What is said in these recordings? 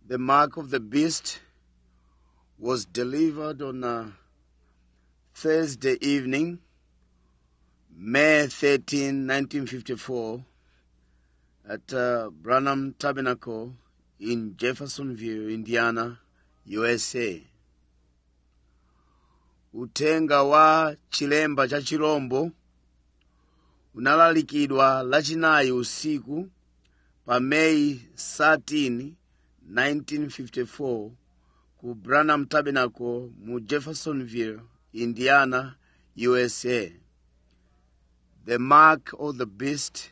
The mark of the beast was delivered on a Thursday evening, May 13, 1954, at uh, Branham Tabernacle in Jeffersonville, Indiana, USA. Utenga wa chilemba cha chirombo unalalikidwa lachinayi usiku pa May 13, 1954 ku Branham Tabernacle mu Jeffersonville, Indiana, USA. The mark of the beast,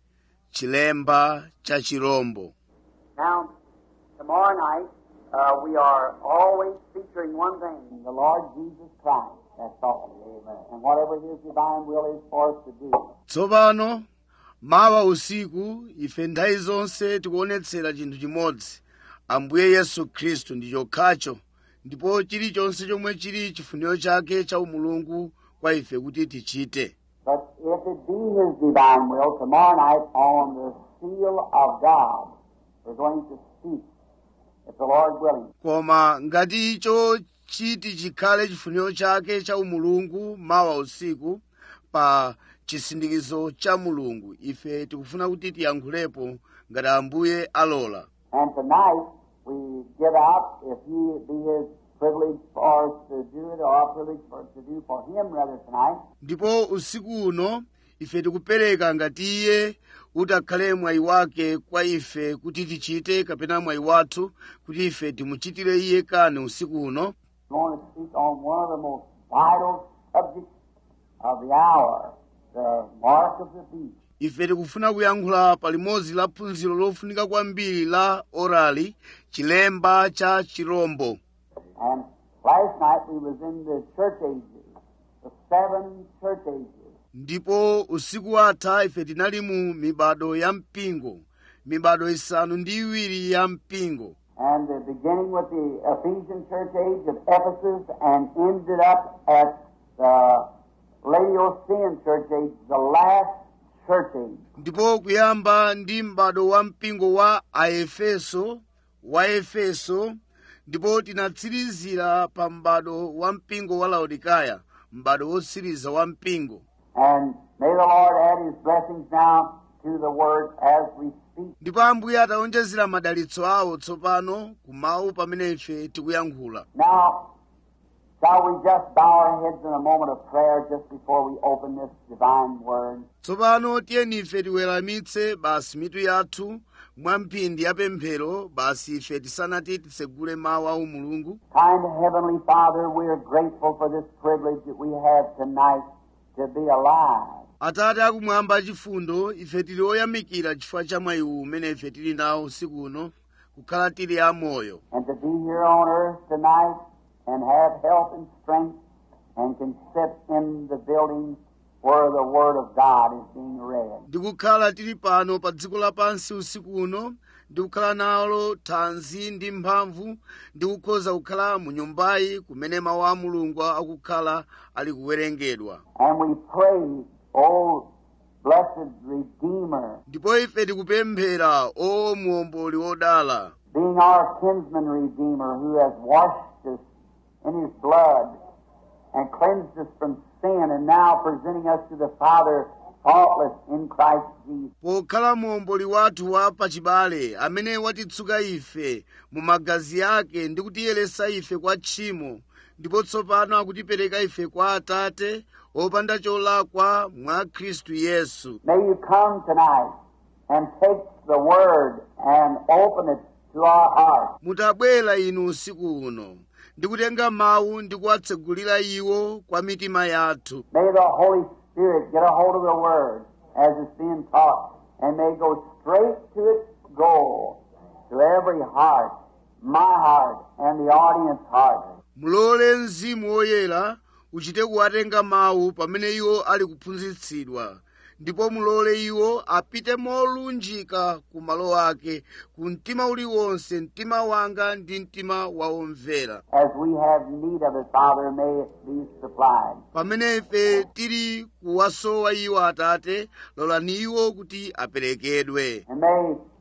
chilemba cha chirombo. Now, tomorrow night, uh, we are always featuring one thing the Lord Jesus Christ. That's all. Amen. And whatever His divine will is for us to do. tsopano mawa usiku ife nthawi zonse tikuonetsera chinthu chimodzi ambuye yesu khristu ndi chokhacho ndipo chilichonse chomwe chili chifuniro chake cha umulungu kwa ife kuti tichite But if it be His divine will, tomorrow night on the seal of God, we're going to speak, if the Lord willing. koma ngati icho chiti chikhale chifuniro chake cha umulungu mawa usiku pa chisindikizo cha mulungu ife tikufuna kuti tiyankhulepo ngati ambuye alola And tonight, we give out, if He be His privilege for us to do it, or our privilege for us to do for Him rather tonight, ndipo usiku uno ife tikupereka ngati iye utakhale mwayi wake kwa ife kuti tichite kapena mwayi wathu kuti ife timuchitire iye kani usiku uno I'm going to speak on one of the most vital subjects of the hour, the mark of the beast. ife tikufuna kuyankhula pa limodzi la phunziro lofunika kwambiri la orali chilemba cha chirombo And last night we was in the church ages, the seven church ages. ndipo usiku watha ife tinali mu mibado ya mpingo mibado isanu ndi iwiri ya mpingo And uh, beginning with the Ephesian church age of Ephesus and ended up at the Laodicean church age, the last church age. ndipo kuyamba ndi m'bado wa mpingo wa aefeso wa efeso ndipo tinatsirizira pa m'bado wa mpingo wa laodikaya m'bado wotsiriza wa mpingo And may the Lord add his blessings now to the word as we speak. ndipo ambuye ataonjezera madalitso awo tsopano ku mawu pamene ife tikuyankhula Now, shall we just bow our heads in a moment of prayer just before we open this divine word? tsopano tiyeni ife tiweramitse basi mitu yathu mwa mphindi ya pemphero basi ife tisanati titsegule mawu a mulungu Kind Heavenly Father, we are grateful for this privilege that we have tonight to be alive. atate akumwamba achifundo ife tili oyamikira chifukwa cha mwayi uwu umene ife tili nawo usiku uno kukhala tili amoyo and to be here on earth tonight and have health and strength and can sit in the building where the Word of God is being read. ndi kukhala tili pano pa dziko lapansi usiku uno ndi kukhala nalo thanzi ndi mphamvu ndi kukhoza kukhala mu nyumbayi kumene mawu a mulungu akukhala ali kuwerengedwa And we pray, O blessed Redeemer, ndipo ife tikupemphera o muomboli wodala being our kinsman Redeemer who has washed us in His blood and cleansed us from sin and now presenting us to the Father faultless in Christ Jesus. pokhala muomboli wathu wa pachibale amene watitsuka ife mu magazi ake ndi kutiyeresa ife kwa tchimo ndipo tsopano akutipereka ife kwa atate opanda cholakwa mwa khristu yesu May you come tonight and take the Word and open it to our hearts. mutabwera inu usiku uno ndi kutenga mawu ndi kuwatsegulira iwo kwa mitima yathu May the Holy Spirit get a hold of the Word as it's being taught and may go straight to its goal, to every heart, my heart, and the audience heart. mulole mzimu woyera uchite kuwatenga mawu pamene iwo ali kuphunzitsidwa ndipo mulole iwo apite molunjika ku malo ake ku mtima uliwonse mtima wanga ndi mtima wa omvera As we have need of it, Father, may it be supplied. pamene ife tili kuwasowa iwo atate lolani iwo kuti aperekedwe And may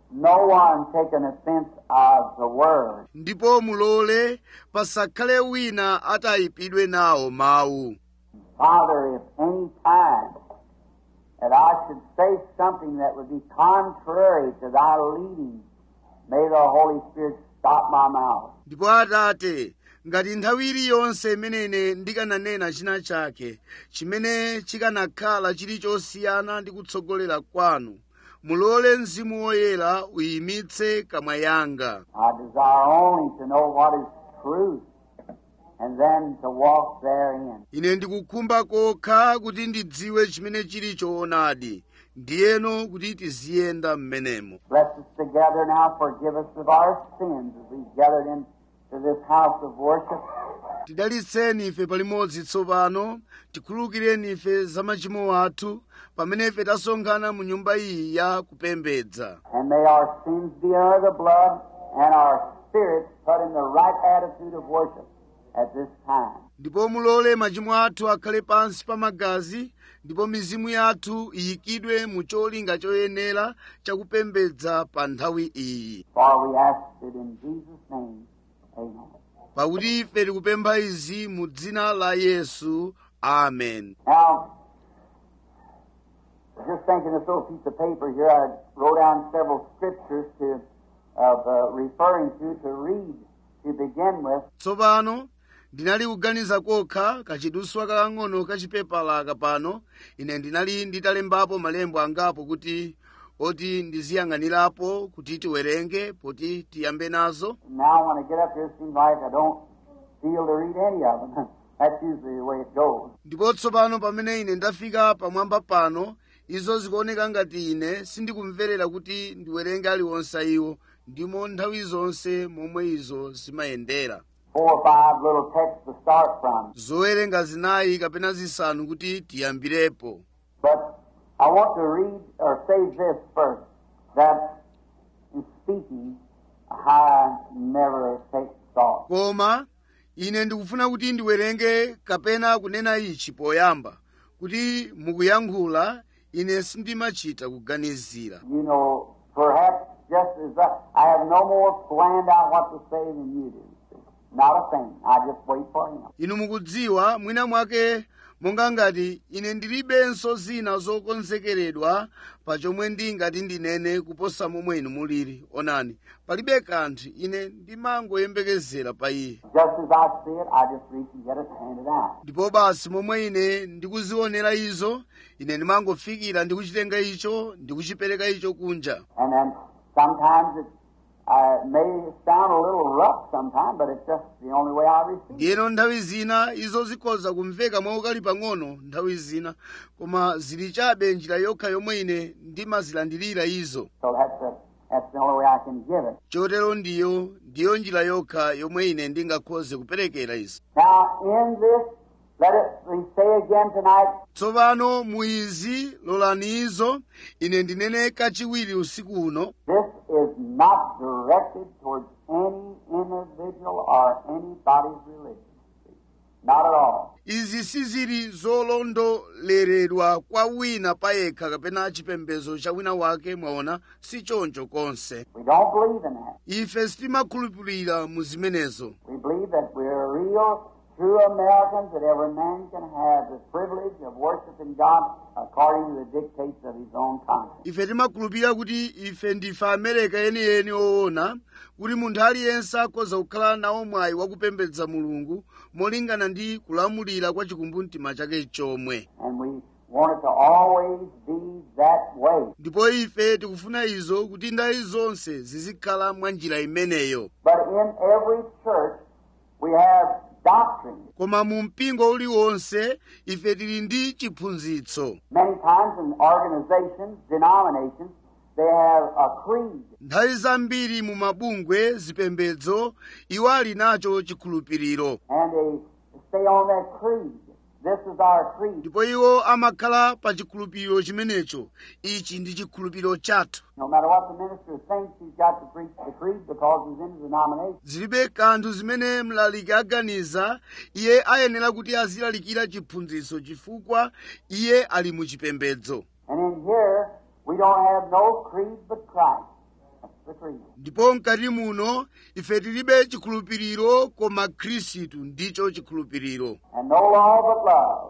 no one take an offense of the word. ndipo mulole pasakhale wina atayipidwe nawo mawu Father, if any time that I should say something that would be contrary to thy leading, may the Holy Spirit stop my mouth. ndipo atate ngati nthawi iliyonse imene ine ndikananena china chake chimene chikanakhala chili chosiyana ndi kutsogolera kwanu mulole mzimu woyera uyimitse kamwa yanga I desire only to know what is truth and then to walk therein. ine ndikukhumba kokha kuti ndidziwe chimene chili choonadi ndiyeno kuti tiziyenda m'menemo Bless us together now. Forgive us of our sins as we gathered into this house of worship. tidalitseni ife palimodzi tsopano tikhululukireni ife za machimo athu pamene ife tasonkhana mu nyumba iyi ya kupembedza And may our sins be under the blood and our spirits put in the right attitude of worship at this time. ndipo mulole machimo athu akhale pansi pa magazi ndipo mizimu yathu iyikidwe mu cholinga choyenera chakupembedza pa nthawi iyi For we ask it in Jesus' name. Amen. pakuti ife tikupempha izi mu dzina la yesu amen Now, I was just thinking this little piece of paper here, I wrote down several scriptures to of uh, referring to to read to begin with. tsopano ndinali kuganiza kokha kachiduswa kakang'ono kachipepala pano ine ndinali nditalembapo malembo angapo kuti oti ndiziyang'anirapo kuti tiwerenge poti tiyambe nazo Now, when I get up here, it seems like I don't feel to read any of them. That's usually the way it goes. ndipo tsopano pamene ine ndafika pamwamba pano izo zikuoneka ngati ine sindikumverera kuti ndiwerenge aliwonse iwo ndimo nthawi zonse momwe izo zimayendera Four or five little texts to start from. zowerenga zinayi kapena zisanu kuti tiyambirepo But I want to read or say this first that in speaking, I never take thought. koma ine ndikufuna kuti ndiwerenge kapena kunena ichi poyamba kuti mukuyankhula ine sindimachita kuganizira You know, perhaps just as I, I have no more planned out what to say than you do. see. Not a thing. I just wait for him. inu mukudziwa mwina mwake monga ngati ine ndilibenso zina zokonzekeredwa pa chomwe ndingati ndinene kuposa momwe inu mulili onani palibe kanthu ine ndimangoyembekezera pa iye Just as I see it, I just reach and get it and hand it out. ndipo basi momwe ine ndikuzionera izo ine ndimangofikira ndikuchitenga icho ndikuchipereka icho kunja And then sometimes it uh, may sound a little rough sometimes, but it's just the only way I receive it. ndiyeno nthawi zina izo zikhoza kumveka mwaukali pang'ono nthawi zina koma zili chabe njira yokha yomwe ine ndimazilandirira izo So that's the, that's the only way I can give it. chotero ndiyo ndiyo njira yokha yomwe ine ndingakhoze kuperekera izo Now, in this, let it we say again tonight, tsopano mu izi lolani izo ine ndinene kachiwiri usiku uno this is not directed towards any individual or anybody's religion. Not at all. izi sizili zolondoleredwa kwa wina payekha kapena chipembedzo cha wina wake mwaona si choncho konse We don't believe in that. ife sitimakhulupirira mu zimenezo We believe that we're real, true Americans, that every man can have the privilege of worshiping God according to the dictates of his own conscience. ife timakhulupirira kuti ife ndife amereka yeniyeni oona kuti munthu aliyense akhoza kukhala nawo mwayi wakupembedza mulungu molingana ndi kulamulira kwa chikumbumtima chake chomwe And we want it to always be that way. ndipo ife tikufuna izo kuti ndayi zonse zizikhala mwa njira imeneyo But in every church, we have doctrine. koma mu mpingo uliwonse ife tili ndi chiphunzitso Many times in organizations, denominations, they have a creed. nthawi zambiri mu mabungwe zipembedzo iwo ali nacho chikhulupiriro And they stay on that creed. This is our creed. ndipo iwo amakhala pa chikhulupiriro chimenecho ichi ndi chikhulupiriro chathu No matter what the minister thinks, he's got to preach the creed because he's in the denomination. zilibe kanthu zimene mlaliki aganiza iye ayenera kuti azilalikira chiphunzitso chifukwa iye ali mu chipembedzo And in here, we don't have no creed but Christ. the creed. ndipo mkati muno ife tilibe chikhulupiriro koma khristu ndicho chikhulupiriro And no law but love.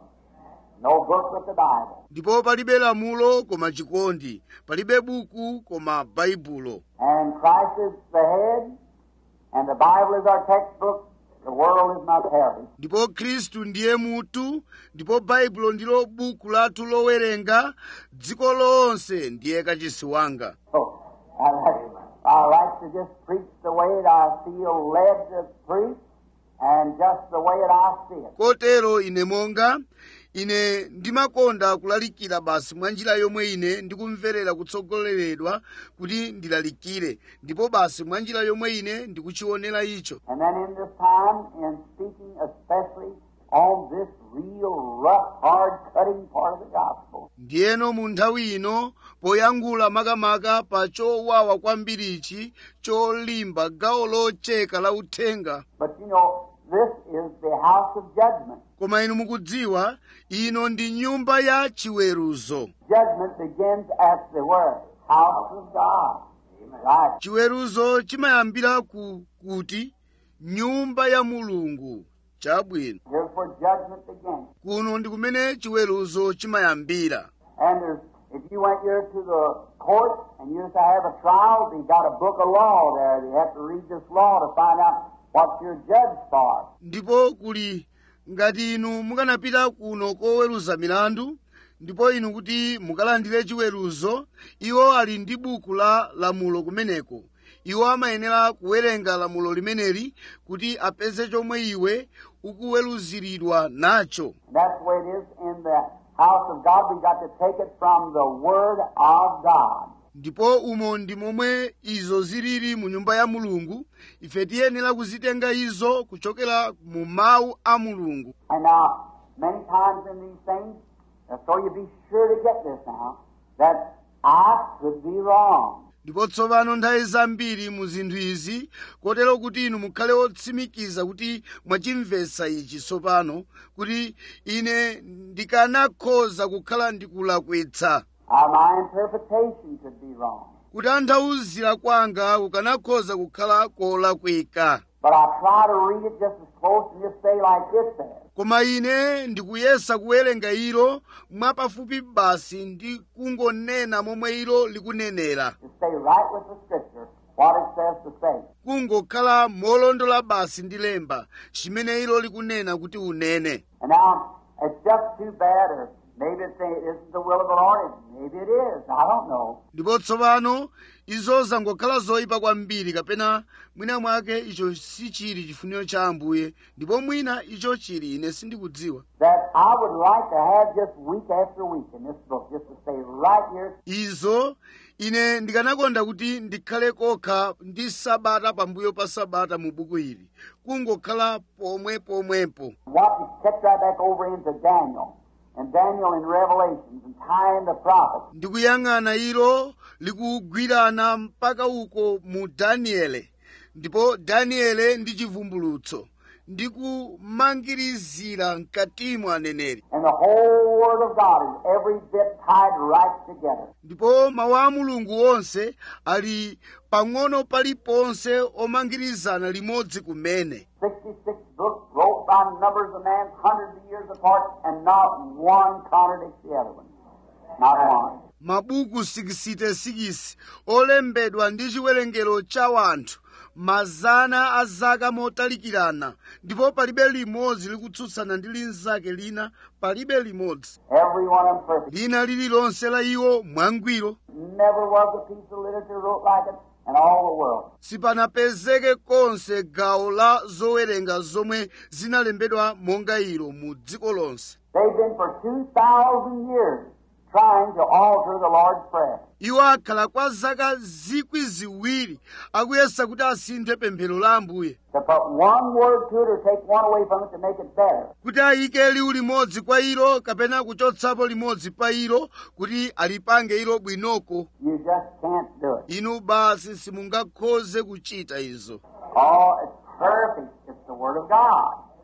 No book but the Bible. ndipo palibe lamulo koma chikondi palibe buku koma baibulo And Christ is the head, and the Bible is our textbook. The world is my parish. ndipo khristu ndiye mutu ndipo baibulo ndilo buku lathu lowerenga dziko lonse ndiye kachisi wanga So, I like, I like to just preach the way that I feel led to preach, and just the way that I see it. kotero ine monga ine ndimakonda kulalikira basi mwa njira yomwe ine ndikumverera kutsogoleredwa kuti ndilalikire ndipo basi mwa njira yomwe ine ndikuchionera icho And then in this time, in speaking especially on this real rough, hard cutting part of the gospel, ndiyeno mu nthawi ino poyankhula makamaka pa chowawa kwambirichi cholimba gawo locheka la uthenga but you know, this is the house of judgment. koma inu mukudziwa ino ndi nyumba ya chiweruzo Judgment begins at the word, house of God. Right. chiweruzo chimayambira ku kuti nyumba ya mulungu chabwino Here's where judgment begins. kuno ndi kumene chiweruzo chimayambira And there's, if you went here to the court and you used to have a trial, you got a book of law there. You have to read this law to find out what you're judged for. ndipo kuli ngati inu mukanapita kuno koweruza milandu ndipo inu kuti mukalandire chiweruzo iwo ali ndi buku la lamulo kumeneko iwo amayenera kuwerenga lamulo limeneli kuti apeze chomwe iwe ukuweruziridwa nacho And that's the way it is in the house of God. We've got to take it from the Word of God. ndipo umo ndi momwe izo zilili mu nyumba ya mulungu ife tiyenera kuzitenga izo kuchokera mu mawu a mulungu And now, many times in these things, uh, so you be sure to get this now, that I could be wrong. ndipo tsopano nthawi zambiri mu zinthu izi kotero kuti inu mukhale otsimikiza kuti mwachimvetsa ichi tsopano kuti ine ndikanakhoza kukhala ndikulakwitsa Uh, my interpretation could be wrong. kutanthauzira kwanga kukanakhoza kukhala kolakwika But I try to read it just as close and just say like it says. koma ine ndikuyesa kuwerenga ilo mwapafupi basi ndi kungonena momwe ilo likunenera To stay right with the Scripture, what it says to say. kungokhala molondola basi ndi lemba chimene ilo likunena kuti unene And now, it's just too bad, or maybe it's, it isn't the will of the Lord. Maybe it is. I don't know. ndipo tsopano izo zangokhala zoyipa kwambiri kapena mwina mwake icho sichili chifuniro cha ambuye ndipo mwina icho chili ine sindikudziwa That I would like to have just week after week in this book, just to stay right here. izo ine ndikanakonda kuti ndikhale kokha ndi sabata pambuyo pa sabata mu buku ili kungokhala pomwe pomwepo Watch it, catch right back over into Daniel. And Daniel in Revelations, and tie in the prophets. ndikuyang'ana ilo likugwirana mpaka uko mu daniele ndipo daniele ndi chivumbulutso ndikumangirizira mkatimo aneneri And the whole Word of God is every bit tied right together. ndipo mawu a mulungu onse ali pang'ono paliponse omangirizana limodzi kumene 66 books wrote by numbers of men hundreds of years apart, and not one contradicts the other one. Not one. mabuku 66 olembedwa ndi chiwerengero cha wanthu mazana a zaka motalikirana ndipo palibe limodzi likutsutsana ndi linzake lina palibe limodzi Every one of them perfect. lina lililonse la iwo mwangwiro Never was a piece of literature wrote like it in all the world. sipanapezeke konse gawo la zowerenga zomwe zinalembedwa monga ilo mu dziko lonse They've been for 2,000 years trying to alter the Lord's Prayer. iwo akhala kwa zaka zikwi ziwiri akuyesa kuti asinthe pemphero la ambuye To put one word to it or take one away from it to make it better. kuti ayike liwu limodzi kwa ilo kapena kuchotsapo limodzi pa ilo kuti alipange ilo bwinoko You just can't do it. inu basi simungakhoze kuchita izo Oh, it's perfect. It's the Word of God.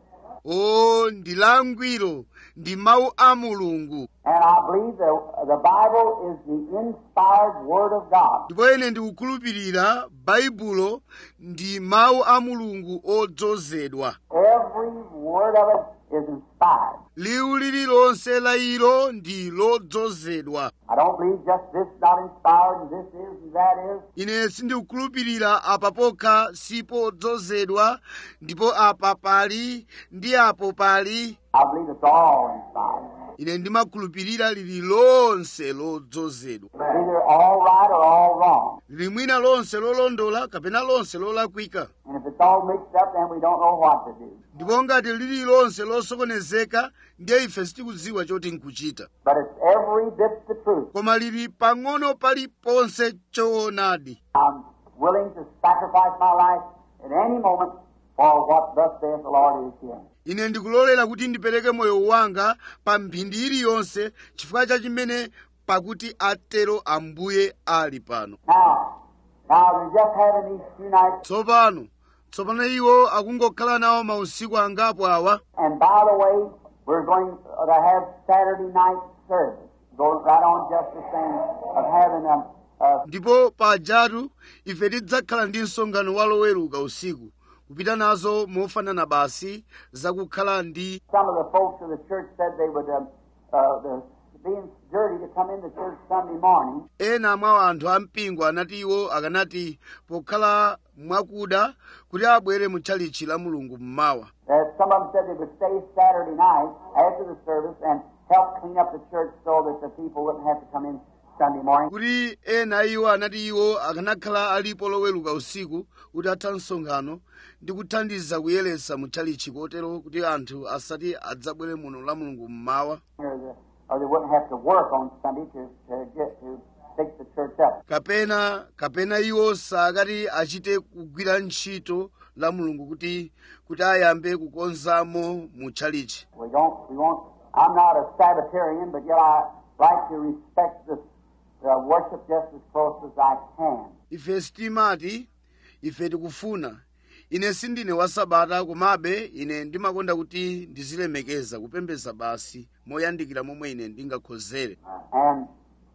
o ndi langwiro ndi mawu a mulungu And I believe the, the Bible is the inspired Word of God. ndipo ine ndikukhulupirira baibulo ndi mawu a mulungu odzozedwa Every word of it is inspired. liwu lililonse la ilo ndi lodzozedwa I don't believe just this is not inspired and this is and that is. ine sindikukhulupirira apa pokha sipo odzozedwa ndipo apa pali ndi apo pali I believe it's all inspired. ine ndimakhulupirira lili lonse lodzozedwa It's either all right or all wrong. lili mwina lonse lolondola kapena lonse lolakwika And if it's all mixed up, then we don't know what to do. ndipo ngati lili lonse losokonezeka ndiye ife sitikudziwa choti nkuchita But it's every bit the truth. koma lili pang'ono paliponse choonadi I'm willing to sacrifice my life at any moment for what thus saith the Lord is here. ine ndikulolera kuti ndipereke moyo wanga pa mphindi iliyonse chifukwa cha chimene pakuti atero ambuye ali pano Now, now we're just having these few nights, tsopano tsopano iwo akungokhala nawo mausiku angapo awa and by the way, we're going to have Saturday night service. Go right on just the same of having a, a ndipo pajatu ife tidzakhala ndi msonkhano wa loweruka usiku kupita nazo mofanana basi zakukhala ndi some of the folks of the church said they would um, uh, the, being dirty to come into church Sunday morning. ena mwa anthu ampingo anati iwo akanati pokhala mwakuda kuti abwere mu tchalichi la mulungu mmawa That some of them said they would stay Saturday night after the service and help clean up the church so that the people wouldn't have to come in Sunday morning. kuti ena iwo anati iwo akanakhala alipo loweruka usiku kuti atha msonkhano ndi kuthandiza kuyeretsa mu tchalichi kotero kuti anthu asati adzabwere muno la mulungu mmawa Or, the, or they wouldn't have to work on Sunday to, to get to fix the church up. kapena kapena iwo sakati achite kugwira ntchito la mulungu kuti kuti ayambe kukonzamo mu tchalichi We don't. We won't. I'm not a Sabbatarian, but yet I like to respect the, the worship just as close as I can. ife sitimati ife tikufuna ine sindine wa sabata komabe ine ndimakonda kuti ndizilemekeza kupembedza basi moyandikira momwe ine ndingakhozere And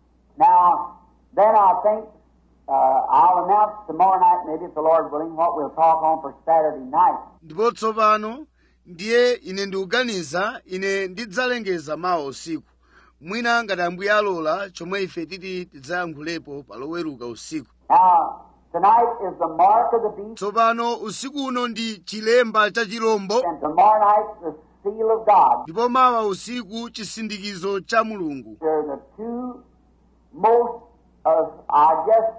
now, then I think uh, I'll announce tomorrow night, maybe if the Lord willing, what we'll talk on for Saturday night. ndipo tsopano ndiye ine ndikuganiza ine ndidzalengeza mawa usiku mwina ngati ambuye alola chomwe ife titi tidzayankhulepo pa loweruka usiku Now, tonight is the mark of the beast, tsopano usiku uno ndi chilemba cha chilombo and tomorrow night the seal of God. ndipo mawa usiku chisindikizo cha mulungu They're the two most, uh, I guess,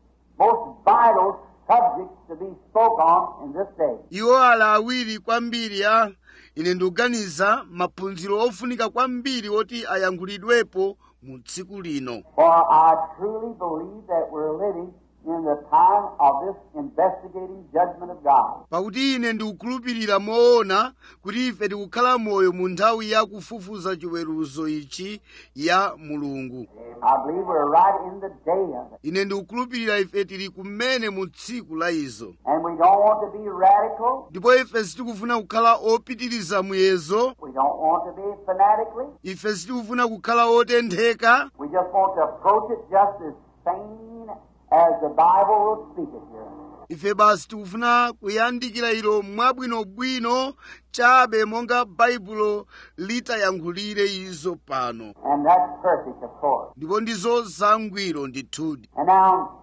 most vital subjects to be spoke on in this day. iwo ala awiri kwambiri a ine ndikuganiza maphunziro ofunika kwambiri oti ayankhulidwepo mu tsiku lino For I truly believe that we're living in the time of this investigating judgment of God. pakuti ine ndikukhulupirira moona kuti ife tikukhala moyo mu nthawi ya kufufuza chiweruzo ichi ya mulungu I believe we're right in the day of it. ine ndikukhulupirira ife tili kumene mu tsiku la izo And we don't want to be radical. ndipo ife sitikufuna kukhala opitiriza muyezo We don't want to be fanatically. ife sitikufuna kukhala otentheka We just want to approach it just as sane as the Bible will speak it here. ife basi tikufuna kuyandikira ilo mwabwinobwino chabe monga baibulo litayankhulire izo pano And that's perfect, of course. ndipo ndizo zangwiro ndithudi And now,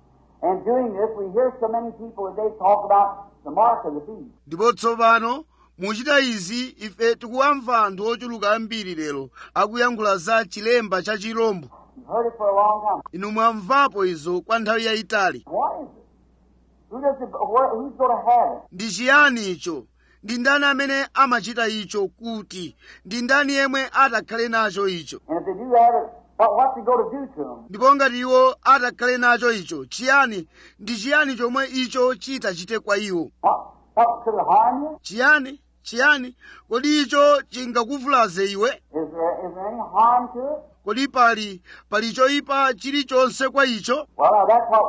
in doing this, we hear so many people today talk about the mark of the beast. ndipo tsopano muchita izi ife tikuwamva anthu ochuluka ambiri lero akuyankhula za chilemba cha chirombo You've heard it for a long time. inu mwamvapo izo kwa nthawi yayitali What is it? Who does it? Where, who's going to have it? ndi chiyani icho ndi ndani amene amachita icho kuti ndi ndani yemwe atakhale nacho icho And if they do have it, what, what's it going to do to them? ndipo ngati iwo atakhale nacho icho chiyani ndi chiyani chomwe icho chitachite kwa iwo What, what could it harm you? chiyani chiyani kodi icho chingakuvulaze iwe Is there is there any harm to it? kodi pali pali choyipa chilichonse kwa icho Well, now that's what we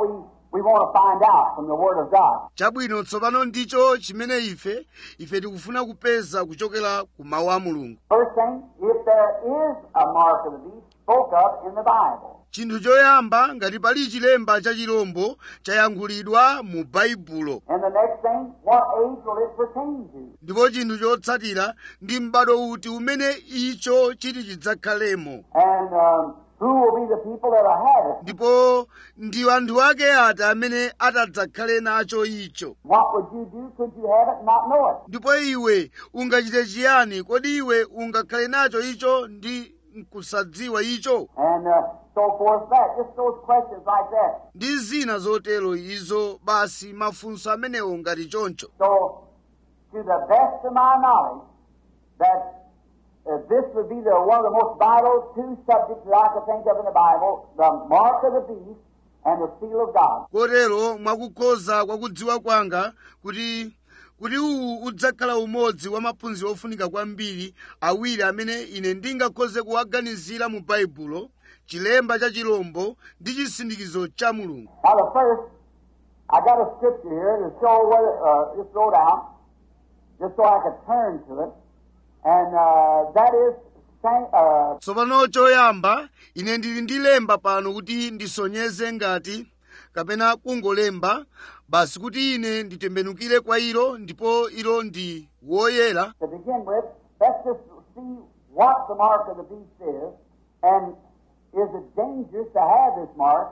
we want to find out from the Word of God. chabwino tsopano ndicho chimene ife ife tikufuna kupeza kuchokera ku mawu a mulungu First thing, if there is a mark of the beast spoke of in the Bible, chinthu choyamba ngati pali chilemba cha chirombo chayankhulidwa mu baibulo and the next thing, what age will it pertain to? ndipo chinthu chotsatira ndi m'bado uti umene icho chiti chidzakhalemo And um, who will be the people that will have it? ndipo ndi anthu ake ati amene atadzakhale nacho icho What would you do? Could you have it and not know it? ndipo iwe ungachite chiyani kodi iwe ungakhale nacho icho ndi nkusadziwa icho And uh, so forth. That just those questions like that. ndi zina zotero izo basi mafunso amenewo ngati choncho So, to the best of my knowledge, that uh, this would be the one of the most vital two subjects that I could think of in the Bible: the mark of the beast and the seal of God. kotero mwakukhoza kwakudziwa kwanga kuti kuti uwu udzakhala umodzi wa maphunziro ofunika kwambiri awiri amene ine ndingakhoze kuwaganizira mu baibulo chilemba cha chilombo ndi chisindikizo cha mulungu Now, the first, I got a scripture here to show whether uh, just wrote out, just so I could turn to it, and uh, that is Saint, uh, tsopano choyamba ine ndili ndi lemba pano kuti ndisonyeze ngati kapena kungolemba basi kuti ine nditembenukire kwa ilo ndipo ilo ndi woyera to begin with. Let's just see what the mark of the beast is, and is it dangerous to have this mark?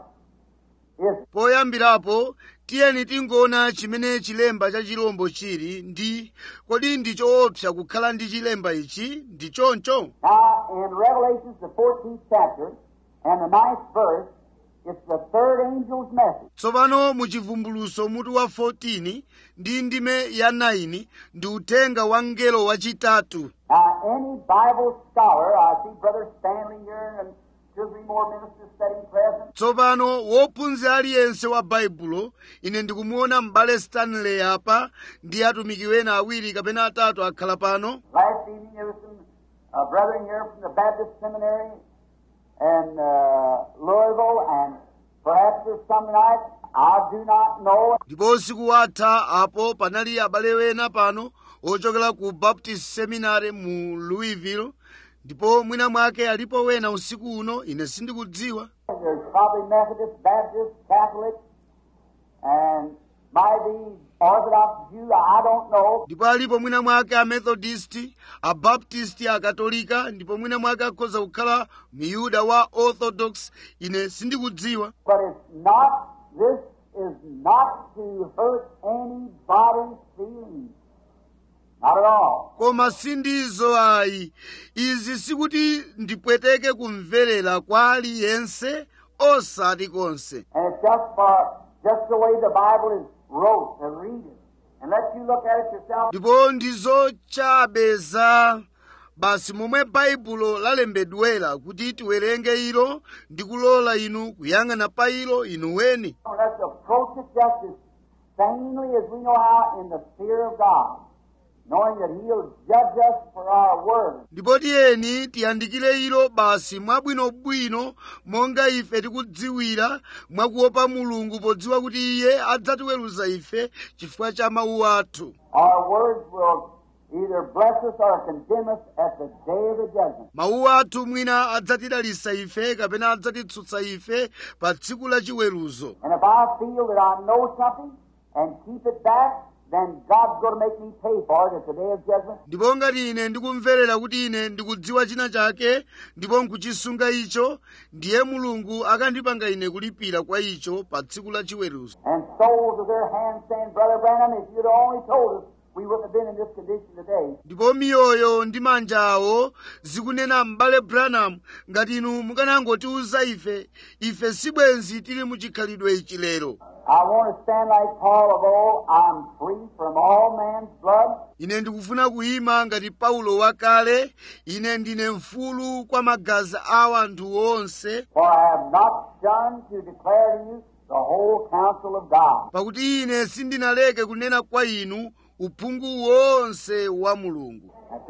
Is poyambirapo tiyeni tingoona chimene chilemba cha chilombo chili ndi kodi ndi choopsa kukhala ndi chilemba ichi ndi choncho now in Revelations the 14th chapter and the ninth verse, it's the third angel's message. tsopano muchivumbuluso mutu wa 14 ndi ndime ya 9 ndi uthenga wa mngelo wachitatu Now, any Bible scholar, I see Brother Stanley here and two or three more ministers sitting present. tsopano wophunzira aliyense wa baibulo ine ndikumuona m'bale stanley apa ndi atumiki wena awiri kapena atatu akhala pano Last evening there was some uh, brethren here from the Baptist Seminary in uh, Louisville, and perhaps there's some tonight. I do not know. ndipo usiku watha apo panali abale wena pano ochokera ku baptist seminary mu louisville ndipo mwina mwake alipo wena usiku uno ine sindikudziwa There's probably Methodist, Baptist, Catholic, and might be Orthodox Jew. I don't know. ndipo alipo mwina mwake a methodist a baptist a katolika ndipo mwina mwake akhoza kukhala miyuda wa orthodox ine sindikudziwa But it's not, this is not to hurt anybody's feelings. Not at all. koma sindizo ayi izi sikuti ndipweteke kumverera kwa aliyense osati konse And it's just for, just the way the Bible is wrote, to read it. And let you look at it yourself. ndipo ndizo chabe za basi momwe baibulo lalembedwera kuti tiwerenge ilo ndi kulola inu kuyang'ana pa ilo inu weni Let's approach it just as sanely as we know how in the fear of God, knowing that He'll judge us for our words. ndipo tiyeni tiyandikire ilo basi mwabwinobwino monga ife tikudziwira mwakuopa mulungu podziwa kuti iye adzatiweruza ife chifukwa cha mawu athu Our words will either bless us or condemn us at the day of the judgment. mawu athu mwina adzatidalisa ife kapena adzatitsutsa ife pa tsiku la chiweruzo And if I feel that I know something and keep it back, then God's going to make me pay for it at the day of judgment. ndipo ngati ine ndikumverera kuti ine ndikudziwa china chake ndipo nkuchisunga icho ndiye mulungu akandipanga ine kulipira kwa icho pa tsiku la chiweruzo And souls of their hands saying, Brother Branham, if you'd only told us, we wouldn't have been in this condition today. ndipo miyoyo ndi manja awo zikunena m'bale branham ngati inu mukanangotiuza ife ife sibwenzi tili muchikhalidwe ichi lero I want to stand like Paul of old. I'm free from all man's blood. ine ndikufuna kuyima ngati paulo wakale ine ndine mfulu kwa magazi a anthu onse For I have not shunned to declare to you the whole counsel of God. pakuti ine sindinaleke kunena kwa inu uphungu wonse wa mulungu That's right.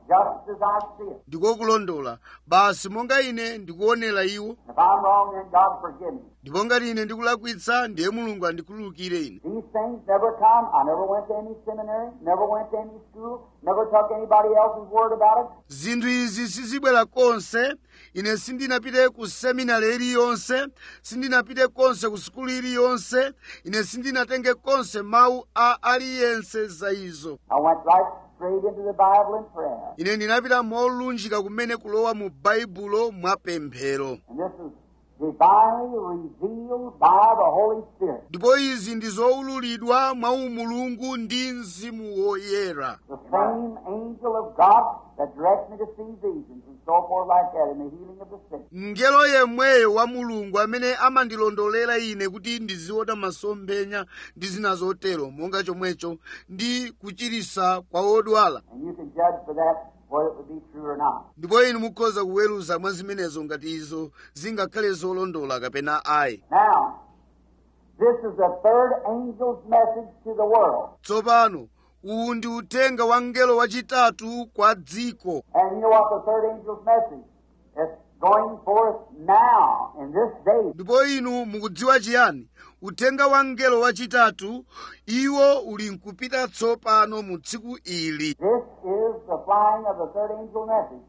just as I see it. ndiko kulondola basi monga ine ndikuonera iwo If I'm wrong, then God forgive me. ndipo ngati ine ndikulakwitsa ndiye mulungu andikhululukire ine These things never come. I never went to any seminary, never went to any school, never took anybody else's word about it. zinthu izi sizibwera konse ine sindinapite ku seminari iliyonse sindinapite konse ku sukulu iliyonse ine sindinatenge konse mawu a aliyense za izo I went right straight into the Bible and prayer. ine ndinapita molunjika kumene kulowa mu baibulo mwapemphero And this is divinely revealed by the Holy Spirit. ndipo izi ndi zowululidwa mwa umulungu ndi mzimu woyera The same angel of God that directs me to see visions and so forth like that in the healing of the sick. mngelo yemweyo wa mulungu amene amandilondolera ine kuti ndiziona masomphenya ndi zina zotero monga chomwecho ndi kuchirisa kwa odwala And you can judge for that whether it would be true or not. ndipo inu mukhoza kuweruza mwa zimenezo ngati izo zingakhale zolondola kapena ayi Now, this is the third angel's message to the world. tsopano uwu ndi uthenga wa mngelo wachitatu kwa dziko And you know what the third angel's message? It's going forth now, in this day. ndipo inu mukudziwa chiyani uthenga wa mngelo wachitatu iwo uli nkupita tsopano mu tsiku ili This is the flying of the third angel message.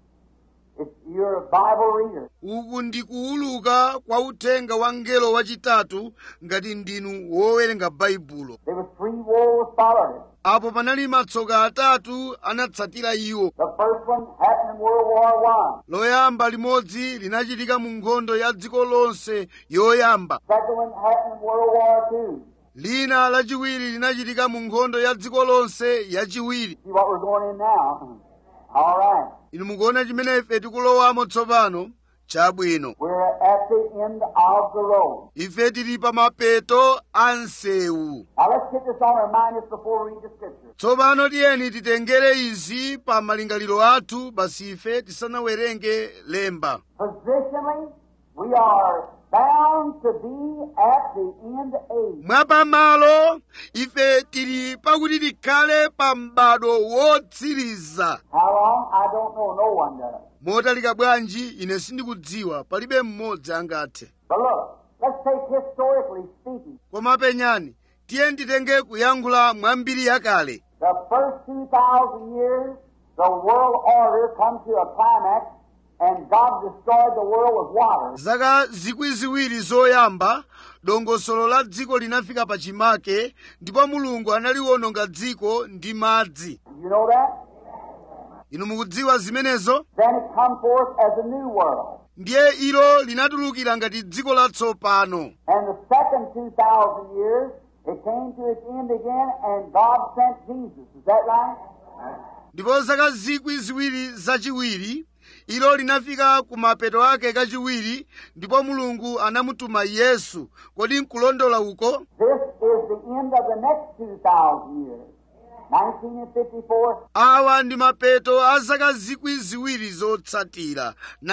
If you're a Bible reader, uku ndi kuwuluka kwa uthenga wa mngelo wachitatu ngati ndinu wowerenga baibulo there was three wars followed it. apo panali matsoka atatu anatsatira iwo The first one happened in World War One. loyamba limodzi linachitika mu nkhondo ya dziko lonse yoyamba Second one happened in World War Two. lina lachiwiri linachitika mu nkhondo ya dziko lonse yachiwiri See what we're going in now. All right. inu mukuona chimene ife tikulowamo tsopano chabwino We're at the end of the road. ife tili pa mapeto a msewu Now let's get this on our mind just before we read the scripture. tsopano tiyeni titengere izi pa malingaliro athu basi ife tisanawerenge lemba Positionally, we are bound to be at the end age. mwapamalo ife tili pakuti tikhale pa m'bado wotsiriza How long? I don't know. No one does. motalika bwanji ine sindikudziwa palibe mmodzi angathe But look, let's take historically speaking. koma penyani tiye titenge kuyankhula mwambiri yakale The first 2,000 years, the world order comes to a climax, and God destroyed the world with water. zaka zikwi ziwiri zoyamba dongosolo la dziko linafika pachimake ndipo mulungu analiononga dziko ndi madzi You know that? inu mukudziwa zimenezo Then it come forth as a new world. ndiye ilo linatulukira ngati dziko latsopano And the second 2,000 years, it came to its end again, and God sent Jesus. Is that right? ndipo zaka zikwi ziwiri zachiwiri ilo linafika ku mapeto ake kachiwiri ndipo mulungu anamutuma yesu kodi nkulondola uko This is the end of the next 2,000 years. 1954, awa ndi mapeto a zaka zikwi ziwiri zotsatira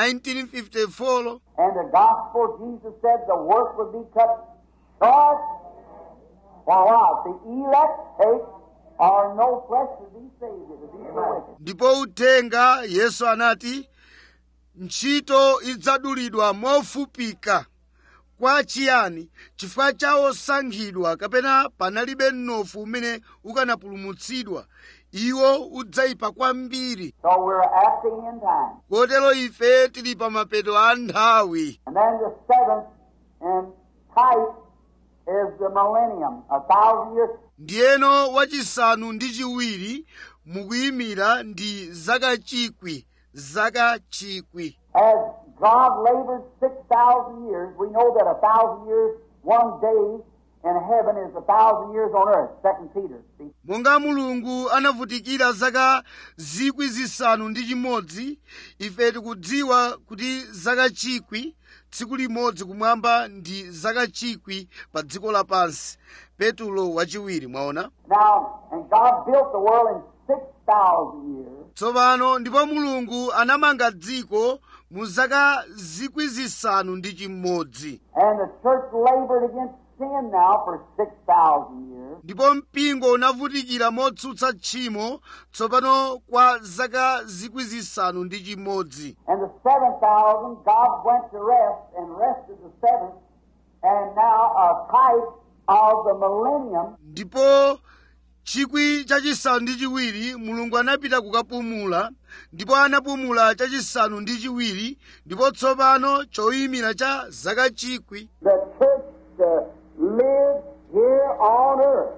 1954 and the gospel, Jesus said the work would be cut short. For what? The elect take or no flesh to be saved. It would be so wicked. ndipo uthenga yesu anati ntchito idzadulidwa mofupika kwa chiyani chifukwa cha osankhidwa kapena panalibe mnofu umene ukanapulumutsidwa iwo udzayipa kwambiri So we're at the end time. kotero ife tili pa mapeto a nthawi And then the seventh in type is the millennium, a thousand years. ndiyeno wachisanu ndi chiwiri mukuyimira ndi zaka chikwi zaka chikwi As God labored 6,000 years, we know that a thousand years, one day in heaven is a thousand years on earth. Second Peter. See? monga mulungu anavutikira zaka zikwi zisanu ndi chimodzi ife tikudziwa kuti zaka chikwi tsiku limodzi kumwamba ndi zaka chikwi pa dziko lapansi petulo wachiwiri mwaona Now, and God built the world in 6,000 years. tsopano ndipo mulungu anamanga dziko mu zaka zikwi zisanu ndi chimodzi And the church labored against sin now for 6,000 years. ndipo mpingo unavutikira motsutsa tchimo tsopano kwa zaka zikwi zisanu ndi chimodzi And the 7,000, God went to rest and rested the seventh, and now a type of the millennium ndipo chikwi chachisanu ndi chiwiri mulungu anapita kukapumula ndipo anapumula chachisanu ndi chiwiri ndipo tsopano choyimira cha zaka chikwi the church to live here on earth,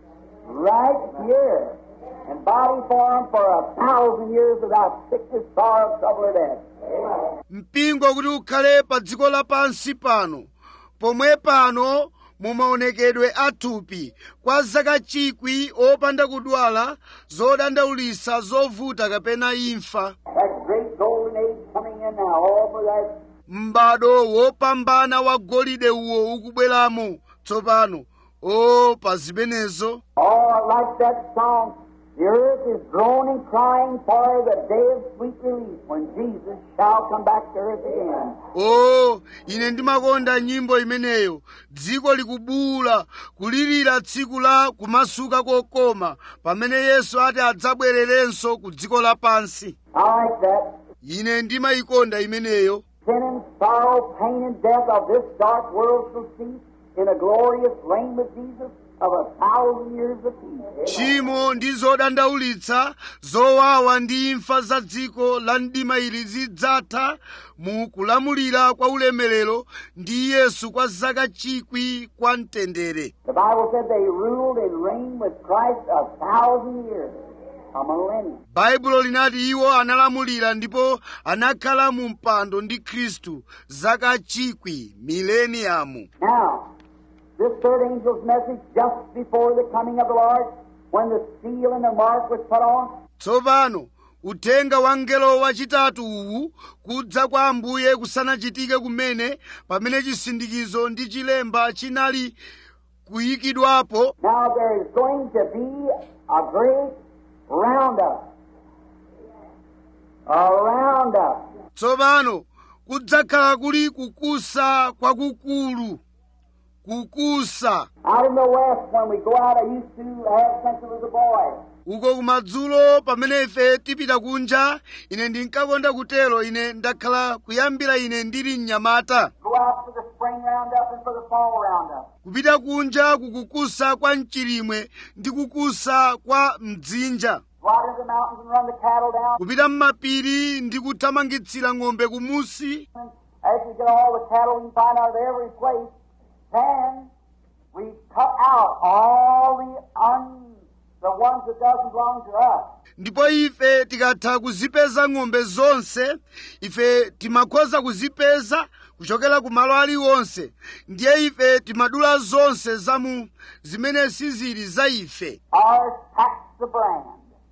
right here, in body form for a thousand years without sickness, sorrow, trouble, or death. mpingo kuti ukhale pa dziko lapansi pano pomwe pano mumaonekedwe athupi kwa zaka chikwi opanda kudwala zodandaulisa zovuta kapena imfa That great golden age coming in now, all for that m'bado wopambana wa golide uwo ukubweramo tsopano o pa zimenezo Oh, like that song, the earth is groaning, crying for the day of sweet relief when Jesus shall come back to earth again. o ine ndimakonda nyimbo imeneyo dziko likubuula kulirira tsiku la kumasuka kokoma pamene yesu ati adzabwererenso ku dziko lapansi I like that. ine ndimayikonda imeneyo Sin and sorrow, pain and death of this dark world shall cease in a glorious reign with Jesus of a thousand years of peace. tchimo ndi zodandaulitsa zowawa ndi imfa za dziko la mdima ili zidzatha mu kulamulira kwa ulemerero ndi yesu kwa zaka chikwi kwa mtendere The Bible said they ruled and reigned with Christ a thousand years, a millennium. baibulo linati iwo analamulira ndipo anakhala mu mpando ndi khristu zaka chikwi mileniyamu Now, this third angel's message just before the coming of the Lord, when the seal and the mark was put on, tsopano uthenga wa mngelo wachitatu uwu kudza kwa ambuye kusanachitike kumene pamene chisindikizo ndi chilemba chinali kuyikidwapo now there is going to be a great roundup. A roundup. tsopano kudzakhala kuli kukusa kwakukulu kukusa Out in the west, when we go out, I used to have since I was a boy. uko kumadzulo pamene ife tipita kunja ine ndinkakonda kutero ine ndakhala kuyambira ine ndili mnyamata Go out for the spring roundup and for the fall roundup. kupita kunja kukukusa kwa mchilimwe ndi kukusa kwa mdzinja Go out into the mountains and run the cattle down. kupita m'mapiri ndi kuthamangitsira ng'ombe kumusi And as we get all the cattle we can find out of every place, then we cut out all the un, the ones that doesn't belong to us. ndipo ife tikatha kuzipeza ng'ombe zonse ife timakhoza kuzipeza kuchokera ku malo aliwonse ndiye ife timadula zonse zamu zimene sizili za ife Ours packs the brand,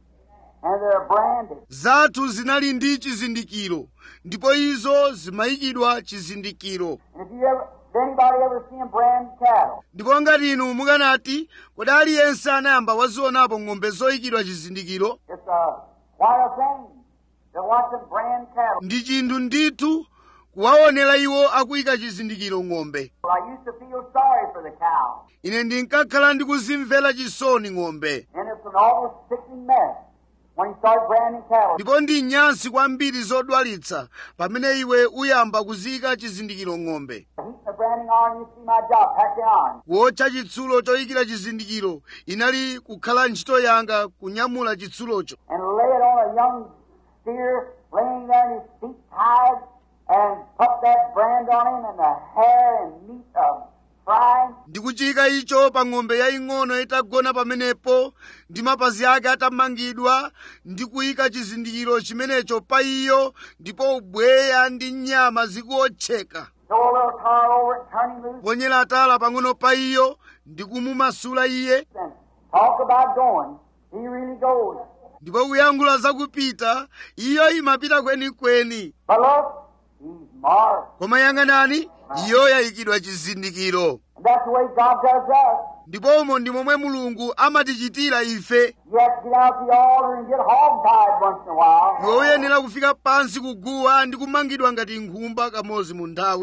and they're branded. zathu zinali ndi chizindikiro ndipo izo zimayikidwa chizindikiro And if you ever, did anybody ever see them brand cattle? ndipo ngati inu mukanati kodi aliyense anayamba wazionapo ng'ombe zoyikidwa chizindikiro It's a quite a thing to watch them brand cattle. ndi chinthu ndithu kuwaonera iwo akuyika chizindikiro ng'ombe Well, I used to feel sorry for the cow, ine ndinkakhala ndikuzimvera chisoni ng'ombe and it's an almost sickening mess when you start branding cattle. ndipo ndi nyansi kwambiri zodwalitsa pamene iwe uyamba kuziyika chizindikiro ng'ombe Heating the branding iron, you see my job, pack the iron. kuotcha chitsulo choyikira chizindikiro inali kukhala ntchito yanga kunyamula chitsulocho and lay it on a young steer laying there in his feet tied and put that brand on him and the hair and meat of frying. ndikuchiyika icho pa ng'ombe yaying'ono itagona pamenepo ndi mapazi ake atamangidwa ndi kuyika chizindikiro chimenecho pa iyo ndipo ubweya ndi nyama zikuotcheka Throw a little tar over it, turn him loose, ponyera tala pang'ono pa iyo ndi kumumasula iye and talk about going. He really goes. ndipo kuyankhula zakupita iyo imapita kwenikweni But look, he's marked. koma yang'anani iyo yayikidwa chizindikiro And that's the way God does us. ndipo umo ndi momwe mulungu amatichitira ife You have to get out the altar and get hog-tied once in a while. iwe uyenera kufika pansi kuguwa ndi kumangidwa ngati nkhumba kamodzi mu nthawi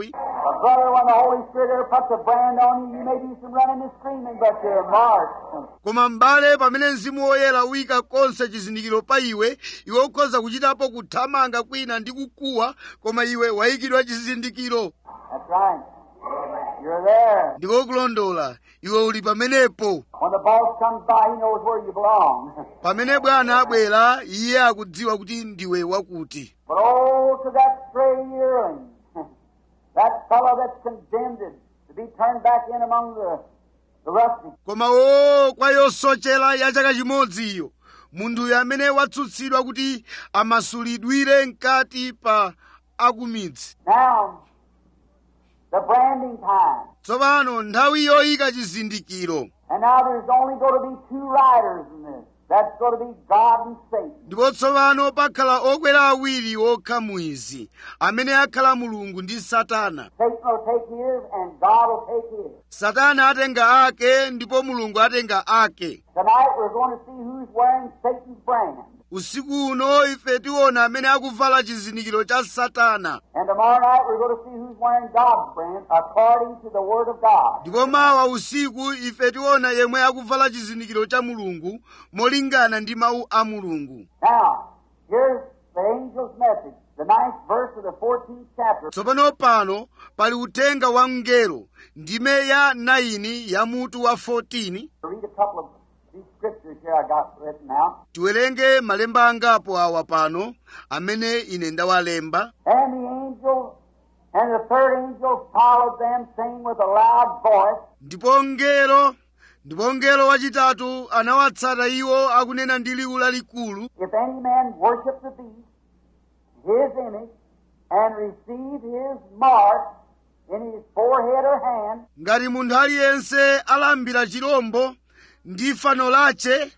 But brother, when the Holy Spirit ever puts a brand on you, you may do some running and screaming, but you're marked. koma m'bale pamene mzimu woyera uyika konse chizindikiro pa iwe iwe ukhoza kuchitapo kuthamanga kwina ndi kukuwa koma iwe wayikidwa chizindikiro That's right. You're there. ndiko kulondola iwe uli pamenepo When the boss comes by, he knows where you belong. pamene bwana abwera iye akudziwa kuti ndiwe wakuti But oh, to that stray yearling, that fellow that's condemned to be turned back in among the, the rustic. koma o kwa yosochera ya chaka chimodziyo munthuyo amene watsutsidwa kuti amasulidwire mkati pa akumidzi Now, the branding time. tsopano nthawi yoyika chizindikiro And now there's only going to be two riders in this. That's going to be God and Satan. ndipo tsopano pakhala okwera awiri okha mwizi amene akhala mulungu ndi satana Satan will take his and God will take his. satana atenga ake ndipo mulungu atenga ake Tonight we're going to see who's wearing Satan's brand. usiku uno ife tiona amene akuvala chizindikiro cha satana And tomorrow night we're going to see who's wearing God's brand according to the Word of God. ndipo mawa usiku ife tiona yemwe akuvala chizindikiro cha mulungu molingana ndi mawu a mulungu Now, here's the angel's message, the ninth verse of the 14th chapter. tsopano pano pali uthenga wa mngelo ndime ya 9 ya mutu wa 14 Read a couple of these scriptures here I got written out. tiwerenge malemba angapo awa pano amene ine ndawalemba And the angel and the third angel followed them, saying with a loud voice, ndipo mngelo ndipo mngelo wachitatu anawatsata iwo akunena ndi liwu lalikulu If any man worship the beast, his image, and receive his mark in his forehead or hand, ngati munthu aliyense alambira chirombo ndi fano lache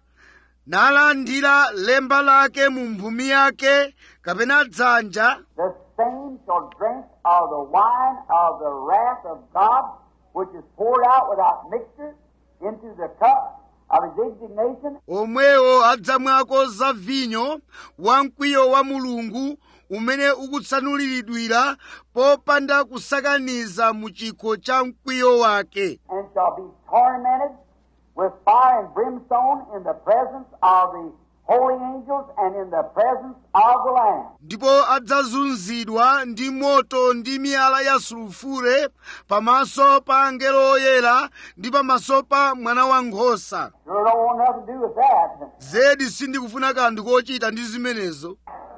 nalandira lemba lake mu mphumi yake kapena dzanja the same shall drink of the wine of the wrath of God, which is poured out without mixture into the cup of his indignation, omwewo adzamwako za vinyo wa mkwiyo wa mulungu umene ukutsanuliridwira popanda kusakaniza mu chikho cha mkwiyo wake and shall be tormented with fire and brimstone in the presence of the holy angels and in the presence of the Lamb. ndipo adzazunzidwa ndi moto ndi miyala ya sulufure pamaso pa angelo oyera ndi pamaso pa mwana wankhosa Sure don't want nothing to do with that. zedi sindikufuna kanthu kochita ndi zimenezo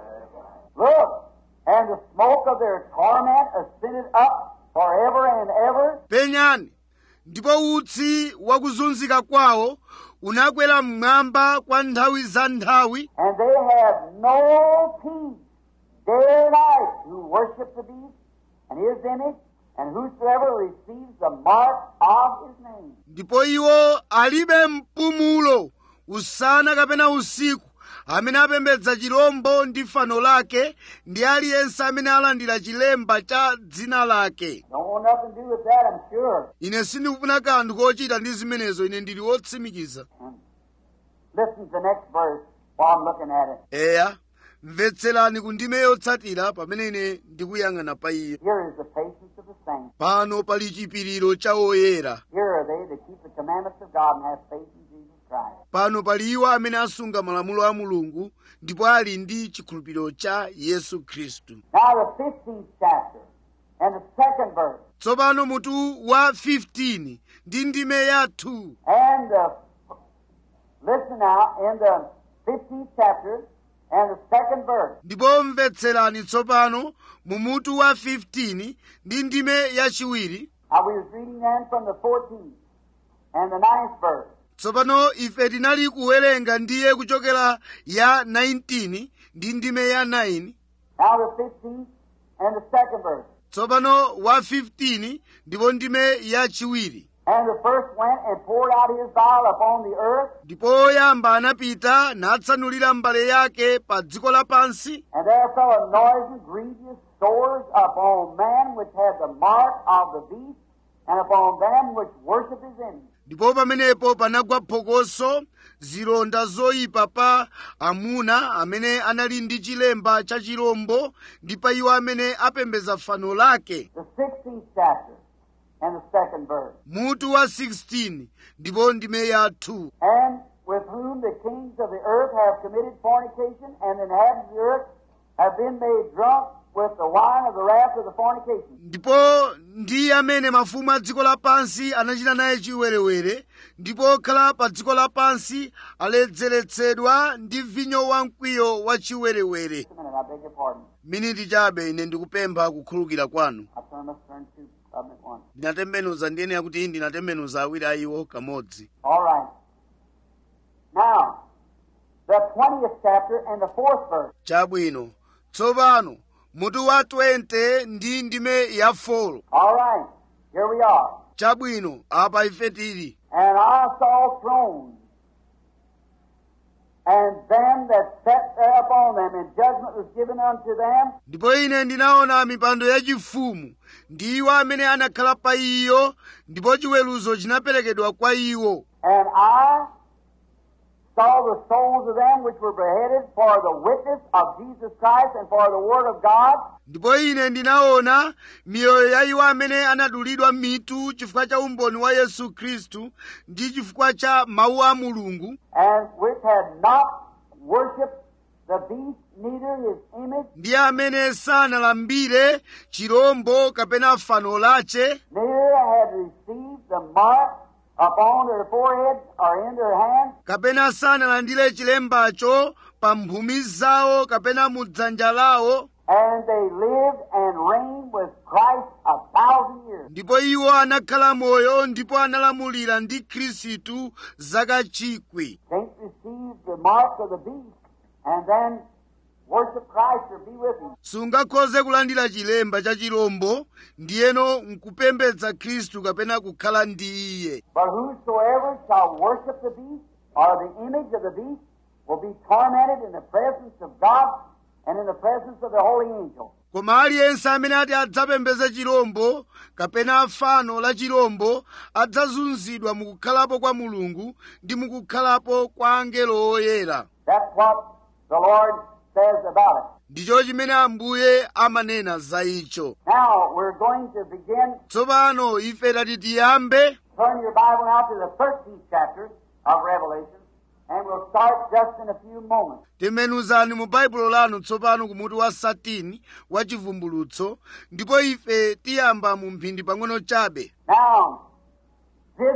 Look, and the smoke of their torment ascended up forever and ever, penyani ndipo utsi wakuzunzika kwawo unakwera mmwamba kwa nthawi za nthawi and they have no peace day or night who worship the beast and his image, and whosoever receives the mark of his name. ndipo iwo alibe mpumulo usana kapena usiku amene apembedza chirombo ndi fano lake ndi aliyense amene alandira chilemba cha dzina lake Don't want nothing to do with that, I'm sure. ine sindikufuna kanthu kochita ndi zimenezo ine ndili wotsimikiza Listen to the next verse while I'm looking at it. eya mvetserani ku ndime yotsatira pamene ine ndikuyang'ana pa iye Here is the patience of the saints. pano pali chipiriro cha oyera Here are they that keep the commandments of God and have faith in Jesus Christ. pano pali iwo amene asunga malamulo a mulungu ndipo ali ndi chikhulupiriro cha yesu khristu Now the 15th chapter and the second verse. tsopano mutu wa 15 ndi ndime ya 2 And uh, listen now, in the 15th chapter and the second verse. ndipo mvetserani tsopano mu mutu wa 15 ndi ndime yachiwiri Now we was reading then from the 14th and the ninth verse. tsopano ife tinali kuwerenga ndiye kuchokera ya 19 ndi ndime ya 9 Now the 15th and the second verse. tsopano wa 15 ndipo ndime yachiwiri And the first went and poured out his vial upon the earth, ndipo oyamba anapita natsanulira mbale yake pa dziko lapansi and there fell a noisome, grievous sores upon man which had the mark of the beast, and upon them which worship his image. ndipo pamenepo panagwa phokoso zilonda zoyipa pa amuna amene anali ndi chilemba cha chirombo ndi pa iwo amene apembedza fano lake The 16th chapter and the second verse. mutu wa 16 ndipo ndime ya 2 And with whom the kings of the earth have committed fornication, and the inhabitants of the earth have been made drunk with the wine of the wrath of the fornication. ndipo ndi amene mafumu a dziko lapansi anachita naye chiwerewere ndipo okhala pa dziko lapansi aledzeretsedwa ndi vinyo wamkwiyo wa chiwerewere Just a minute, I beg your pardon. miniti chabe ine ndikupempha kukhululukira kwanu I turn, must turn to problem at once. ndinatembenuza ndiyenera kuti ndinatembenuza awiri a iwo kamodzi All right. Now, the 20th chapter and the fourth verse. chabwino tsopano mutu wa 20 ndi ndime ya 4 All right. Here we are. chabwino apa ife tili And I saw thrones, and them that sat thereupon them, and judgment was given unto them, ndipo ine ndinaona mipando yachifumu ndi iwo amene anakhala pa iyo ndipo chiweruzo chinaperekedwa kwa iwo and I saw the souls of them which were beheaded for the witness of Jesus Christ and for the word of God, ndipo ine ndinaona miyoyo ya iwo amene anadulidwa mitu chifukwa cha umboni wa yesu khristu ndi chifukwa cha mawu a mulungu and which had not worshipped the beast, neither his image, ndi amene sanalambire chirombo kapena fano lache neither had received the mark upon their foreheads or in their hands, kapena sanalandire chilembacho pa mphumi zawo kapena mu dzanja lawo and they lived and reigned with Christ a thousand years. ndipo iwo anakhala moyo ndipo analamulira ndi khristu zaka chikwi Can't receive the mark of the beast and then worship Christ or be with him. sungakhoze kulandira chilemba cha chirombo ndiyeno nkupembedza khristu kapena kukhala ndi iye But whosoever shall worship the beast or the image of the beast will be tormented in the presence of God and in the presence of the holy angel. koma aliyense amene ati adzapembedze chirombo kapena fano la chirombo adzazunzidwa mukukhalapo kwa mulungu ndi mukukhalapo kwa angelo oyera That's what the Lord says about it. ndicho chimene ambuye amanena za icho Now we're going to begin. tsopano ife tati tiyambe Turn your Bible now to the 13th chapter of Revelation, and we'll start just in a few moments. tembenuzani mu baibulo lanu tsopano kumutu wa satini wa chivumbulutso ndipo ife tiyamba mu mphindi pang'ono chabe Now, this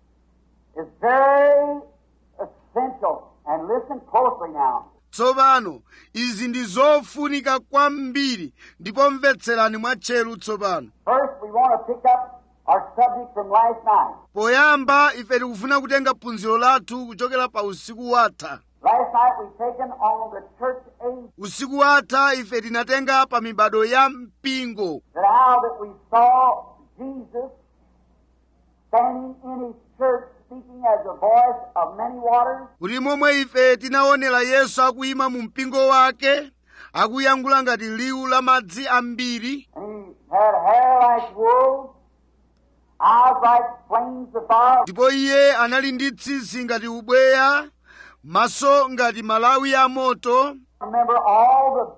is very essential, and listen closely now. tsopano izi ndi zofunika kwambiri ndipo mvetserani mwatcheru tsopano First, we want to pick up our subject from last night. poyamba ife tikufuna kutenga phunziro lathu kuchokera pa usiku watha Last night we taken on the church age, usiku watha ife tinatenga pa mibado ya mpingo that how that we saw Jesus standing in his church speaking as a voice of many waters, kuti momwe ife tinaonera yesu akuyima mu mpingo wake akuyankhula ngati liwu la madzi ambiri and he had hair like wool, eyes like flames of fire, ndipo iye anali ndi tsitsi ngati ubweya maso ngati malawi a moto Remember, all the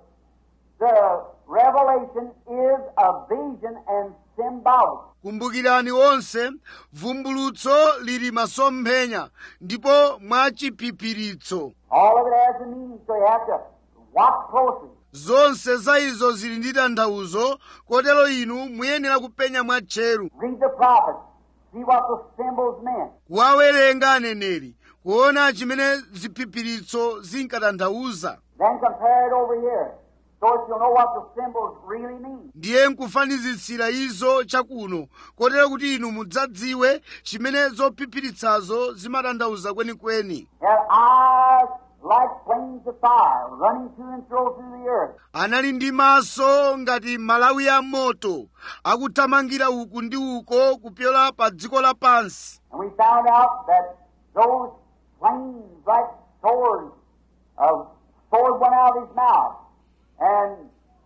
the revelation is a vision and symbolic. kumbukirani onse vumbulutso lili masomphenya ndipo mwachiphiphiritso All of it has a meaning, so you have to watch closely. zonse za izo zili ndi tanthauzo kotero inu muyenera kupenya mwatcheru Read the prophets, see what the symbols meant. kuwawerenga aneneri kuona chimene ziphiphiritso zinkatanthauza Then compare it over here, so that you'll know what the symbols really mean. ndiye nkufanizitsira izo chakuno kotero kuti inu mudzadziwe chimene zophiphiritsazo zimatanthauza kwenikweni He had eyes like flames of fire running to and fro through the earth. anali ndi maso ngati malawi a moto akuthamangira uku ndi uko kupyola pa dziko lapansi And we found out that those flames like swords, a sword went out of his mouth, and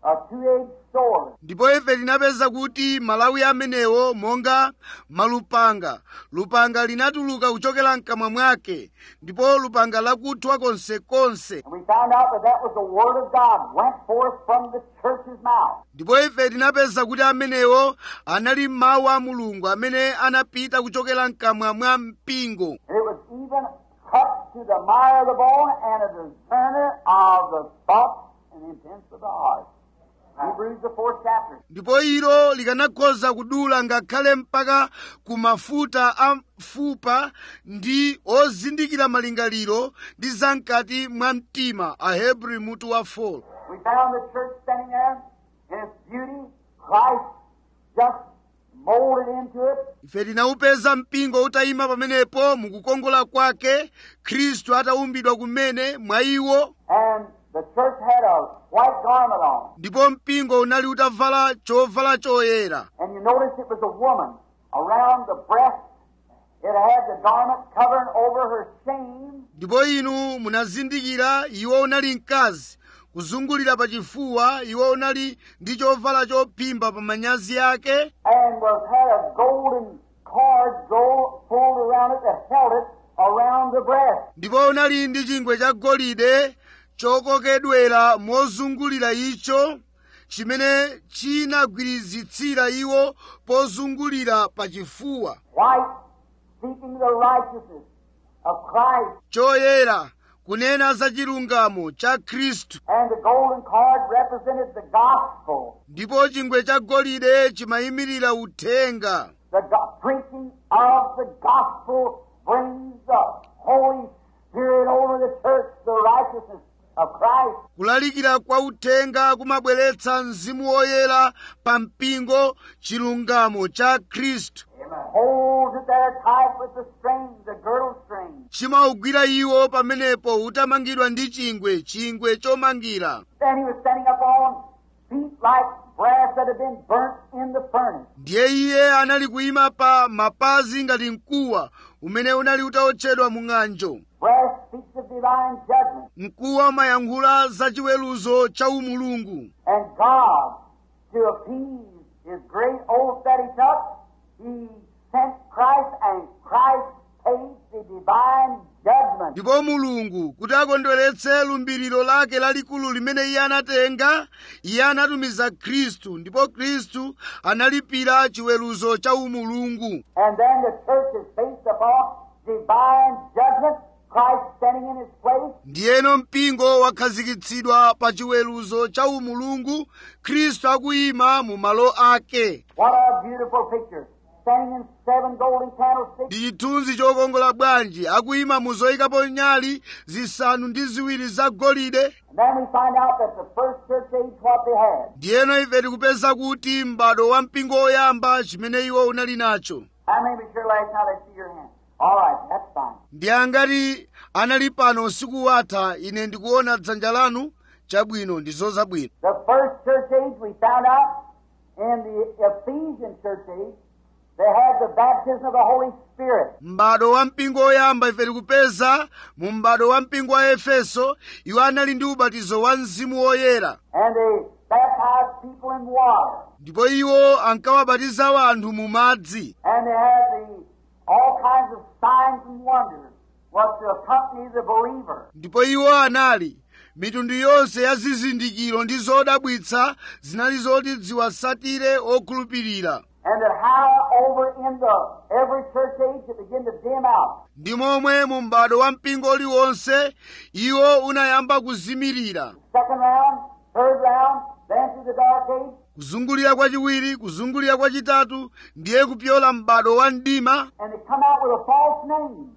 a two-edged sword. ndipo ife tinapeza kuti malawi amenewo monga malupanga lupanga linatuluka kuchokera mkamwa mwake ndipo lupanga lakuthwa konsekonse And we found out that that was the Word of God went forth from the church's mouth. ndipo ife tinapeza kuti amenewo anali mawu a mulungu amene anapita kuchokera mkamwa mwa mpingo And it was even cut to the mire of the bone and a discerner of the thoughts and intents of the heart. Hebrews the fourth chapter. ndipo ilo likanakhoza kudula ngakhale mpaka ku mafuta a mfupa ndi ozindikira malingaliro ndi zamkati mwa mtima ahebri mutu wa 4 We found the church standing there in its beauty, Christ just molded into it, ife tinawupeza mpingo utayima pamenepo mukukongola kwake khristu ataumbidwa kumene mwa iwo and the church had a white garment on. ndipo mpingo unali utavala chovala choyera And you notice it was a woman around the breast. It had the garment covering over her shame, ndipo inu munazindikira iwo unali mkazi kuzungulira pa chifuwa iwo unali ndi chovala chophimba pa manyazi ake and was had a golden cord go pulled around it that held it around the breast. ndipo unali ndi chingwe cha golide chokokedwera mozungulira icho chimene chinagwirizitsira iwo pozungulira pa chifuwa White, seeking the righteousness of Christ, choyera kunena za chilungamo cha khristu and the golden cord represented the gospel, ndipo chingwe cha golide chimayimirira uthenga the go- preaching of the gospel brings the Holy Spirit over the church, the righteousness of Christ. kulalikira kwa uthenga kumabweretsa mzimu woyera pa mpingo chilungamo cha khristu Holds it there tight with the string, the girdle string. chimaugwira iwo pamenepo utamangidwa ndi chingwe chingwe chomangira Then he was standing up on feet like brass that had been burnt in the furnace. ndiye iye anali kuyima pa mapazi ngati mkuwa umene unali utaotchedwa mu ng'anjo Brass speaks of divine judgment. mkuwa umayankhula za chiweruzo cha umulungu And God, to appease his great oath that he took, he sent Christ, and Christ paid the divine judgment. ndipo mulungu kuti akondweretse lumbiriro lake lalikulu limene iye anatenga iye anatumiza khristu ndipo khristu analipira chiweruzo cha umulungu And then the church is based upon divine judgment, Christ standing in his place. ndiyeno mpingo wakhazikitsidwa pa chiweruzo cha umulungu khristu akuyima mu malo ake What a beautiful picture. Standing in seven golden candlesticks. ndi chithunzi chokongola bwanji akuyima mu zoyikapo nyali zisanu ndi ziwiri za golide And then we find out that the first church age, what they had. ndiyeno ife tikupeza kuti m'bado wa mpingo woyamba chimene iwo unali nacho How many was here last night? I see your hand. All right, that's fine. ndi angati anali pano usiku watha ine ndikuona dzanja lanu chabwino ndi zozabwino The first church age we found out in the Ephesian church age, they had the baptism of the Holy Spirit. m'bado wa mpingo woyamba ife tikupeza mu m'bado wa mpingo wa efeso iwo anali ndi ubatizo wa mzimu woyera And they baptized people in water. ndipo iwo ankawabatiza anthu mu madzi And they had the all kinds of signs and wonders was to accompany the believer. ndipo iwo anali mitundu yonse ya zizindikiro ndi zodabwitsa zinali zoti ziwasatire okhulupirira And that how over in the every church age it began to dim out. ndi momwe mu m'bado wa mpingo uliwonse iwo unayamba kuzimirira Second round, third round, then to the dark age. kuzungulira kwachiwiri kuzungulira kwachitatu ndiye kupyola m'bado wa mdima and they come out with a false name,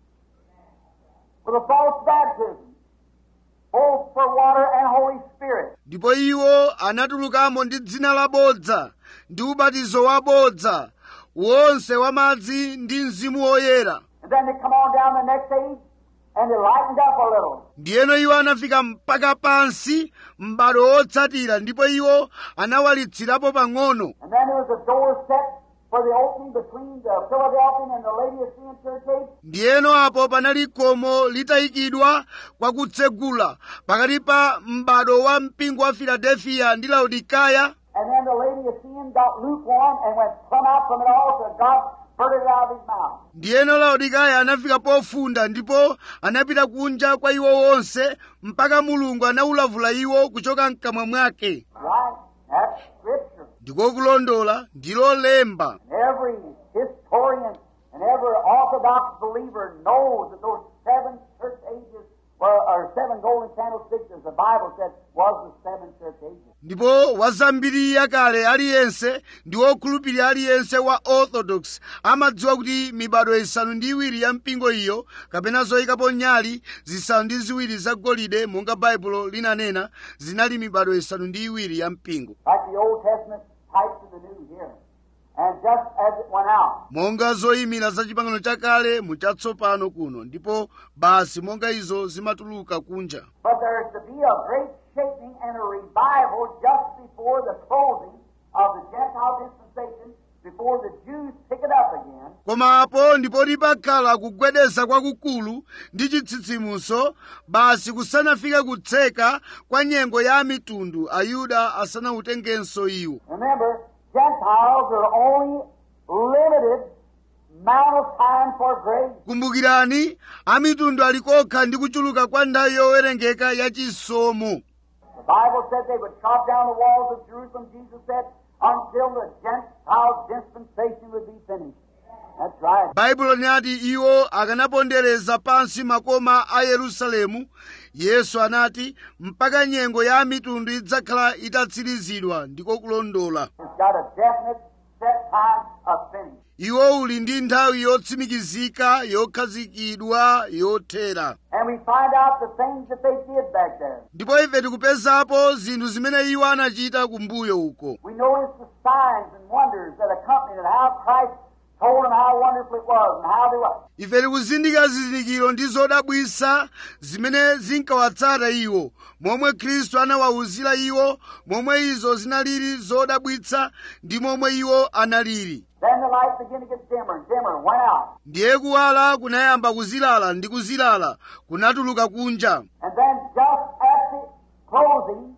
with a false baptism, both for water and Holy Spirit. ndipo iwo anatulukamo ndi dzina labodza ndi ubatizo wabodza wonse wa madzi ndi mzimu woyera And then they come on down the next age, and they lightened up a little. ndiyeno iwo anafika mpaka pansi m'bado wotsatira ndipo iwo anawalitsirapo pang'ono And then there was a door set for the opening between the Philadelphian and the Laodicean church age? ndiyeno apo panali khomo litayikidwa kwa kutsegula pakati pa m'bado wa mpingo wa filadelfiya ndi laodikaya And then the Laodicean got lukewarm and went plumb out from it all till God spurted it out of his mouth. ndiyeno laodikaya anafika pofunda ndipo anapita kunja kwa iwo wonse mpaka mulungu anawulavula iwo kuchoka mkamwa mwake Right? That's Scripture. ndiko kulondola ndilo lemba And every historian and every Orthodox believer knows that those seven church ages were, or seven golden candlesticks, as the Bible said, was the seven church ages. ndipo wazambiri yakale aliyense ndi wokhulupirira aliyense wa orthodox amadziwa kuti mibado isanu ndi iwiri ya mpingo iyo kapena zoyikapo nyali zisanu ndi ziwiri zagolide monga baibulo linanena zinali mibado isanu ndi iwiri ya mpingo Like the Old Testament types of the New here. And just as it went out, monga zoyimira za chipangano chakale muchatsopano kuno ndipo basi monga izo zimatuluka kunja but there is to be a great shaking and a revival just before the closing of the Gentile dispensation, before the Jews pick it up again. koma apo ndipo lipakhala kugwedeza kwakukulu ndi chitsitsimuso basi kusanafike kutseka kwa nyengo ya mitundu ayuda asanautengenso iwo Remember, Gentiles are only limited amount of time for grace. kumbukirani amitundu alikokha ndi kuchuluka kwa nthawi yowerengeka ya chisomo The Bible said they would chop down the walls of Jerusalem, Jesus said, until the Gentile dispensation would be finished. That's right. baibulo linati iwo akanapondereza pansi makoma a yerusalemu yesu anati mpaka nyengo ya mitundu idzakhala itatsirizidwa ndiko kulondola It's got a definite set time of finish. iwo uli ndi nthawi yotsimikizika yokhazikidwa yothera And we find out the things that they did back there. ndipo ife tikupezapo zinthu zimene iwo anachita kumbuyo uko We notice the signs and wonders that accompanied it, how Christ told them how wonderful it was and how they were. ife tikuzindikira zizindikiro ndi zodabwisa zimene zinkawatsata iwo momwe khristu anawawuzira iwo momwe izo zinalili zodabwitsa ndi momwe iwo analili Then the light began to get dimmer and dimmer and went out. ndiye kuwala kunayamba kuzilala ndi kuzilala kunatuluka kunja And then just at the closing,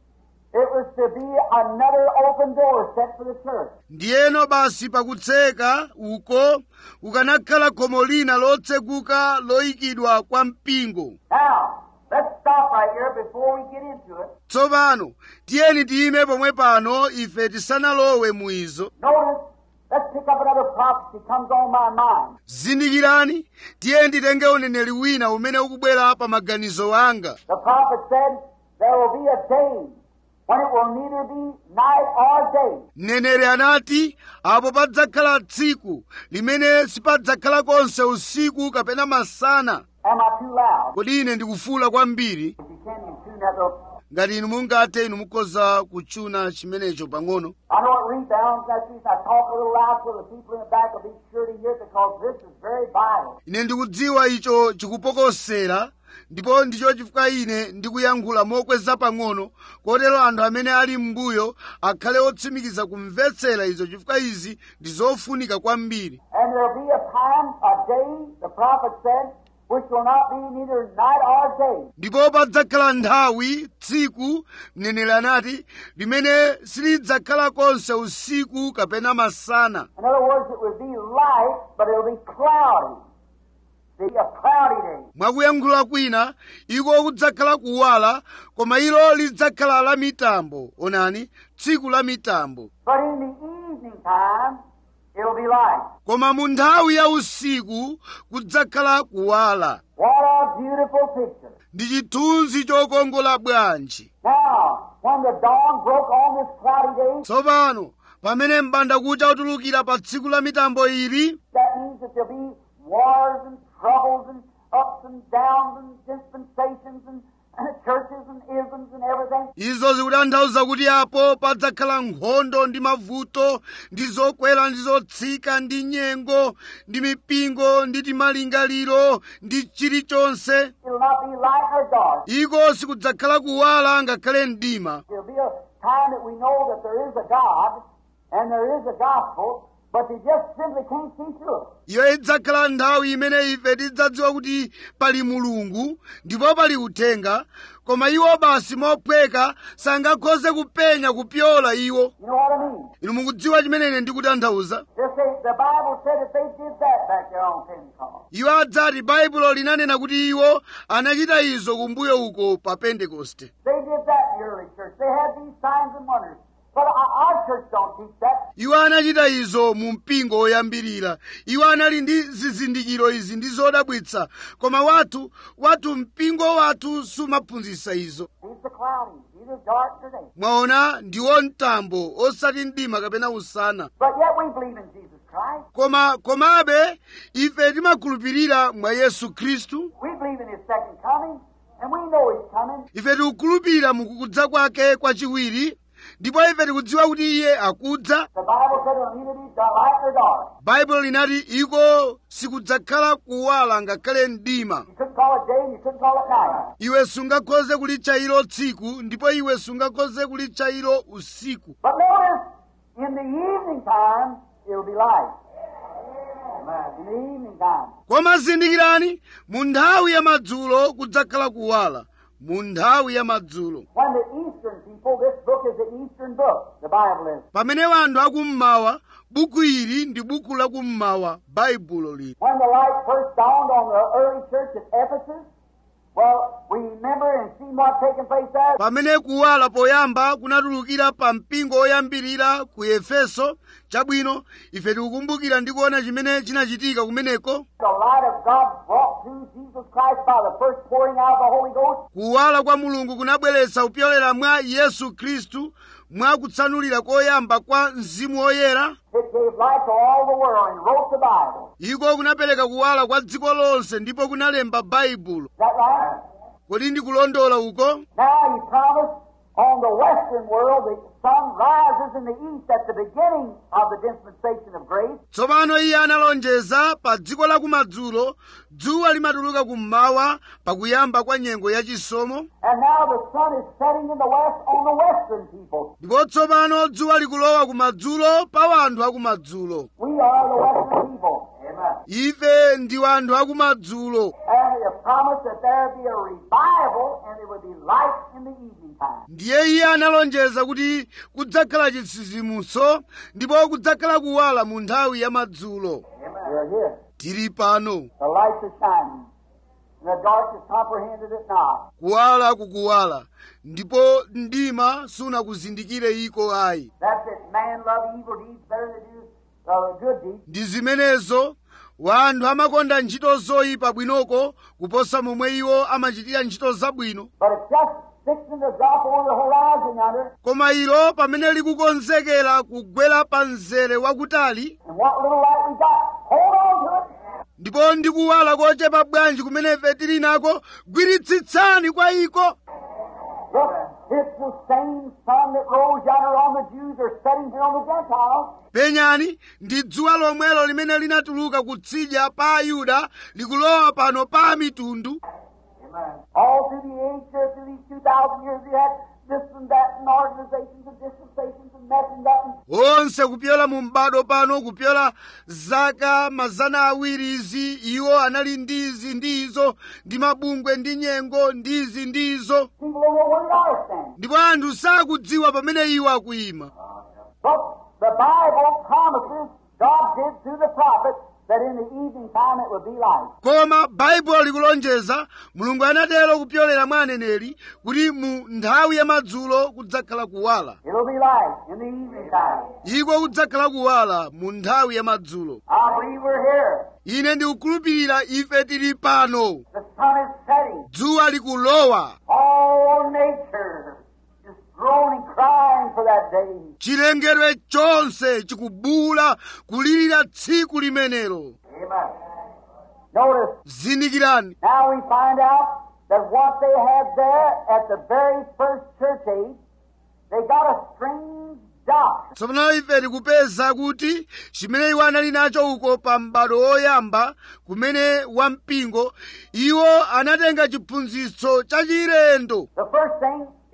it was to be another open door set for the church. ndiyeno basi pakutseka uko kukanakhala khomo lina lotseguka loyikidwa kwa mpingo Now, let's stop right here before we get into it. tsopano tiyeni tiyime pomwe pano ife tisanalowe mu izo Notice, let's pick up another prophecy comes on my mind. zindikirani tiyeni titenge uneneri wina umene ukubwera pa maganizo anga The prophet said, there will be a day when it will neither be night or day. mneneri anati apo padzakhala tsiku limene sipadzakhala konse usiku kapena masana Am I too loud? kodi ine ndikufuula kwambiri If you can, you tune that little. ngati inu mungathe inu mukhoza kutchuna chimenecho pang'ono I know it rebounds that piece. I talk a little loud so the people in the back will be sure to hear it because this is very vital. ine ndikudziwa icho chikupokosera ndipo ndicho chifukwa ine ndikuyankhula mokweza pang'ono kotero anthu amene ali m'mbuyo akhale otsimikiza kumvetsera izo chifukwa izi ndi zofunika kwambiri And there'll be a time, a day, the prophet said, which will not be neither night or day. ndipo padzakhala nthawi tsiku mneneri anati limene silidzakhala konse usiku kapena masana In other words, it will be light, but it'll be cloudy. See, a cloudy day. mwakuyankhula kwina iko kudzakhala kuwala koma ilo lidzakhala la mitambo onani tsiku la mitambo But in the evening time, it'll be light. koma mu nthawi ya usiku kudzakhala kuwala What a beautiful picture. ndi chithunzi chokongola bwanji Now, when the dawn broke on this cloudy day, tsopano pamene m'bandakucha utulukira pa tsiku la mitambo ili that means that there'll be wars and troubles and ups and downs and dispensations and, and churches and isms and everything. izo zikutanthauza kuti apo padzakhala nkhondo ndi mavuto ndi zokwera ndi zotsika ndi nyengo ndi mipingo ndi timalingaliro ndi chilichonse It'll not be light or dark. iko sikudzakhala kuwala ngakhale mdima There'll be a time that we know that there is a God and there is a gospel, but they just simply can't see through it. iyo idzakhala nthawi imene ife tidzadziwa kuti pali mulungu ndipo pali uthenga koma iwo basi mophweka sangakhoze kupenya kupyola iwo You know what I mean? inu mukudziwa chimene ine ndikutanthauza They say the Bible said that they did that back there on Pentecost. iwo adzati baibulo linanena kuti iwo anachita izo kumbuyo uko pa pentekoste They did that in the early church. They had these signs and wonders. But our our church don't teach that. iwo anachita izo mu mpingo woyambirira iwo anali ndi zizindikiro izi ndi zodabwitsa koma wathu wathu mpingo wathu sumaphunzitsa izo He's the cloudy. He's the dark today. mwaona ndiwo mtambo osati mdima kapena usana But yet we believe in Jesus Christ. koma komabe ife timakhulupirira mwa yesu khristu We believe in His second coming, and we know He's coming. ife tikukhulupirira mukukudza kwake kwachiwiri ndipo ife tikudziwa kuti iye akudza The Bible said it'll neither be dark light nor dark. baibulo linati iko sikudzakhala kuwala ngakhale mdima You couldn't call it day and you couldn't call it night. iwe sungakhoze kulitcha ilo tsiku ndipo iwe sungakhoze kulitcha ilo usiku But notice, in the evening time, it'll be light. In the evening time. koma zindikirani mu nthawi ya madzulo kudzakhala kuwala mu nthawi ya madzulo When the eastern people, this book is the eastern book, the Bible is. pamene wanthu akummawa buku ili ndi buku lakummawa baibulo lili When the light first dawned on the early church at Ephesus, well, we remember and see what taken place there. pamene kuwala poyamba kunatulukira pa mpingo oyambirira ku efeso chabwino ife tikukumbukira ndi kuona chimene chinachitika kumeneko The light of God brought to Jesus Christ by the first pouring out of the Holy Ghost. kuwala kwa mulungu kunabweretsa kupyolera mwa yesu khristu mwa kutsanulira koyamba kwa mzimu woyera It gave light to all the world and wrote the Bible. iko kunapereka kuwala kwa dziko lonse ndipo kunalemba baibulo Is that right? kodi ndikulondola uko Now he promised on the western world the sun rises in the east at the beginning of the dispensation of grace. tsopano iye analonjeza pa dziko la kumadzulo dzuwa limatuluka kummawa pakuyamba kwa nyengo yachisomo And now the sun is setting in the west on the western people. ndipo tsopano dzuwa likulowa kumadzulo pa wanthu akumadzulo We are the western people. Amen. ife ndi wanthu akumadzulo And he has promised that there be a revival and it would be light in the evening time. ndiye iye analonjeza kuti kudzakhala chitsitsimutso ndipo kudzakhala kuwala mu nthawi ya madzulo We're here. tili pano The lights are shining. And the darkness comprehended it not. kuwala kukuwala ndipo mdima sunakuzindikire iko ayi That's it. Man love evil deeds better than do uh, good deeds. ndi zimenezo wanthu amakonda ntchito zoyipa bwinoko kuposa momwe iwo amachitira ntchito zabwino But it's just fixing to drop over the horizon yonder. koma ilo pamene likukonzekera kugwera pa mzere wakutali And what little light we got, hold on to it. ndipo ndi kuwala kochepa bwanji kumene ife tili nako gwiritsitsani kwa iko Look, it's the same sun that rose yonder on the Jews are setting here on the Gentiles. penyani ndi dzuwa lomwelo limene linatuluka kutsidya pa ayuda likulowa pano pa mitundu All through the age, here, through these 2,000 years, we had this and that and organizations and dispensations and that and that. And onse kupyola mu m'bado pano kupyola zaka mazana awiri izi iwo anali ndizi ndizo ndi mabungwe ndi nyengo ndizi ndizo people don't know where they are standing. ndipo anthu sakudziwa pamene iwo akuyima But the Bible promises, God did through the prophet, that in the evening time it would be light. koma baibulo likulonjeza mulungu anatero kupyolera mwa aneneri kuti mu nthawi ya madzulo kudzakhala kuwala It'll be light in the evening time. iko kudzakhala kuwala mu nthawi ya madzulo I believe we're here. ine ndikukhulupirira ife tili pano The sun is setting. dzuwa likulowa All nature is groaning, crying for that day. chilengedwe chonse chikubuula kulirira tsiku limenelo Amen. Notice, zindikirani now we find out that what they had there at the very first church age, they got a strange doctrine. tsopano ife tikupeza kuti chimene iwo anali nacho uko pa m'bado woyamba kumene wampingo iwo anatenga chiphunzitso chachilendo The first thing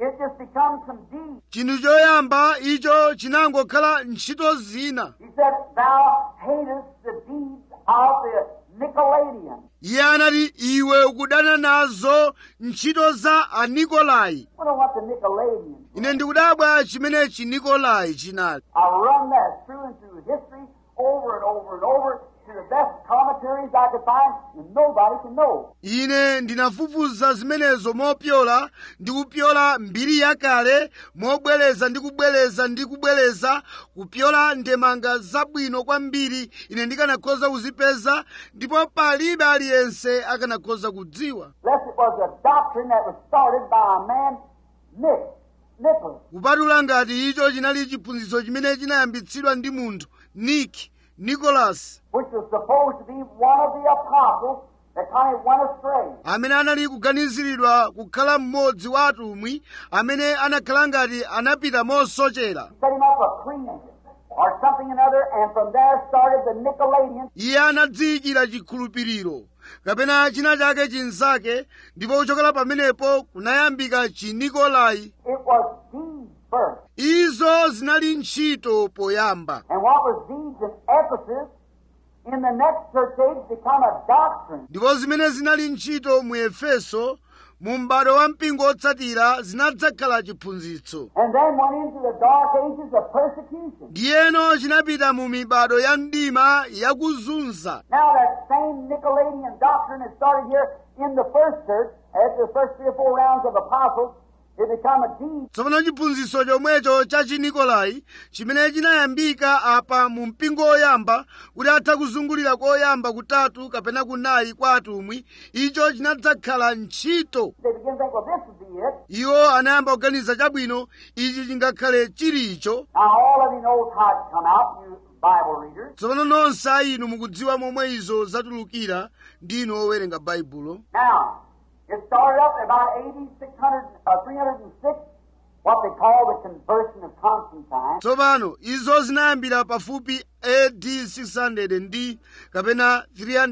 it just becomes some deeds. chinthu choyamba icho chinangokhala ntchito zina He said, Thou hatest the deeds of the Nicolaitans. iye anati iwe ukudana nazo ntchito za anikolai I wonder what the Nicolaitans ine ndikudabwa chimene chinikolai chinali I run that through and through history over and over and over to the best commentaries I could find, and nobody can know. ine ndinafufuza zimenezo mopyola ndi kupyola mbiri yakale mobwereza ndi kubwereza ndi kubwereza kupyola ndemanga zabwino kwambiri ine ndikanakhoza kuzipeza ndipo palibe aliyense akanakhoza kudziwa Unless it was a doctrine that was started by a man, Nick, Nicholas. kupatula ngati icho chinali chiphunzitso chimene chinayambitsidwa ndi munthu nick nicholas which was supposed to be one of the apostles that kind of went astray. amene anali kuganiziridwa kukhala mmodzi wa atumwi amene anakhala ngati anapita mosochera Set him up a creed or something another, and from there started the Nicolaitans. iye anadziyikira chikhulupiriro kapena china chake chinzake ndipo kuchokera pamenepo kunayambika chinikolai It was deeds first. izo zinali ntchito poyamba And what was deeds in Ephesus, in the next church age, become a doctrine. ndipo zimene zinali ntchito mu efeso mu m'bado wa mpingo otsatira zinadzakhala chiphunzitso And then went into the dark ages of persecution. ndiyeno chinapita mu mibado ya mdima yakuzunza Now that same Nicolaitan doctrine has started here in the first church, after the first three or four rounds of apostles, it become a deed. tsopano chiphunzitso chomwecho cha chinikolai chimene chinayambika apa mu mpingo oyamba kuti atha kuzungulira koyamba kutatu kapena kunayi kwa atumwi icho chinadzakhala ntchito They begin to think, well, this would be it. iwo anayamba kuganiza chabwino ichi chingakhale chilicho Now, all of you knows how it come out, you Bible readers. tsopano nonse a inu mukudziwa momwe izo zatulukira ndinu owerenga baibulo Now, it started up at about 80, 600, uh, 306, what they call the conversion of Constantine. tsopano izo zinayambira pafupi AD 600 ndi kapena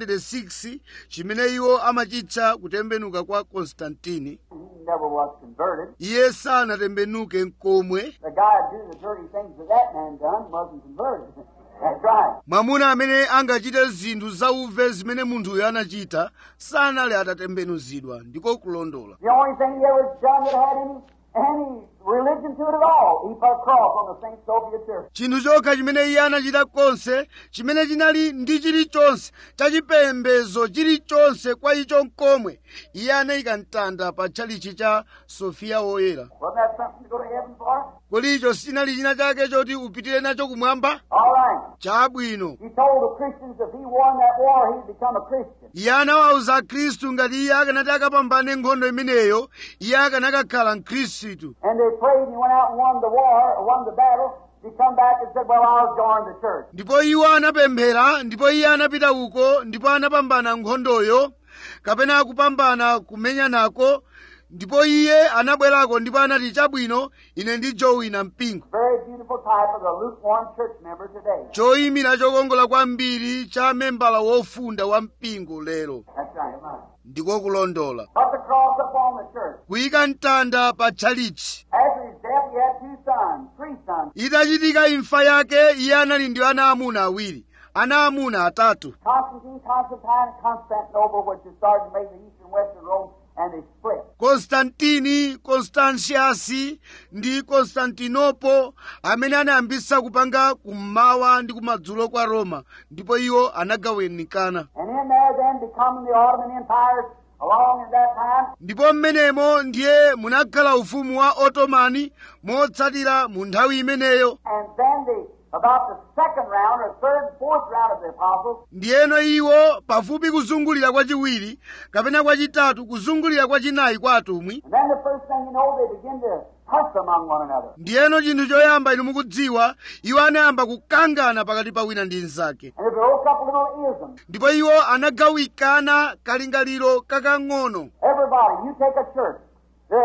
306 chimene iwo amachitcha kutembenuka kwa konstantini He never was converted. iye sanatembenuke nkomwe The guy who do the dirty things that that man done wasn't converted. That's right. mwamuna amene angachite zinthu zauve zimene munthuyo anachita sanali atatembenuzidwa ndiko kulondola The only thing he ever done that had any any religion to it at all, he put a cross on the St. Sophia Church. chinthu chokha chimene iye anachita konse chimene chinali ndi chilichonse chachipembedzo chilichonse kwa icho nkomwe iye anayika mtanda pa tchalichi cha sofiya woyera Wasn't that something to go to heaven for? kodi icho sinali china chake choti upitire nacho kumwamba All right. chabwino He told the Christians if he won that war, he'd become a Christian. iye anawawuza akhristu ngati iye akanati akapambane nkhondo imeneyo iye akanakakhala mkhristu And they prayed and he went out and won the war, or won the battle. He come back and said, well, I'll join the church. ndipo iwo anapemphera ndipo iye anapita uko ndipo anapambana nkhondoyo kapena kupambana kumenya nako ndipo iye anabwerako ndipo anati chabwino ine ndijowina mpingo Very beautiful type of the lukewarm church member today. choyimira chokongola kwambiri cha membala wofunda wa mpingo lero That's right. ndiko kulondola Put the cross upon the church. kuyika mtanda pa tchalichi After his death, he had two sons, three sons. itachitika imfa yake iye anali ndi ana amuna awiri ana amuna atatu Constantine, Constantine, and Constantinople, which is started to make the eastern western Rome, and they split. konstantini konstantiasi ndi konstantinopo amene anayambisa kupanga kummawa ndi kumadzulo kwa roma ndipo iwo anagawanikana And in there then becoming the Ottoman Empire along at that time, ndipo mmenemo ndiye munakhala ufumu wa otomani motsatira mu nthawi imeneyo and then the about the second round or third, fourth round of the apostles, ndiyeno iwo pafupi kuzungulira kwachiwiri kapena kwachitatu kuzungulira kwachinayi kwa atumwi and then the first thing you know, they begin to fuss among one another. ndiyeno chinthu choyamba inu mukudziwa iwo anayamba kukangana pakati pa wina ndi mnzake And they broke up a little ism. ndipo iwo anagawikana kalingaliro kakang'ono Everybody, you take a church. The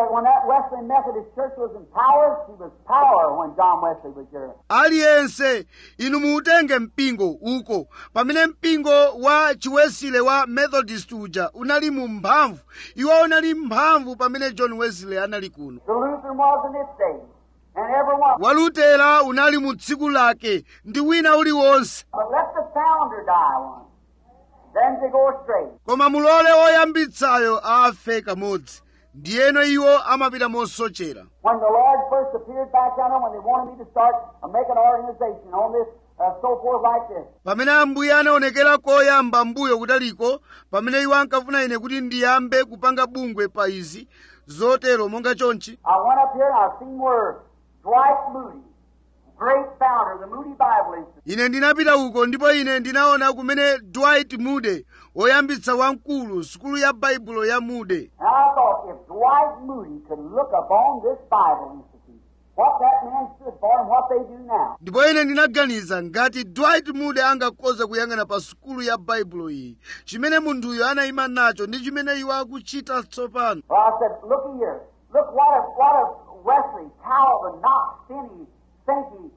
that when that Wesleyan Methodist Church was in power, she was power when John Wesley was here. aliyense inu muutenge mpingo uko pamene mpingo wa chiwesile wa methodist uja unali mu mphamvu iwo unali mphamvu pamene john wesley anali kuno The Lutheran was in its day, and everyone. walutera unali mu tsiku lake ndi wina uliwonse But let the founder die once, then they go astray. koma mulole woyambitsayo afe kamodzi ndiyeno iwo amapita mosochera When the Lord first appeared back down there, when they wanted me to start uh, make an organization on this, uh, so forth like this, pamene ambuye anaonekera koyamba mbuyo kutaliko pamene iwo ankafuna ine kuti ndiyambe kupanga bungwe pa izi zotero monga chonchi I went up here and I seen where Dwight Moody, great founder of the Moody Bible Institute, ine ndinapita uko ndipo ine ndinaona kumene dwight moody woyambitsa wamkulu sukulu ya baibulo ya moody and I thought if Dwight Moody could look upon this Bible Institute, what that man stood for and what they do now, ndipo ine ndinaganiza ngati dwight moody angakhoza kuyang'ana pa sukulu ya baibulo iyi chimene munthuyo anayima nacho ndi chimene iwo akuchita tsopano well, I said, looky here, look what if, what if Wesley, Calvin, Knox, Finney, Sankey,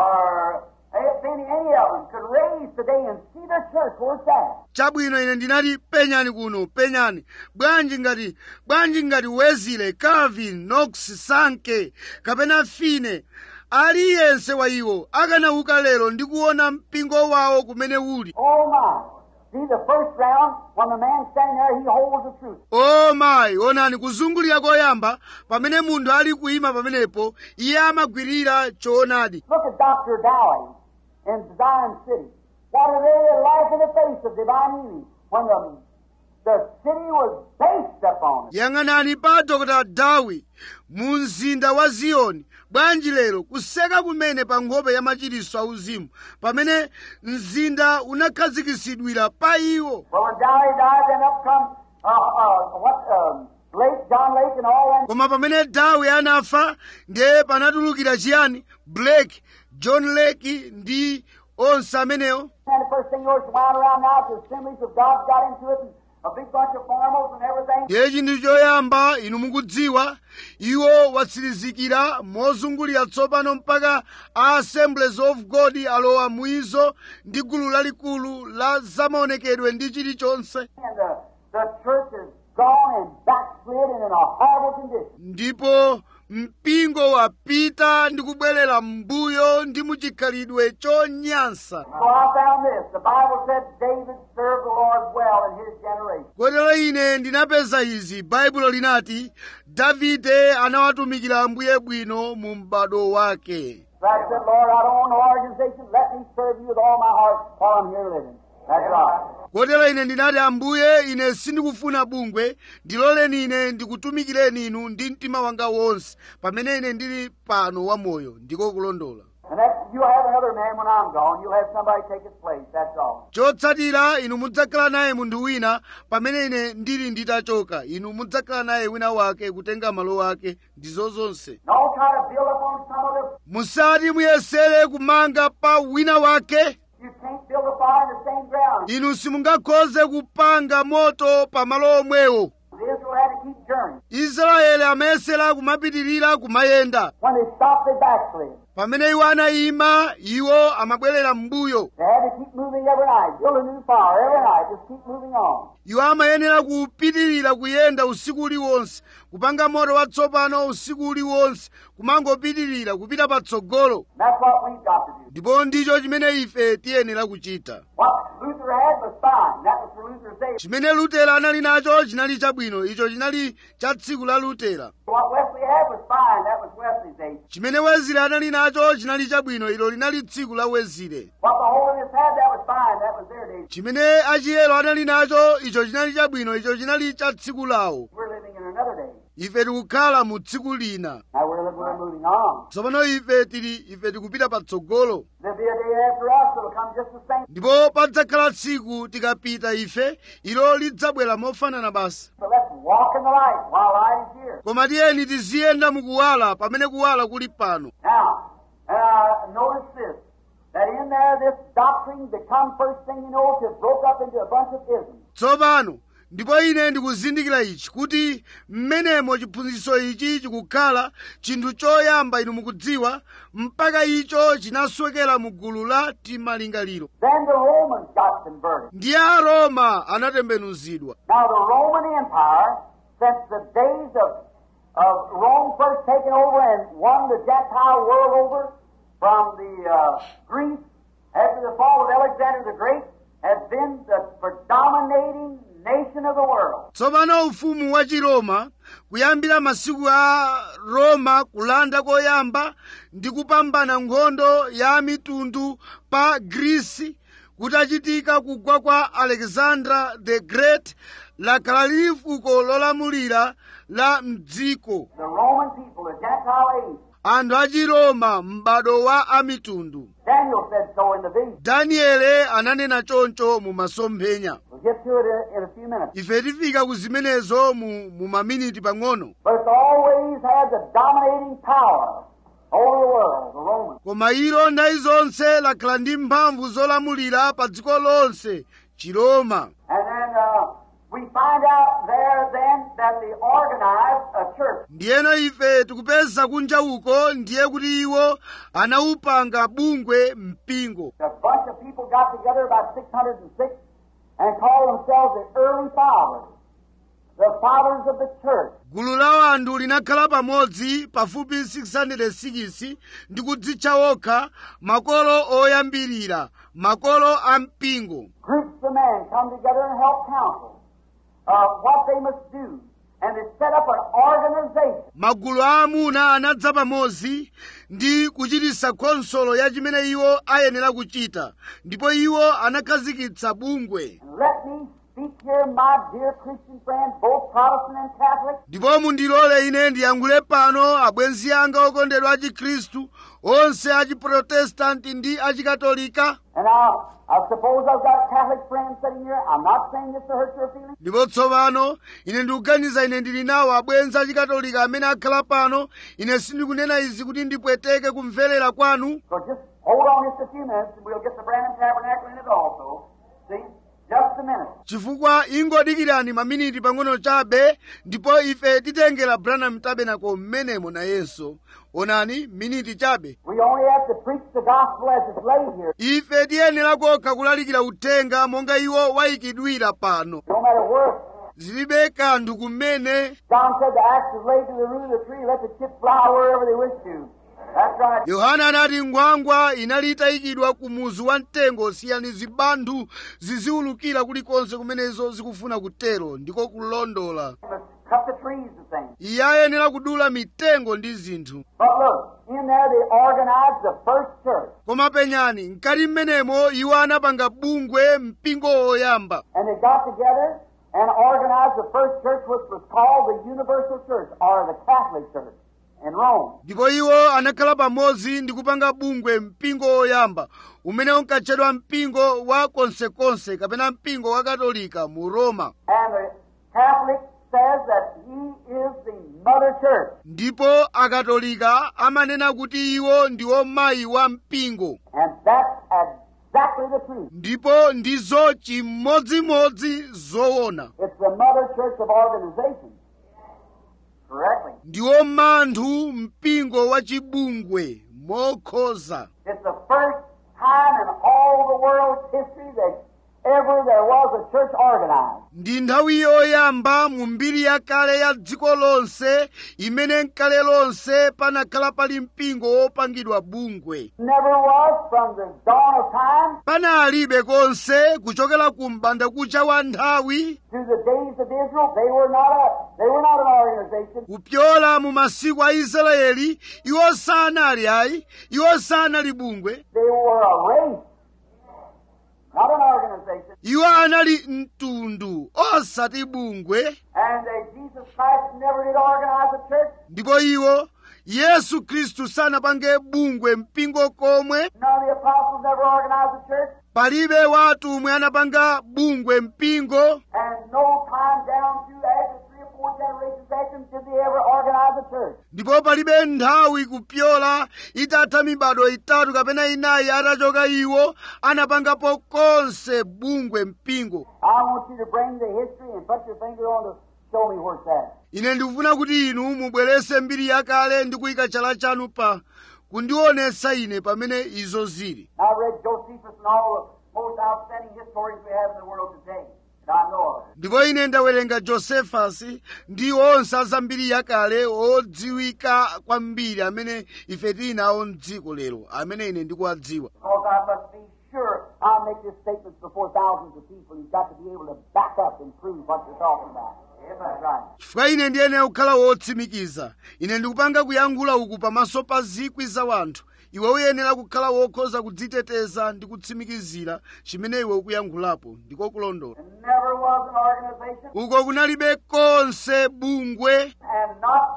or eh, Finney, any of them could raise today and see their church where it's at. chabwino ine ndinati penyani kuno penyani bwanji ngati bwanji ngati wezile calvin knox sanke kapena fine aliyense wa iwo akanauka lero ndi kuona mpingo wawo kumene uli Oh my! See the first round, when the man standing there, he holds the truth. o mayi onani kuzungulira koyamba pamene munthu ali kuyima pamenepo iye amagwirira choonadi Look at Dr. Dowie in Zion City. What a really life in the face of divine healing when the, the city was based upon it. yang'anani pa dr dawi mu mzinda wa ziyoni bwanji lero kuseka kumene pa nkhope ya machiritso auzimu pamene mzinda unakhazikisidwira pa iwo Well, when Dowie died, then up come uh, uh, what um, Lake John Lake and all them. koma pamene dawi anafa ndiye panatulukira chiyani blake john lake ndi onse amenewo And the first thing yours wound around now, the assemblies of God got into it, and a big bunch of farmers and everything. ndiye chinthu choyamba inu mukudziwa iwo watsirizikira mozungulira tsopano mpaka a assemblies of god alowa muizo ndi gulu lalikulu la zamaonekedwe ndi chilichonse And the, the church is gone and backslid and in a horrible condition. ndipo mpingo wapita ndi kubwerera m'mbuyo ndi muchikhalidwe chonyansa So I found this. The Bible said David served the Lord well in his generation. kotero ine ndinapeza izi baibulo linati davide anawatumikira ambuye bwino mu m'bado wake So I said, Lord, I don't want no organization. Let me serve you with all my heart while I'm here living. That's right. kotero ine ndinati ambuye ine sindikufuna bungwe ndiloleni ine ndikutumikireni inu ndi mtima wanga wonse pamene ine ndili pano wamoyo ndiko kulondola And that you'll have another man when I'm gone. You'll have somebody take his place. That's all. chotsatira inu mudzakhala naye munthu wina pamene ine ndili nditachoka inu mudzakhala naye wina wake kutenga malo ake ndizo zonse Don't try to build up on some other. musati muyesere kumanga pa wina wake You can't build a fire in the same ground. inu simungakhoze kupanga moto pa malo omwewo Israel had to keep journeying. israeli amayesera kumapitirira kumayenda When they stopped, they backslid. pamene iwo anayima iwo amabwerera m'mbuyo They had to keep moving every night. Build a new fire every night. Just keep moving on. iwo amayenera kupitirira kuyenda usiku uliwonse kupanga moto watsopano usiku uliwonse kumangopitirira kupita patsogolo And that's what we've got to do. ndipo ndicho chimene ife tiyenera kuchita What Luther had was fine. That was for Luther's day. chimene lutera anali nacho chinali chabwino icho chinali cha tsiku la lutera What Wesley had was fine. That was Wesley's day. chimene wezile anali nacho chinali chabwino ilo linali tsiku la wezile What the Holiness had, that was fine. That was their day. chimene achiyero anali nacho icho chinali chabwino icho chinali cha tsiku lawo We're living in another day. ife tikukhala mu tsiku lina Now we're, living, we're moving on. tsopano ife tili ife tikupita patsogolo There'll be a day after us that'll come just the same. ndipo padzakhala tsiku tikapita ife ilo lidzabwera mofanana basi So let's walk in the light while light is here. koma tiyeni tiziyenda mukuwala pamene kuwala kuli pano Now, uh, notice this. That in there, this doctrine become first thing you know, it broke up into a bunch of isms. tsopano ndipo ine ndikuzindikira ichi kuti mmenemo chiphunzitso ichi chikukhala chinthu choyamba inu mukudziwa mpaka icho chinaswekera mu gulu la timalingaliro Then the Romans got converted. ndiye aroma anatembenuzidwa Now, the Roman Empire, since the days of, of Rome first taking over and won the Gentile world over from the uh, Greeks after the fall of Alexander the Great, has been the predominating nation of the world. tsopano ufumu wa chiroma kuyambira masiku a roma kulanda koyamba ndi kupambana nkhondo ya mitundu pa grisi kutachitika kugwa kwa alexander the great lakhala lili fuko lolamulira la mdziko The Roman people, the Gentile age. anthu a chiroma m'bado wa amitundu Daniel said so in the vision. daniele ananena choncho mu masomphenya We'll get to it in, in a few minutes. ife tifika ku zimenezo mu, mu maminiti pang'ono But it's always had the dominating power over the world, the Romans. koma ilo nthawi zonse lakhala ndi mphamvu zolamulira pa dziko lonse chiroma And then uh, we find out there then that they organized a church. ndiyeno ife tikupeza kunja uko ndiye kuti iwo anawupanga bungwe mpingo A bunch of people got together about 606 and called themselves the early fathers, the fathers of the church. gulu la anthu linakhala pamodzi pafupi 606 ndi kudzitcha okha makolo oyambirira makolo a mpingo Groups of men come together and help counsel uh, what they must do. And they set up an organization. magulu a amuna anadza pamodzi ndi kuchititsa khonsolo ya chimene iwo ayenera kuchita ndipo iwo anakhazikitsa bungwe And let me speak here, my dear Christian friends, both Protestant and Catholic. ndipo mundilole ine ndiyankhule pano abwenzi anga okondedwa a chikhristu onse a chiprotestanti ndi achikatolika And now, I suppose I've got Catholic friends sitting here. I'm not saying this to hurt your feelings. ndipo tsopano ine ndikuganiza ine ndili nawo abwenzi achikatolika amene akhala pano ine sindikunena izi kuti ndipweteke kumverera kwanu So just hold on just a few minutes and we'll get the Branham Tabernacle in it also. See? Just a minute. chifukwa ingodikirani maminiti pang'ono chabe ndipo ife titengera branham tabernacle mmenemo nayenso onani miniti chabe We only have to preach the gospel as it's laid here. ife tiyenera kokha kulalikira uthenga monga iwo wayikidwira pano No matter where. zilibe kanthu kumene John said the axe is laid to the root of the tree. Let the chips fly wherever they wish to. That's right. yohana anati ngwangwa inali itayikidwa ku muzu wa mtengo siyani zibanthu ziziwulukira kulikonse kumenezo zikufuna kutero ndiko kulondola You must cut the trees and things. iye ayenera kudula mitengo ndi zinthu But look, in there they organized the first church. koma penyani mkati mmenemo iwo anapanga bungwe mpingo woyamba And they got together and organized the first church which was called the Universal Church or the Catholic Church in Rome. ndipo iwo anakhala pamodzi ndi kupanga bungwe mpingo woyamba umene unkatchedwa mpingo wa konsekonse kapena mpingo wa katolika mu roma And the Catholic says that he is the mother church. ndipo akatolika amanena kuti iwo ndiwo mayi wa mpingo And that's exactly the truth. ndipo ndizo chimodzimodzi zoona It's the mother church of organization. Correctly. ndiwo manthu mpingo wa chibungwe mokhoza It's the first time in all the world's history that ever there was a church organized. ndi nthawi yoyamba mu mbiri yakale ya dziko lonse imene nkale lonse panakhala pali mpingo wopangidwa bungwe Never was from the dawn of time panalibe konse kuchokera ku m'bandakucha wa nthawi to the days of Israel. They were not a they were not an organization. kupyola mu masiku a israeli iwo sanali ayi iwo sanali bungwe They were a race, not an organization. iwo anali mtundu osati bungwe And uh, Jesus Christ never did organize a church. ndipo iwo yesu khristu sanapange bungwe mpingo komwe None of the apostles never organized a church. palibe watu omwe anapanga bungwe mpingo And no time down to after three or four generations after them did they ever organize outside the church. ndipo palibe nthawi kupyola itatha mibado itatu kapena inayi atachoka iwo anapangapo konse bungwe mpingo I want you to bring the history and put your finger on to show me where it's at. ine ndikufuna kuti inu mubwerese mbiri yakale ndi kuyika chala chanu pa kundionetsa ine pamene izo zili I read Josephus and all the most outstanding historians we have in the world today that I know of. ndipo ine ndawerenga josefasi ndi onse azambiri yakale odziwika kwambiri amene ife tili nawo mdziko lero amene ine ndikuwadziwa Because I must be sure I'll make this statement before thousands of people. You've got to be able to back up and prove what you're talking about. Yes, that's right. chifukwa ine ndiyenera kukhala wotsimikiza ine ndikupanga kuyankhula uku pamaso pa zikwi za wanthu iwe uyenera kukhala wokhoza kudziteteza ndi kutsimikizira chimene iwe ukuyankhulapo ndiko kulondola There never was an organization uko kunalibe konse bungwe and not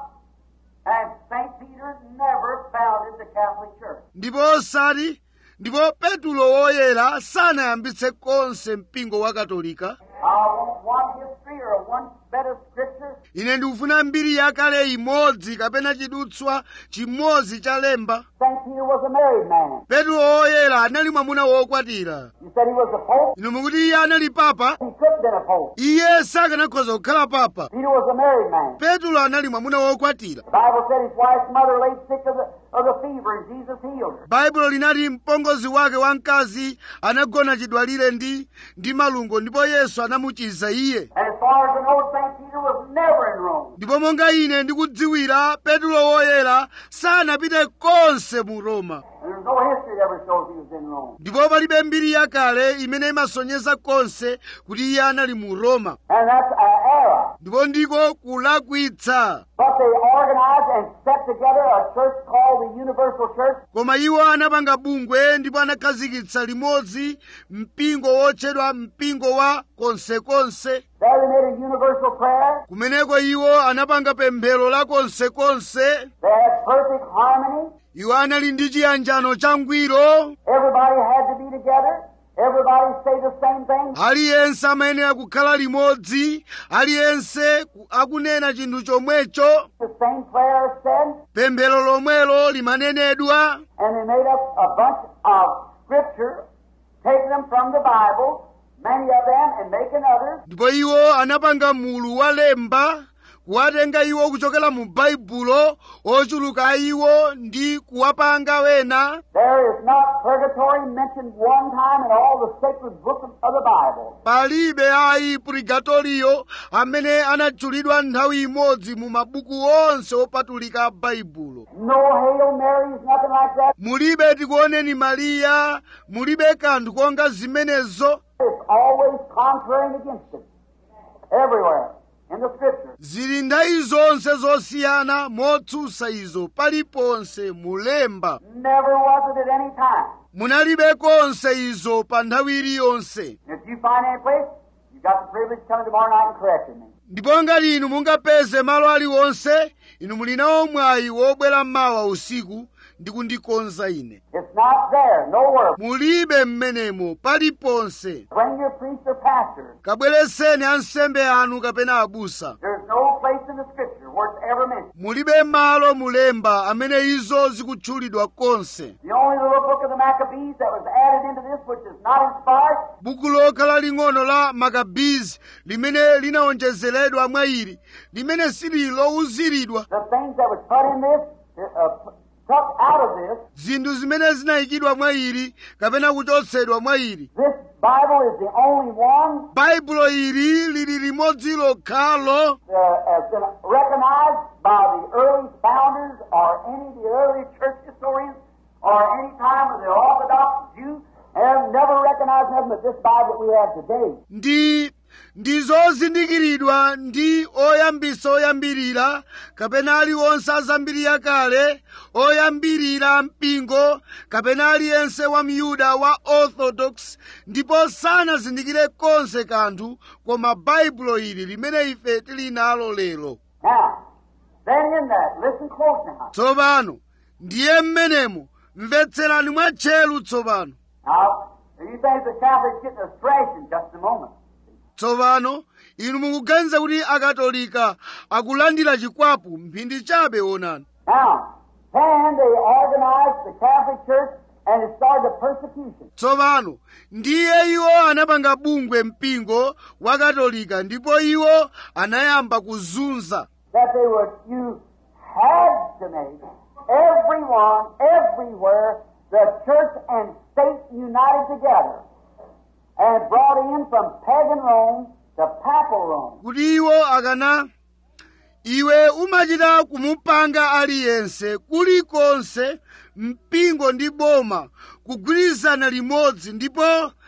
and St. Peter never founded the Catholic Church. ndipo osati ndipo petulo woyera sanayambitse konse mpingo wa katolika I want one history or one bit of scripture ine ndikufuna mbiri yakale imodzi kapena chidutswa chimodzi cha lemba St. Peter was a married man. petulo woyera anali mwamuna wokwatira You said he was a pope? inu mukuti iye anali papa He could have been a pope. iye sakanakhoza kukhala papa Peter was a married man. petulo anali mwamuna wokwatira The Bible said his wife's mother laid sick of the, of the fever and Jesus healed her. baibulo linati mpongozi wake wamkazi anagona chidwalire ndi ndi malungo ndipo yesu anamuchiza iye And as far as I know, St. Peter was never in Rome. ndipo monga ine ndikudziwira petulo woyera sanapite konse mu roma And there's no history that ever shows he was in Rome. ndipo palibe mbiri yakale imene imasonyeza konse kuti iye anali mu roma And that's an error. ndipo ndiko kulakwitsa But they organized and set together a church called the Universal Church. koma iwo anapanga bungwe ndipo anakhazikitsa limodzi mpingo wotchedwa mpingo wa konsekonse There they made a universal prayer. kumeneko iwo anapanga pemphero la konsekonse They had perfect harmony. iwo anali ndi chiyanjano changwiro Everybody had to be together. Everybody say the same thing. aliyense amayenera kukhala limodzi aliyense ku- akunena chinthu chomwecho The same prayer said. pemphero lomwelo limanenedwa And they made up a bunch of scripture, taking them from the Bible, many of them, and making others. ndipo iwo anapanga mulu wa lemba kuwatenga iwo kuchokera mu baibulo ochuluka iwo ndi kuwapanga wena There is not purgatory mentioned one time in all the sacred books of the Bible. palibe ayi purigatoriyo amene anatchulidwa nthawi imodzi mu mabuku onse opatulika a baibulo No Hail Marys, nothing like that. mulibe tikuoneni mariya mulibe kanthu konga zimenezo It's always contrary and against it. Everywhere in the Scripture. zili nthawi zonse zosiyana motsutsa izo paliponse mulemba Never was it at any time. munalibe konse izo pa nthawi iliyonse If you find any place, you've got the privilege of coming tomorrow night and correcting me. ndipo ngati inu mungapeze malo aliwonse inu muli nawo mwayi wobwera mmawa usiku ndi kundikonza ine It's not there, nowhere. mulibe mmenemo paliponse Bring your priest or pastor. kabwereseni ansembe anu kapena abusa There's no place in the Scripture where it's ever mentioned. mulibe malo mulemba amene izo zikutchulidwa konse The only little book of the Maccabees that was added into this, which is not inspired, buku lokhala ling'ono la makabizi limene linawonjezeredwa mwa ili limene sili lowuziridwa the things that was put in this, uh, took out of this, zinthu zimene zinayikidwa mwa ili kapena kuchotsedwa mwa ili this Bible is the only one baibulo ili lili limodzi lokhalo uh, has been recognized by the early founders or any of the early church historians or any time of the Orthodox Jew have never recognized nothing but this Bible that we have today. ndi ndi zozindikiridwa ndi oyambisa oyambirira kapena aliwonse azambiri yakale oyambirira mpingo kapena aliyense wa myuda wa orthodox ndipo sanazindikire konse kanthu koma baibulo ili limene ife tili nalo lero Now, then in that, listen close now. tsopano ndiye mmenemo mvetserani mwatcheru tsopano Now, if you think the Catholics getting a thrashing just a moment. tsopano inu mukuganiza kuti akatolika akulandira chikwapu mphindi chabe onani Now, then they organized the Catholic Church and it started the persecution. tsopano ndiye iwo anapanga bungwe mpingo wa katolika ndipo iwo anayamba kuzunza That they would, you had to make everyone, everywhere, the church and state united together and brought in from pagan Rome to papal Rome. kuti iwo akana iwe umachita kumupanga aliyense kulikonse mpingo ndi boma kugwirizana limodzi ndipo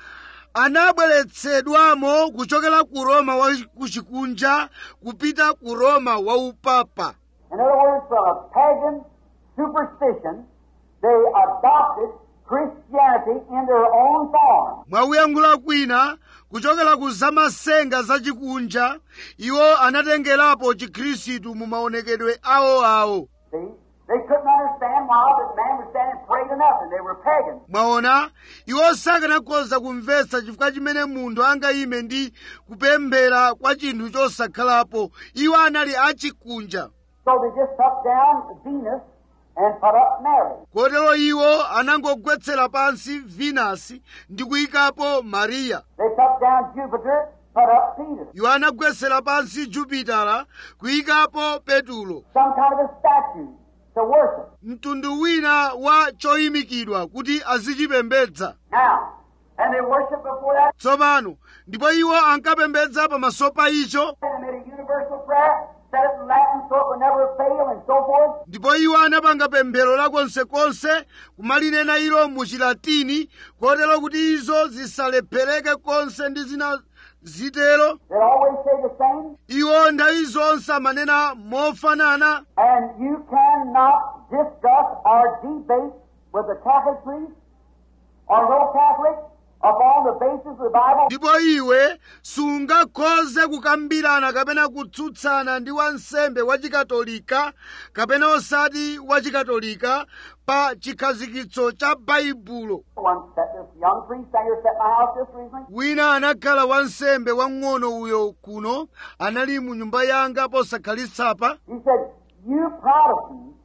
anabweretsedwamo kuchokera ku roma wa kuchikunja kupita ku roma wa upapa In other words, from a pagan superstition, they adopted Christianity in their own form. mwakuyankhula kwina kuchokera ku zamasenga zachikunja iwo anatengerapo chikhristu mu maonekedwe awoawo See? They couldn't understand why that man was standing and prayed to nothing. They were pagans. mwaona iwo sakanakhoza kumvetsa chifukwa chimene munthu angayime ndi kupemphera kwa chinthu chosakhalapo iwo anali achikunja So they just took down Venus and put up Mary. kotero iwo anangogwetsera pansi venasi ndi kuyikapo mariya They took down Jupiter, put up Peter. iwo anagwetsera pansi jupitala kuyikapo petulo Some kind of a statue to worship. mtundu wina wa choyimikidwa kuti azichipembedza Now, and they worship before that. tsopano ndipo iwo ankapembedza pamaso pa icho They made a universal prayer, said it in Latin so it would never fail, and so forth. ndipo iwo anapanga pemphero lakonsekonse kumalinena ilo mu chilatini kotero kuti izo zisalephereke konse ndi zina zitero They always say the same. iwo nthawi zonse amanena mofanana And you cannot discuss or debate with a Catholic priest or no Catholic upon the basis of the Bible. ndipo iwe sungakhoze kukambirana kapena kutsutsana ndi wansembe wachikatolika kapena osati wachikatolika pa chikhazikitso cha baibulo One set this young priest down here set my house just recently. wina anakhala wansembe wang'ono uyo kuno anali mu nyumba yanga posakhalitsa He said, You Protestants,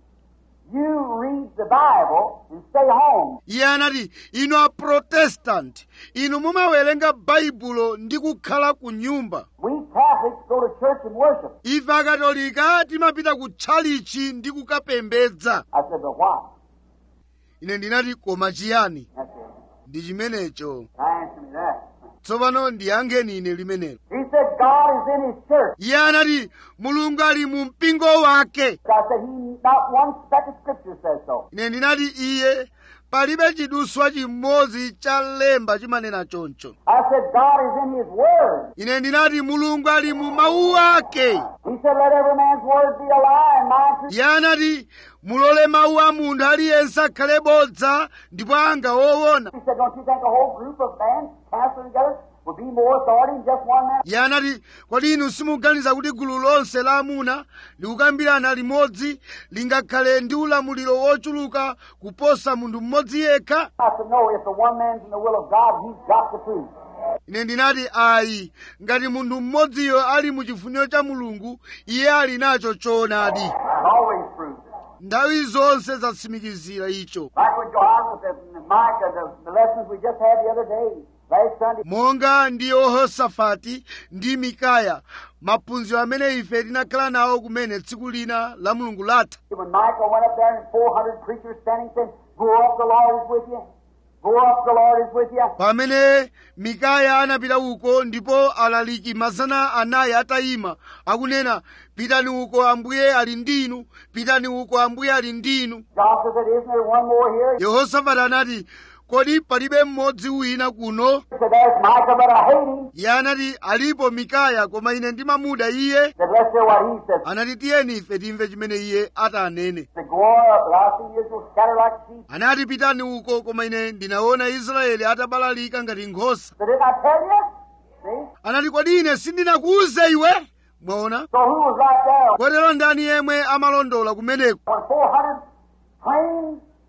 you read the Bible and stay home. iye anati inu aprotestanti inu mumawerenga baibulo ndi kukhala ku nyumba We Catholics go to church and worship. ife akatolika timapita ku tchalichi ndi kukapembedza I said, But why? ine ndinati koma chiyani That's it. ndi chimenecho Now answer me that. tsopano ndiyankheni ine limenelo He said, God is in His church. iye anati mulungu ali mu mpingo wake I said, He, not one speck of scripture says so. ine ndinati iye palibe chiduswa chimodzi cha lemba chimanena choncho I said, God is in His Word. ine ndinati mulungu ali mu mawu ake He said, Let every man's word be a lie and mine truth. iye anati mulole mawu a munthu aliyense akhale bodza ndipo anga woona He said, Don't you think a whole group of men counseling together would be more authority than just one man? iye anati kodi inu simuganiza kuti gulu lonse la amuna likukambirana limodzi lingakhale ndi ulamuliro wochuluka kuposa munthu mmodzi yekha I said, No, if the one man's in the will of God, he's got the truth. ine ndinati ayi ngati munthu mmodziyo ali mu chifuniro cha mulungu iye ali nacho choonadi Always proves it. nthawi zonse zatsimikizira icho Like we go on with the Micah, the, the lessons we just had the other day, last Sunday. monga ndi yehosafati ndi mikaya maphunziro amene ife tinakhala nawo kumene tsiku lina la mulungu latha When Michael went up there and 400 preachers standing saying, Go up, the Lord is with you. Go up, the Lord is with you. pamene mikaya anapita uko ndipo alaliki mazana anayi atayima akunena pitani uko ambuye ali ndinu pitani uko ambuye ali ndinu Joshua said, Isn't there one more here? He yehosafati anati kodi palibe mmodzi wina kuno said, There's Micah, but I hate him. iye anati alipo mikaya koma ine ndimamuda iye He said, Let's hear what he says. anati tiyeni ife timve chimene iye atanene He said, Go up, but I see Israel scattered like sheep. anati pitani uko koma ine ndinaona israeli atabalalika ngati nkhosa So didn't I tell you? See? anati kodi ine sindinakuuze iwe mwaona So who was right there? kotero ndani yemwe amalondola kumeneko When 400 trained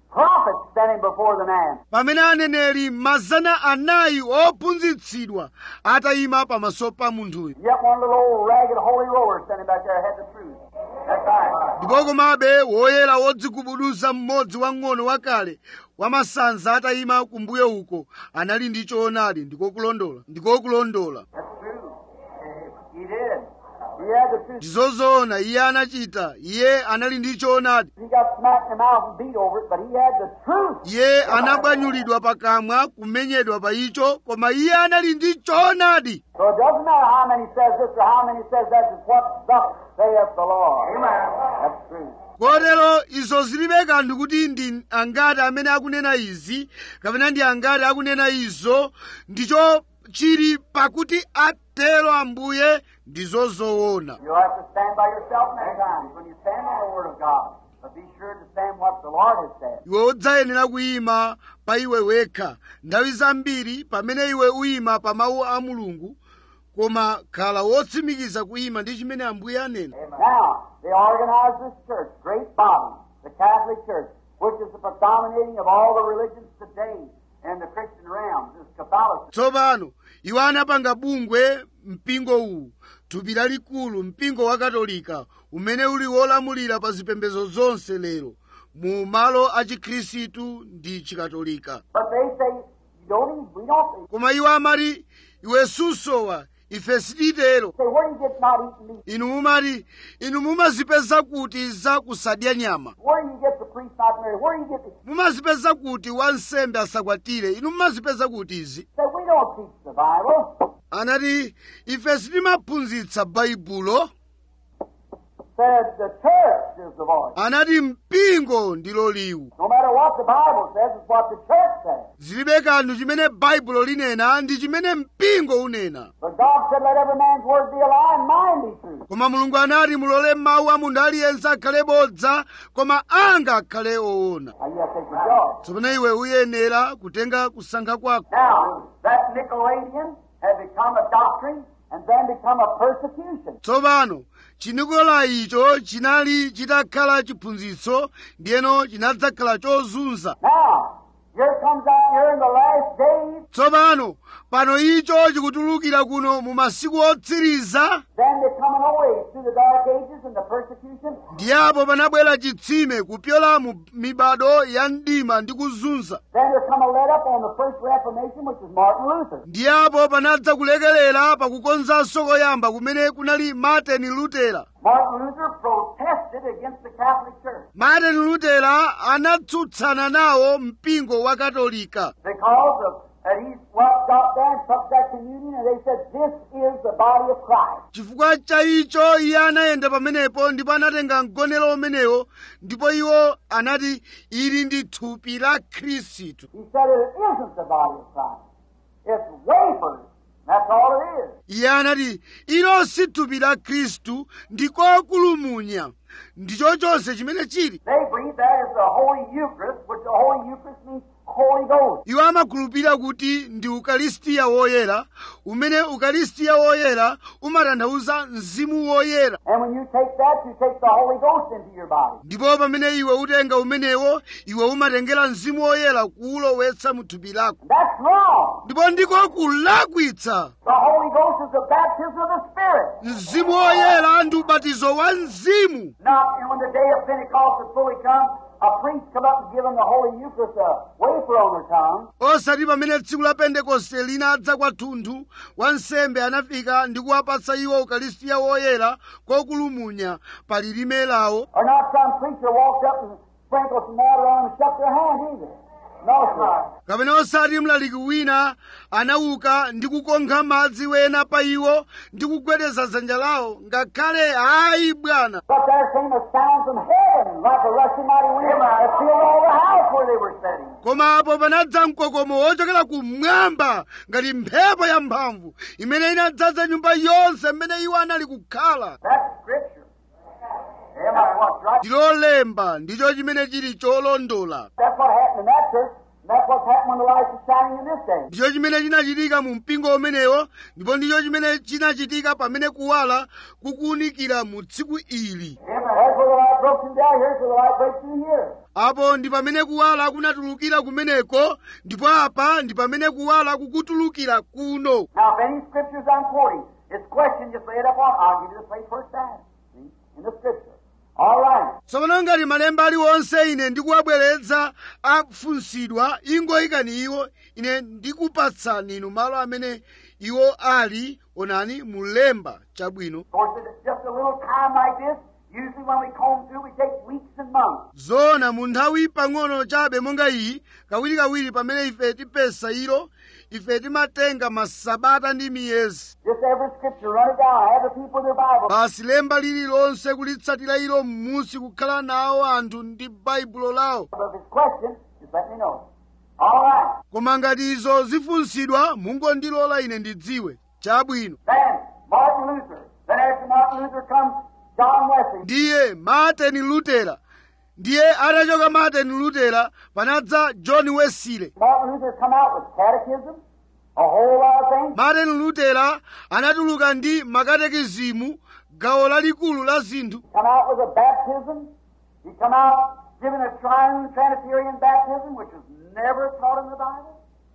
prophets standing before the man. pamene aneneri mazana anayi ophunzitsidwa atayima pamaso pa munthuyo Yet one little old ragged holy roller standing back there had the truth. That's right. ndipo komabe woyera wodzigubuduza mmodzi wang'ono wakale wamasanza atayima kumbuyo uko anali ndi choonadi ndikokulondola ndikokulondola That's true. He did. He had the truth. ndizozoona iye anachita iye anali ndi choonadi He got smacked in the mouth and beat over it, but he had the truth. iye anabwanyulidwa pakamwa kumenyedwa pa icho koma iye anali ndi choonadi So it doesn't matter how many says this or how many says that. It's what thus saith the Lord. Amen. That's true. kotero izo zilibe kanthu kuti ndi angati amene akunena izi kapena ndi angati akunena izo ndicho chili pakuti atero ambuye ndizozoona You'll have to stand by yourself many times when you stand on the Word of God. But be sure to stand what the Lord has said. iwe udzayenera kuyima pa iwe wekha nthawi zambiri pamene iwe uyima pa mawu a mulungu koma khala wotsimikiza kuyima ndi chimene ambuye anena Now, they organized this church, great body, the Catholic Church, which is the predominating of all the religions today in the Christian realm, is Catholicism. tsopano iwo anapanga bungwe mpingo uwu thupi lalikulu mpingo wa katolika umene uli wolamulira pa zipembedzo zonse lero mu malo a chikhristu ndi chikatolika But they say, you don't even, we don't, koma iwo amati iwe susowa ife sititero say, where do you get not eating meat? inu mumati inu mumazipeza kuti za kusadya nyama Where do you get the priest not married? Where do you get the, mumazipeza kuti wansembe asakwatire inu mumazipeza kuti izi say, we don't teach the Bible. anati ife sitimaphunzitsa baibulo Said the church is the voice. anati mpingo ndilo liwu No matter what the Bible says, it's what the church says. zilibe kanthu chimene baibulo linena ndi chimene mpingo unena But God said, let every man's word be a lie and mine be true. koma mulungu anati mulole mawu a munthu aliyense akhale bodza koma anga akhale oona Now you have to take your job. tsopano iwe uyenera kutenga kusankha kwako Now, that Nicolaitan had become a doctrine and then become a persecution. tsopano chinikolai icho chinali chitakhala chiphunzitso ndiyeno chinadzakhala chozunza Now, here comes out here in the last days, tsopano pano icho chikutulukira kuno mu masiku otsiriza then they come away through the dark ages and the persecution. ndiyapo panabwera chitsime kupyola mu mibado ya mdima ndi kuzunza Then there come a let up on the first Reformation, which is Martin Luther. ndiyapo panadza kulekelera pakukonzanso koyamba kumene kunali martin lutera Martin Luther protested against the Catholic Church martin lutera anatsutsana nawo mpingo wa katolika because of that he walked out there and took that communion and they said, This is the body of Christ. chifukwa cha icho iye anayenda pamenepo ndipo anatenga mgonero umenewo ndipo iwo anati ili ndi thupi la khristu He said it isn't the body of Christ. It's wafers. That's all it is. iye anati ilo si thupi la khristu ndikokulumunya ndicho chonse chimene chili They believe that is the Holy Eucharist, which the Holy Eucharist means Holy Ghost. iwo amakhulupirira kuti ndi ukalistiya woyera umene ukalistiya woyera umatanthauza mzimu woyera And when you take that, you take the Holy Ghost into your body. ndipo pamene iwe utenga umenewo iwe umatengera mzimu woyera kuwulowetsa mu thupi lako That's wrong. ndipo ndiko kulakwitsa The Holy Ghost is the baptism of the Spirit. mzimu woyera ndi ubatizo wa mzimu Not and when the day of Pentecost is fully come, a priest come up and give them the Holy Eucharist, a wafer on their tongue. osati pamene tsiku la pentekoste linadza kwathunthu wansembe anafika ndi kuwapatsa iwo ukalistiya woyera kokulumunya pa lilime lawo Or not some preacher walked up and sprinkled some water on them and shook their hand either. No, sir. kapena osati mlaliki wina anauka ndi kukonkha madzi wena pa iwo ndi kugwedeza dzanja lawo ngakhale ayi bwana But there came a sound from heaven like a rushing mighty wind that filled all the house where they were sitting. koma apo panadza mkokomo wochokera kumwamba ngati mphepo yamphamvu imene inadzaza nyumba yonse mmene iwo anali kukhala That's Scripture. Amen. What's right? ndilolemba ndicho chimene chili cholondola That's what happened in that church. And that's what's happened when the light is shining in this day. ndicho chimene chinachitika mu mpingo umenewo ndipo ndicho chimene chinachitika pamene kuwala kukuwunikira mu tsiku ili Amen. That's where the light light broke through there, here's where the light breaks through here. apo ndi pamene kuwala kunatulukira kumeneko ndipo apa ndi pamene kuwala kukutulukira kuno Now, if any scriptures I'm quoting, it's question, just lay it up on. I'll give you the place where it's at. See? In the scripture. All right. tsopano ngati malemba aliwonse ine ndikuwabweretsa afunsidwa ingoyikani iwo ine ndikupatsani inu malo amene iwo ali onani mulemba chabwino Of course, it's just a little time like this. Usually when we comb through, we take weeks and months. zoona mu nthawi pang'ono chabe monga iyi kawirikawiri pamene ife tipesa ilo ife timatenga masabata ndi miyezi Just every scripture, run it down. Have the people in their Bible. basi lemba lililonse kulitsatira ilo m'musi kukhala nawo anthu ndi baibulo lawo But if it's question, just let me know. All right. koma ngati izo zifunsidwa mungondilola ine ndidziwe chabwino Then, Martin Luther. Then after Martin Luther comes John Wesley. ndiye martin lutera ndiye atachoka martin lutera panadza john wesley Martin Luther come out with catechism, a whole lot of things. martin lutera anatuluka ndi makatekizimu gawo lalikulu la zinthu Come out with a baptism. He come out giving a triune Trinitarian baptism, which was never taught in the Bible.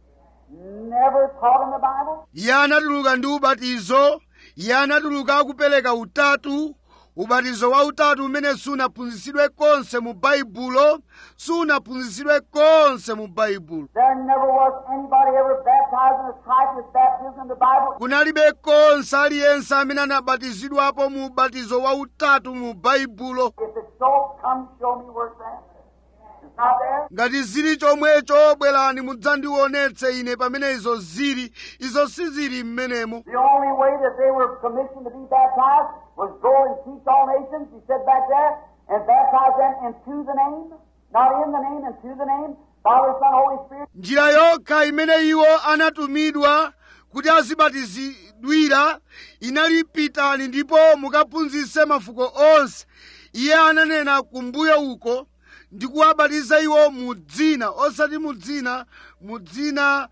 Never taught in the Bible. iye anatuluka ndi ubatizo iye anatuluka akupereka utatu ubatizo wa utatu umene sunaphunzitsidwe konse mu baibulo sunaphunzitsidwe konse mu baibulo There never was anybody ever baptized in a type of baptism in the Bible. kunalibe konse aliyense amene anabatizidwapo mu ubatizo wa utatu mu baibulo If it's so, come show me where it's at. It's not there. ngati zili chomwecho bwerani mudzandionetse ine pamene izo zili izo sizili m'menemo The only way that they were commissioned to be baptized was go and teach all nations, he said back there, and baptize them into the name, not in the name, into the name, Father, Son, Holy Spirit. njira yokha imene iwo anatumidwa kuti azibatizidwira inali pitani ndipo mukaphunzitse mafuko onse iye ananena kumbuyo uko ndi kuwabatiza iwo mu dzina osati mu dzina mu dzina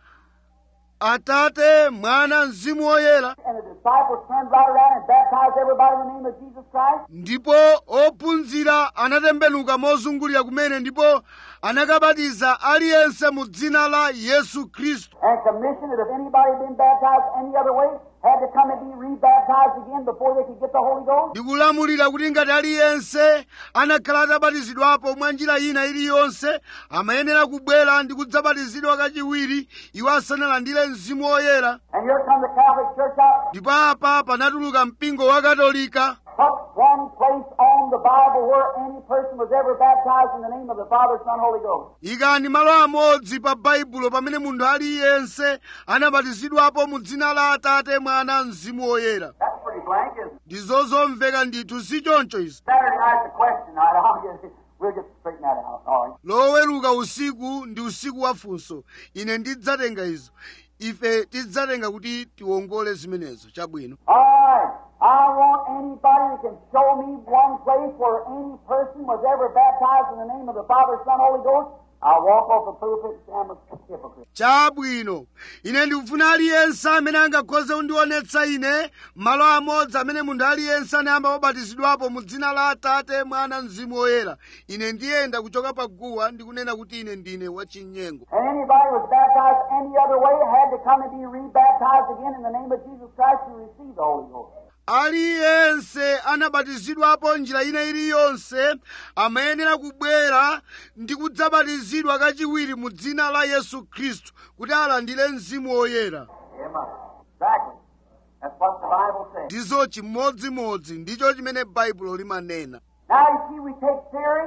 atate mwana mzimu woyera And the disciples turned right around and baptized everybody in the name of Jesus Christ. ndipo ophunzira anatembenuka mozungulira kumene ndipo anakabatiza aliyense mu dzina la yesu khristu And commissioned that if anybody had been baptized any other way, had to come and be rebaptized again before they could get the Holy Ghost. ndikulamulira kuti ngati aliyense anakhala atabatizidwapo mwa njira ina iliyonse amayenera kubwera ndi kudzabatizidwa kachiwiri iwo asanalandire mzimu woyera And here come the Catholic Church out, ndipo apa panatuluka mpingo wa katolika put one place on the Bible where any person was ever baptized in the name of the Father, Son, Holy Ghost. ikani malo amodzi pa baibulo pamene munthu aliyense anabatizidwapo mu dzina la atate mwana mzimu woyera That's pretty blank, isn't it? ndizo zomveka ndithu si choncho izi Saturday night's a question night. I'll get, we'll get straighten that out. All right. loweruka usiku ndi usiku wa funso ine ndidzatenga izo ife tidzatenga kuti tiwongole zimenezo chabwino All right. I want anybody that can show me one place where any person was ever baptized in the name of the Father, Son, Holy Ghost. I'll walk off the pulpit and say I'm a hypocrite. chabwino ine ndikufuna aliyense amene angakhoze kundionetsa ine malo amodzi amene munthu aliyense anayamba wabatizidwapo mu dzina la atate mwana mzimu woyera ine ndiyenda kuchoka pa guwa ndikunena kuti ine ndine wachinyengo And anybody was baptized any other way had to come and be rebaptized again in the name of Jesus Christ to receive the Holy Ghost. aliyense anabatizidwapo njira ina iliyonse amayenera kubwera ndi kudzabatizidwa kachiwiri mu dzina la yesu khristu kuti alandire mzimu woyera Amen. Exactly. That's what the Bible says. ndizo chimodzimodzi ndicho chimene baibulo limanena Now you see, we take theory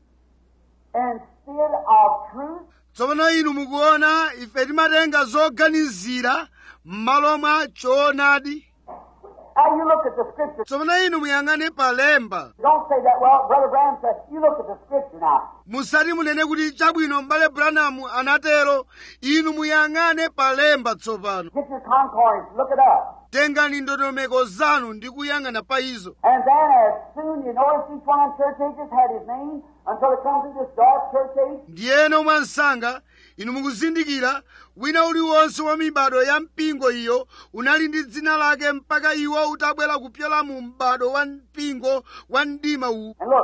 instead of truth. tsopano inu mukuona ife timatenga zoganizira m'malo mwa choonadi Now you look at the scripture. tsopano inu muyang'ane palemba Don't say that. Well, Brother Branham said, you look at the scripture now. musati munene kuti chabwino m'bale branamu anatero inu muyang'ane palemba tsopano Get your concordance, look it up. tengani ndondomeko zanu ndi kuyang'ana pa izo And then as soon, you notice each one of them church ages had his name until it comes to this dark church age. ndiyeno mwansanga inu mukuzindikira wina uliwonse wa mibado ya mpingo iyo unali ndi dzina lake mpaka iwo utabwera kupyola mu m'bado wa mpingo wa mdima uwu And look,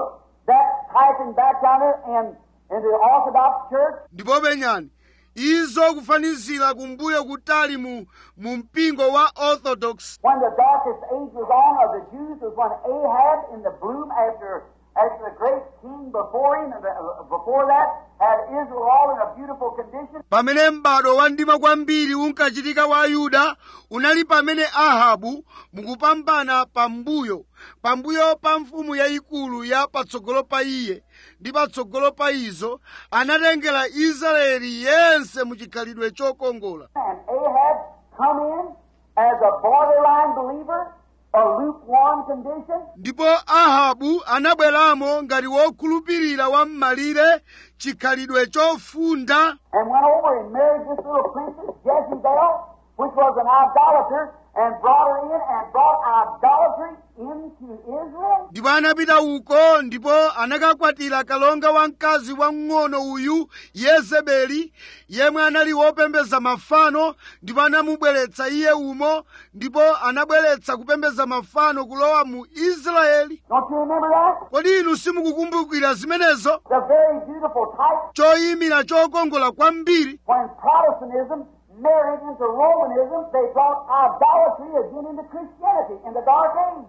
that typing back down there in, in the Orthodox Church, ndipo penyani izo kufanizira kumbuyo kutali mu, mu mpingo wa orthodox when the darkest age was on of the Jews, was when Ahab, in the bloom after after the great king before him, and the, uh, before that, had Israel all in a beautiful condition. pamene m'bado wa mdima kwambiri unkachitika wa ayuda unali pamene ahabu mukupambana pambuyo pambuyo pa mfumu yayikulu ya patsogolo pa iye ndi patsogolo pa izo anatengera israeli yense mu chikhalidwe chokongola And Ahab come in as a borderline believer, a lukewarm condition, ndipo ahabu anabweramo ngati wokhulupirira wa m'malire chikhalidwe chofunda and went over and married this little princess, Jezebel, which was an idolater, and brought her in and brought idolatry into Israel. ndipo anapita uko ndipo anakakwatira kalonga wamkazi wamng'ono uyu yezebeli yemwe anali wopembeza mafano ndipo anamubweretsa iye umo ndipo anabweretsa kupembeza mafano kulowa mu israeli Don't you remember that? kodi inu simukukumbukira zimenezo The very beautiful type choyimira chokongola kwambiri when Protestantism married into Romanism, they brought idolatry again into Christianity in the Dark Age.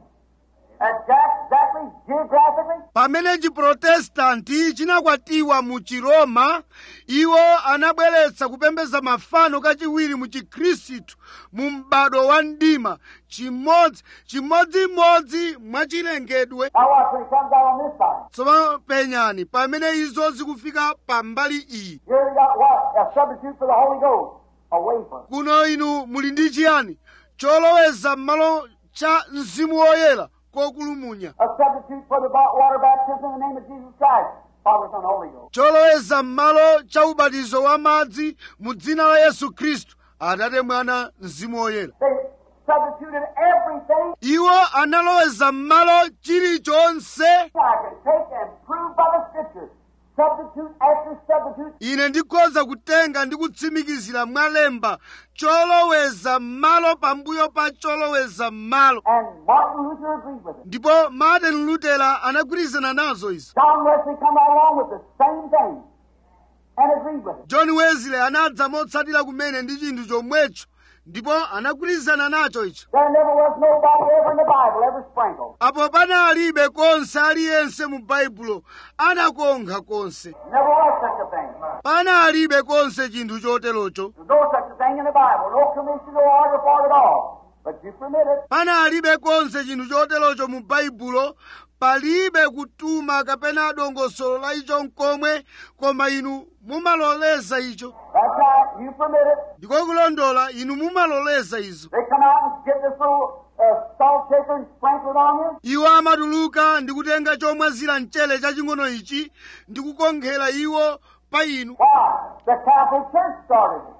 Exactly, geographically, pamene chiprotestanti chinakwatiwa mu chiroma iwo anabweretsa kupembeza mafano kachiwiri mu chikhristu mu m'bado wa mdima chimodzi chimodzimodzi mwachilengedwe now watch when it comes out on this side. tsopano penyani pamene izo zikufika pambali iyi Here we got what? A substitute for the Holy Ghost. A wafer. kuno inu muli ndi chiyani choloweza m'malo cha mzimu woyera kokulumunya A substitute for the ba- water baptism in the name of Jesus Christ. Father, Son, Holy Ghost. choloweza m'malo cha ubatizo wa madzi mu dzina la yesu khristu atate mwana mzimu woyera They substituted everything iwo analoweza m'malo chilichonse I can take and prove by the Scripture. Substitute after substitute. ine ndikhoza kutenga ndi kutsimikizira mwalemba choloweza m'malo pambuyo pa choloweza m'malo And Martin Luther agreed with it. ndipo martin lutera anagwirizana nazo izo John Wesley come right along with the same thing and agreed with it. john wesley anadza motsatira kumene ndi chinthu chomwecho ndipo anagwirizana nacho icho There never was nobody ever in the Bible ever sprinkled. apo panalibe konse aliyense mu baibulo anakonkha konse Never was such a thing. panalibe konse chinthu choterocho There's no such a thing in the Bible. No commission, no order for it at all. But you permit it. panalibe konse chinthu choterocho mu baibulo palibe kutuma kapena dongosolo la icho nkomwe koma inu mumaloleza icho That's right. You permit it. ndiko kulondola inu mumaloleza izo They come out and get this little uh, salt shaker and sprinkle it on you. iwo amatuluka ndi kutenga chomwazira mchere chaching'ono ichi ndi kukonkhera iwo pa inu Why? The Catholic Church started it.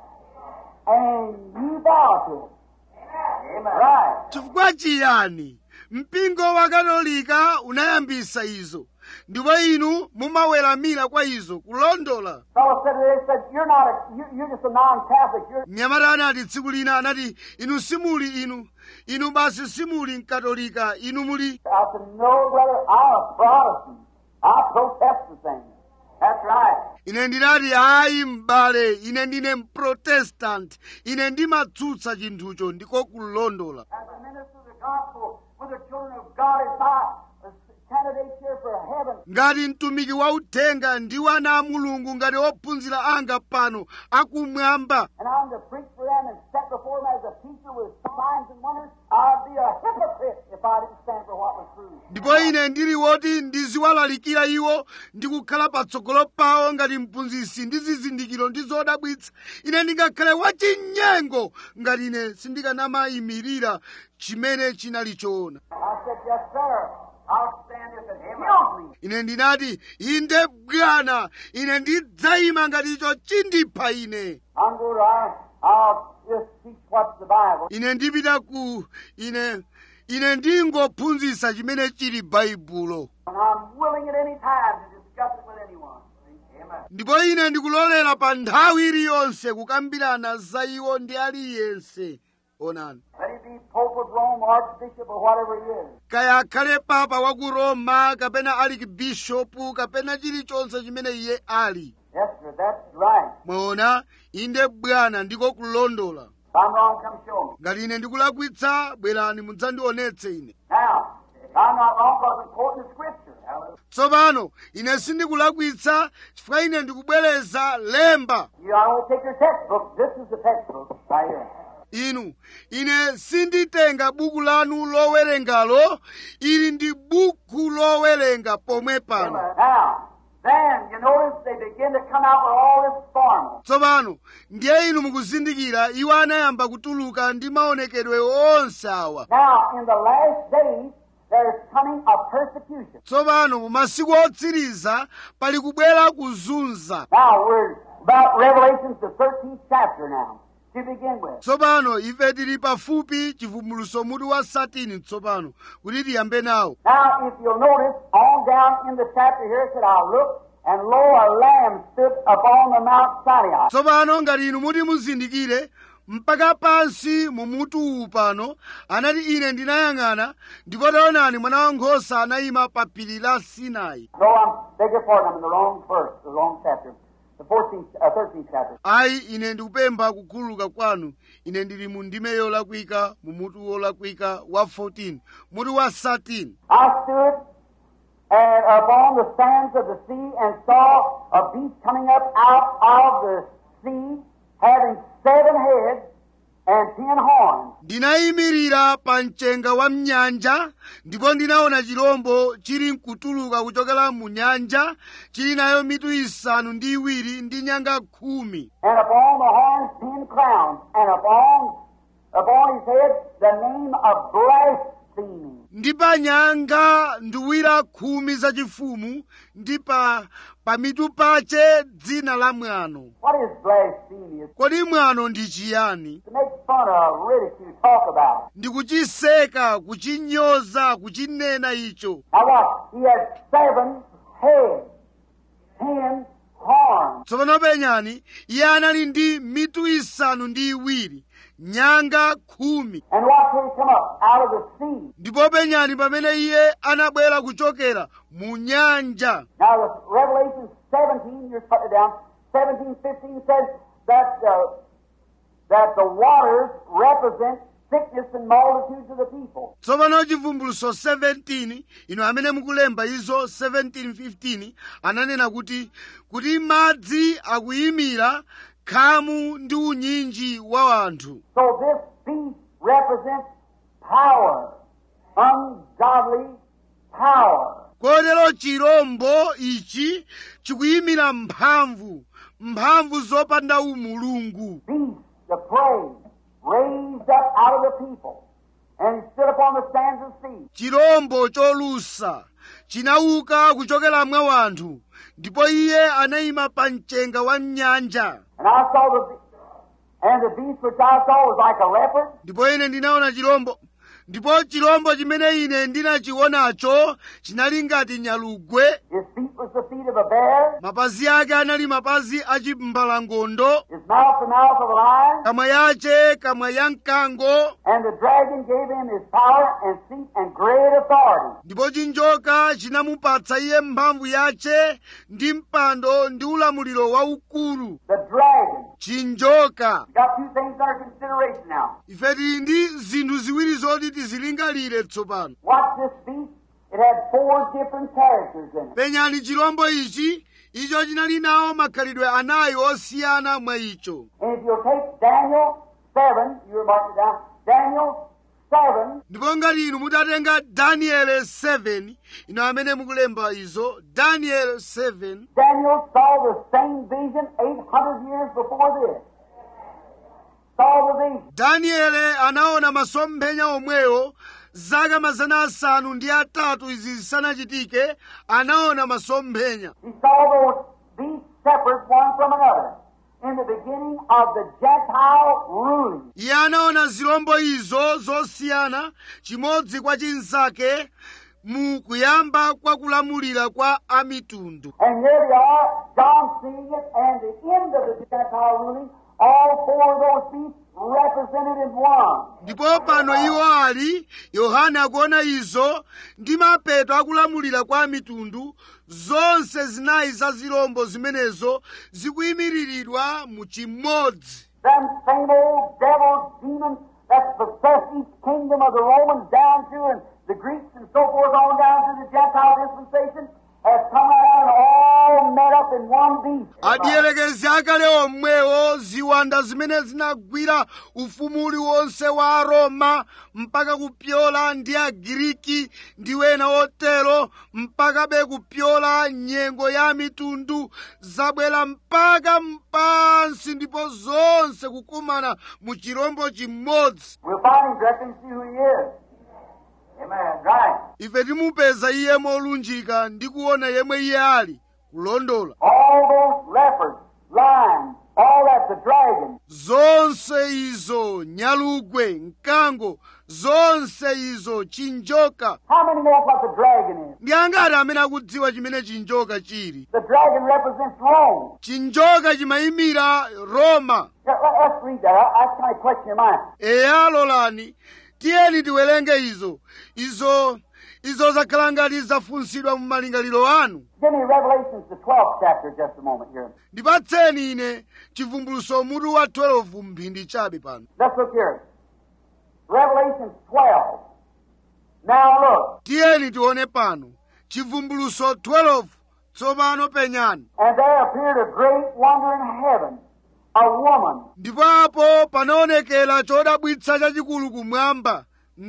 And you bow to it. Amen. Right. chifukwa chiyani mpingo wa katolika unayambisa izo ndipo inu mumaweramira kwa izo kulondola Fellow said they said you're not a you, you're just a non-Catholic. You're mnyamata anati tsiku lina anati inu simuli inu inu basi simuli mkatolika inu muli I said no, brother. I'm a Protestant. I protest the thing. That's right. ine ndinati ayi m'bale ine ndine mprotestant ine ndimatsutsa chinthucho ndiko kulondola As a minister of the gospel, when the children of God is my candidates here for heaven, ngati mtumiki wa uthenga ndi ana a mulungu ngati ophunzira anga pano akumwamba and I'm to preach for them and set before them as a teacher with signs and wonders, I'd be a hypocrite if I didn't stand for what was true. ndipo ine ndili woti ndiziwalalikira iwo ndi kukhala patsogolo pawo ngati mphunzitsi ndi zizindikiro ndi zodabwitsa ine ndingakhale wachinyengo ngati ine sindikanayimirira chimene chinali choona I said, yes, sir. I'll stand if it kills me. ine ndinati inde bwana ine ndidzayima ngati icho chindipha ine I'm going to, I, I'll just teach what's the Bible. ine ndipita ku ine ine ndingophunzitsa chimene chili baibulo And I'm willing at any time to discuss it with anyone. Amen. ndipo ine ndikulolera pa nthawi iliyonse kukambirana za iwo ndi aliyense onani Let it be be Pope of Rome, Archbishop, or whatever he is. kaya akhale papa wa ku roma kapena ali bishopu kapena chilichonse chimene iye ali Yes, sir, that's right. mwaona inde bwana ndiko kulondola If I'm wrong, come show me. ngati ine ndikulakwitsa bwerani mudzandionetse ine Now, if I'm not wrong because I'm quoting the scripture. Hallelujah. tsopano ine sindikulakwitsa chifukwa ine ndikubwereza lemba You I don't take your textbook. This is the textbook right here. inu ine sinditenga buku lanu lowerengalo ili ndi buku lowerenga pomwe pano Now, then you notice they begin to come out with all this formal. tsopano ndiye inu mukuzindikira iwo anayamba kutuluka ndi maonekedwe onse awa Now, in the last days, there's coming a persecution. tsopano mu masiku otsiriza pali kubwera kuzunza Now, we're about Revelations, the 13th chapter now, to begin with. tsopano ife tili pafupi chivumbuluso mutu wa satini tsopano kuti tiyambe nawo Now, if you'll notice, on down in the chapter here, it said, I looked, and lo, a lamb stood upon the Mount Sinai. tsopano ngati inu muti muzindikire mpaka pansi mu mutu uwu pano anati ine ndinayang'ana ndipo taonani mwana wankhosa anayima pa phiri la sinai No, I'm, beg your pardon, I'm in the wrong verse, the wrong chapter. The 14th, uh, 13th chapter. ayi ine ndikupempha kukhululuka kwanu ine ndili mu ndime yolakwika mu mutu wolakwika wa 14 mutu wa 13 I stood and upon the sands of the sea and saw a beast coming up out of the sea, having seven heads and ten horns. ndinayimirira pa mchenga wa mnyanja ndipo ndinaona chirombo chili mkutuluka kuchokera mu nyanja chili nayo mitu isanu ndi iwiri ndi nyanga khumi and upon the horns ten crowns, and upon upon his head the name of blasphemy. ndi pa nyanga nduwira khumi zachifumu ndi pa pa mitu pache dzina la mwano What is blasphemy? It's kodi mwano ndi chiyani to make fun of, ridicule, talk about. ndi kuchiseka kuchinyoza kuchinena icho Now watch. He had seven heads, ten horns. tsopano penyani iye anali ndi mitu isanu ndi iwiri nyanga khumi And watch when he come up out of the sea. ndipo penyani pamene iye anabwera kuchokera mu nyanja Now, the Revelation 17, you're putting it down, 17, 15 says that, uh, that the waters represent sickness and multitudes of the people. tsopano chivumbuluso 17 ino amene mukulemba izo 1715 ananena kuti kuti madzi akuyimira khamu ndi unyinji wa anthu So this beast represents power, ungodly power. kotero chirombo ichi chikuyimira mphamvu mphamvu zopanda umulungu Beast, the prey, raised up out of the people, and he stood upon the sands of the sea. chirombo cholusa chinauka kuchokera mwa wanthu ndipo iye anayima pa mchenga wa nyanja And I saw the, be- and the beast which I saw was like a leopard, ndipo ine ndinaona chirombo ndipo chirombo chimene ine ndinachionacho chinali ngati nyalugwe his feet was the feet of a bear, mapazi ake anali mapazi a chimbalangondo his mouth the mouth of a lion, kamwa yache kamwa ya mkango And the dragon gave him his power and seat and great authority. ndipo chinjoka chinamupatsa iye mphamvu yache ndi mpando ndi ulamuliro waukulu The dragon. chinjoka Got two things under consideration now. ife tili ndi zinthu ziwiri zoti tizilingalire tsopano Watch this beast. It had four different characters in it. penyani chirombo ichi icho chinali nawo makhalidwe anayi osiyana mwa icho And if you'll take Daniel 7, you were marking it down, Daniel 7, ndipo ngati inu mutatenga daniele 7 ino amene mukulemba izo daniel 7 Daniel saw the same vision 800 years before this. Saw the vision. daniele anaona masomphenya omwewo zaka mazana asanu ndi atatu izi zisanachitike anaona masomphenya He saw those beasts separate one from another in the beginning of the Gentile ruling. iye anaona zirombo izo zosiyana chimodzi kwa chinzake mu kuyamba kwa kulamulira kwa amitundu And here they are, John seeing it, and the end of the Gentile ruling, all four of those beasts represented in one. ndipo pano iwo ali yohane akuona izo ndi mapeto akulamulira kwa mitundu zonse zinayi za zirombo zimenezo zikuyimiriridwa mu chimodzi Them same old devils, demons that possess each kingdom of the Romans down through and the Greeks and so forth on down to the Gentile dispensation has come out and all met up in one beast. adiyerekezi akale omwewo ziwanda zimene zinagwira ufumu uliwonse wa aroma mpaka kupyola ndi agiriki ndi wena otero mpakabe kupyola nyengo ya mitundu zabwera mpaka mpansi ndipo zonse kukumana mu chirombo chimodzi We'll find him directly and see who he is. Amen. Right. ife timupeza iye molunjika ndi kuona yemwe iye ali kulondola All those leopards, lions, all that, the dragon, zonse izo nyalugwe mkango zonse izo chinjoka How many know what the dragon is? ndi angati amene akudziwa chimene chinjoka chili The dragon represents Rome. chinjoka chimayimira roma Yeah, let- Let's read that. I, I kind of question your mind. eya lolani tiyeni tiwerenge izo izo izo zakhala ngati zafunsidwa mu malingaliro anu Give me Revelations, the 12th chapter, just a moment here. ndipatseni ine chivumbuluso mutu wa 12 mphindi chabe pano Let's look here. Revelations 12. Now look. tiyeni tione pano chivumbuluso 12 tsopano penyani And there appeared a great wonder in heaven, a woman ndipo apo panaonekera chodabwitsa chachikulu kumwamba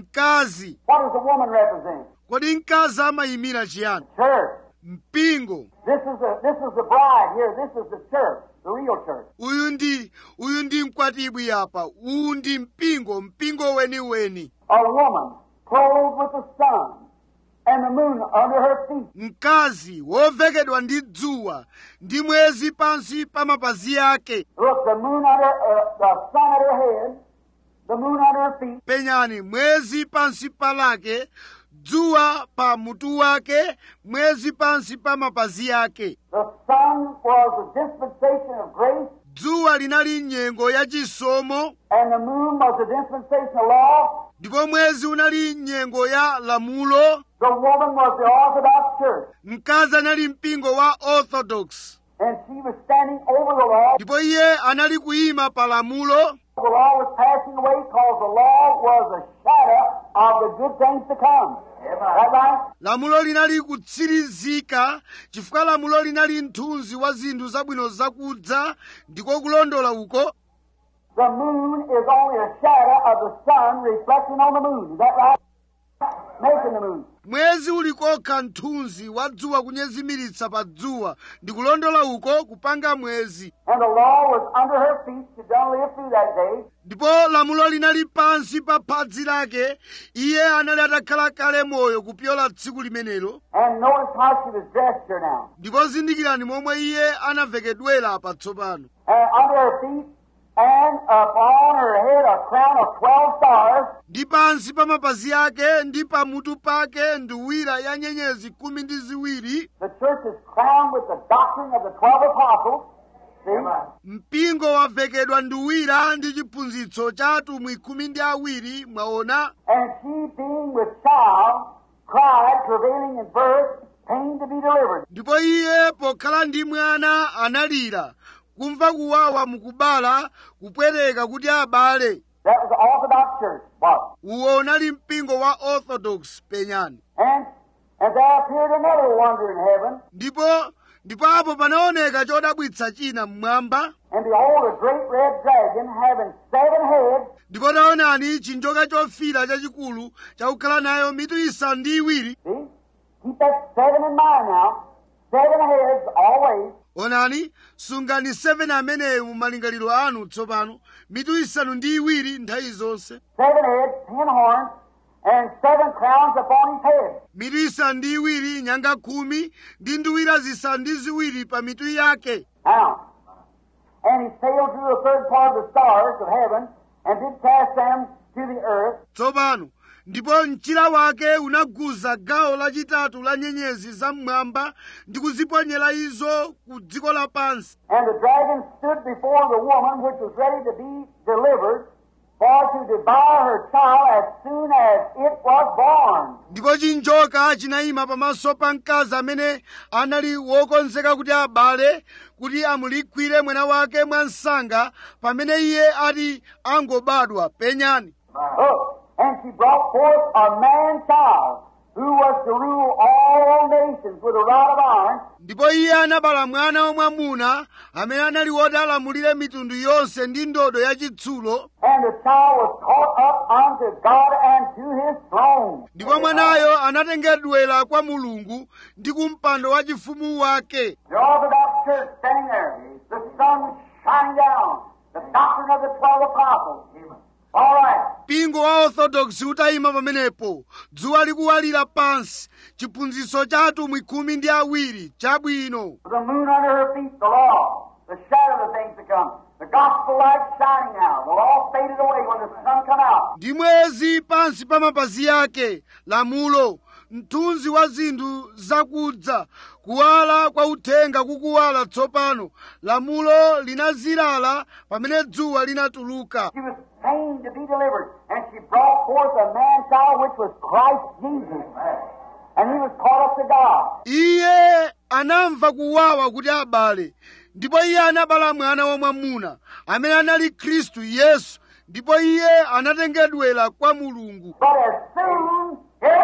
mkazi What does the woman represent? kodi mkazi amayimira chiyani Church. mpingo This is the this is the bride here. This is the church, the real church. uyu ndi uyu ndi mkwatibwi apa uwu ndi mpingo mpingo weniweni A woman clothed with the sun and the moon under her feet, mkazi wovekedwa ndi dzuwa ndi mwezi pansi pa mapazi ake Look, the moon under, uh, the sun at her head, the moon under her feet, penyani mwezi pansi palake dzuwa pa mutu wake mwezi pansi pa mapazi ake the sun was a dispensation of grace, dzuwa linali nyengo ya chisomo and the moon was a dispensation of law. ndipo mwezi unali nyengo ya lamulo The woman was the Orthodox Church, mkazi anali mpingo wa orthodox and she was standing over the law. ndipo iye anali kuyima pa lamulo The law was passing away because the law was a shadow of the good things to come. Is that right? lamulo linali kutsirizika chifukwa lamulo linali mthunzi wa zinthu zabwino zakudza ndiko kulondola uko The moon is only a shadow of the sun reflecting on the moon. Is that right? Making the moon. mwezi ulikokha mthunzi wa dzuwa kunyezimiritsa pa dzuwa ndi kulondola uko kupanga mwezi And the law was under her feet. She done live through that day. ndipo lamulo linali pansi pa phadzi lake iye anali atakhala kale moyo kupyola tsiku limenelo And notice how she was dressed here now. ndipo zindikirani momwe iye anavekedwera patsopano And under her feet and upon her head a crown of twelve stars. ndi pansi pa mapazi ake ndi pamutu pake nduwira ya nyenyezi khumi ndi ziwiri The church is crowned with the doctrine of the twelve apostles. See? mpingo wavekedwa nduwira ndi chiphunzitso cha atumwi khumi ndi awiri mwaona And she being with child cried, travailing in birth, pain to be delivered. ndipo iye pokhala ndi mwana analira kumva kuwawa mukubala kupweteka kuti abale That was the Orthodox Church. What? uwo unali mpingo wa orthodox penyani And and there appeared another wonder in heaven, ndipo ndipo apo panaoneka chodabwitsa china mmwamba and behold, a great red dragon having seven heads ndipo taonani chinjoka chofira chachikulu chakukhala nayo mitu isanu ndi iwiri See? Keep that seven in mind now. Seven heads always. onani sungani 7 ameneyo mu malingaliro anu tsopano mitu isanu ndi iwiri nthawi zonse Seven heads, ten horns, and seven crowns upon his head. mitu isanu ndi iwiri nyanga khumi ndi nduwira zisanu ndi ziwiri pa mitu yake Now, and he sailed through the third part of the stars of heaven, and did cast them to the earth, tsopano ndipo mchira wake unaguza gawo lachitatu la nyenyezi zam'mwamba ndi kuziponyera izo ku dziko lapansi and the dragon stood before the woman which was ready to be delivered, for to devour her child as soon as it was born. ndipo chinjoka chinayima pamaso pa mkazi amene anali wokonzeka kuti abale kuti amulikwire mwana wake mwansanga pamene iye ati angobadwa penyani Look, and she brought forth a man child who was to rule all nations with a rod of iron, ndipo iye anabala mwana wamwamuna amene anali woti alamulire mitundu yonse ndi ndodo yachitsulo and the child was caught up unto God and to his throne. ndipo mwanayo anatengedwera kwa mulungu ndi ku mpando wachifumu wake The Orthodox Church standing there, the sun shining down, the doctrine of the twelve apostles. All right. mpingo wa orthodox utayima pamenepo dzuwa likuwalira pansi chiphunzitso cha atumwi khumi ndi awiri chabwino With the moon under her feet, the law, the shadow of the things to come, the gospel light shining now. The law faded away when the sun come out. ndi mwezi pansi pa mapazi yake lamulo mthunzi wa zinthu zakudza kuwala kwa uthenga kukuwala tsopano lamulo linazilala pamene dzuwa linatuluka She was pained to be delivered, and she brought forth a man child which was Christ Jesus. And he was caught up to God. iye anamva kuwawa kuti abale ndipo iye anabala mwana wamwamuna amene anali khristu yesu ndipo iye anatengedwera kwa mulungu But as soon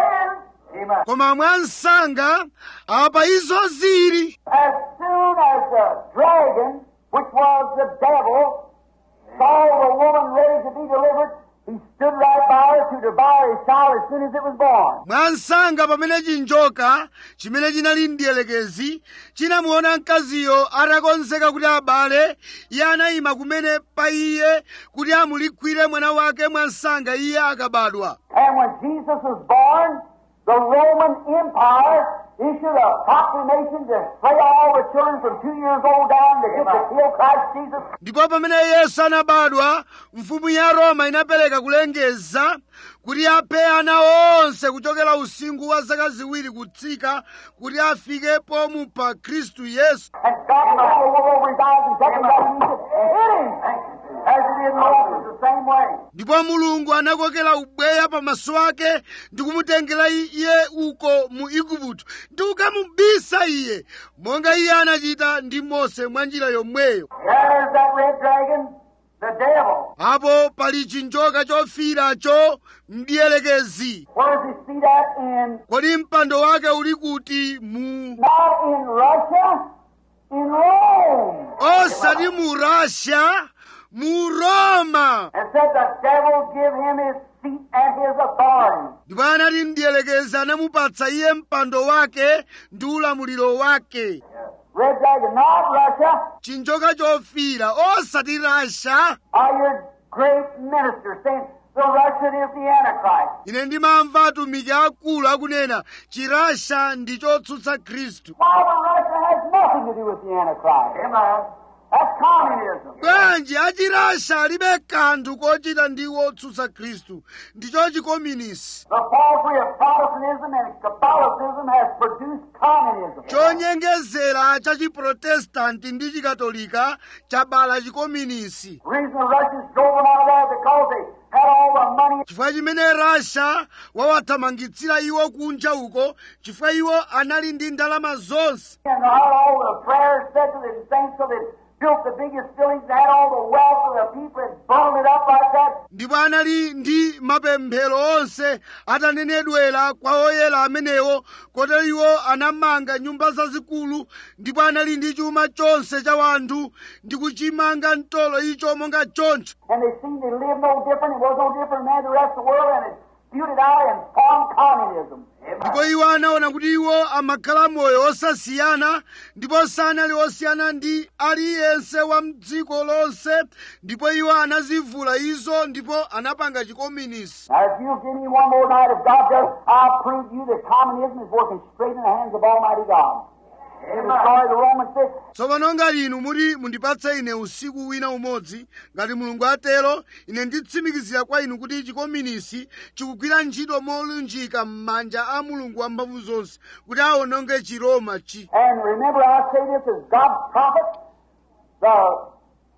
as, koma mwansanga apa izo zili as soon as the dragon, which was the devil, saw the woman ready to be delivered, he stood right by her to devour his child as soon as it was born. mwansanga pamene chinjoka chimene chinali mdiyelekezi chinamuona mkaziyo atakonzeka kuti abale iye anayima kumene pa iye kuti amulikwire mwana wake mwansanga iye akabadwa And when Jesus was born, the Roman Empire issued a proclamation to slay all the children from two years old down to get to kill Christ Jesus. ndipo pamene yesu anabadwa mfumu ya roma inapereka kulengeza kuti aphe ana onse kuchokera usingu wa zaka ziwiri kutsika kuti afike pomupha khristu yesu And God the whole world over his eyes and took him down and hit him. As it did Moses the same way. ndipo mulungu anakokera ubweya pamaso ake ndi kumutengera iye uko mu igupto ndi kukamubisa iye monga iye anachita ndi mose mwa njira yomweyo There's that red dragon, the devil. apo pali chinjoka chofiracho mdiyelekezi Where does he see that in? kodi mpando wake uli kuti mu Not in Russia, in Rome. osati mu russia mu roma And said the devil give him his seat and his authority. ndipo anati mdiyelekezi anamupatsa iye mpando wake ndi ulamuliro wake Red dragon, not Russia, chinjoka chofira osati rasha are your great minister saying the Russian is the Antichrist. ine ndimamva atumiki akulu akunena chirasha ndi chotsutsa khristu Why, the Russia has nothing to do with the Antichrist. Amen. That's communism. bwanji achirasha alibe kanthu kochita ndi wotsutsa khristu ndicho chikominisi The falsehood of Protestantism and Catholicism has produced communism. chonyengezera cha chiprotestanti ndi chikatolika chabala chikominisi The reason the Russians drove them out of there because they had all the money chifukwa chimene rasha wawathamangitsira iwo kunja uko chifukwa iwo anali ndi ndalama zonse and had all the prayers said to the saints so they built the biggest buildings and had all the wealth of the people and bundled it up like that. ndipo anali ndi mapemphero onse atanenedwera kwa oyera amenewo kotero iwo anamanga nyumba zazikulu ndipo anali ndi chuma chonse cha wanthu ndi kuchimanga mtolo icho monga choncho And they seemed to live no different. It was no different than the rest of the world and it spewed it out and formed communism. ndipo iwo anaona kuti iwo amakhala moyo osasiyana ndipo sanali osiyana ndi aliyense wa mdziko lonse ndipo iwo anazivula izo ndipo anapanga chikominisi Now, if you'll give me one more night, if God does, I'll prove to you that communism is working straight in the hands of Almighty God. To destroy the Roman system. tsopano ngati inu muti mundipatse ine usiku wina umodzi ngati mulungu atero ine nditsimikizira kwa inu kuti chikominisi chikugwira ntchito molunjika m'manja a mulungu wamphamvu zonse kuti awononge chiroma chi And remember, I say this as God's prophet. The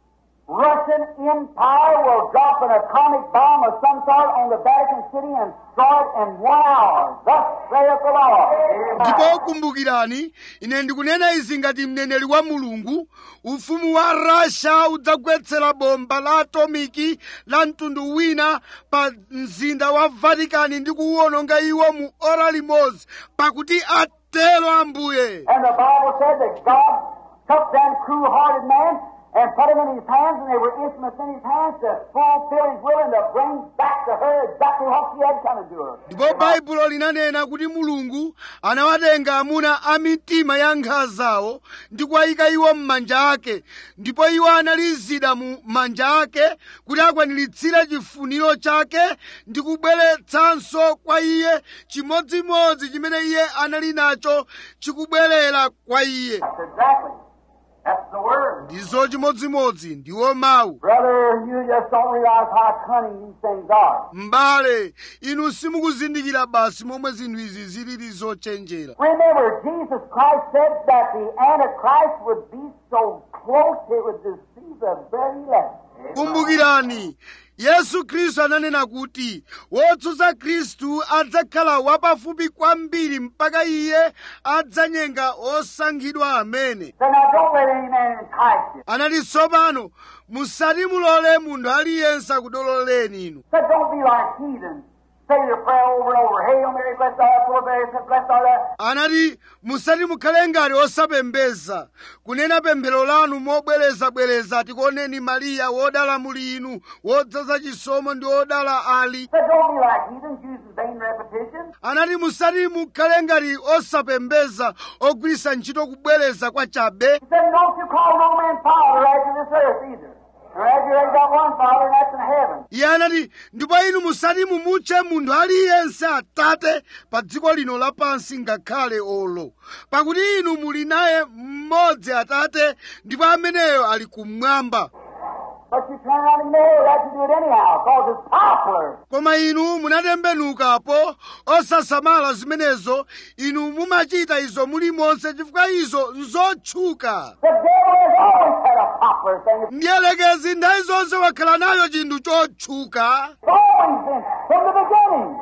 Russian Empire will drop an atomic bomb of some sort on the Vatican City and destroy it in one hour. Thus saith the Lord. ndipo kumbukirani ine ndikunena izi ngati mneneri wa mulungu ufumu wa russia udzagwetsera bomba la atomiki la mtundu wina pa mzinda wa vatikani ndi kuwuononga iwo mu ora limodzi pakuti atero ambuye And the Bible said that God took them cruel-hearted men and put them in his hands, and they were instruments in his hands to fulfill his will and to bring back to her exactly what she had come to do her. ndipo baibulo linanena kuti mulungu anawatenga amuna a mitima ya nkhala zawo ndi kuwayika iwo m'manja ake ndipo iwo anali zida mu manja ake kuti akwaniritse chifuniro chake ndi kubweretsanso kwa iye chimodzimodzi chimene iye anali nacho chikubwerera kwa iye That's exactly. That's the word. ndizo chimodzimodzi ndiwo mawu Brother, you just don't realize how cunning these things are. m'bale inu simukuzindikira basi momwe zinthu izi zilili zochenjera Remember, Jesus Christ said that the Antichrist would be so close it would deceive the very elect. kumbukirani yesu khristu ananena kuti wotsutsa khristu adzakhala wapafupi kwambiri mpaka iye adzanyenga osankhidwa amene So now don't let any man entice you. anati tsopano musati mulole munthu aliyense akudololeni inu So don't be like heathens. Say your prayer over and over. Hail Mary, blessed art thou, blessed, blessed art thou. anati musati mukhale ngati osapembeza kunena pemphero lanu mobwerezabwereza tikuoneni mariya wodala muli inu wodzaza chisomo ndi wodala ali So don't be like heathens using vain repetition. anati musati mukhale ngati osapembeza ogwiritsa ntchito kubwereza kwa chabe He said, don't you call no man father after this earth either. For as you ain't got one father, and that's in heaven. iye anati ndipo inu musati mumutche munthu aliyense atate pa dziko lino lapansi ngakhale olo pakuti inu muli naye mmodzi atate ndipo ameneyo ali kumwamba But you turn around and marry that you do it anyhow, because it's popular. koma inu munatembenukapo osasamala zimenezo inu mumachita izo mulimonse chifukwa izo nzotchuka The devil has always had a popular thing. mdierekezi nthawi zonse wakhala nayo chinthu chotchuka It's always been, from the beginning,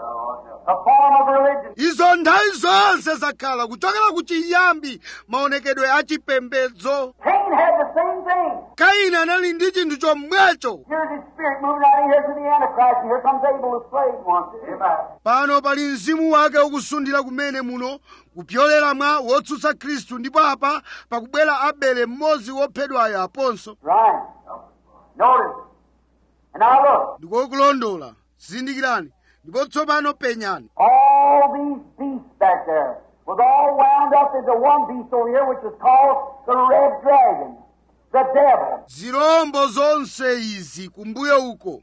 a form of religion. izo nthawi zonse zakhala kuchokera ku chiyambi maonekedwe a chipembedzo Cain had the same thing. kaini anali ndi chinthu chomwecho Here's his spirit moving out of here to the Antichrist, and here comes Abel, the slave one. Amen. pano pali mzimu wake ukusundira kumene muno kupyolera mwa wotsutsa khristu ndipo apa pakubwera abele mmodzi wophedwayo aponso Right. Notice. And now look. ndikokulondola zindikirani ndipo tsopano penyani All these beasts back there was all wound up into one beast over here, which is called the red dragon, the devil. zirombo zonse izi kumbuyo uko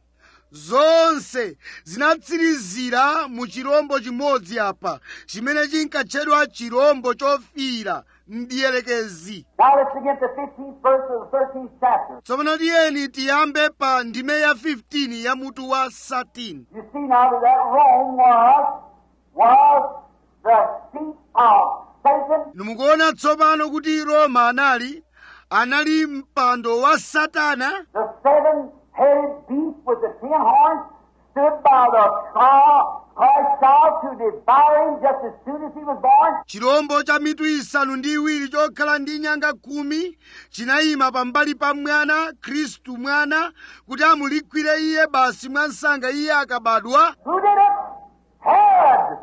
zonse zinatsirizira mu chirombo chimodzi apa chimene chinkatchedwa chirombo chofira mdierekezi Now let's begin at the 15th verse of the 13th chapter. tsopano tiyeni tiyambe pa ndime ya 15 ya mutu wa 13 You see now that that Rome was, was the seat of Satan nimukuona tsopano kuti roma anali anali mpando wa satana The seven-headed beast with the ten horns stood by the child, Christ child to devour him just as soon as he was born. chirombo cha mitu isanu ndi iwiri chokhala ndi nyanga khumi chinayima pambali pa mwana khristu mwana kuti amulikwire iye basi mwa msanga iye akabadwa Who did it? Herod.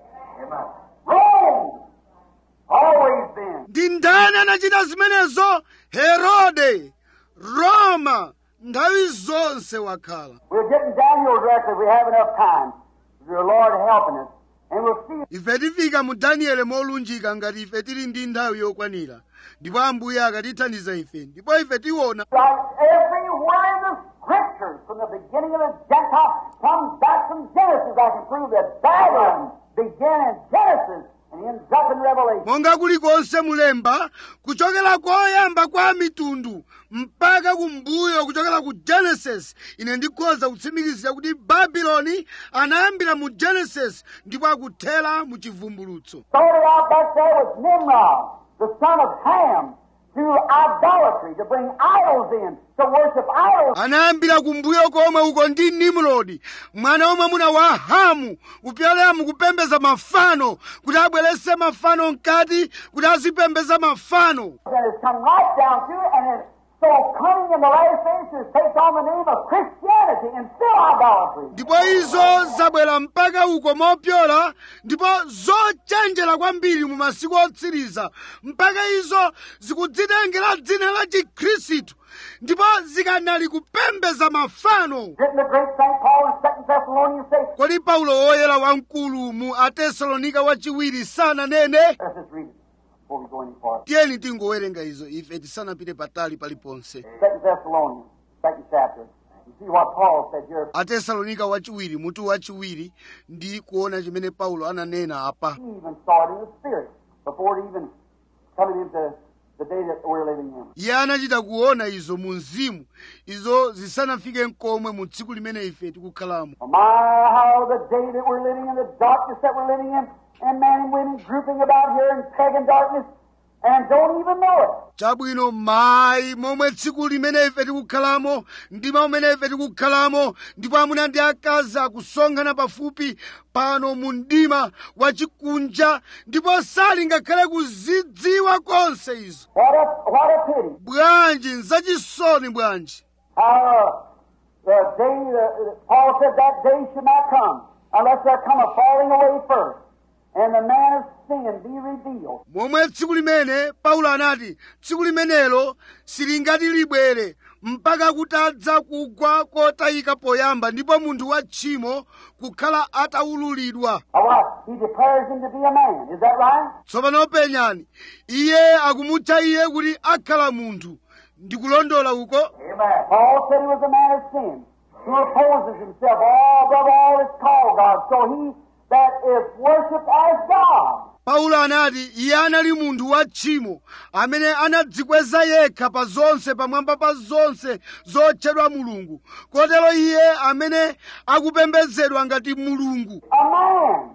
Rome. Always been. ndi ndani anachita zimenezo herode roma nthawi zonse wakhala We're getting Daniel directly if we have enough time. With your Lord helping us. And we'll see ife tifika mu daniele molunjika ngati ife tili ndi nthawi yokwanira ndipo ambuye akatithandiza ife ndipo ife tiona like everywhere in the scriptures from the beginning of the Gentile comes back from Genesis. I can prove that Babylon began in Genesis and ends up in Revelation. monga kulikonse mulemba kuchokera koyamba kwa mitundu mpaka kumbuyo kuchokera ku genesis ine ndikhoza kutsimikizira kuti babuloni anayambira mu genesis ndipo akuthera mu chivumbulutso Started out back there with Nimrod, the son of Ham, to idolatry, to bring idols in, to worship idols. anayambira kumbuyo komwe uko ndi nimrodi mwana wamwamuna wa hamu kupyolera mukupembeza mafano kuti abwerese mafano mkati kuti azipembeza mafano And it's come right down to it, and it's so cunning in the last days to take on the name of Christianity and still idolatry. ndipo izo zabwera mpaka uko mopyola ndipo zochenjera kwambiri mu masiku otsiriza mpaka izo zikudzitengera dzina la chikhristu ndipo zikanali kupembeza mafano Didn't the great St. Paul in Second Thessalonians say, kodi paulo woyera wamkulu mu atesalonika wachiwiri sananene let's just read it before we go any farther. tiyeni tingowerenga izo ife tisanapite patali paliponse Second Thessalonians, second chapter. You see what Paul said here. atesalonika wachiwiri mutu wachiwiri ndi kuona chimene paulo ananena apa He even saw it in the Spirit before it even coming into the day that we're living in. iye anachita kuona izo mu mzimu izo zisanafike nkomwe mu tsiku limene ife tikukhalamo My, how the day that we're living in, the darkness that we're living in, and men and women grouping about here in pagan darkness and don't even know it. chabwino mayi momwe tsiku limene ife tikukhalamo mdima umene ife tikukhalamo ndipo amuna ndi akazi akusonkhana pafupi pano mu mdima wachikunja ndipo sali ngakhale kuzidziwa konse izo What a, what a pity. bwanji nzachisoni bwanji How the day, the, Paul said that day should not come unless there come a falling away first, and the man of sin be revealed. momwe tsiku limene paulo anati tsiku limenelo silingati libwere mpaka kutadza kugwa kotayika poyamba ndipo munthu wa tchimo kukhala ataululidwa Or what? He declares him to be a man. Is that right? tsopano penyani iye akumutcha iye kuti akhala munthu ndikulondola uko Amen. Paul said he was a man of sin, who opposes himself all above all that's called God. So he that is worshipped as God. paulo anati iye anali munthu wa tchimo amene anadzikweza yekha pa zonse pamwamba pa zonse zotchedwa mulungu kotero iye amene akupembedzedwa ngati mulungu A man.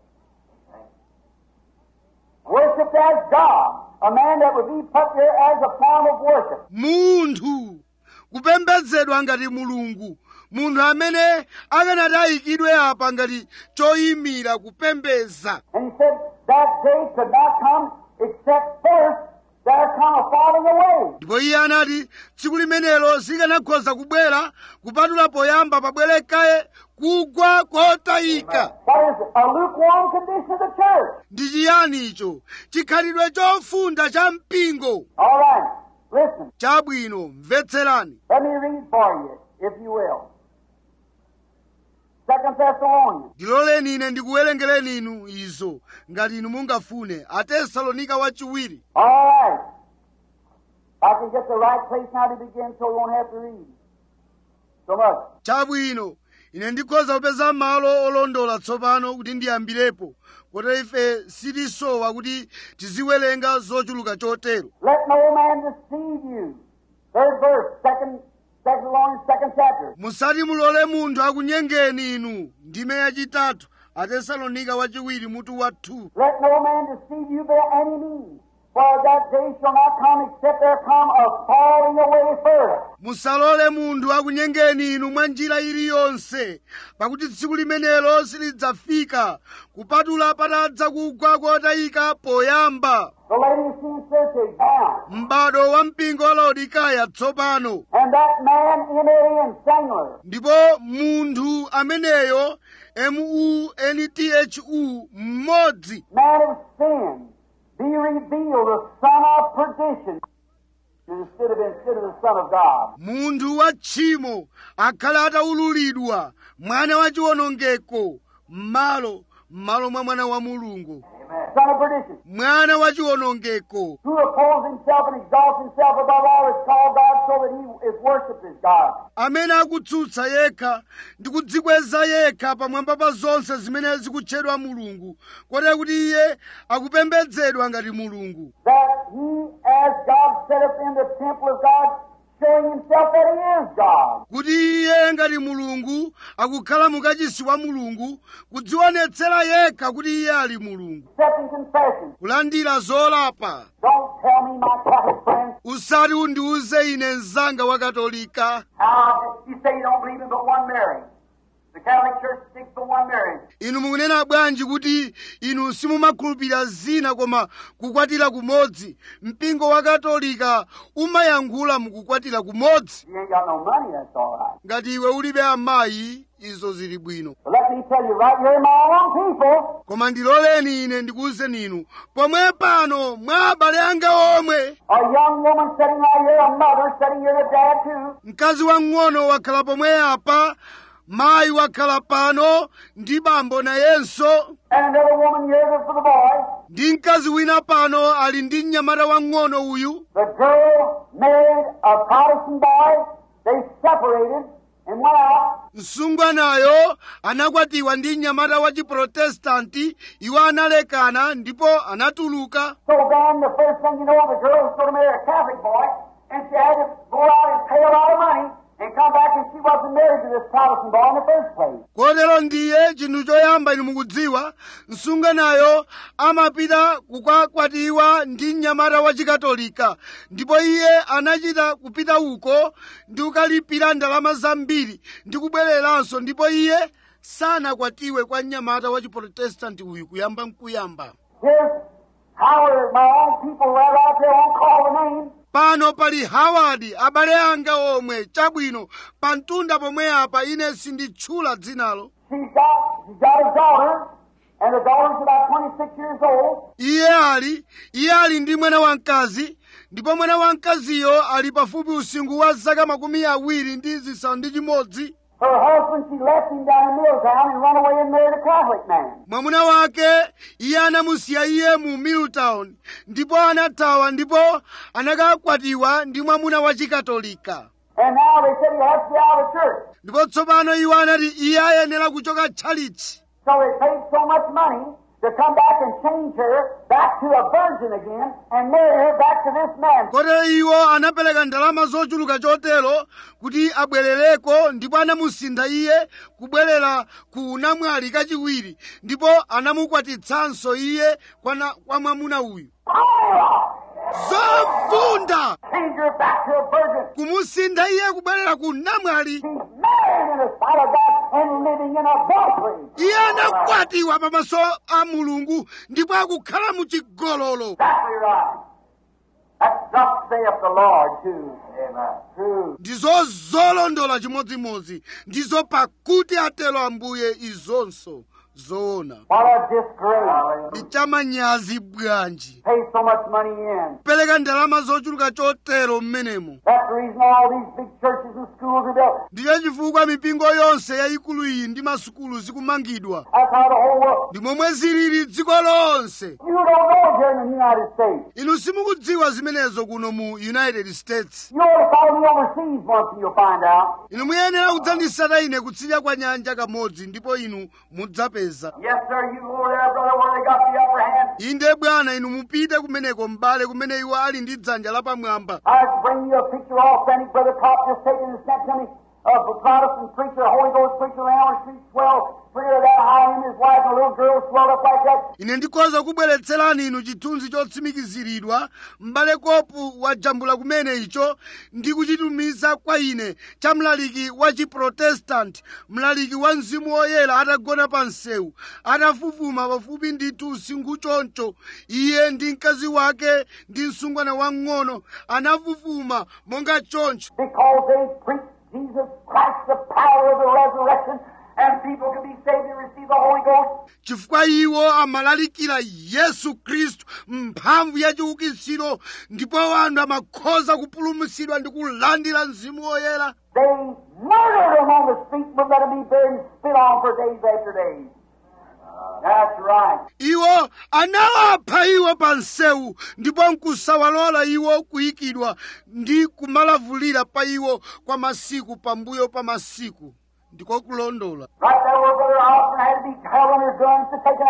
Worshipped as God. A man that would be put there as a form of worship. munthu kupembedzedwa ngati mulungu munthu amene akanati ayikidwe apa ngati choyimira kupembeza And he said that day could not come except first there come a falling away. ndipo iye anati tsiku limenelo sikanakhoza kubwera kupatula poyamba pabwere kaye kugwa kotayika What is it? A lukewarm condition of the church. ndi chiyani icho chikhalidwe chofunda cha mpingo All right. Listen. chabwino mvetserani Let me read for you, if you will. Second Thessalonians, ndiloleni ine ndikuwerengereni inu izo ngati inu mungafune atesalonika wachiwiri All right. I can get the right place now to begin so we won't have to read so much. chabwino ine ndikhoza kupeza malo olondola tsopano kuti ndiyambirepo kotero ife sitisowa kuti tiziwerenga zochuluka chotero Let no man deceive you. Third verse, second Thessalonians, second chapter. musati mulole munthu akunyengeni inu ndime yachitatu atesalonika wachiwiri mutu wa 2 Let no man deceive you by any means. For that day shall not come except there come a falling away first. musalole munthu akunyengeni inu mwa njira iliyonse pakuti tsiku limenelo silidzafika kupatula patadza kugwa kotayika poyamba The Laodicean church is bound. m'bado wa mpingo wa laodikaya tsopano And that man, M-A-N, singular, ndipo munthu ameneyo m-u-n-t-h-u mmodzi man of sin, be revealed, the son of perdition, instead of instead of the son of God. munthu wa tchimo akhale ataululidwa mwana wa chiwonongeko m'malo m'malo mwa mwana wa mulungu Son of perdition, mwana wa chiwonongeko who opposes himself and exalts himself above all that's called God, so that he is worshipped as God. amene akutsutsa yekha ndi kudzikweza yekha pamwamba pa zonse zimene zikutchedwa mulungu kotero kuti iye akupembedzedwa ngati mulungu That he, as God setteth in the temple of God, showing himself that he is God. kuti iye ngati mulungu akukhala mukachisi wa mulungu kudzionetsera yekha kuti iye ali mulungu Accepting confession. kulandira zolapa Don't tell me, my Catholic friends, usati undiuze ine mzanga wa katolika how you say you don't believe in but one Mary. The Catholic Church sticks to one Mary. inu mukunena bwanji kuti inu simumakhulupirira zina koma kukwatira kumodzi mpingo wa katolika umayankhula mukukwatira kumodzi You ain't got no money, that's all right. ngati iwe ulibe amayi izo zili bwino But let me tell you, right here in my own people, koma ndiloleni ine ndikuwuzeni inu pomwe pano mwa abale anga omwe a young woman sitting right here, a mother sitting here, a dad too, mkazi wang'ono wakhala pomwe apa mayi wakhala pano ndi bambo nayenso and another woman here that's for the boy. ndi mkazi wina pano ali ndi mnyamata wang'ono uyu The girl married a Protestant boy. They separated and went out. msungwanayo anakwatiwa ndi mnyamata wa chiprotestanti iwo analekana ndipo anatuluka So then, the first thing you know, the girl was going to marry a Catholic boy, and she had to go out and pay a lot of money and come back, and she wasn't married to this Protestant boy in the first place. kotero ndiye chinthu choyamba inu mukudziwa msungwanayo amapita kukakwatiwa ndi mnyamata wa chikatolika ndipo iye anachita kupita uko ndi kukalipira ndalama zambiri ndi kubwereranso ndipo iye sanakwatiwe kwa mnyamata wa chiprotestanti uyu kuyamba nkuyamba Here's Howard, my own people right out there, won't call the name. pano pali hawadi abale anga omwe chabwino pa mtunda pomwe apa ine sinditchula dzinalo She's got, she's got a daughter, and the daughter's about 26 years old. iye ali iye ali ndi mwana wamkazi ndipo mwana wamkaziyo ali pafupi usinkhu wa zaka makumi awiri ndi zisanu ndi chimodzi Her husband, she left him down in Milltown and run away and married a Catholic man. mwamuna wake iye anamusiya iye mu middletown ndipo anathawa ndipo anakakwatiwa ndi mwamuna wa chikatolika And now they said he has to be out of church. ndipo tsopano iwo anati iye ayenera kuchoka tchalitchi So they paid so much money to come back and change her back to a virgin again and marry her back to this man. kotero iwo anapereka ndalama zochuluka chotero kuti abwerereko ndipo anamusintha iye kubwerera ku namwali kachiwiri ndipo anamukwatitsanso iye kwa, na, kwa mwamuna uyu zovunda Change her back to a virgin. kumusintha iye kubwerera ku namwali She's married in the sight of God and living in adultery. iye anakwatiwa pamaso a mulungu ndipo akukhala mu chigololo Exactly right. That's thus saith the Lord too. Amen. True. ndizo zolondola chimodzimodzi ndizo pakuti atero ambuye izonso zoona What a disgrace. ndi chamanyazi bwanji Pay so much money in. pereka ndalama zochuluka chotero mmenemo That's the reason all these big churches and schools are built. ndicho chifukwa mipingo yonse yayikulu iyi ndi masukulu zikumangidwa That's how the whole world. ndi momwe zilili dziko lonse You don't know here in the United States. inu simukudziwa zimenezo kuno mu united states You ought to follow me overseas once and you'll find out. inu muyenera kudzandisata ine kutsidya kwa nyanja kamodzi ndipo inu mudzapeza Yes, sir, you go over there, brother, where they got the upper hand. inde bwana inu mupite kumeneko m'bale kumene iwo ali ndi dzanja lapamwamba I can bring you a picture authentic, Brother Pop just taken and sent to me of a Protestant preacher, a Holy Ghost preacher, around the street, swell, figure that high, him, his wife, and a little girl swelled up like that. ine ndikhoza kubweretserani inu chithunzi chotsimikiziridwa m'bale kopu wajambula kumene icho ndi kuchitumiza kwa ine cha mlaliki wa chiprotestanti mlaliki wa mzimu woyera atagona pa msewu atafufuma pafupi ndithu usinkhu choncho iye ndi mkazi wake ndi msungwana wang'ono anafufuma monga choncho Because they preach Jesus Christ, the power of the resurrection, and people can be saved and receive the Holy Ghost. chifukwa iwo amalalikira yesu khristu mphamvu ya chiukitsiro ndipo anthu amakhoza kupulumutsidwa ndi kulandira mzimu woyera They murdered him on the street, but let him be buried and spit on for days after days. That's right. iwo anawapha iwo pa msewu ndipo nkusawalola iwo kuyikidwa ndi kumalavulira pa iwo kwa masiku pambuyo pa masiku ndiko kulondola Right there where Brother Austin had to be held under guns to take it out.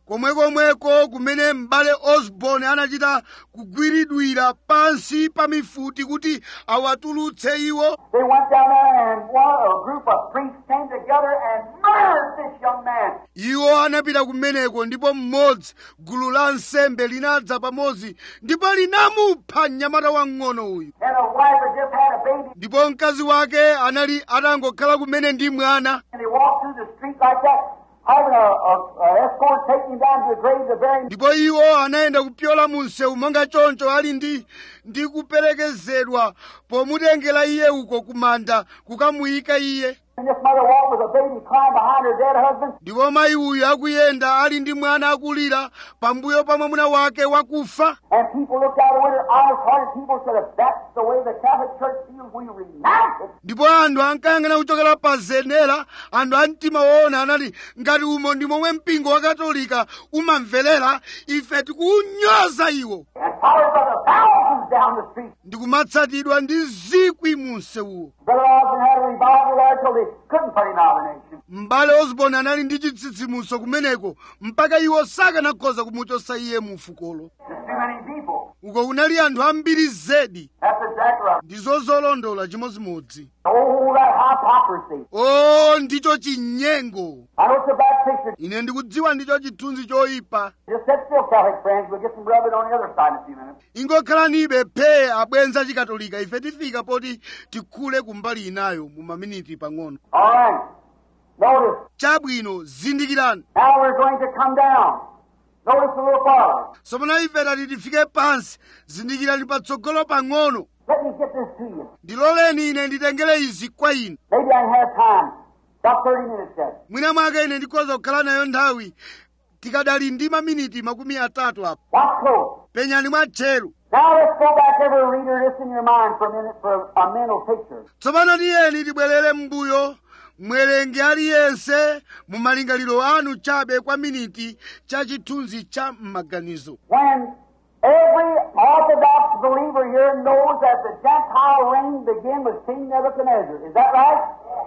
komwekomweko kumene m'bale osborn anachita kugwiridwira pansi pa mifuti kuti awatulutse iwo They went down there and one, a group of priests came together and murdered this young man. iwo anapita kumeneko ndipo mmodzi gulu la nsembe linadza pamodzi ndipo linamupha mnyamata wang'ono uyu And a wife had just had a baby ndipo mkazi wake anali atangokhala kumene ndi mwana and he walked through the street like that, having a, a, a escort take him down to the grave to bury him. ndipo iwo anayenda kupyola mu msewu monga choncho ali ndi ndi kuperekezedwa pomutengera iye uko kumanda kukamuyika iye And this mother walked with a baby crying behind her dead husband. ndipo mayi uyu akuyenda ali ndi mwana akulira pambuyo pa mwamuna wake wakufa And people looked out the window, honest-hearted people said, if that's the way the Catholic Church feels, we renounce it. ndipo anthu ankayang'ana kuchokera pa zenera anthu a mtima woona anati ngati umo ndi momwe mpingo wa katolika umamverera ife tikuunyoza iwo And followed by the thousands down the street. ndikumatsatidwa ndi zikwi mu msewuwo Brother Osborne had a revival there till they couldn't put him out of the nation. m'bale osborn anali ndi chitsitsimutso kumeneko mpaka iwo sakanakhoza kumuchosa iye mu fukolo There's too many people. uko kunali anthu ambiri zedi That's exactly right. ndizo zolondola chimodzimodzi Oh, that hypocrisy. o ndicho chinyengo I know it's a bad picture. ine ndikudziwa ndicho chithunzi choyipa Just sit still, Catholic friends. We'll get some rubbing on the other side in a few minutes. ingokhalanibe phe abwenza chikatolika ife tifika poti tikhule kumbali inayo mu maminiti pang'ono All right. Notice. chabwino zindikirani Now we're going to come down. Notice a little farther. tsopano ife tati tifike pansi zindikirani patsogolo pang'ono Let me get this to you. ndiloleni ine nditengere izi kwa inu Maybe I can have time. About 30 minutes yet. mwina mwake ine ndikhoza kukhala nayo nthawi tikadali ndi maminiti makumi atatu apo Watch close. penyani mwatcheru Now let's go back every reader this in your mind for a minute for a mental picture. tsopano tiyeni tibwerere m'mbuyo mwerengi aliyense mu malingaliro anu chabe kwa miniti cha chithunzi cha m'maganizo When every Orthodox believer here knows that the Gentile reign began with King Nebuchadnezzar. Is that right?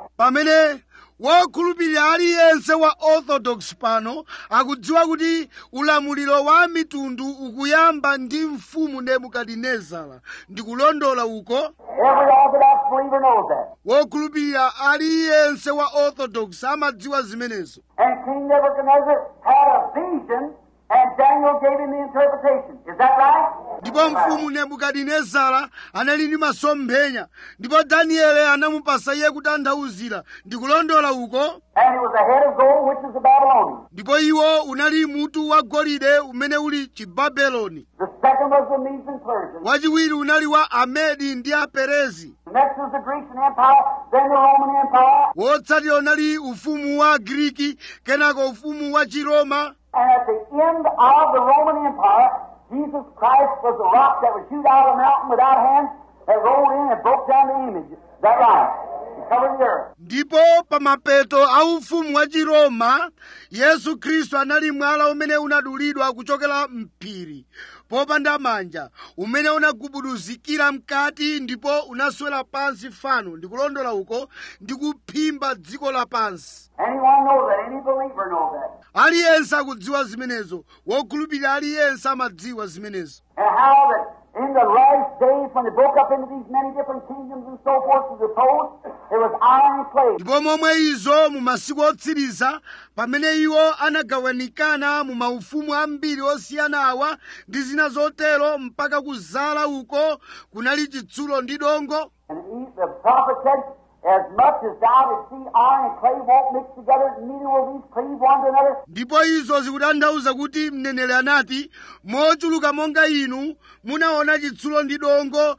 pamene wokhulupirira aliyense wa orthodox pano akudziwa kuti ulamuliro wa mitundu ukuyamba ndi mfumu nebukadinezara ndikulondola uko Every Orthodox believer knows that. wokhulupirira aliyense wa orthodox amadziwa zimenezo And King Nebuchadnezzar had a vision, and Daniel gave him the interpretation. Is that right? ndipo mfumu nebukadinezara anali ndi masomphenya ndipo danieli anamupasa iye kutanthauzira ndikulondola uko And it was a head of gold, which is the Babylonian. ndipo iwo unali mutu wa golide umene uli chibabeloni The second was the Medes and Persians. wachiwiri unali wa amedi ndi aperezi The next was the Grecian Empire, then the Roman Empire, wotsatira unali ufumu wa griki kenako ufumu wa chiroma and at the end of the Roman Empire, Jesus Christ was the rock that was shoot out of the mountain without hands that rolled in and broke down the image. Is that right? It covered the earth. ndipo pa mapeto a ufumu wa chiroma yesu khristu anali mwala umene unadulidwa kuchokera mphiri popanda manja umene unagubuduzikira mkati ndipo unaswera pansi fano ndikulondola uko ndi kuphimba dziko lapansi Anyone knows that? Any believer knows that. aliyense akudziwa zimenezo wokhulupirira aliyense amadziwa zimenezo And how that in the last days when they broke up into these many different kingdoms and so forth to the post, it was iron and clay. ndipo momwe izo mu masiku otsiriza pamene iwo anagawanikana mu maufumu ambiri osiyana awa ndi zina zotero mpaka kuzala uko kunali chitsulo ndi dongo And he, the prophet said, As much as thou didst see iron and clay won't mix together, neither will these cleave one to another. ndipo izo zikutanthauza kuti mneneri anati mochuluka monga inu munaona chitsulo ndi dongo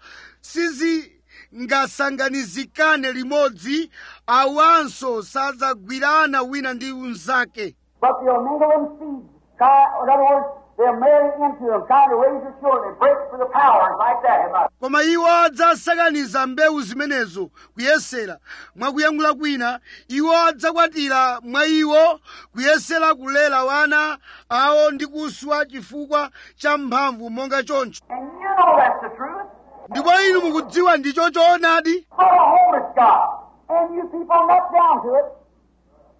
sizingasanganizikane limodzi awanso sadzagwirana wina ndi unzake But they'll mingle them seeds. Try, in other words, they'll marry into them, trying to raise their children and break for the powers like that. Am I- koma iwo adzasakaniza mbewu zimenezo kuyesera mwakuyankhula kwina iwo adzakwatira mwa iwo kuyesera kulera wana awo ndi kuswa chifukwa cha mphamvu monga choncho And you know that's the truth. ndipo inu mukudziwa ndicho choonadi What a home it's got. And you people nut down to it.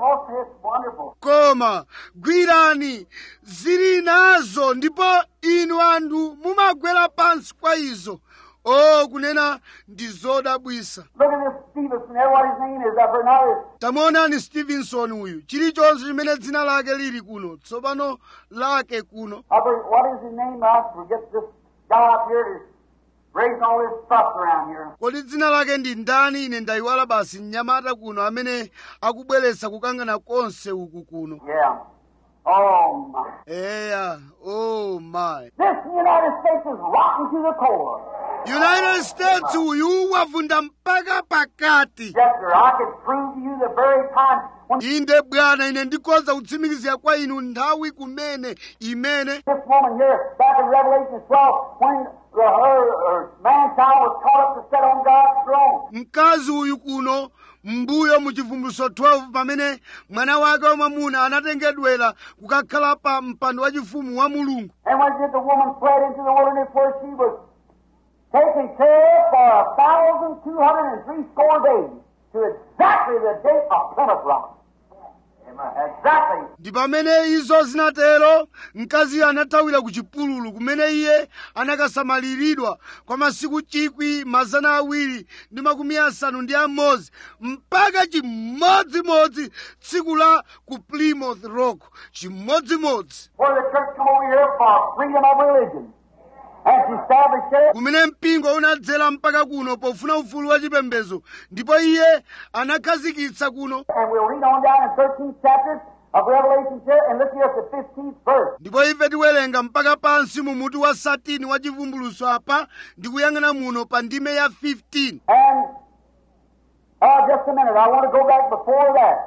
toss it. It's wonderful. koma gwirani zili nazo ndipo inu anthu mumagwera pansi kwa izo o kunena ndi zodabwisa Look at this Stevenson there, what his name is up there now. tamuonani stevenson uyu chilichonse chimene dzina lake lili kuno tsopano lake kuno Up there, what is his name? I forget this guy up here that's raising all this stuff around here. kodi dzina lake ndi ndani ine ndayiwala basi mnyamata kuno amene akubweretsa kukangana konse uku kuno Yeah. Oh my. eya oh my This United States is rotten to the core. united states uyu wavunda mpaka pakati Yes, sir. I could prove to you the very time when inde bwana ine ndikhoza kutsimikizira kwa inu nthawi kumene imene this woman here, back in Revelation 12, when the, her, her man-child was caught up to sit on God's throne. mkazi uyu kuno mbuyo mu chivumbulutso 12 pamene mwana wake wamwamuna anatengedwera kukakhala pa mpando wachifumu wa mulungu And when did the woman fled into the wilderness where she was taken care of for a thousand two hundred and three score days to exactly the date of Plymouth Rock. Exactly. ndi pamene izo zinatero mkaziyo anathawira ku chipululu kumene iye anakasamaliridwa kwa masiku chikwi mazana awiri ndi makumi asanu ndi amodzi mpaka chimodzimodzi tsiku la ku plymouth rock chimodzimodzi Where the church come over here for freedom of religion. And she established it. kumene mpingo unadzera mpaka kuno pofuna ufulu wa chipembedzo ndipo iye anakhazikitsa kuno And we'll read on down in 13th chapter of Revelation here and look here at the 15th verse. ndipo ife tiwerenga mpaka pansi mu mutu wa satini wa chivumbulutso apa ndi kuyang'ana muno pa ndime ya 15 And, uh, just a minute, I want to go back before that.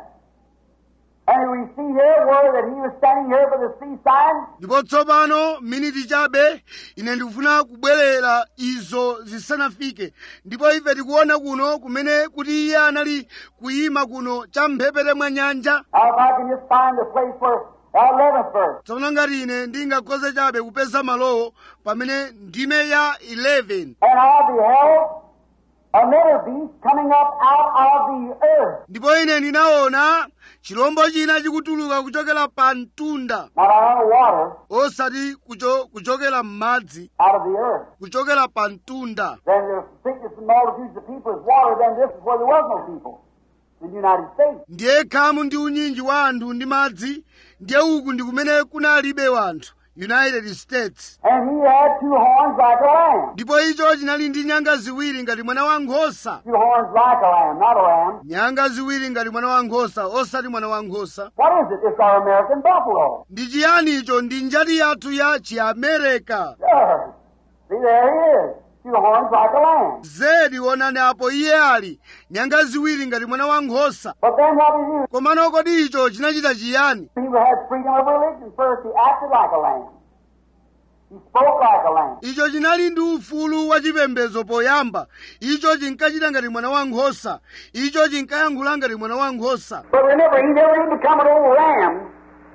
And we see here where that he was standing here by the seaside. ndipo tsopano miniti chabe ine ndikufuna kubwerera izo zisanafike ndipo ife tikuona kuno kumene kuti iye anali kuyima kuno champhepete mwa nyanja Now, if I can just find the place where, uh, 11th verse. tsono ngati ine ndingakhoze chabe kupeza malowo pamene ndime ya 11 And I beheld another beast coming up out of the earth. ndipo ine ndinaona chilombo china chikutuluka kuchokera pa mtunda Not out of water, osati kucho, kuchokera m'madzi out of the earth. kuchokera pa mtunda Then the sickness and multitudes of people is water, then this is where there was no people. In the United States. ndiye khamu ndi unyinji wa anthu ndi madzi ndiye uku ndi kumene kunalibe wanthu united states And he had two horns like a lamb. ndipo icho chinali ndi nyanga ziwiri ngati mwana wa nkhosa Two horns like a lamb, not a lamb. nyanga ziwiri ngati mwana wa nkhosa osati mwana wa nkhosa What is it? It's our American buffalo. ndi chiyani icho ndi njati yathu ya chiamerika Sure. See, there he is. Two horns like a lamb. zedi onani apo iye ali nyanga ziwiri ngati mwana wa nkhosa But then what did he do? komano kodi icho chinachita chiyani He had freedom of religion first. He acted like a lamb. He spoke like a lamb. icho chinali ndi ufulu wa chipembedzo poyamba icho chinkachita ngati mwana wa nkhosa icho chinkayankhula ngati mwana wa nkhosa But remember, he never did become an old lamb.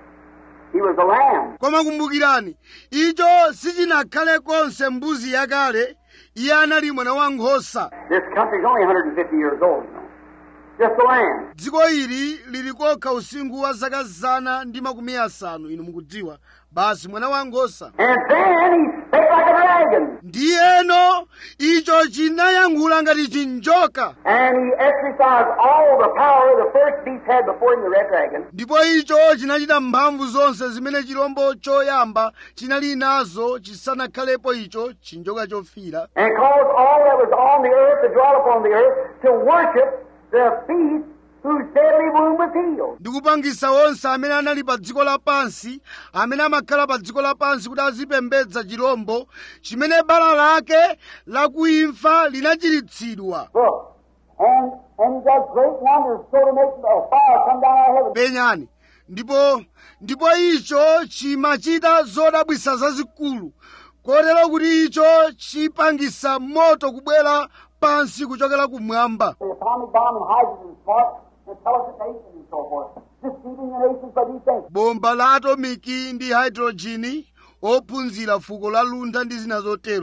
He was a lamb. koma kumbukirani icho sichinakhale konse mbuzi yakale iye anali mwana wa nkhosa This country's only 150 years old, you know. Just a lamb. dziko ili lili kokha usinkhu wa zaka zana ndi makumi asanu inu mukudziwa basi mwana wa nkhosa And then he spake like a dragon. ndiyeno icho chinayankhula ngati chinjoka And he exercised all the power the first beast had before him, the red dragon. ndipo icho chinachita mphamvu zonse zimene chilombo choyamba chinali nazo chisanakhalepo icho chinjoka chofira And caused all that was on the earth to dwell upon the earth to worship the beast whose deadly wound was healed. ndikupangisa onse amene anali pa dziko lapansi amene amakhala pa dziko lapansi kuti azipembedza chilombo chimene bala lake lakuimfa linachiritsidwa Look. And, and he does great wonders so to make a fire come down out of heaven. penyani ndipo ndipo icho chimachita zodabwisa zazikulu kotero kuti icho chipangisa moto kubwera pansi kuchokera kumwamba The atomic bomb and hydrogen smart, intelligent nations and so forth. Deceiving the nations by these things. bomba la atomiki ndi hydrojini ophunzira fuko la luntha ndi zina zotero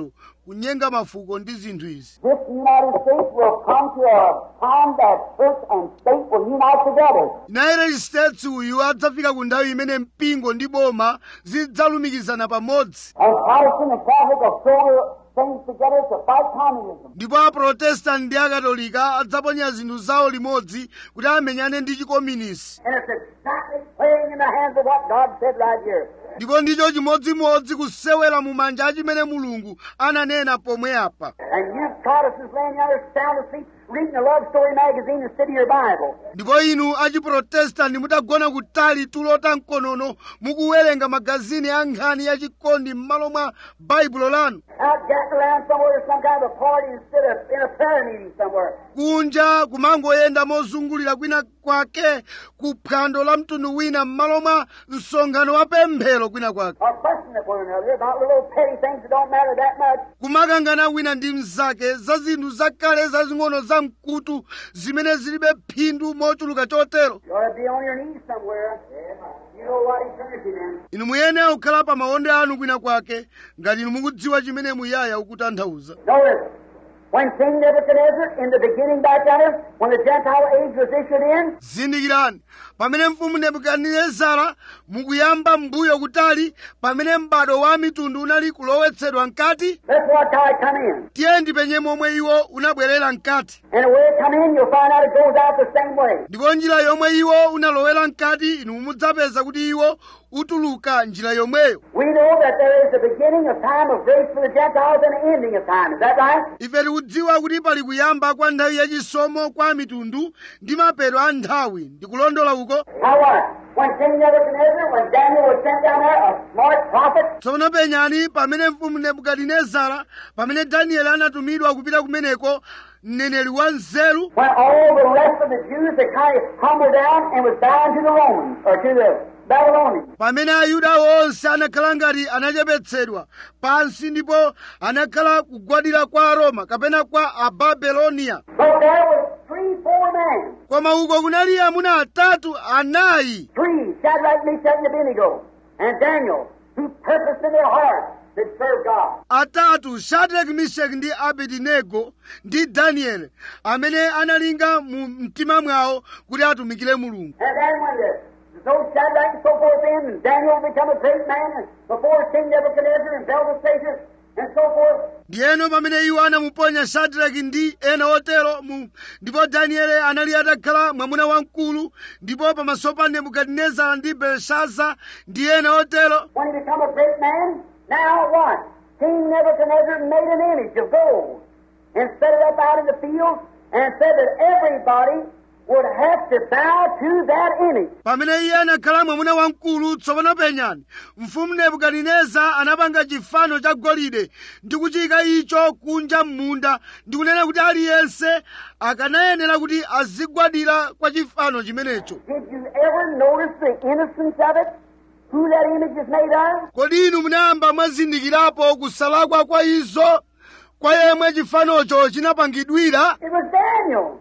kunyenga mafuko ndi zinthu izi This United States will come to a time that church and state will unite together. united states uyu adzafika ku nthawi imene mpingo ndi boma zidzalumikizana pamodzi And Protestant and Catholic will throw things together to fight communism. ndipo aprotestanti ndi akatolika adzaponya zinthu zawo limodzi kuti amenyane ndi chikominisi And it's exactly playing in the hands of what God said right here. ndipo ndicho chimodzimodzi kusewera mu manja a chimene mulungu ananena pomwe apa And you Protestants laying out there sound asleep, reading a love story magazine instead of your Bible. ndipo inu achiprotestanti mutagona kutali tulo ta mkonono mukuwerenga magazini a nkhani ya chikondi m'malo mwa baibulo lanu Out jacking around somewhere to some kind of a party instead of in a prayer meeting somewhere. kunja kumangoyenda mozungulira kwina kwake ku phwando la mtundu wina m'malo mwa msonkhano wa pemphero kwina kwake Or fussing at one another about little petty things that don't matter that much. kumakangana wina ndi mnzake za zinthu zakale zazing'ono za mkutu zimene zilibe phindu mochuluka chotero You ought to be on your knees somewhere. You know what eternity then. inu muyenera kukhala pa maonde anu kwina kwake ngati inu mukudziwa chimene muyaya ukutanthauza Notice, when King Nebuchadnezzar, in the beginning back there, when the Gentile age was issued in, zindikirani pamene mfumu nebukadinezara mukuyamba mbuyo kutali pamene m'bado wa mitundu unali kulowetsedwa mkati let's watch how it come in. tiye ndipenye momwe iwo unabwerera mkati And the way it come in, you'll find out it goes out the same way. ndipo njira yomwe iwo unalowera mkati inu mudzapeza kuti iwo utuluka njira yomweyo We know that there is a beginning of time of grace for the Gentiles and an ending of time. Is that right? ife tikudziwa kuti pali kuyamba kwa nthawi yachisomo kwa mitundu ndi mapeto a nthawi ndikulondola uko Now what? When King Nebuchadnezzar, when Daniel was sent down there, a smart prophet, tsono penyani pamene mfumu nebukadinezara pamene danieli anatumidwa kupita kumeneko mneneri wa nzeru when all the rest of the Jews had kind of humbled down and was bound to the Romans, or to the Babylonians. pamene ayuda onse anakhala ngati anachepetsedwa pansi ndipo anakhala kugwadira kwa aroma kapena kwa ababeloniya But there was three, four men. koma uko kunali amuna atatu anayi Three, Shadrach, Meshach, and Abednego, and Daniel, who purposed in their hearts to serve God. atatu shadraki mishaki ndi abedinego ndi danieli amene analinga mu mtima mwawo kuti atumikire mulungu And then when the, those Shadrach and so forth in, and Daniel become a great man, and before King Nebuchadnezzar and Belteshazzar, and so forth, ndiyeno pamene iwo anamuponya shadraki ndi ena otero mu ndipo danieli anali atakhala mwamuna wamkulu ndipo pamaso pa nebukadinezara ndi belshaza ndi ena otero when he become a great man, now what? King Nebuchadnezzar made an image of gold and set it up out in the field and said that everybody would have to bow to that image. pamene iye anakhala mwamuna wamkulu tsopano penyani mfumu nebukadineza anapanga chifano cha golide ndi kuchiyika icho kunja m'munda ndi kunena kuti aliyense akanayenera kuti azigwadira kwa chifano chimenecho Did you ever notice the innocence of it? Who that image is made of? kodi inu munayamba mwazindikirapo kusalakwa kwa izo kwa yemwe chifanocho chinapangidwira It was Daniel,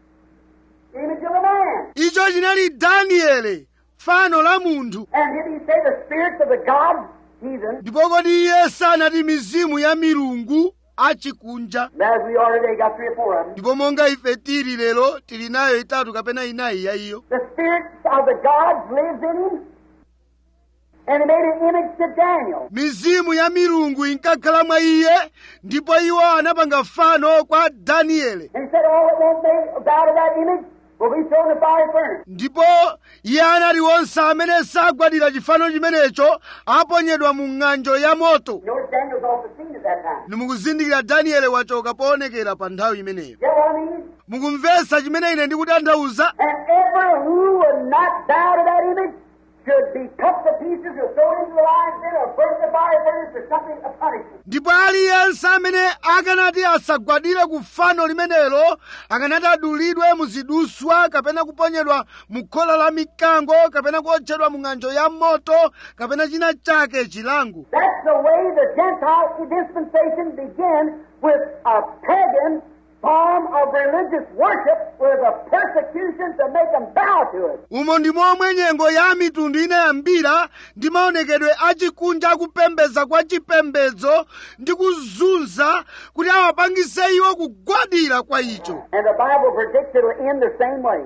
the image of a man. icho chinali daniele fano la munthu And did he say the spirits of the gods, heathen, ndipo kodi iye sanati mizimu ya milungu achikunja as we are today, got three or four of them. ndipo monga ife tili lero tili nayo itatu kapena inayi ya iyo The spirits of the gods lives in him. And he made an image to Daniel. mizimu ya milungu inkakhala mwa iye ndipo iwo anapanga fano kwa daniele And he said, all that won't be bow to that image will be thrown in the fire furnace. ndipo iye anati onse amene sagwadira chifano chimenecho aponyedwa mu ng'anjo ya moto Notice Daniel's off the scene at that time. nimukuzindikira daniele wachoka poonekera pa nthawi imeneyo You know what I mean? mukumvetsa chimene ine ndikutanthauza And every who would not bow to that image should be cut to pieces or thrown into the lion's den or burnt in the fire furnace or something, a punishment. ndipo aliyense amene akanati asagwadire ku fano limenelo akanati adulidwe muziduswa kapena kuponyedwa mu khola la mikango kapena kuotchedwa mu ng'anjo ya moto kapena china chake chilango That's the way the Gentile dispensation began with a pagan form of religious worship were the persecutions that make them bow to it. umo ndi momwe nyengo ya mitundu inayambira ndi maonekedwe achikunja akupembedza kwa chipembedzo ndi kuzunza kuti awapangise iwo kugwadira kwa icho And the Bible predicts it will end the same way.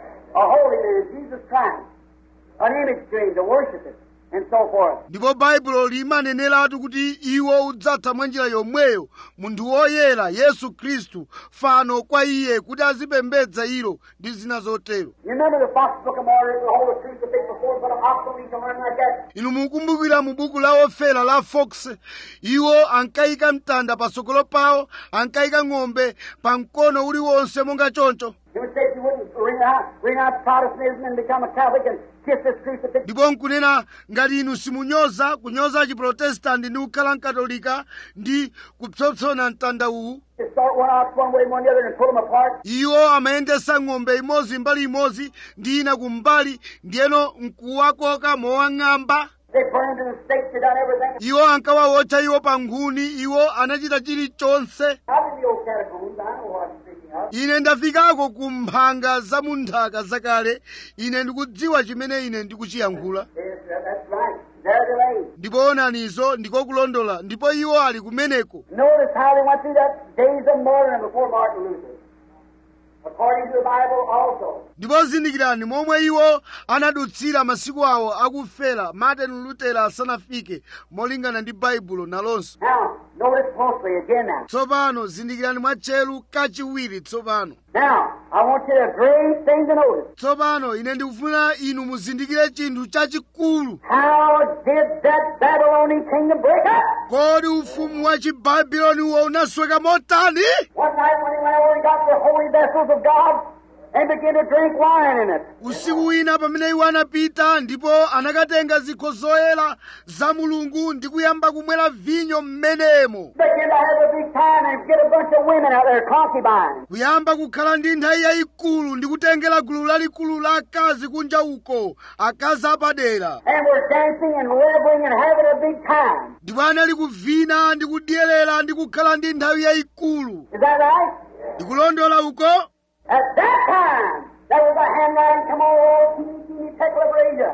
A holy man, Jesus Christ, an image to him to worship it, and so forth. ndipo baibulo limaneneratu kuti iwo udzatha mwa njira yomweyo munthu woyera yesu khristu fano kwa iye kuti azipembedza ilo ndi zina zotero You remember the Fox Book of Martyrs, the whole crucifix before, but an obsolete or anything like that? inu mukumbukira mu buku la ofera la fox iwo ankayika mtanda patsogolo pawo ankayika ng'ombe pa mkono uliwonse monga choncho He would say you wouldn't renounce, renounce Protestantism and become a Catholic and kiss this crucifix. ndipo nkunena ngati inu simunyoza kunyoza chiprotestanti ndi kukhala mkatolika ndi kupsompsona mtanda uwu Just start one ox one way and one the other and pull them apart. iwo amayendesa ng'ombe imodzi mbali imodzi ndi ina kumbali ndiyeno nkuwakoka mowang'amba They burned in the stakes, they done everything. iwo ankawawotcha iwo pa nkhuni iwo anachita chilichonse Out in the old catacombs, I know what I'm speaking of. ine ndafikako ku mphanga za munthaka zakale ine ndikudziwa chimene ine ndikuchiyankhula Yes, that- that's right. There they lay. ndipo onanizo ndikokulondola ndipo iwo ali kumeneko Notice how they went through that days of martyrdom before Martin Luther. According to the Bible also. ndipo zindikirani momwe iwo anadutsira masiku awo akufera martin lutera asanafike molingana ndi baibulo nalonso Now, notice closely again now. tsopano zindikirani mwatcheru kachiwiri tsopano Now, I want you to great thing to notice. tsopano ine ndikufuna inu muzindikire chinthu chachikulu How did that Babylonian kingdom break up? kodi ufumu wa chibabuloniwo unasweka motani One night when he went over and got the holy vessels of God and began to drink wine in it. usiku wina pamene iwo anapita ndipo anakatenga zikho zoyera za mulungu ndi kuyamba kumwera vinyo m'menemo Began to have a big time and get a bunch of women out there, concubines. kuyamba kukhala ndi nthawi yayikulu ndi kutengera gulu lalikulu la akazi kunja uko akazi apadera And were dancing and reveling and having a big time. ndipo anali kuvina ndi kudyerera ndi kukhala ndi nthawi yayikulu Is that right? ndikulondola uko At that time, there was a handwriting come all teeny, teeny tekel of Asia.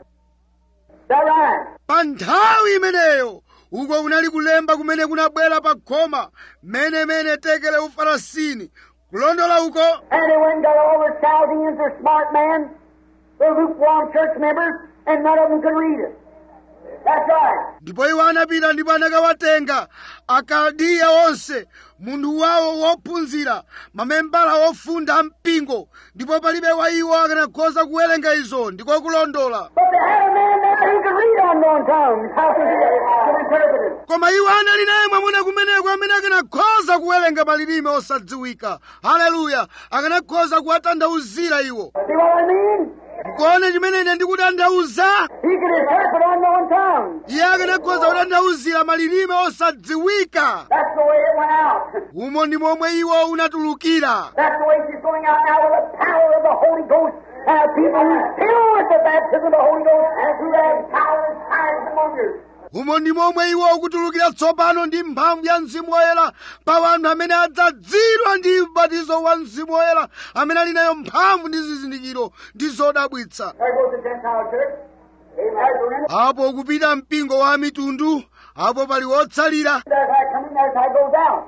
Is that right? pa nthawi imeneyo uko kunali kulemba kumene kunabwera pa khoma menemene tekele ufarasini kulondola uko And they went and got all the Chaldeans, their smart men, the lukewarm church members, and none of them could read it. That's right. ndipo iwo anapita ndipo anakawatenga akaldiya onse munthu wawo wophunzira mamembala wofunda ampingo ndipo palibe wa iwo akanakhoza kuwerenga izo ndiko kulondola But they had a man there who could read unknown tongues. How could he could interpret it? koma iwo anali naye mwamuna kumeneko amene akanakhoza kuwerenga malilime osadziwika haleluya akanakhoza kuwatanthauzira iwo See what I mean? kuone chimene ine ndikutanthauza He could interpret unknown tongues. iye akanakhoza kutanthauzira malilime osadziwika That's the way it went out. umo ndi momwe iwo unatulukira That's the way she's going out now with the power of the Holy Ghost. And a people who's filled with the baptism of the Holy Ghost and through that power and signs and wonders. umo ndi momwe iwo ukutulukira tsopano ndi mphamvu ya mzimu woyera pa wanthu amene adzadzidwa ndi ubatizo wa mzimu woyera amene ali nayo mphamvu ndi zizindikiro ndi zodabwitsa There goes the Gentile church. Amen. There's the remnant. apo ukupita mpingo wa mitundu apo pali wotsalira There's how it coming, there's how it goes out.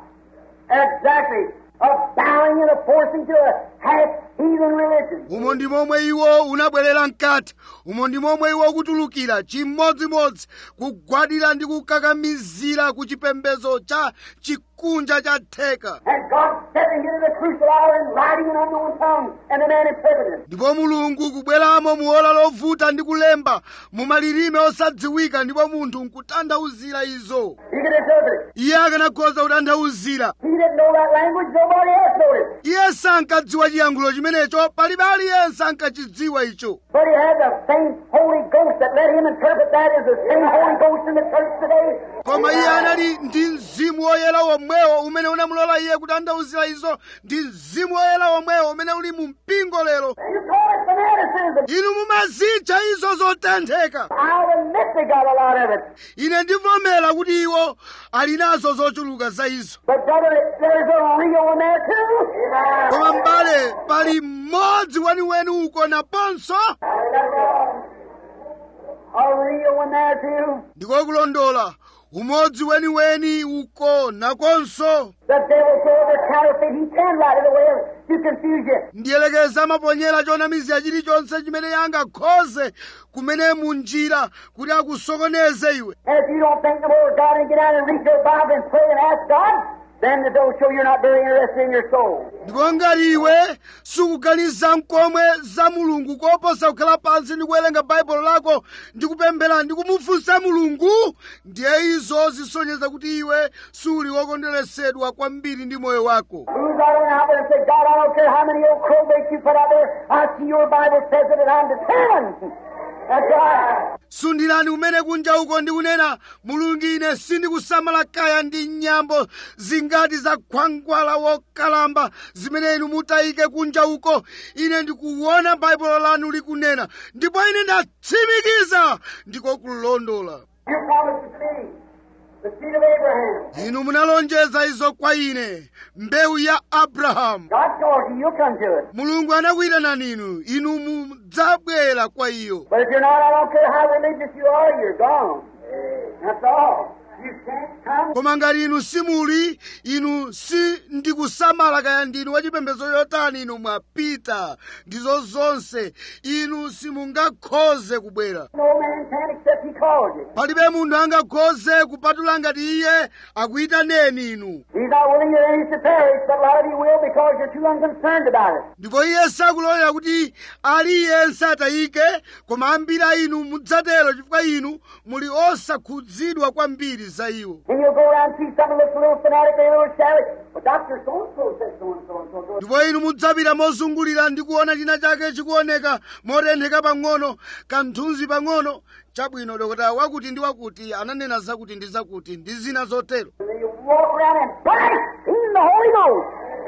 Exactly. A bowing and a forcing to a half heathen religion. umo ndi momwe iwo unabwerera mkati umo ndi momwe iwo ukutulukira chimodzimodzi kugwadira ndi kukakamizira ku chipembedzo cha chikunja cha theka And God stepping into the crucial hour and writing in unknown tongues and the man interpreting it. ndipo mulungu kubweramo muola lovuta ndi kulemba mu malilime osadziwika ndipo munthu nkutanthauzira izo He could interpret it. iye akanakhoza kutanthauzira He didn't know that language, nobody else knew it. iye sankadziwa chiyankhulo chimenecho palibe aliyense ankachidziwa icho But he had the same Holy Ghost that let him interpret that is the same Holy Ghost in the church today koma iye anali ndi mzimu woyera womwewo umene unamulola iye kutanthauzira izo ndi mzimu woyera womwewo umene uli mu mpingo lero You call it fanaticism. inu mumazitcha izo zotentheka I'll admit they got a lot of it. ine ndivomera kuti iwo ali nazo zochuluka za izo But brother, there's a real one there too. koma m'bale pali mmodzi weniweni uko naponso A real one there too. ndikokulondola umodzi weniweni uko nakonso The devil so over counterfeit, he can right it away to confuse you. ndiyelekeza amaponyera chonamizira chilichonse chimene yangakhoze kumene munjira kuti akusokoneze iwe And if you don't think no more of God and get out and read your Bible and pray and ask God, then it'll show you're not very interested in your soul. ndipo ngati iwe sukuganiza mkomwe za mulungu koposa kukhala pansi ndi kuwerenga baibulo lako ndi kupemphera ndi kumufunsa mulungu ndiye izo zisonyeza kuti iwe suli wokondweresedwa kwambiri ndi moyo wako Who's out there out there and say, God, I don't care how many old crowbaits you put out there, I see your Bible says it and I'm determined. That's right. sundilani kumene kunja uko ndikunena mulungu ine sindikusamala kaya ndi nyambo zingati za khwangwala wokalamba zimene inu mutayike kunja uko ine ndikuona baibulo lanu likunena ndipo ine ndatsimikiza ndiko kulondola You promised the seed, the seed of Abraham. inu munalonjeza izo kwa ine mbewu ya abrahamu God calls you, you'll come to it. mulungu anakuyitanani inu inu mudzabwera kwa iyo But if you're not, I don't care how religious you are, you're gone. That's all. You can't come. koma ngati inu simuli inu si ndikusamala kaya ndinu wachipembedzo yotani inu mwapita ndizo zonse inu simungakhoze kubwera No man can except he calls you. palibe munthu angakhoze kupatula ngati iye akuyitaneni inu He's not willing that any should perish, but a lot of you will because you're too unconcerned about it. ndipo iye sakulolera kuti aliyense atayike koma ambiri a inu mudzatero chifukwa inu muli osakhudzidwa kwambiri za iwo And you'll go around and see someone looks a little fanatic, a little shabby. Well, Dr. So-and-so said so-and-so and so. ndipo inu mudzapita mozungulira ndi kuona china chake chikuoneka motentheka pang'ono kanthunzi pang'ono chabwino dokotala wakuti ndi wakuti ananena zakuti ndi zakuti ndi zina zotero And then you walk around and blaspheme the Holy Ghost.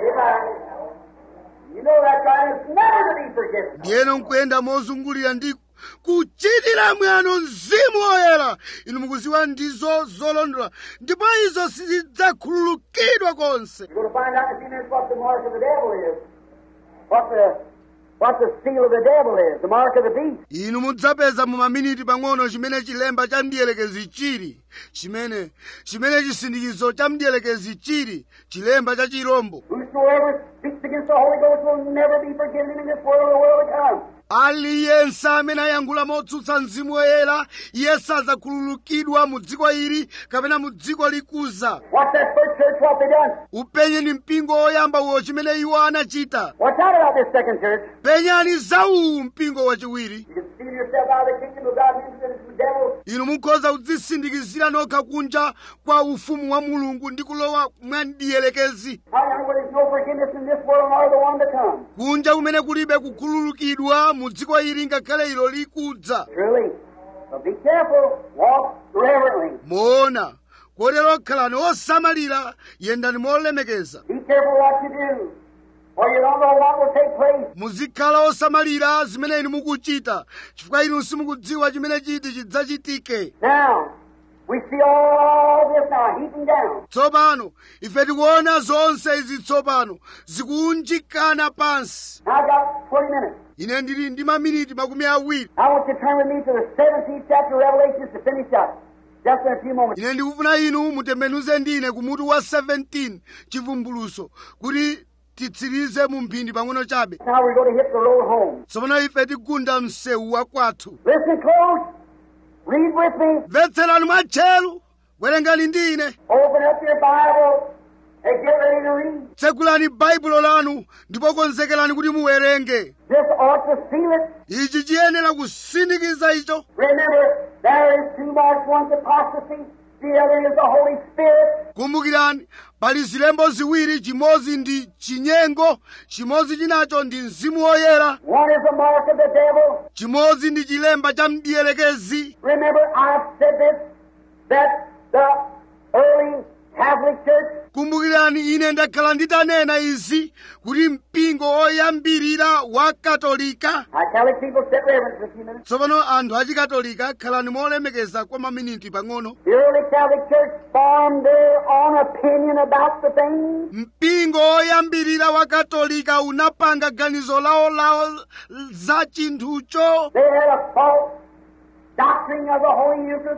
You know that God is never to be forgiven. ndiyeno nkuyenda mozungulira ndi kuchitira mwano mzimu woyera inu mukuziwa ndizo zolondola ndipo izo sizidzakhululukidwa konse You're going to find out in a few minutes what the mark of the devil is. What the what the seal of the devil is. The mark of the beast. inu mudzapeza mu maminiti pang'ono chimene chilemba cha mdiyelekezi chili chimene chimene chisindikizo cha mdiyelekezi chili chilemba cha chirombo Whosoever speaks against the Holy Ghost will never be forgiven him in this world or the world to come. aliyense amene ayankhula motsutsa mzimu woyera iye sadzakhululukidwa mu dziko ili kapena mu dziko likuza What's that first church? What they done? upenye ni mpingo woyamba uwo chimene iwo anachita What's out about this second church? penyani za uwu mpingo wachiwiri You can steal yourself out of the kingdom of God and into the devil. inu mukhoza kudzisindikizira nokha kunja kwa ufumu wa mulungu ndi kulowa mwandiyelekezi I know where there's no forgiveness in this world nor the one to come. kunja kumene kulibe kukhululukidwa mu dziko ili ngakhale ilo likudza Truly. So be careful. Walk reverently. moona kotero khalani osamalira yendani molemekeza Be careful what you do. For you don't know what will take place. muzikhala osamalira zimene inu mukuchita chifukwa inu simukudziwa chimene chiti chidzachitike Now, we see all this now heaping down. tsopano ife tikuona zonse izi tsopano zikuunjikana pansi Now I've got 20 minutes. ine ndili ndi maminiti makumi awiri I want you to turn with me to the 17th chapter of Revelation to finish up. Just in a few moments. ine ndikufuna inu mutembenuze ndine ku mutu wa 17 chivumbuluso kuti titsirize mu mphindi pang'ono chabe Now we're going to hit the road home. tsopano ife tikugunda msewu wa kwathu Listen close. Read with me. mvetserani mwatcheru werengani ndi ine Open up your Bible and get ready to read. tsekulani baibulo lanu ndipo konzekerani kuti muwerenge This ought to seal it. ichi chiyenera kusindikiza icho Remember, there is two marks. One's apostasy. The other is the Holy Spirit. kumbukirani pali zilembo ziwiri chimodzi ndi chinyengo chimodzi chinacho ndi mzimu woyera One is the mark of the devil. chimodzi ndi chilemba cha mdiyelekezi Remember, I've said this, that the early Catholic Church kumbukirani ine ndakhala nditanena izi kuti mpingo oyambirira wa katolika I Catholic people sit reverence for a few minutes. tsopano anthu achikatolika khalani molemekeza kwa maminiti pang'ono The early Catholic Church formed their own opinion about the thing. mpingo oyambirira wa katolika unapanga ganizo lawo lawo za chinthucho They had a false doctrine of the Holy Eucharist,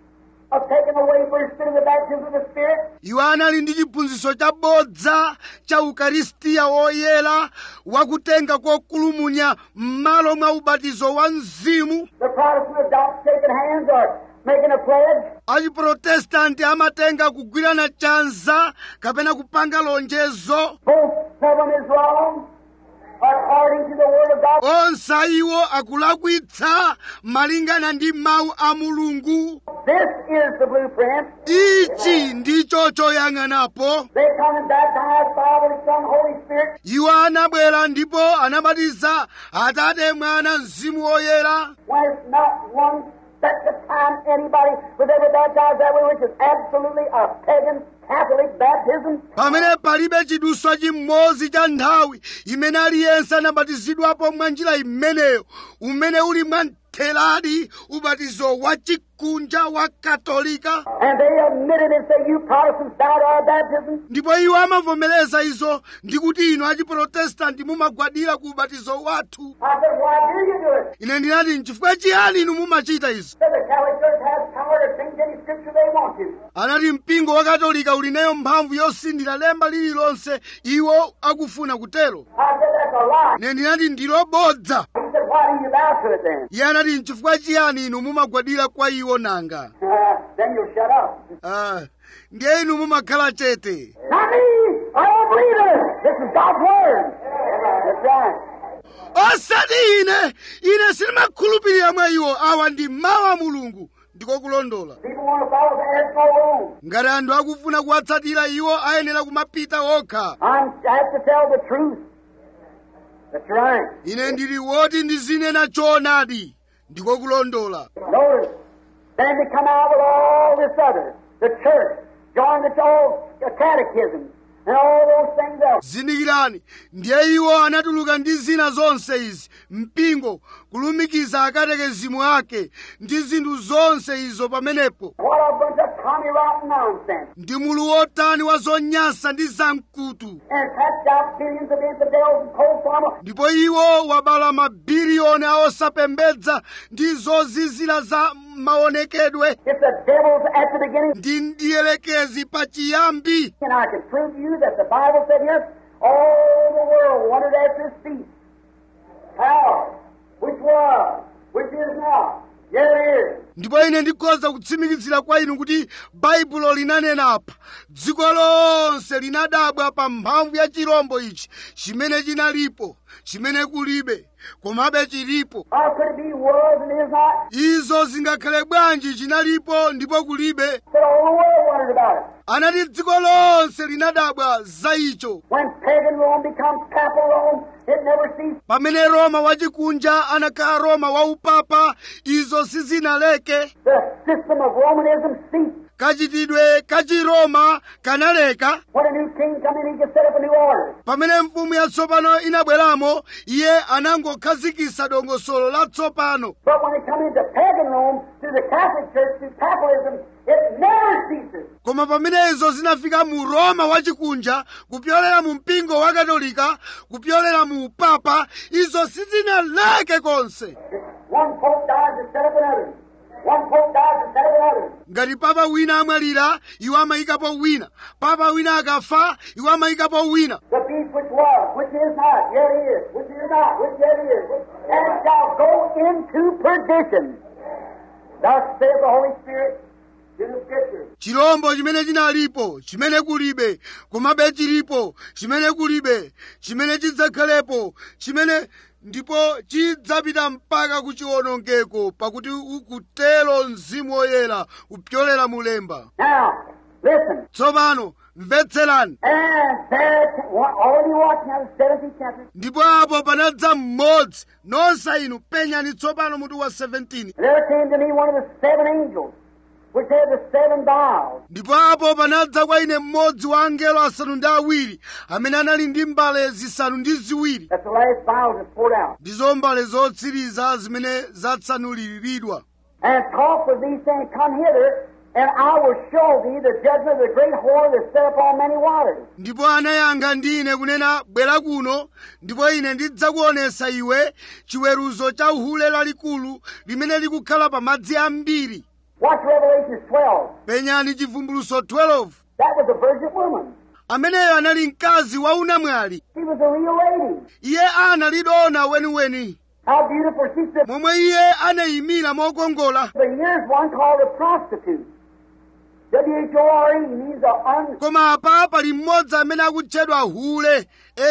of taking away for the spirit of the baptism of the Spirit. iwo anali ndi chiphunzitso chabodza cha ukaristiya woyera wakutenga kokulumunya m'malo mwa ubatizo wa mzimu The Protestant adopt shaking hands or making a pledge. achiprotestanti amatenga kugwirana chanza kapena kupanga lonjezo Both of them is wrong, according to the Word of God. onse iwo akulakwitsa malingana ndi mawu a mulungu This is the blueprint. ichi ndicho choyang'anapo They come and baptize Father, Son, Holy Spirit. iwo anabwera ndipo anabatiza atate mwana mzimu woyera When it's not one set time anybody was ever baptized that way, which is absolutely a pagan Catholic baptism. pamene palibe chiduswa chimodzi cha nthawi imene aliyense anabatizidwapo mwa njira imeneyo umene uli mwamtheradi ubatizo wa chikunja wa katolika And they admitted and said, You Protestants doubt our baptism. ndipo iwo amavomereza izo ndi kuti inu achiprotestanti mumagwadira ku ubatizo wathu I said, Why do you do it? ine ndinati nchifukwa chiyani inu mumachita izo Said the Catholic Church has power to change any scripture they want to. anati mpingo wa katolika uli nayo mphamvu yosindira lemba lililonse iwo akufuna kutero I said, That's a lie. ine ndinati ndilobodza He said, Why do you bow to it then? iye anati nchifukwa chiyani inu mumagwadira kwa iwo nanga Uh, then you'll shut up. Ah, ndiye inu mumakhala chete Not me! I don't believe it! This is God's Word. That's right. osati ine ine sindimakhulupirira mwa iwo awa ndi mawu a mulungu ndiko kulondola People want to follow the air go on. ngati anthu akufuna kuwatsatira iwo ayenera kumapita okha I'm, I have to tell the truth. That's right. ine ndili woti ndizinena choonadi ndiko kulondola Notice, then they come out with all this other. The church, join the all catechism, and all those things else. zindikirani ndiye iwo anatuluka ndi zina zonse izi mpingo kulumikiza akatekezimu ake ndi zinthu zonse izo pamenepo What a bunch of tommy rotten nonsense. ndi mulu wotani wa zonyansa ndi zamkutu And patched out billions of infidels and cold farmer. ndipo iwo wabala mabiliyoni a osapembedza ndi zozizira za maonekedwe It's the devil's at the beginning. ndi ndiyelekezi pa chiyambi And I can prove to you that the Bible said here, all the world wondered after his feet. How? Which was? Which is now? Yet it is. ndipo ine ndikhoza kutsimikizira kwa inu kuti baibulo linanena apa dziko lonse linadabwa pa mphamvu ya chirombo ichi chimene chinalipo chimene kulibe komabe chilipo How could it be was and is not? izo zingakhale bwanji chinalipo ndipo kulibe That all the world wondered about it. anati dziko lonse linadabwa za icho When pagan Rome becomes papal Rome, it never ceased. pamene roma wachikunja anakhala roma waupapa izo sizinaleke The system of Romanism ceased. kachitidwe kachiroma kanaleka When a new king come in, he could set up a new order. pamene mfumu yatsopano inabweramo iye anangokhazikitsa dongosolo latsopano But when it come into pagan Rome, through the Catholic Church, through papalism, it never ceases. koma pamene izo zinafika mu roma wachikunja kupyolera mu mpingo wa katolika kupyolera mu upapa izo sizinaleke konse One pope dies to set up another. One pope dies to set up another. ngati papa wina amwalira iwo amayikapo wina papa wina akafa iwo amayikapo wina The beast which was, which is not, yet is, which is not, which yet is, and it shall go into perdition. Thus saith the Holy Spirit to the Scriptures. chirombo chimene chinalipo chimene kulibe komabe chilipo chimene kulibe chimene chidzakhalepo chimene ndipo chidzapita mpaka ku chiwonongeko pakuti ukutero mzimu woyera kupyolera mulemba Now, listen. tsopano mvetserani And there, already watching out of the 17th chapter, ndipo apo panadza mmodzi nonse inu penyani tsopano mutu wa 17 there came to me one of the seven angels which had the seven vials. ndipo apo panadza kwa ine mmodzi wa angelo asanu ndi awiri amene anali ndi mbale zisanu ndi ziwiri That's the last vial that's poured out. ndizo mbale zotsiriza zimene zatsanuliridwa And talk with these saying, Come hither, and I will show thee the judgment of the great whore that set upon many waters. ndipo anayankha ndi ine kunena bwera kuno ndipo ine ndidzakuonesa iwe chiweruzo cha uhule lalikulu limene likukhala pa madzi ambiri Watch Revelation 12. penyani chivumbuluso 12 That was a virgin woman. ameneyo anali mkazi wa unamwali She was a real lady. iye analidona weniweni How beautiful. She said, momwe iye anayimira mokongola But here's one called a prostitute. W-H-O-R-E means a un... koma apa pali mmodzi amene akutchedwa hule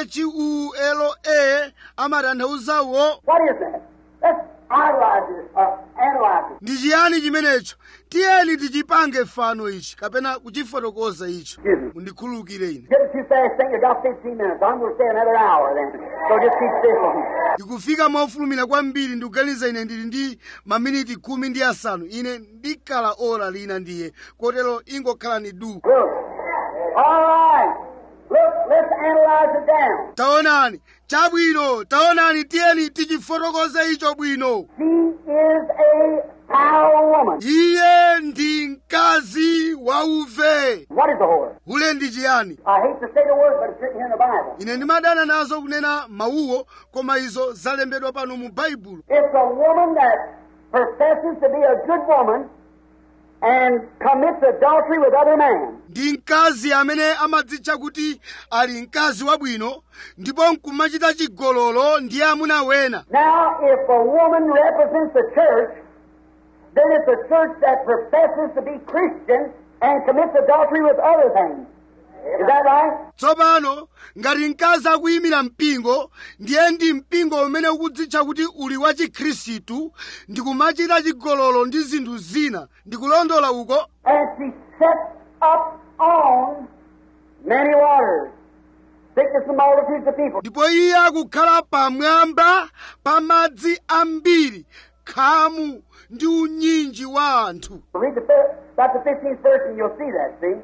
h-u-l-a amatanthauzawo What is that? Let's idolize it, or analyze it. ndi chiyani chimenecho tiyeni tichipange fano ichi kapena kuchifotokoza icho Excuse me. mundikhululukire ine Get it too fast, think you got 15 minutes. I'm going to stay another hour then. So just keep still for me. ndikufika mofulumira kwambiri ndikuganiza ine ndili ndi maminiti khumi ndi asanu ine ndikhala ora lina ndiye kotero ingokhalani du Look. All right. Look, let's analyze it down. taonani chabwino taonani tiyeni tichifotokoze icho bwino She is a foul woman. iye ndi mkazi wauve What is a whore? hule ndi chiyani I hate to say the word, but it's written here in the Bible. ine ndimadana nazo kunena mawuwo koma izo zalembedwa pano mu baibulo It's a woman that professes to be a good woman and commits adultery with other men. ndi mkazi amene amadzitcha kuti ali mkazi wabwino ndipo nkumachita chigololo ndi amuna wena Now, if a woman represents the church, then it's a church that professes to be Christian and commits adultery with other things. Is that right? tsopano ngati mkazi akuyimira mpingo ndiye ndi mpingo umene ukudzitcha kuti uli wa chikhristu ndi kumachita chigololo ndi zinthu zina ndikulondola uko And she sets up on many waters. Sickness and multitudes of people. ndipo iye akukhala pamwamba pa madzi ambiri khamu ndi unyinji wa anthu Read the fir- about the 15th verse and you'll see that, see?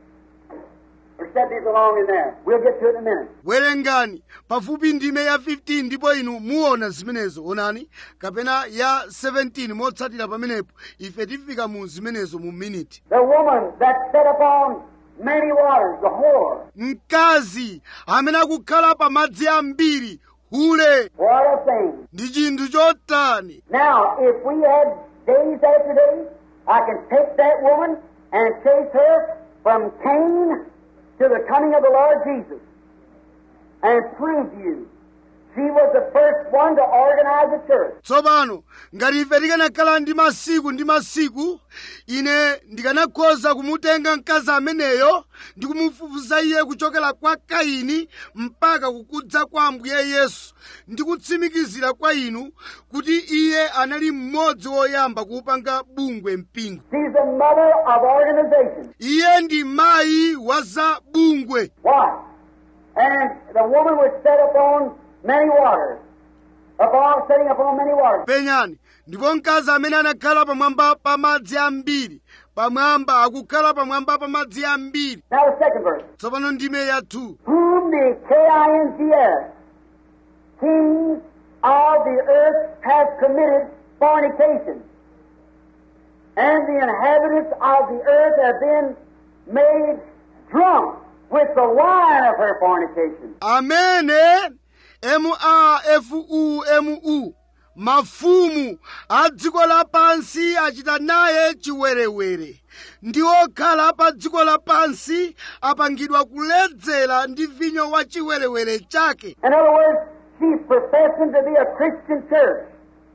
We're setting these along in there. We'll get to it in a minute. werengani pafupi ndime ya 15 ndipo inu muona zimenezo onani kapena ya 17 motsatira pamenepo ife tifika mu zimenezo mu miniti The woman that set upon many waters, the whore. mkazi amene akukhala pa madzi ambiri hule What a thing. ndi chinthu chotani Now, if we had days after days, I can take that woman and chase her from Cain to the coming of the Lord Jesus and prove to you she was the first one to organize a church. tsopano ngati ife tikanakhala ndi masiku ndi masiku ine ndikanakhoza kumutenga mkazi ameneyo ndi kumufufuza iye kuchokera kwa kaini mpaka kukudza kwa ambuye yesu ndi kutsimikizira kwa inu kuti iye anali mmodzi woyamba kuupanga bungwe mpingo She's the mother of organization. iye ndi mayi wa za bungwe Why? And the woman was set upon many waters. Upon setting upon many waters. penyani ndipo mkazi amene anakhala pamwamba pa madzi ambiri pamwamba akukhala pamwamba pa madzi ambiri Now the second verse. tsopano ndime ya 2 whom the K-I-N-G-S, kings of the earth have committed fornication. And the inhabitants of the earth have been made drunk with the wine of her fornication. amene mafumu mafumu a dziko lapansi achita naye chiwerewere ndi okhala pa dziko lapansi apangidwa kuledzera ndi vinyo wa chiwerewere chake In other words, she's professing to be a Christian church.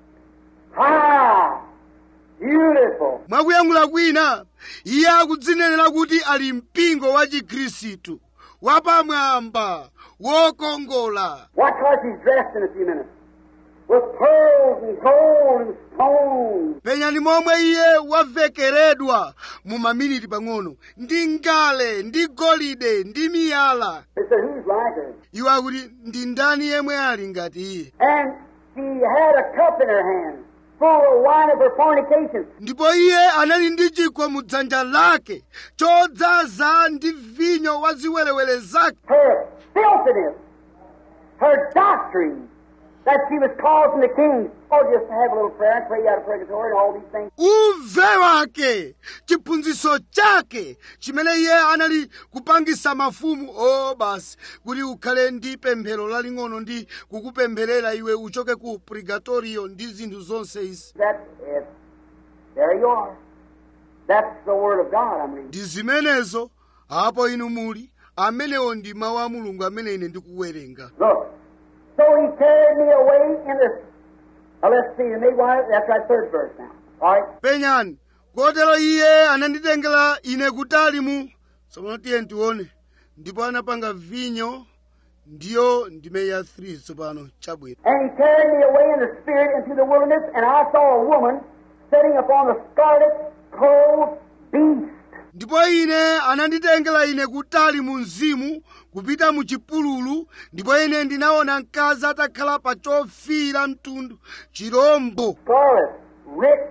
High, beautiful, mwakuyankhula kwina iye akudzinenera kuti ali mpingo wa chikhristu wapamwamba wokongola Watch how she's dressed in a few minutes. With pearls and gold and stones. penyani momwe iye wavekeredwa mu maminiti pang'ono ndi ngale ndi golide ndi miyala They said, who's like her? iwo akuti ndi ndani yemwe ali ngati iye And she had a cup in her hand full of wine of her fornication. ndipo iye anali ndi chikho mu dzanja lake chodzaza ndi vinyo wa ziwerewere zake her filthiness, her doctrine, that she was causing the king, oh, just to have a little prayer and pray out of purgatory and all these things. uve wake chiphunzitso chake chimene iye anali kupangisa mafumu o basi kuti ukhale ndi pemphero laling'ono ndi kukupempherera iwe uchoke ku purgatorio ndi zinthu zonse izi That's it. There you are. That's the Word of God I'm reading. ndi zimenezo apo inu muli amenewo ndi mawu a mulungu amene ine ndikuwerenga Look. So he carried me away in the. Now let's see, the midwife, that's right, third verse now. All right. penyani kotero iye ananditengera ine kutali mu tsopano tiye tione ndipo anapanga vinyo ndiyo ndime ya 3 tsopano chabwino And he carried me away in the spirit into the wilderness, and I saw a woman sitting upon the scarlet clothed beast. ndipo ine ananditengera ine kutali mu mzimu kupita mu chipululu ndipo ine ndinaona mkazi atakhala pa chofira mtundu chirombo Scarlet, rich,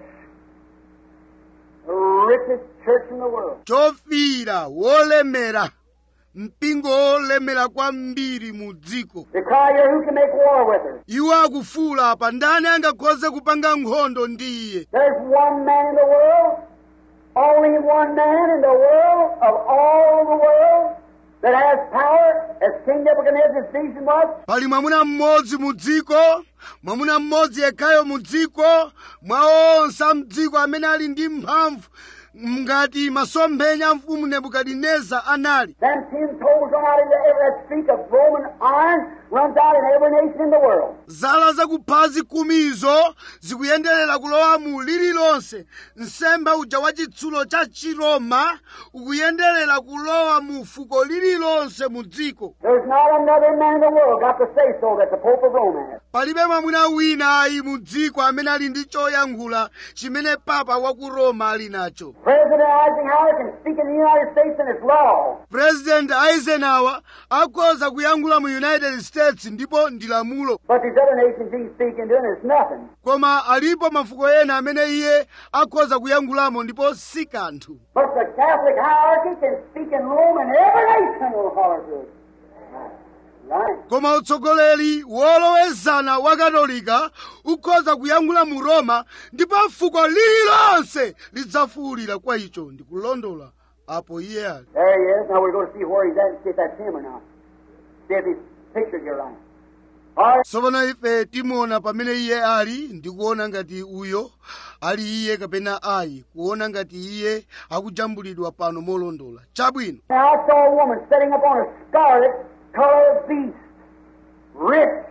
the richest church in the world. chofira wolemera mpingo wolemera kwambiri mu dziko They cry here, who can make war with her? iwo akufuula apa ndani angakhoze kupanga nkhondo ndi iye There's one man in the world, only one man in the world of all the world that has power, as King Nebuchadnezzar's vision was. pali mwamuna mmodzi mu dziko mwamuna mmodzi yekhayo mu dziko mwa onse a mdziko amene ali ndi mphamvu ngati masomphenya a mfumu nebukadineza anali Them ten toes run out into every that streak of Roman iron runs out in every nation in the world. zala zakuphazi kumizo zikuyenderera kulowa mu lililonse nsembe uja wa chitsulo cha chiroma ukuyenderera kulowa mu fuko lililonse mu dziko There's not another man in the world got to say so that the Pope of Rome has. palibe mwamuna wina ayi mu dziko amene ali ndi choyankhula chimene papa wa ku roma ali nacho President Eisenhower can speak in the United States and it's law. president eisenhower akhoza kuyankhula mu united states ndipo ndi lamulo But these other nations he's speaking to and it's nothing. koma alipo mafuko ena amene iye akhoza kuyankhulamo ndipo si kanthu But the Catholic hierarchy can speak in Rome and every nation will holler to it. Right. koma utsogoleri wolowezana wa katolika ukhoza kuyankhula mu roma ndipo fuko lililonse lidzafuwulira kwa icho ndikulondola apo iye ali There he is. Now we're going to see where he's at and see if that's him or not. See if he's pictured here right. All right. tsopano ife timuona pamene iye ali ndikuona ngati uyo ali iye kapena ayi kuona ngati iye akujambulidwa pano molondola chabwino Now I saw a woman sitting upon a scarlet colored beast, rich,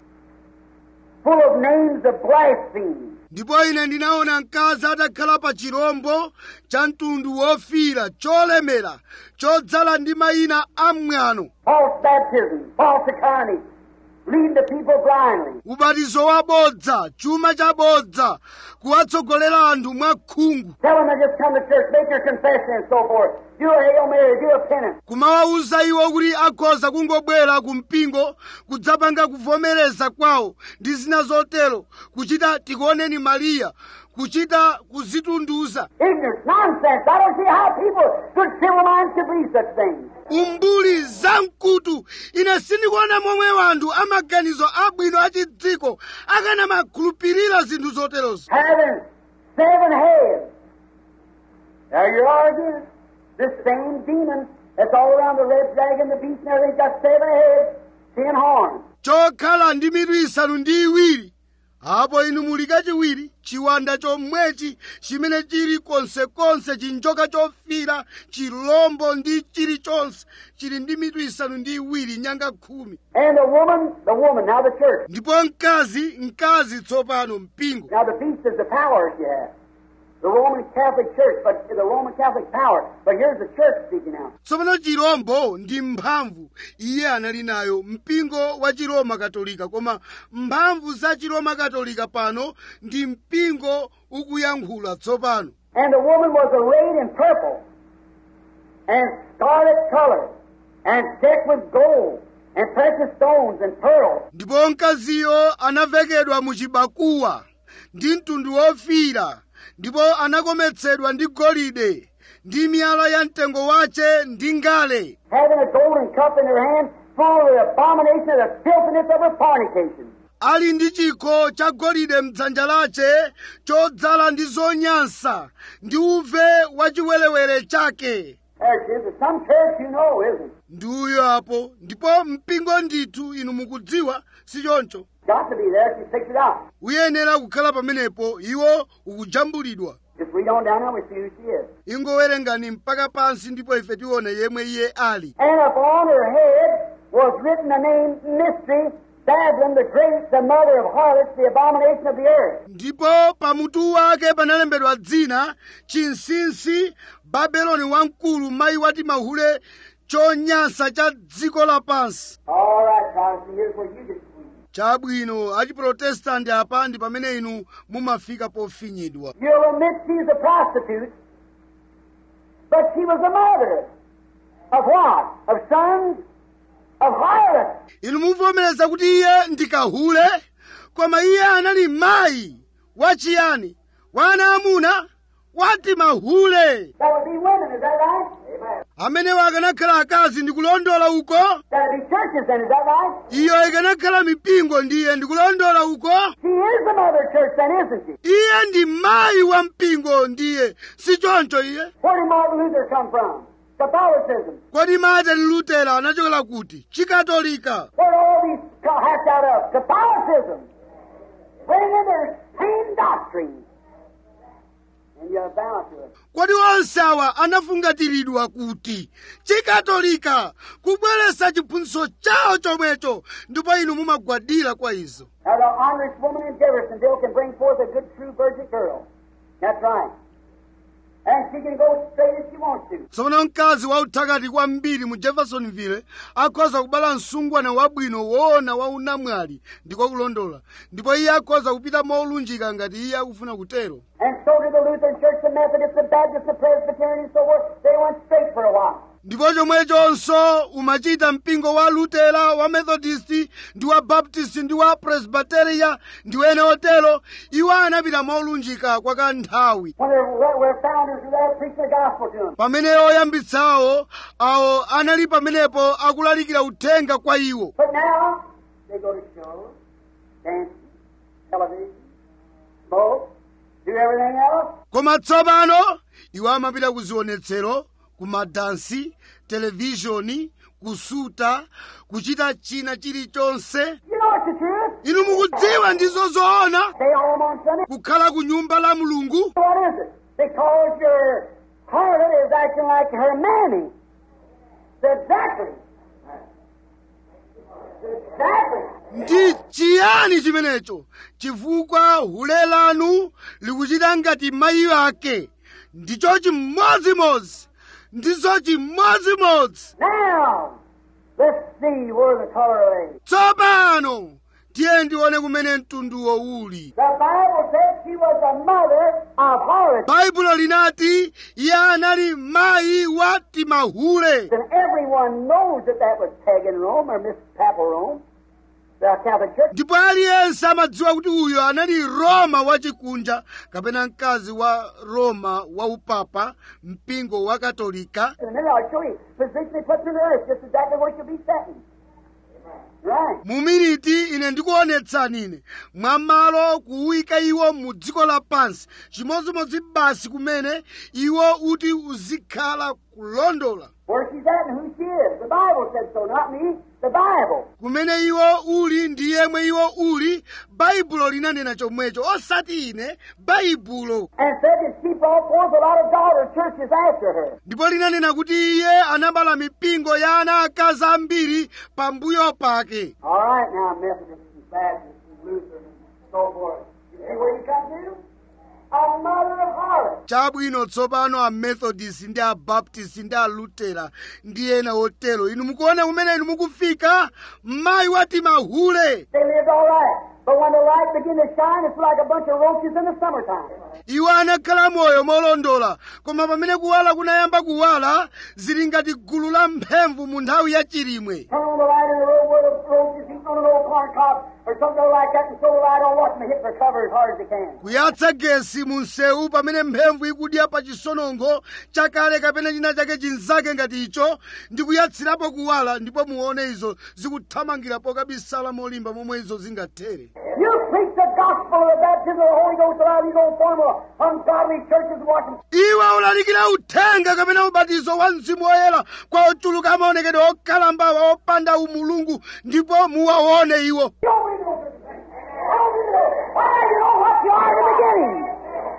full of names of blasphemy. ndipo ine ndinaona mkazi atakhala pa chirombo cha mtundu wofira cholemera chodzala ndi mayina amwano false baptism, false economy, leading the people blindly. ubatizo wabodza chuma chabodza kuwatsogolera anthu mwakhungu Tell them to just come to church, make your confession and so forth. Do a Hail Mary, do a penance. kumawawuza iwo kuti akhoza kungobwera ku mpingo kudzapanga kuvomereza kwawo ndi zina zotero kuchita tikuoneni mariya kuchita kuzitunduza Ignorance, nonsense. I don't see how people, good civil minds, could believe such things. umbuli zamkutu ine sindikuona momwe wanthu amaganizo abwino achidziko akanamakhulupirira zinthu zoterozo Having seven heads. There you are again. This same demon that's all around the red dragon, the beast, and everything's got seven heads, ten horns. chokhala ndi mitu isanu ndi iwiri apo inu muli kachiwiri chiwanda chomwechi chimene chili konsekonse chinjoka chofira chilombo ndi chilichonse chili ndi mitu isanu ndi iwiri nyanga khumi And the woman, the woman, now the church. ndipo mkazi mkazi tsopano mpingo Now the beast is the power that you have. The Roman Catholic Church, but the Roman Catholic power. But here's the church speaking now. tsopano chirombo ndi mphamvu iye anali nayo mpingo wa chiroma katolika koma mphamvu za chiroma katolika pano ndi mpingo ukuyankhula tsopano And the woman was arrayed in purple and scarlet color and decked with gold and precious stones and pearls. ndipo mkaziyo anavekedwa mu chibakuwa ndi mtundu wofira ndipo anakometsedwa ndi golide ndi miyala ya mtengo wace ndi ngale having a golden cup in their hand full of the abomination of the filthiness of her fornication. ali ndi chikho cha golide mdzanja lace chodzala ndi zonyansa ndi uve wachiwerewere chake There it is. It's some church you know, isn't it? ndi uyo apo ndipo mpingo ndithu inu mukudziwa si choncho Got to be there if you fix it out. uyenera kukhala pamenepo iwo ukujambulidwa Just read on down there and we see who she is. ingowerengani mpaka pansi ndipo ife tione yemwe iye ali And upon her head was written the name Mystery, Babylon the Great, the mother of harlots, the abomination of the earth. ndipo pamutu wake panalembedwa dzina chinsinsi babeloni wamkulu mayi wati mahule chonyansa cha dziko lapansi All right, Protestant, here's where you get squeezed. chabwino achiprotestanti apa ndi pamene inu mumafika pofinyidwa You'll admit she's a prostitute, but she was a mother of what? Of sons of harlots. inu muvomereza kuti iye ndi kahule koma iye anali mayi wachiyani wana amuna wati mahule That would be women, is that right? Amen. amenewo akanakhala akazi ndikulondola uko That would be churches then, is that right? iyo ikanakhala mipingo ndiye ndikulondola uko She is the mother church then, isn't she? iye ndi mayi wa mpingo ndiye si choncho iye Where did Martin Luther come from? Catholicism. kodi martin lutera anachokera kuti chikatolika Where did all these co- hatched out of? Catholicism. Bringing their same doctrine. And you're bound to it. kodi onse awa anafungatiridwa kuti chikatolika kubweretsa chiphunzitso chawo chomwecho ndipo inu mumagwadira kwa izo Now, the honorest woman in Jeffersonville can bring forth a good, true virgin girl. That's right. And she can go straight if she wants to. tsopano mkazi wauthakati kwambiri mu jeffersonville akhoza kubala msungwana wabwino woona wa unamwali ndiko kulondola ndipo iye akhoza kupita molunjika ngati iye akufuna kutero And so did the Lutheran Church, the Methodist, the Baptist, the Presbyterian, and so forth. They went straight for a while. ndipo chomwechonso umachita mpingo wa lutera wa methodisti ndi wa baptist ndi wa presbyteria ndi wene otero iwo anapita molunjika kwa kanthawi When their, their founders were there preaching the gospel to them. pamene oyambitsawo awo anali pamenepo akulalikira uthenga kwa iwo But now, they go to shows, dancing, television, smoke, do everything else. koma tsopano iwo amapita ku zionetsero ku madansi televishoni kusuta kuchita china chilichonse You know it's the truth. inu mukudziwa ndizo zoona Stay home on Sunday. kukhala ku nyumba la mulungu What is it? Because your harlot is acting like her mammy. Exactly. Exactly. ndi chiyani chimenecho chifukwa hule lanu likuchita ngati mayi ake ndicho chimodzimodzi ndizo chimodzimodzi Now, let's see where the color lay. tsopano tiye ndione kumene mtunduwo uli The Bible says she was a mother of harlots. baibulo linati iye anali mayi wa timahule And everyone knows that that was pagan Rome or Miss Papal Rome, the Catholic Church. ndipo aliyense amadziwa kuti uyo anali roma wachikunja kapena mkazi wa roma wa upapa mpingo wa katolika In a minute, I'll show you. Position they put through the earth, just exactly where she'll be sitting. Right. mu miniti ine ndikuonetsani ine mwamalo kuwika iwo mu dziko lapansi chimodzimodzi basi kumene iwo uti uzikhala kulondola Where she's at and who she is. The Bible said so, not me. The Bible. kumene iwo uli ndi yemwe iwo uli baibulo linanena chomwecho osati ine baibulo And said that she brought forth a lot of daughter churches after her. ndipo linanena kuti iye anabala mipingo ya ana akazi ambiri pambuyo pake All right, now Methodists and Baptists and Lutherans and so forth. You see where you come to? A mother of harlots. chabwino tsopano amethodist ndi abaptist ndi alutera ndi ena otero inu mukuona kumene inu mukufika mayi wati mahule They lived all right. But when the light began to shine, it's like a bunch of roaches in the summertime. iwo anakhala moyo molondola koma pamene kuwala kunayamba kuwala zili ngati gulu la mphemvu mu nthawi ya chilimwe Turn on the light in the road where the roaches eating on an old corn cob or or something like that and throw the light on, watch them hit their cover as hard as they can. kuyatsa gesi mu msewu pamene mphemvu ikudya pa chisonongo chakale kapena china chake chinzake ngati icho ndi kuyatsirapo kuwala ndipo muone izo zikuthamangira pokabisala molimba momwe izo zingathere You preach the gospel of the baptism of the Holy Ghost around, you going to form a ungodly churches and watch them iwe ulalikira uthenga kapena ubatizo wa mzimu woyera kwa ochuluka maonekedwe okalambawa opanda umulungu ndipo muwaone iwo You don't really know such a thing. I don't really know. Why, you know what you are in the beginning.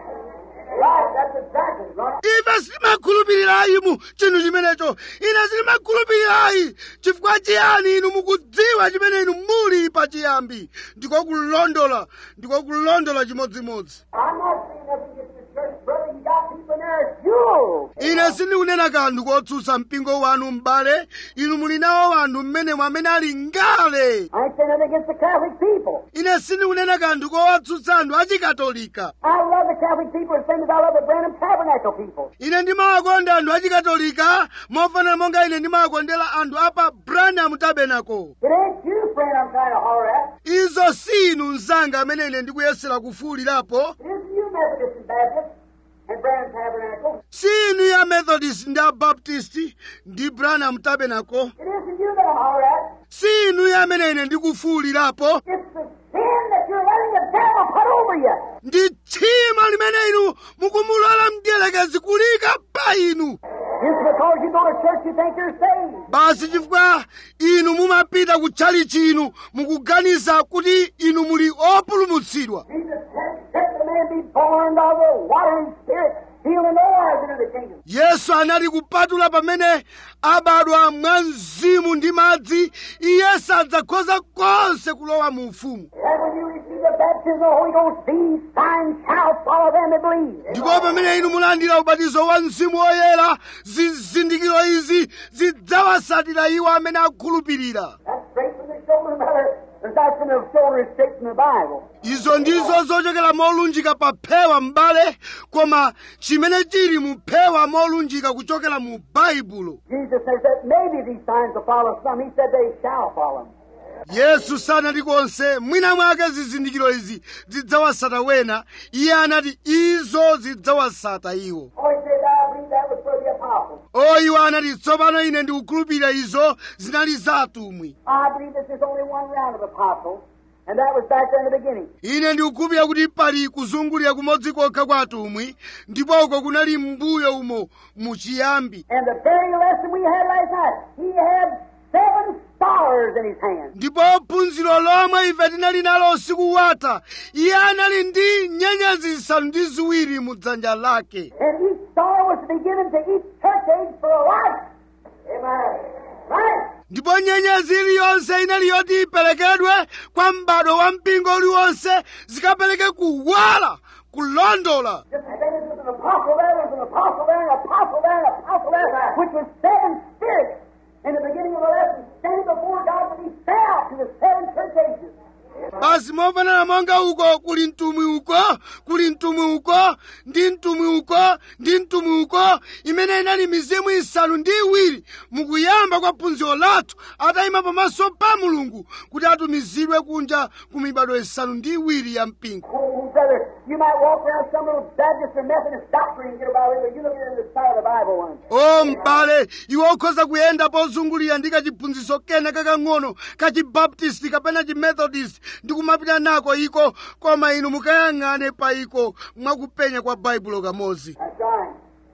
Right, that's exactly right. ife sitimakhulupirirayi mu chinthu chimenecho ine sitimakhulupirirayi chifukwa chiyani inu mukudziwa chimene inu muli pachiyambi ndiko kulondola ndiko kulondola chimodzimodzi I'm not saying nothing against the church, brother. You got people in there as jewels. ine sindikunena kanthu kotsutsa mpingo wanu m'bale inu muli nawo wanthu mmenemo amene ali ngale I ain't saying nothing against the Catholic people. ine sindikunena kanthu kowatsutsa anthu achikatolika I love the Catholic people as same as I love the Branham Tabernacle people. ine ndimawakonda anthu achikatolika mofanana monga ine ndimawakondera anthu apa branham tabernacle It ain't you, friend, I'm trying to holler at. izo si inu mzanga amene ine ndikuyesera kufuwulirapo It isn't you, Methodists and Baptists and Branham Tabernacle. si inu ya methodist ndi abaptist ndi branham tabernacle It isn't you that I'm hollering at. si inu ya amene ine ndikufuwulirapo It's the sin that you're letting the devil put over you. ndi tchimo limene inu mukumulola mdierekezi kulika pa inu Just because you go to church, you think you're saved. basi chifukwa inu mumapita kutchalichi inu mukuganiza kuti inu muli opulumutsidwa Jesus said, Let the man be born of the water and spirit. He'll in no wise enter the kingdom. yesu anati kupatula pamene abadwa mwa mzimu ndi madzi iye sadzakhoza konse kulowa mu ufumu And when you receive the baptism of the Holy Ghost, these signs shall follow them that believe. ndipo pamene inu mulandira ubatizo wa mzimu woyera zizindikiro izi zidzawatsatira iwo amene akhulupirira That's straight from the shoulder, brother. That's not from the shoulder, it's straight from the Bible. izo ndizo zochokera molunjika pa phewa m'bale koma chimene chili mu phewa molunjika kuchokera mu baibulo Jesus says that maybe these signs will follow some. He said they shall follow them. yesu sanati konse mwina mwake zizindikiro izi zidzawatsata wena iye anati izo zidzawatsata iwo Oh, he said, I believe that was for the apostles. o iwo anati tsopano ine ndikukhulupirira izo zinali za atumwi I believe that there's only one round of apostles, and that was back there in the beginning. ine ndikukhulupirira kuti pali kuzungulira kumodzi kokha kwa atumwi ndipo uko kunali mbuyo umo muchiyambi And the very lesson we had last night, he had seven stars in his hand. ndipo phunziro lomwe ife tinali nalo usiku watha iye anali ndi nyenyezi zisanu ndi ziwiri mu dzanja lake And each star was to be given to each church age for a life. Amen. Right? ndipo nyenyezi iliyonse inali yoti iperekedwe kwa m'bado wa mpingo uliwonse zikapereke kuwala kulondola Just as there was an apostle there, there was an apostle there, an apostle there, an apostle there, which was seven spirits in the beginning of the lesson, standing before God when he fell to the seven church ages. basi mofanana monga uko kuli mtumwi uko kuli mtumwi uko ndi mtumwi uko ndi mtumwi uko imene inali mizimu isanu ndi iwiri mukuyamba kwa phunziro lathu atayima pamaso pa mulungu kuti atumizidwe kunja ku mibado isanu ndi iwiri ya mpingo Oh, brother, you might walk around some little Baptist or Methodist doctrine and get about it, but you look at it in the side of the Bible one. o m'bale iwe ukhoza kuyenda pozungulira ndi kachiphunzitso kena kakang'ono kachibaptisti kapena chimethodist ndi kumapita nako iko koma inu mukayang'ane pa iko mwakupenya kwa baibulo kamodzi That's right.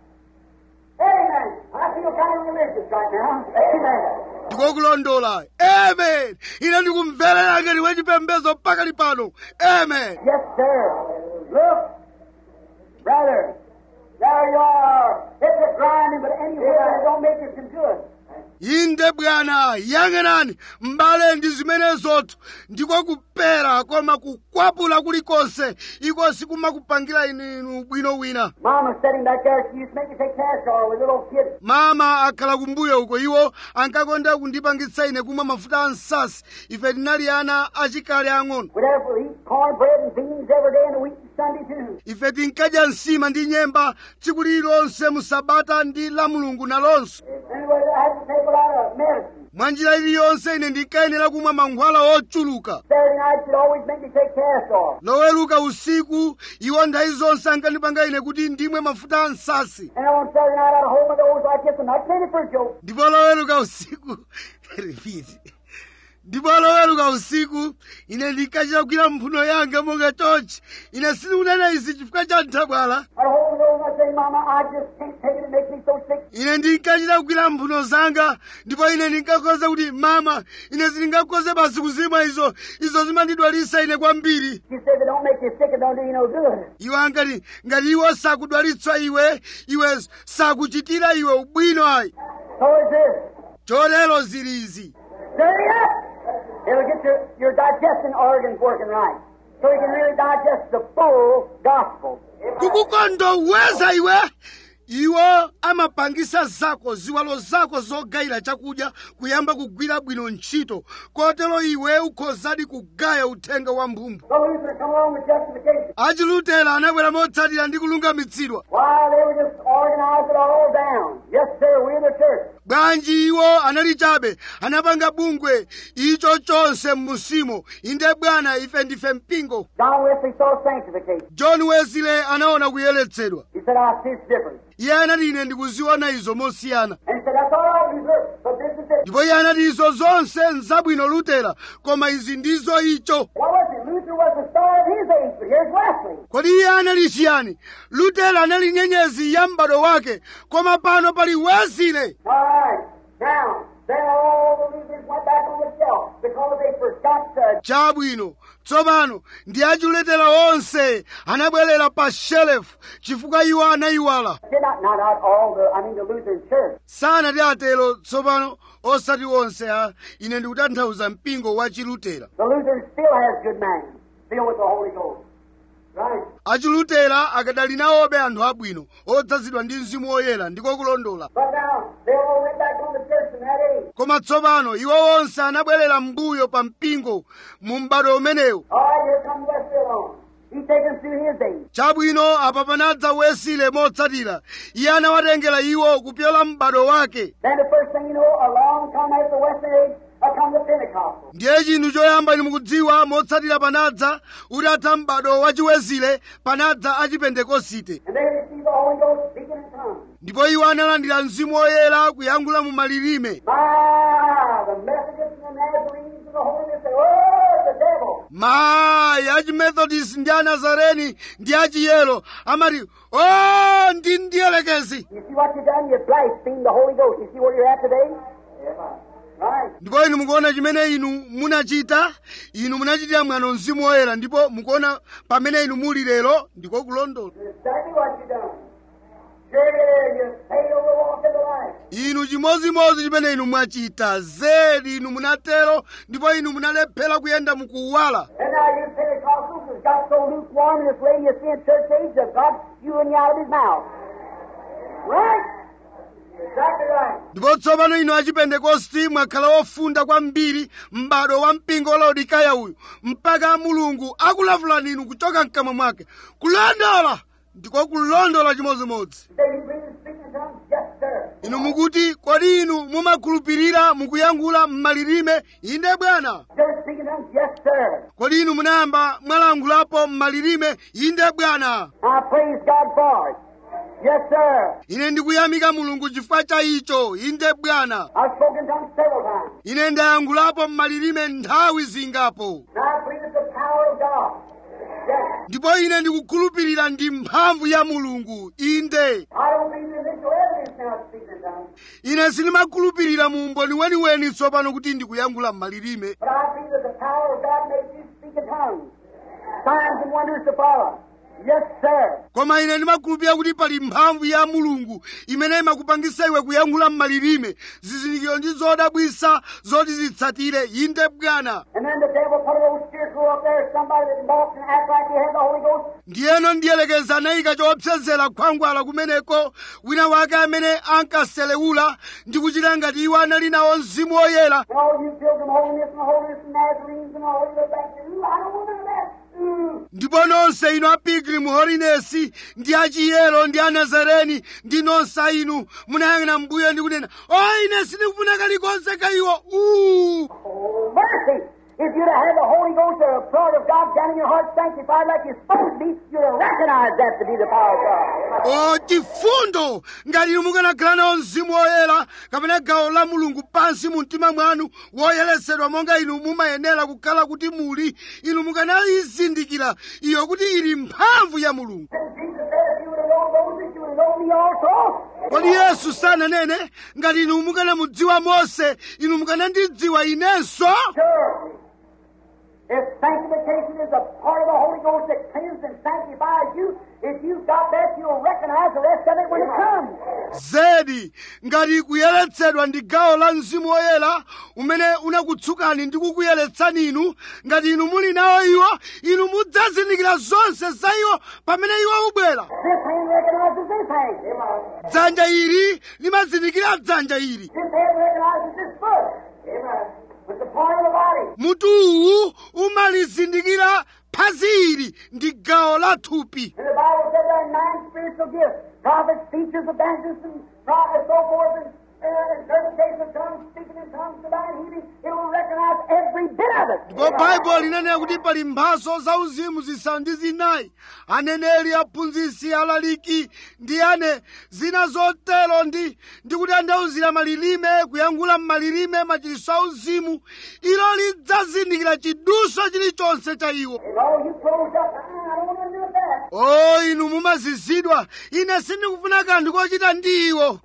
Amen. I feel kind of religious right now. Amen. ndikokulondola amen ine ndikumverera ngati wachipembedzo pakali pano amen Yes, sir. Look, brother, there you are. It's a grinding, but anywhere it don't make it some good. inde bwana yang'anani m'bale ndi zimenezotu ndiko kupera koma kukwapula kulikonse iko sikumakupangira inu inu bwino wina Mama's sitting back there. She used to make me take cash oil with little kids. mama akhala kumbuyo uko iwo ankakonda kundipangitsa ine kumwa mafuta a nsasi ife tinali ana achikale ang'ono We'd have to eat cornbread and beans every day in the week and Sunday too. ife tinkadya nsima ndi nyemba tsiku lililonse mu sabata ndi la mulungu nalonso Anyway, I had to take a lot of medicine. mwa njira iliyonse ine ndinkayenera kumwa mankhwala ochuluka Saturday night should always make me take cast off. loweluka usiku iwo nthawi zonse ankandipanga ine kuti ndimwe mafuta a nsasi And on Saturday night I'd hold my nose like this and not take it for a joke. ndipo loweluka usiku repeat ndipo loweluka usiku ine ndinkachita kugwira mphuno yanga monga chonchi ine sindikunena izi chifukwa cha nthabwala I'd hold my nose and I'd say, Mama, I just can't take it. It makes me so sick. ine ndinkachita kugwira mphuno zanga ndipo ine ndinkakhoza kuti mama ine sindingakhoze basi kuzimwa izo izo zimandidwalisa ine kwambiri She said, they don't make you sick and don't do you no good. iwo ankati ngati iwo sakudwalitsa iwe iwe sakuchitira iwe ubwino ayi So is this. chotero zili izi Dirty up. It'll get your, your digesting organs working right. So you can really digest the full gospel. kukukondoweza iwe iwo amapangisa zako ziwalo zako zogayira chakudya kuyamba kugwira bwino ntchito kotero iwe ukhozadi kugaya uthenga wa mphumvu So Luther come along with justification. achilutera anabwera motsatira ndi kulungamitsidwa Why, they were just organized it all down. Yes, sir, we're the church. bwanji iwo anali chabe anapanga bungwe icho chonse m'musimo inde bwana ife ndife mpingo John Wesley saw sanctification. john wesley anaona kuyeretsedwa He said, I see it's different. iye anati ine ndikuziona izo mosiyana And he said, that's all right, Luther, but this is it. ndipo iye anati izo zonse nzabwino lutera koma izi ndizo icho What was it? Luther was the star of his age, but here's Wesley. kodi iye anali chiyani lutera anali nyenyezi ya m'bado wake koma pano pali wesley All right. Now, then all the Luthers went back on the shelf because they forgot to chabwino tsopano ndi achiletera onse anabwerera pa shelefu chifukwa iwo anayiwala did not, not out all the, I mean the Lutheran church. sanati atero tsopano osati onse a ine ndikutanthauza mpingo wa chilutera The Lutheran still has good man, filled with the Holy Ghost. Right. achilutera akadali nawobe anthu abwino odzazidwa ndi mzimu woyera ndiko kulondola But now, they all went back on the church in that age. koma tsopano iwo onse anabwerera m'mbuyo pa mpingo mu m'bado umenewu All right, here comes Wesley along. He's taken through his age. chabwino apa panadza wesile motsatira iye anawatengera iwo kupyola m'bado wake Then the first thing you know, a long time after the Western age, I come the Pentecostal. ndiye chinthu choyamba inu mukudziwa motsatira panadza utatha m'bado wachiwesile panadza achipentekosite And they receive the Holy Ghost speaking in tongues. ndipo iwo analandira mzimu woyera kuyankhula mu malilime My, the Methodists and the Nazarenes and the Holiness say, oh, the devil. mayi achimethodist ndi anazareni ndi achiyelo amati o ndi ndiyelekezi You see what you've done? You've blasphemed the Holy Ghost. You see where you're at today? Right. ndipo inu mukuona chimene inu munachita inu munachitira mwano mzimu woyera ndipo mukuona pamene inu muli lero ndiko kulondola That's exactly what you've done. Sure, you failed to walk in the light. inu chimozimozi chimene inu mwachita zedi inu munatero ndipo inu munalephera kuyenda mukuwala And now you Pentecostals has got so lukewarm in this lady you see in church age that God spewing you out of his mouth. Right? Exactly right. ndipo tsopano inu achipentekosti mwakhala ofunda kwambiri m'bado wa mpingo wa laodikaya uyu mpaka mulungu akulavulani inu kuchoka mkamwa mwake kulondola ndiko kulondola chimodzimodzi Say you believe in speaking in tongues? Yes, sir. inu mukuti kodi inu mumakhulupirira mukuyankhula m'malilime inde bwana Sir, speaking in tongues? Yes, sir. kodi inu munayamba mwalankhulapo m'malilime inde bwana I praise God for it. Yes, sir. ine ndikuyamika mulungu chifukwa cha icho inde bwana I've spoken in tongues several times. ine ndayankhulapo m'malilime nthawi zingapo And I believe it's the power of God. Yes. ndipo ine ndikukhulupirira ndi mphamvu ya mulungu inde I don't believe in visual evidence now of speaking in tongues. ine sindimakhulupirira mu umboni weniweni tsopano kuti ndikuyankhula m'malilime But I believe that the power of God makes you speak in tongues. Signs and wonders to follow. Yes, sir. koma ine ndimakhulupirira kuti pali mphamvu ya mulungu imene imakupangisa iwe kuyankhula m'malilime zizindikiro ndi zodabwisa zoti zitsatire inde bwana And then the devil put a little scarecrow up there, somebody that walks and acts like he had the Holy Ghost. ndiyeno ndiyelekeza anayika choopsezera khwangwala kumeneko wina wake amene ankaselewula ndi kuchita ngati iwo anali nawo mzimu woyera And all you pilgrim holiness and holiness and Nazarenes and all you go back to, ooh, I don't want none of that. Ooh, truth. ndipo nonse inu a pilgrim holiness ndi achiyero ndi anazareni ndi nonse inu munayang'ana mbuyo ndi kunena o ine sindikufuna kalikonse ka iwo uu Oh, mercy! If you'd have had the Holy Ghost or the power of God down in your heart sanctified like you're supposed to be, you'd have recognized that to be the power of God. o chifundo ngati inu mukanakhala nawo mzimu woyera kapena gawo la mulungu pansi mu mtima mwanu woyeretsedwa monga inu mumayenera kukhala kuti muli inu mukanayizindikira iyo kuti ili mphamvu ya mulungu And Jesus said, if you would have known Moses, you would have known me also. kodi yesu sananene ngati inu mukanamudziwa mose inu mukanandidziwa inenso Sure. If sanctification is a part of the Holy Ghost that cleanses and sanctifies you, if you've got that, you'll recognize the rest of it when it comes. zedi ngati kuyeretsedwa ndi gawo la mzimu woyera umene unakutsukani ndi kukuyeretsani inu ngati inu muli nawo iwo inu mudzazindikira zonse za iwo pamene iwo ubwera This hand recognizes this hand. dzanja ili limazindikira dzanja ili This hand recognizes this foot. It's a part of the body. mutu uwu umalizindikira phazi ili ndi gawo la thupi And the Bible said there are nine spiritual gifts prophets, teachers, evangelists, and pro- and so forth, and, uh, interpretation of tongues, speaking in tongues, divine healing. It will recognize every bit of it. ndipo baibulo linanena kuti pali mphaso zauzimu zisanu ndi zinayi aneneri aphunzitsi alaliki ndi ane zina zotero ndi ndi kutanthauzira malilime kuyankhula m'malilime machiritso auzimu ilo lidzazindikira chiduso chilichonse cha iwo And all you closed up, "Ah, I don't want to do that. o inu mumazizidwa ine sindikufuna kanthu kochita ndi iwo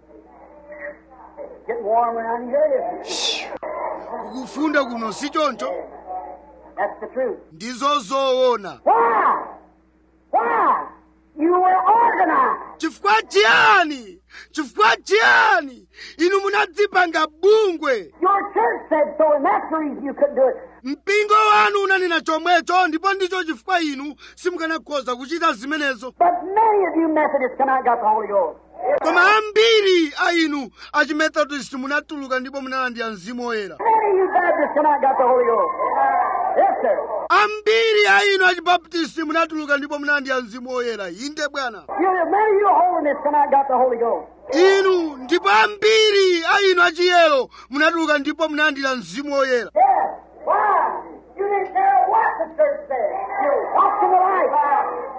Getting warm around here, isn't it? kufunda kuno si choncho That's the truth. ndizo zoona Why? Why? You were organized. chifukwa chiyani chifukwa chiyani inu munadzipanga bungwe Your church said so, and that's the reason you couldn't do it. mpingo wanu unanena chomwecho ndipo ndicho chifukwa inu simukanakhoza kuchita zimenezo But many of you Methodists come out and got the Holy Ghost. koma ambiri a inu achimethodist munatuluka ndipo munalandira mzimu woyera Many of you Baptists come out and got the Holy Ghost. Yes, sir. ambiri a inu achibaptisti munatuluka ndipo munalandira mzimu woyera inde bwana You, many of you holiness come out and got the Holy Ghost. inu ndipo ambiri a inu achiyero munatuluka ndipo munalandira mzimu woyera Yes. Why? You didn't care what the church said. You're watching the light.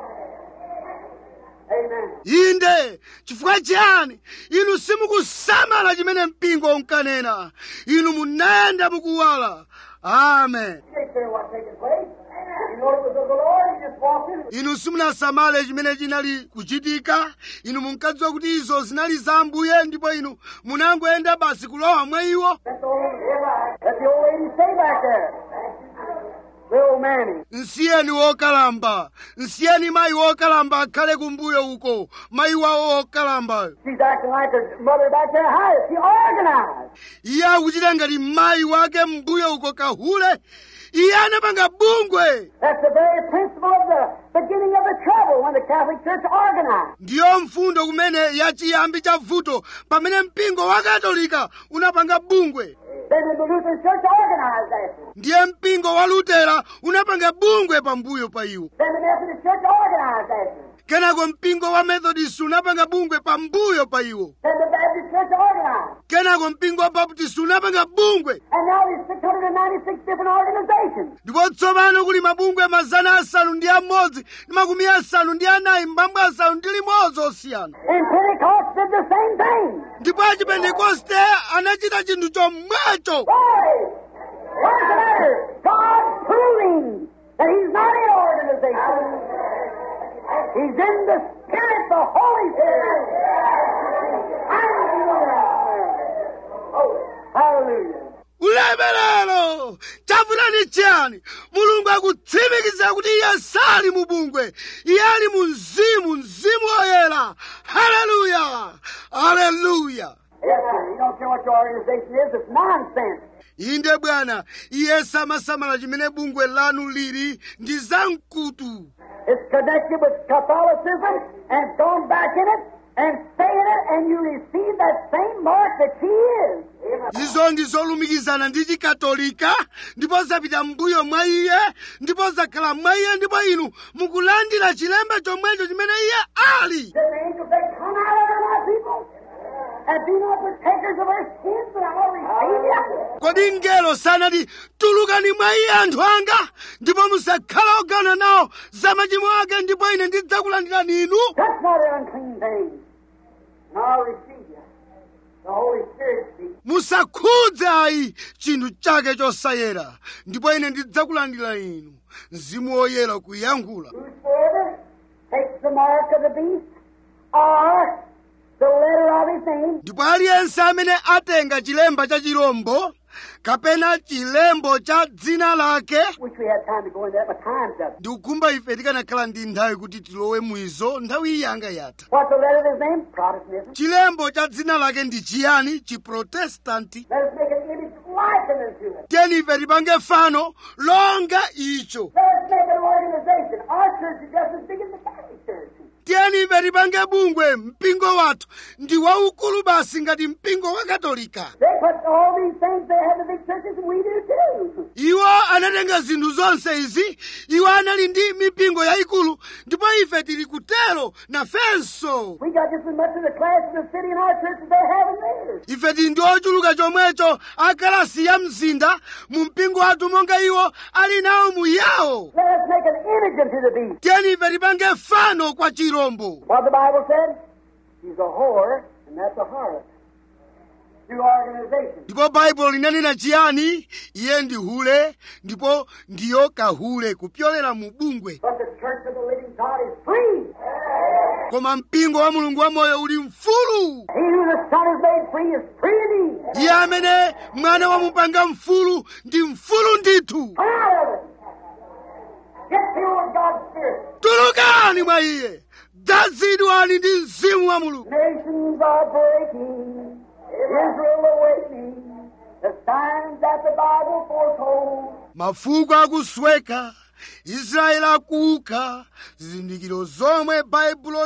Amen. inde chifukwa chiyani inu simukusamala chimene mpingo unkanena inu munayenda mukuwala amen You didn't care what's taking place. You know it was of the Lord, you just walked in it. inu simunasamale chimene chinali kuchitika inu munkadziwa kuti izo zinali za ambuye ndipo inu munangoyenda basi kulowa mwa iwo That's the old, that's the old lady stay back there. The old Manny. nsiyeni wokalamba nsiyeni mayi wokalamba akhale kumbuyo uko mayi wawo wokalamba She's acting like her mother back there. How is she organized? iye akuchita ngati mayi wake mbuyo uko kahule iye anapanga bungwe That's the very principle of the beginning of the trouble when the Catholic Church organized. ndiyo mfundo kumene yachiyambi cha vuto pamene mpingo wa katolika unapanga bungwe Then the Lutheran Church organized after. ndiye mpingo wa lutera unapanga bungwe pambuyo pa iwo Then the Methodist Church organized after. kenako mpingo wa methodist unapanga bungwe pambuyo pa iwo Then the Baptist Church organized. kenako mpingo wa baptist unapanga bungwe And now there's 696 different organizations. ndipo tsopano kuli mabungwe mazana asanu ndi amodzi ndi makumi asanu ndi anayi mbambo asanu ndi limodzi osiyana And Pentecost did the same thing. ndipo achipentekoste anachita chinthu chomwecho Why? What's the matter? God proving that He's not in organization. He's in the Spirit, the Holy Spirit. Oh, hallelujah. ulemerero chafutani chiyani mulungu akutsimikiza kuti iye sali mu bungwe iye ali mu mzimu mzimu woyera haleluya haleluya Yes, sir. You don't care what your organization is. It's nonsense. inde bwana iye samasamala chimene bungwe lanu lili ndi zamkutu It's connected with Catholicism and gone back in it and saying it, and you receive that same mark that she is. izo ndi zolumikizana ndi chikatolika ndipo zapita mbuyo mwa iye ndipo zakhala mwa iye ndipo inu mukulandira chilemba chomwecho chimene iye ali That the angels say, Come out of her, my people, and be not partakers of her sins, but I will receive you. kodi mngelo sanati tulukani mwa iye anthu anga ndipo musakhala ogana nawo za machimo ake ndipo ine ndidzakulandirani inu Touch not her unclean things, and I'll receive you. The Holy Spirit speaks. musakhudze ayi chinthu chake chosayera ndipo ine ndidzakulandira inu mzimu woyera kuyankhula Whosoever takes the mark of the beast or the letter of his name ndipo aliyense amene atenga chilemba cha chirombo kapena chilembo cha dzina lake Wish we had time to go into that, but time's up. ndikukumba ife tikanakhala ndi nthawi kuti tilowe mwizo nthawi iyi yanga yatha What's the letter of his name? Protestantism. chilembo cha dzina lake ndi chiyani chiprotestanti Let us make an image likened unto it. tiyeni ife tipange fano longa icho Let us make an organization. Our church is just as big as the Catholic Church. tiyeni ife tipange bungwe mpingo wathu ndi waukulu basi ngati mpingo wa katolika They put all these things, they have the big churches, and we do too. iwo anatenga zinthu zonse izi iwo anali ndi mipingo yayikulu ndipo ife tili kutero nafenso We got just as much of the class of the city in our church as they have in theirs. ife tili ndi ochuluka chomwecho akalasi ya mzinda mu mpingo wathu monga iwo ali nawo mu yawo Let us make an image unto the beast. tiyeni ife tipange fano kwa chirombo What the Bible said? She's a whore, and that's a harlot. Through organization. ndipo baibulo linanena chiyani iye ndi hule ndipo ndiyo kahule kupyolera mu bungwe But the church of the living God is free. koma mpingo wa mulungu wamoyo uli mfulu He who the Son has made free is free indeed. iye amene mwana wamupanga mfulu ndi mfulu ndithu Come out of it. Get filled with God's Spirit. tulukani mwa iye dzazidwani ndi mzimu wa mulungu Nations are breaking. Israel awakening. The signs that the Bible foretold. mafuko akusweka israeli akuka zizindikiro zomwe baibulo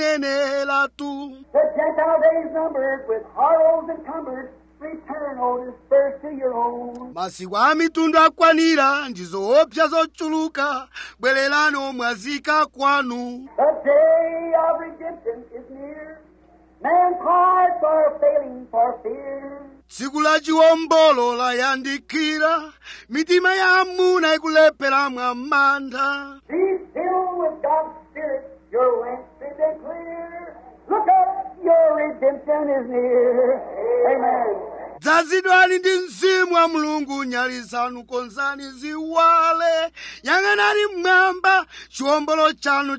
linaneneratu The Gentile days numbered with horrors encumbered. Return, O dispersed to your own. masiku a mitundu akwanira ndi zoopsa zochuluka bwererani omwazika kwanu The day of redemption is near. Man's hearts are failing for fear. tsiku la chiwombolo layandikira mitima ya amuna ikulephera mwa mantha Be filled with God's Spirit. Your lamps should be clear. Look up, your redemption is near. Amen. dzazidwani ndi mzimu wa mulungu nyali zanu konzani ziwale yang'anani mmwamba chiwombolo chanu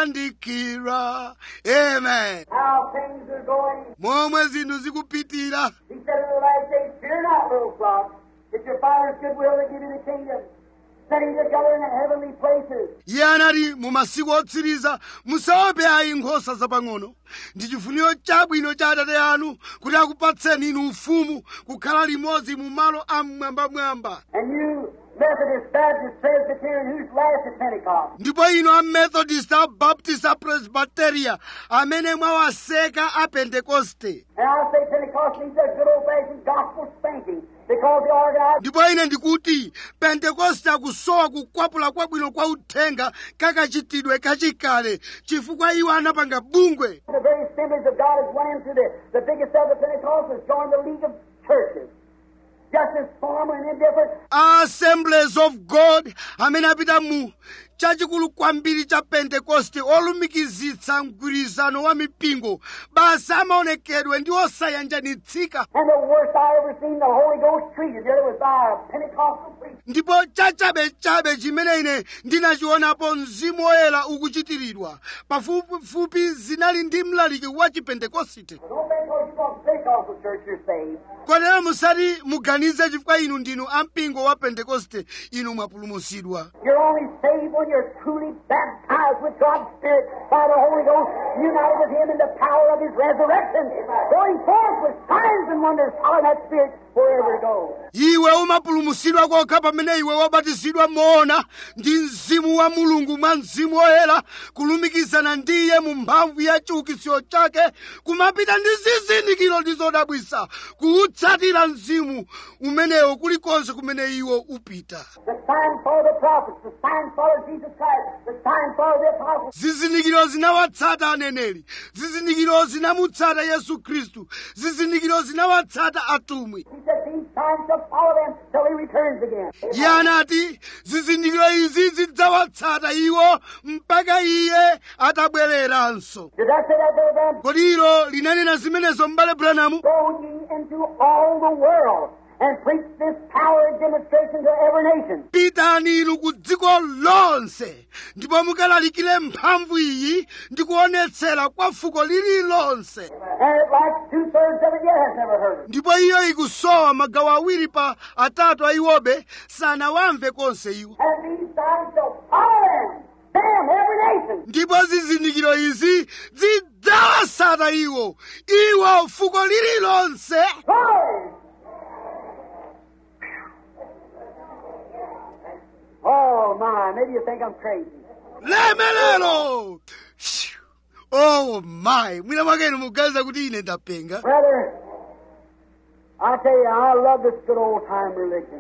chayandikira amen How things are going. momwe zinthu zikupitira He said in the last days, Fear not, little flock. It's your Father's good will to give you the kingdom. Sitting together in the heavenly places. iye anati mu masiku otsiriza musaope ayi nkhosa zapang'ono ndi chifuniro chabwino cha atate anu kuti akupatseni inu ufumu kukhala limodzi mu malo amwambamwamba And you Methodist, Baptist, Presbyterian, who's last at Pentecost? ndipo inu a methodist a baptist a presbyteria amene mwawaseka a pentekoste And I say Pentecost needs a good old-fashioned gospel spanking because the organized ndipo ine ndikuti pentekoste akusowa kukwapula kwabwino kwa uthenga kakachitidwe kachikale chifukwa iwo anapanga bungwe The very assemblies of God has went into the, the biggest of the Pentecostals, joined the League of Churches. Just as formal and indifferent, assemblies of god amene apita mu chachikulu kwambiri cha pentekoste olumikizitsa mgwirizano wa mipingo basi amaonekedwe ndi osayanjanitsika and the worst I ever seen the Holy Ghost treated there was by a Pentecostal preacher. ndipo chachabechabe chimene ine ndinachionapo mzimu woyera ukuchitiridwa pafupifupi zinali ndi mlaliki wa chipentekosite Don't think because you belong to Pentecostal church you're saved. kotero musati muganize chifukwa inu ndinu ampingo wa pentekoste inu mwapulumutsidwa You're only saved when when you're truly baptized with God's Spirit by the Holy Ghost, united with Him in the power of His resurrection, going forth with signs and wonders, following that Spirit wherever it goes. iwe umapulumutsidwa kokha pamene iwe wabatizidwa moona ndi mzimu wa mulungu mwa mzimu woyera kulumikizana ndi iye mu mphamvu ya chiukitsiro chake kumapita ndi zizindikiro ndi zodabwisa kuutsatira mzimu umenewo kulikonse kumene iwo upita The sign follow the prophets, the sign follow Jesus Christ, the sign follow the apostles. zizindikiro zinawatsata aneneri zizindikiro zinamutsata yesu khristu zizindikiro zinawatsata atumwi He said, These signs shall follow them till He returns again. iye anati zizindikiro izi zidzawatsata iwo mpaka iye atabwereranso Did I say that, Brother Branham? kodi ilo linanena zimenezo m'bale branamu Go ye into all the world and preach this power demonstration to every nation. pitani inu ku dziko lonse ndipo mukalalikire mphamvu iyi ndi kuonetsera kwa fuko lililonse And it like two thirds of it yet has never heard it. ndipo iyo ikusowa magawo awiri pa atatu a iwobe sanawamve konse iwo And these signs shall follow them, them, every nation. ndipo zizindikiro izi zidzawatsata iwo iwo fuko lililonse Glory! Oh my, maybe you think I'm crazy. lemelero oh my mwina mwake inu muganiza kuti ine ndapenga Brother, I tell you, I love this good old time religion.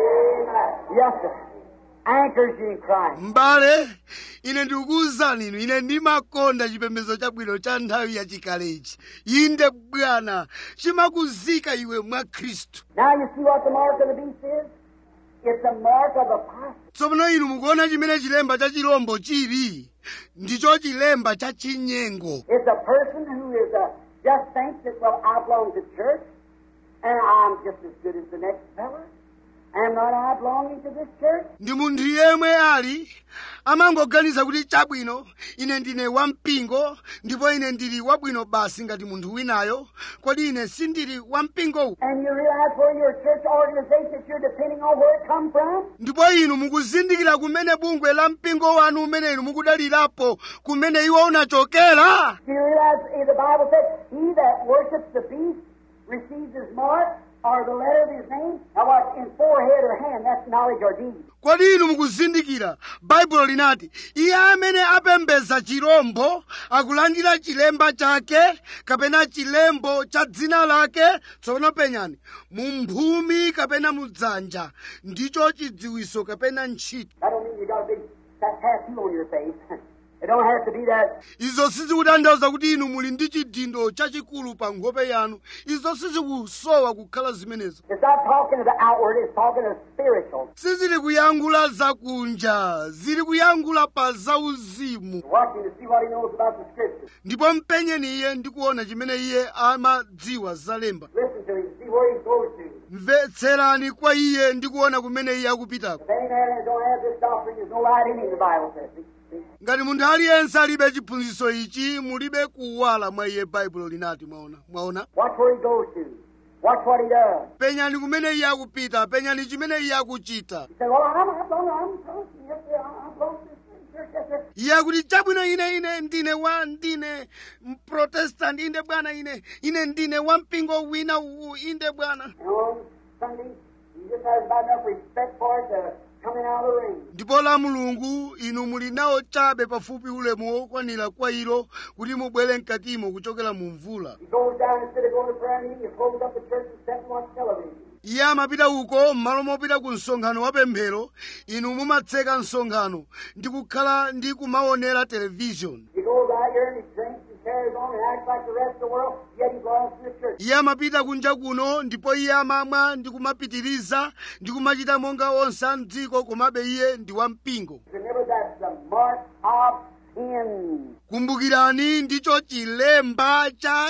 Yes, sir. Anchors you in Christ. m'bale ine ndikukuwuzani inu ine ndimakonda chipembedzo chabwino cha nthawi yachikale ichi inde bwana chimakuzika iwe mwa khristu Now you see what the mark of the beast is? It's the mark of the apostle. tsopano inu mukuona chimene chilemba cha chirombo chili ndicho chilemba cha chinyengo It's a person who is uh, just thinks that, well, I belong to church, and I'm just as good as the next fellow. Am not I belonging to this church? ndi munthu yemwe ali amangoganiza kuti chabwino ine ndine wampingo ndipo ine ndili wabwino basi ngati munthu winayo kodi ine sindili wampingowu And you realize where your church organization that you're depending on where it come from? ndipo inu mukuzindikira kumene bungwe la mpingo wanu umene inu mukudalirapo kumene iwo unachokera Do you realize eh, the Bible says, He that worships the beast receives his mark or the letter of his name? Now what, in forehead or hand, that's knowledge or deed. kodi inu mukuzindikira baibulo linati iye amene apembedza chirombo akulandira chilemba chake kapena chilembo cha dzina lake tsopano penyani mu mphumi kapena mu dzanja ndicho chidziwiso kapena ntchito That don't mean you got a big ta- tattoo on your face. it don't have to be that. izo sizikutanthauza kuti inu muli ndi chidindo chachikulu pa nkhope yanu izo sizikusowa kukhala zimenezo It's not talking of the outward, it's talking of spiritual. sizili kuyankhula zakunja zili kuyankhula pa zauzimu Watch him to see what he knows about the Scripture. ndipo mpenyeni iye ndi kuona chimene iye amadziwa zalemba Listen to him, see where he goes to. mvetserani kwa iye ndi kuona kumene iye akupitako If any man don't have this doctrine, there's no light in him, the Bible says. See? See? ngati munthu aliyense alibe chiphunzitso ichi mulibe kuwala mwa iye baibulo linati mwaona mwaona Watch where he goes to. Watch what he does. penyani kumene iye akupita penyani chimene iye akuchita He said, Well, I'm, I'm, I'm, I'm close. Yes, sir, I'm, I'm close to this church. Yes, sir. iye akuti chabwino ine ine ndine wa ndine mprotestant inde bwana ine ine ndine wa mpingo wina uwu inde bwana And on Sunday, he just has about enough respect for it to come in out of the ring. ndipo la mulungu inu muli nawo chabe pafupi ulemu wokwanira kwa ilo kuti mubwere mkatimo kuchokera mu mvula He goes down instead of going to prayer meeting, he closes up the church and sits and watch television. iye amapita uko m'malo mopita ku msonkhano wa pemphero inu mumatseka msonkhano ndi kukhala ndi kumaonera televishoni He goes out here and he drinks and carries on and acts like the rest of the world, yet he belongs to the church. iye amapita kunja kuno ndipo iye amamwa ndi kumapitiriza ndi kumachita monga onse a mdziko komabe iye ndi wampingo Remember that's the mark of sin. kumbukirani ndicho chilemba cha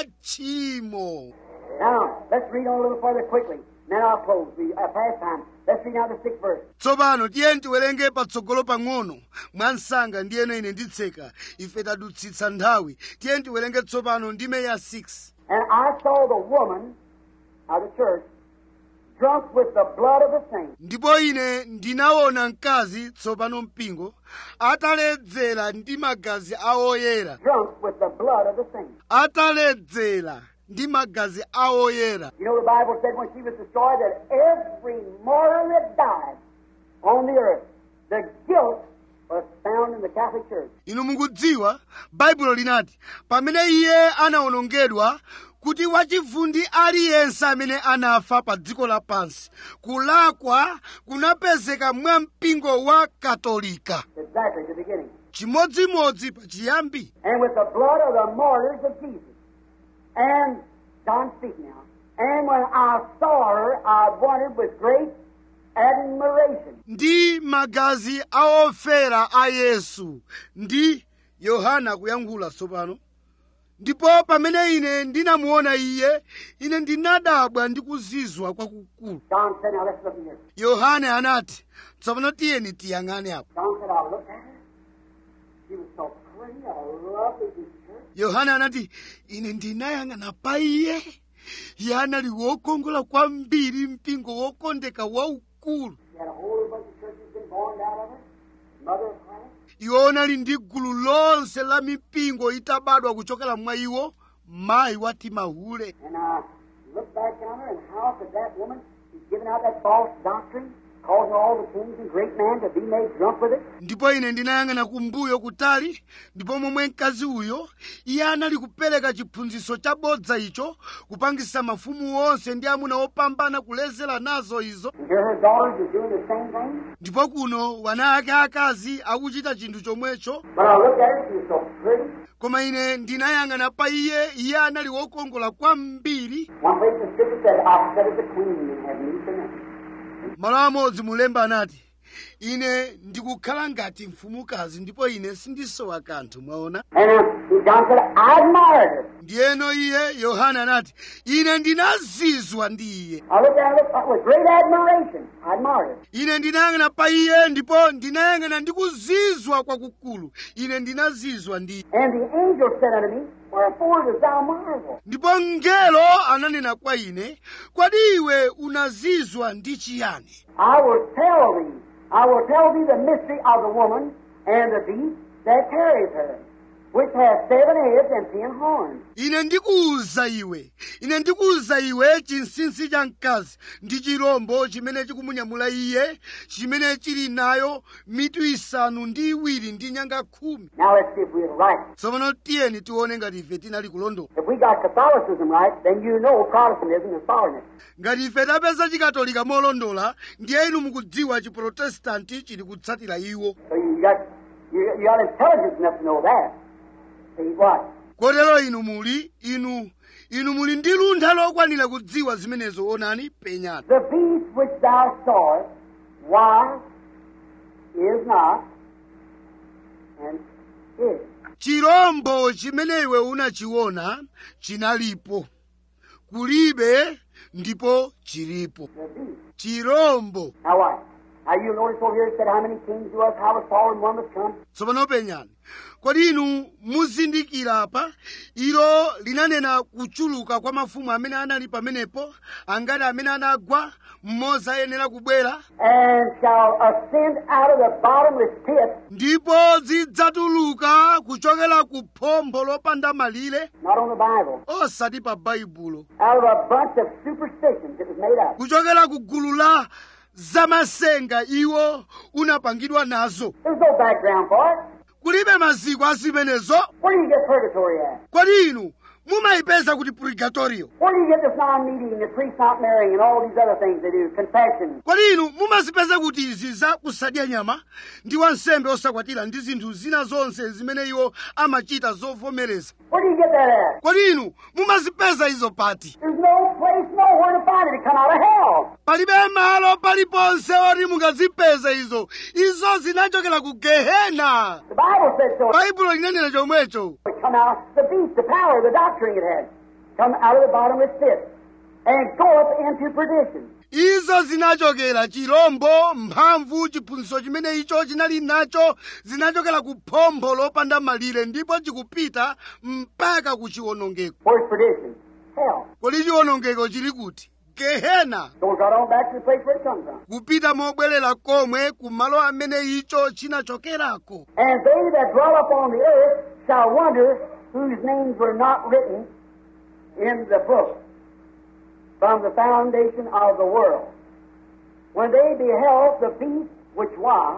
tchimo Now, let's read on a little further quickly. Then I'll close. We uh, past time. Let's read now the sixth verse. tsopano tiye tiwerenge patsogolo pang'ono mwa msanga ndiyeno ine nditseka ife tadutsitsa nthawi tiye tiwerenge tsopano ndime ya 6 And I saw the woman of the church drunk with the blood of the saints. ndipo ine ndinaona mkazi tsopano mpingo ataledzera ndi magazi a oyera Drunk with the blood of the saints. ataledzera ndi magazi a oyera You know, the Bible said when she was destroyed that every martyr that died on the earth, the guilt was found in the Catholic Church. inu mukudziwa baibulo linati pamene iye anawonongedwa kuti wachivundi aliyense amene anafa pa dziko lapansi kulakwa kunapezeka mwa mpingo wa katolika Exactly, the beginning. chimodzimodzi pa chiyambi And with the blood of the martyrs of Jesus. And, John speak now. And when I saw her, I wondered with great admiration. ndi magazi a ofera a yesu ndi yohana kuyankhula tsopano ndipo pamene ine ndinamuona iye ine ndinadabwa ndi kuzizwa kwakukulu John said, now let's look here. yohane anati tsopano tiyeni tiyang'ane apo John said, I looked at her. She was so pretty, a lovely picture. yohane anati ine ndinayang'ana pa iye iye anali wokongola kwambiri mpingo wokondeka waukulu She had a whole bunch of churches been born out of her. Mother of Christ. iwo anali ndi gulu lonse la mipingo itabadwa kuchokera mwa iwo mayi wa timahule And I looked back on her, and how could that woman be giving out that false doctrine, causing all the kings and great men to be made drunk with it? ndipo ine ndinayang'ana kumbuyo kutali ndipo momwe mkazi uyo iye anali kupereka chiphunzitso chabodza icho kupangisa mafumu onse ndi amuna opambana kulezera nazo izo And here her daughters are doing the same thing. ndipo kuno wana ake akazi akuchita chinthu chomwecho When I looked at her, she was so pretty. koma ine ndinayang'ana pa iye iye anali wokongola kwambiri One place the scripture said, I sat as a queen and had need for nothing. malo amodzi mulemba anati ine ndikukhala ngati mfumukazi ndipo ine sindisowa kanthu mwaona And uh, John said, I admired her. ndiyeno iye yohana anati ine ndinazizwa ndi iye I looked at her with great admiration. I admired her. ine ndinayang'ana pa iye ndipo ndinayang'ana ndi kuzizwa kwakukulu ine ndinazizwa ndi iye And the angel said unto me, Wherefore dost thou marvel? ndipo mngelo ananena kwa ine kodi iwe unazizwa ndi chiyani I will tell thee, I will tell thee the mystery of the woman and the beast that carries her, which hath seven heads and ten horns. ine ndikuwuza iwe ine ndikuwuza iwe chinsinsi cha mkazi ndi chirombo chimene chikumunyamula iye chimene chili nayo mitu isanu ndi iwiri ndi nyanga khumi Now let's see if we're right. tsopano tiyeni tione ngati ife tinali kulondola If we got Catholicism right, then you know Protestantism is following it. ngati ife tapeza chikatolika molondola ndiye inu mukudziwa chiprotestanti chili kutsatira iwo So you got you, you got intelligence enough to know that. See what? kotero inu muli inu inu muli ndi luntha lokwanira kudziwa zimenezo onani penyani The beast which thou sawest, why is not and is. chirombo chimene iwe unachiona chinalipo kulibe ndipo chilipo The beast. chirombo Now what? Now you notice over here it said how many kings there was, how was fallen, one was come. tsopano penyani kodi inu muzindikira apa ilo linanena kuchuluka kwa mafumu amene anali pamenepo angati amene anagwa mmodzi ayenera kubwera And shall ascend out of the bottomless pit, ndipo zidzatuluka kuchokera ku phompho lopanda malire not on the Bible, osati pa baibulo out of a bunch of superstitions it was made up. kuchokera ku gulu la zamasenga iwo unapangidwa nazo There's no background for it. kulibe maziko a zimenezo Where do you get purgatory at? kodi inu mumayipeza kuti purgatorio Where do you get this non-meeting, the priest not marrying, and all these other things they do, confession? kodi inu mumazipeza kuti izi za kusadya nyama ndi wansembe osakwatira ndi zinthu zina zonse zimene iwo amachita zovomereza Where do you get that at? kodi inu mumazipeza izo pati There's no place nowhere to find it. It come out of hell. palibe malo paliponse oti mungazipeza izo izo zinachokera ku gehena The Bible said so. baibulo linanena chomwecho It come out the beast, the power, the doctrine it had, come out of the bottomless pit, and goeth into perdition. izo zinachokera chirombo mphamvu chiphunzitso chimene icho chinali nacho zinachokera ku phompho lopanda malire ndipo chikupita mpaka ku chiwonongeko Where's perdition? Hell. kodi chiwonongeko chili kuti gehena So it got on back to the place where it comes from. kupita mobwerera komwe ku malo amene icho chinachokerako And they that dwell upon the earth shall wonder whose names were not written in the book from the foundation of the world. When they beheld the beast which was,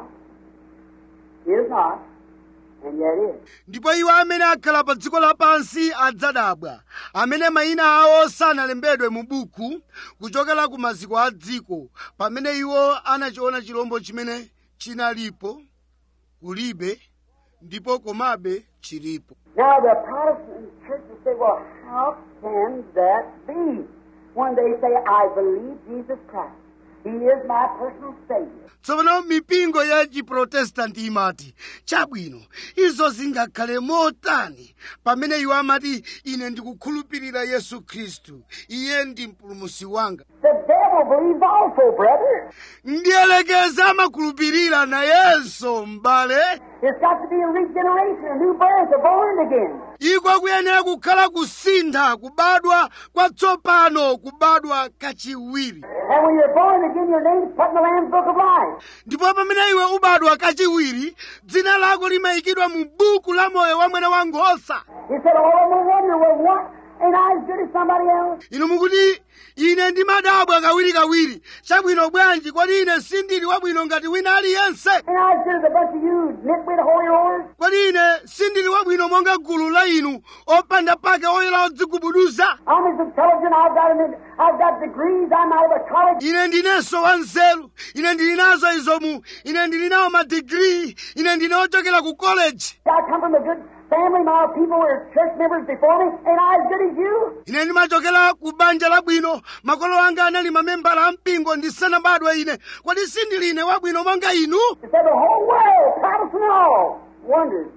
is not, and yet is. ndipo iwo amene akhala pa dziko lapansi adzadabwa amene mayina awo sanalembedwe mu buku kuchokera ku maziko a dziko pamene iwo anachiona chirombo chimene chinalipo kulibe ndipo komabe chilipo Now the Protestant churches say, well, how can that be? When they say, I believe Jesus Christ. He is my personal Savior. tsopano mipingo ya chiprotestanti imati chabwino izo zingakhale motani pamene iwo amati ine ndikukhulupirira yesu khristu iye ndi mpulumusi wanga The devil believes also, brother. ndiyelekeza amakhulupirira nayenso m'bale It's got to be a regeneration, a new birth, a born again. iko kuyenera kukhala kusintha kubadwa kwatsopano kubadwa kachiwiri And when you're born again, your name's put in the Lamb's Book of Life. ndipo pamene iwe ubadwa kachiwiri dzina lako limayikidwa mu buku la moyo wa mwana wa nkhosa He said, all of them will wonder, well, what? Ain't I as good as somebody else? inu mukuti ine ndimadabwa kawirikawiri chabwino bwanji kodi ine sindili wabwino ngati wina aliyense Ain't I as good as a bunch of you nitwit holy rollers? kodi ine sindili wabwino monga gulu la inu opanda pake oyera odzigubuduza I'm as intelligent. I've got, an, I've got degrees. I'm out of a college. ine ndinenso wanzeru ine ndili nazo izomu ine ndili nawo madigiri ine ndine ochokera ku koleji I come from a good family. My people were church members before me. Ain't I as good as you? ine ndimachokera ku banja labwino makolo anga anali mamembala a mpingo ndisanabadwe ine kodi sindili ine wabwino monga inu It said the whole world, Protestant and all, wondered.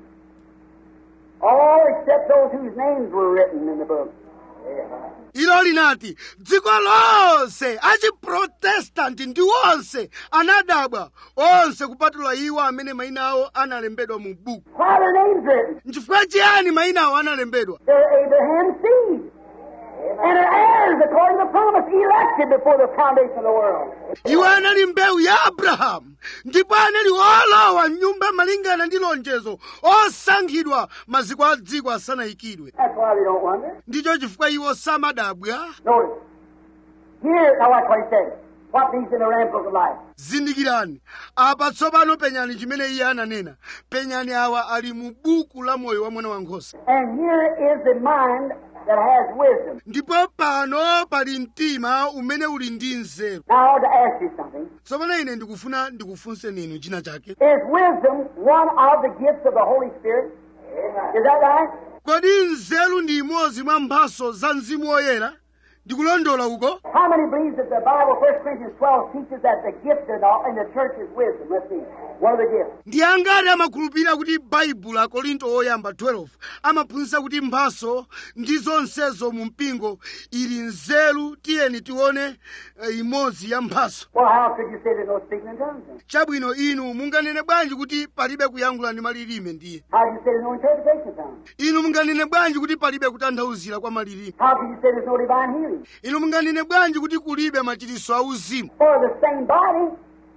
All except those whose names were written in the book. ilo linati dziko lonse achiprotestanti ndi onse anadabwa onse kupatula iwo amene mayina awo analembedwa mu buku Why are their names written? nchifukwa chiyani mayina awo analembedwa They're Abraham's seed. And are heirs according to the promise, elected before the foundation of the world. iwo anali mbewu ya abrahamu ndipo anali olowa mnyumba malingana ndi lonjezo osankhidwa maziko a dziko asanayikidwe That's why they don't wonder. ndicho chifukwa iwo samadabwa Notice. Here, now watch what he said. What these in the Lamb Book of Life. zindikirani apa tsopano penyani chimene iye ananena penyani awa ali mu buku la moyo wa mwana wankhosa And here is the mind that has wisdom. ndipo pano pali mtima umene uli ndi nzeru Now I want to ask you something. tsopano ine ndikufuna ndikufunseni inu china chake Is wisdom one of the gifts of the Holy Spirit? Is that right? kodi nzeru ndi imodzi mwa mphaso za mzimu woyera ndikulondola uko How many believes that the Bible, 1 Corinthians 12, teaches that the gift in the, in the church is wisdom? Let's see. One of the gifts. ndi angati amakhulupirira kuti baibulo akorinto oyamba 12 amaphunzitsa kuti mphaso ndi zonsezo mu mpingo ili nzeru tiyeni tione eh, imodzi ya mphaso Well, how could you say there's no speaking in tongues then? chabwino inu munganene bwanji kuti palibe kuyankhula ndi malilime ndiye How do you say there's no interpretation of tongues? inu munganene bwanji kuti palibe kutanthauzira kwa malilime How can you say there's no divine healing? inu munganene bwanji kuti kulibe machiritso auzimu For the same body,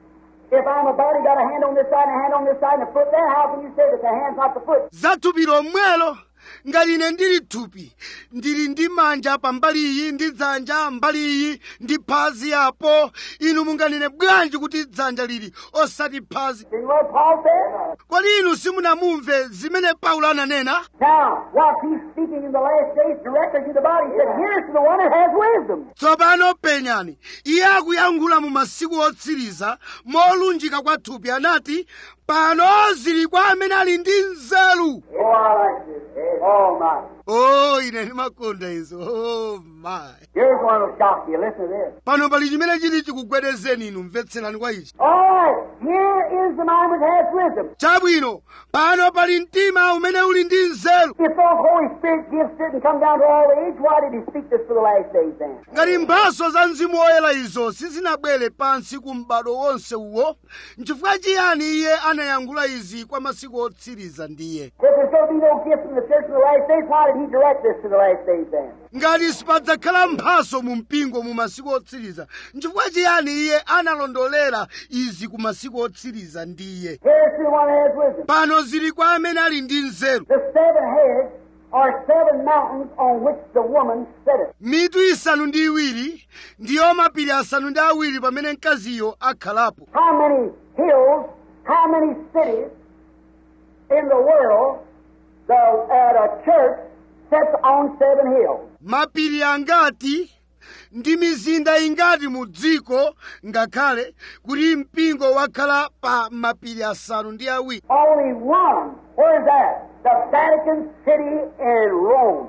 if I'm a body, got a hand on this side and a hand on this side and a foot there, how can you say that the hand's not the foot? za thupi lomwelo ngati ine ndili thupi ndili ndi manja pa mbali iyi ndi dzanja mbali iyi ndi phazi apo inu munganene bwanji kuti dzanja lili osati phazi See what Paul said? kodi inu simunamumve zimene paulo ananena Now, while he's speaking in the last days directly to the body, he said, Here's to the one that has wisdom. tsopano penyani iye akuyankhula mu masiku otsiriza molunjika kwa thupi anati pano zili kwa amene ali ndi nzeru Oh, I like this. Oh, my. o ine ndimakonda izo oh my Here's one that'll shock you. Listen to this. pano pali chimene chili chikugwedezeni inu mvetserani kwa ichi All right, here is the mind which has wisdom. chabwino pano pali mtima umene uli ndi nzeru If those Holy Spirit gifts didn't come down to all age, why did He speak this for the last days then? ngati mphaso za mzimu woyera izo sizinabwere pansi ku m'bado wonse uwo nchifukwa chiyani iye anayankhula izi kwa masiku otsiriza ndiye If there's going to be no gifts in the church in the last days, why did He direct this to the last days then? ngati sipadzakhala mphaso mu mpingo mu masiku otsiriza nchifukwa chiyani iye analondolera izi ku masiku otsiriza ndiye Here's to the one that has wisdom. pano zili kwa amene ali ndi nzeru The seven heads are seven mountains on which the woman sitteth. mitu isanu ndi iwiri ndiyo mapiri asanu ndi awiri pamene mkaziyo akhalapo How many hills, how many cities in the world the, at a church sits on seven hills? mapiri angati ndi mizinda ingati mu dziko ngakhale kuti mpingo wakhala pa mapiri asanu ndi awiri Only one. Where is that? The Vatican City in Rome.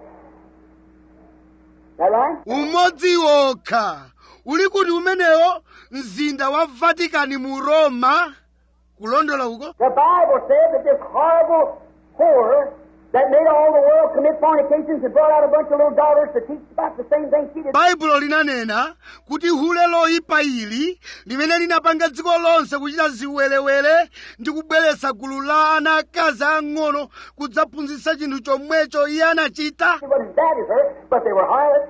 Is that right? umodzi wokha uli kuti umenewo mzinda wa vatikani mu roma kulondola uko The Bible said that this horrible whore that made all the world commit fornications and brought out a bunch of little daughters to teach about the same thing she did. baibulo linanena kuti hule loyipa ili limene linapanga dziko lonse kuchita ziwerewere ndi kubweretsa gulu la ana akazi ang'ono kudzaphunzitsa chinthu chomwecho iye anachita It wasn't as bad as her, but they were harlots.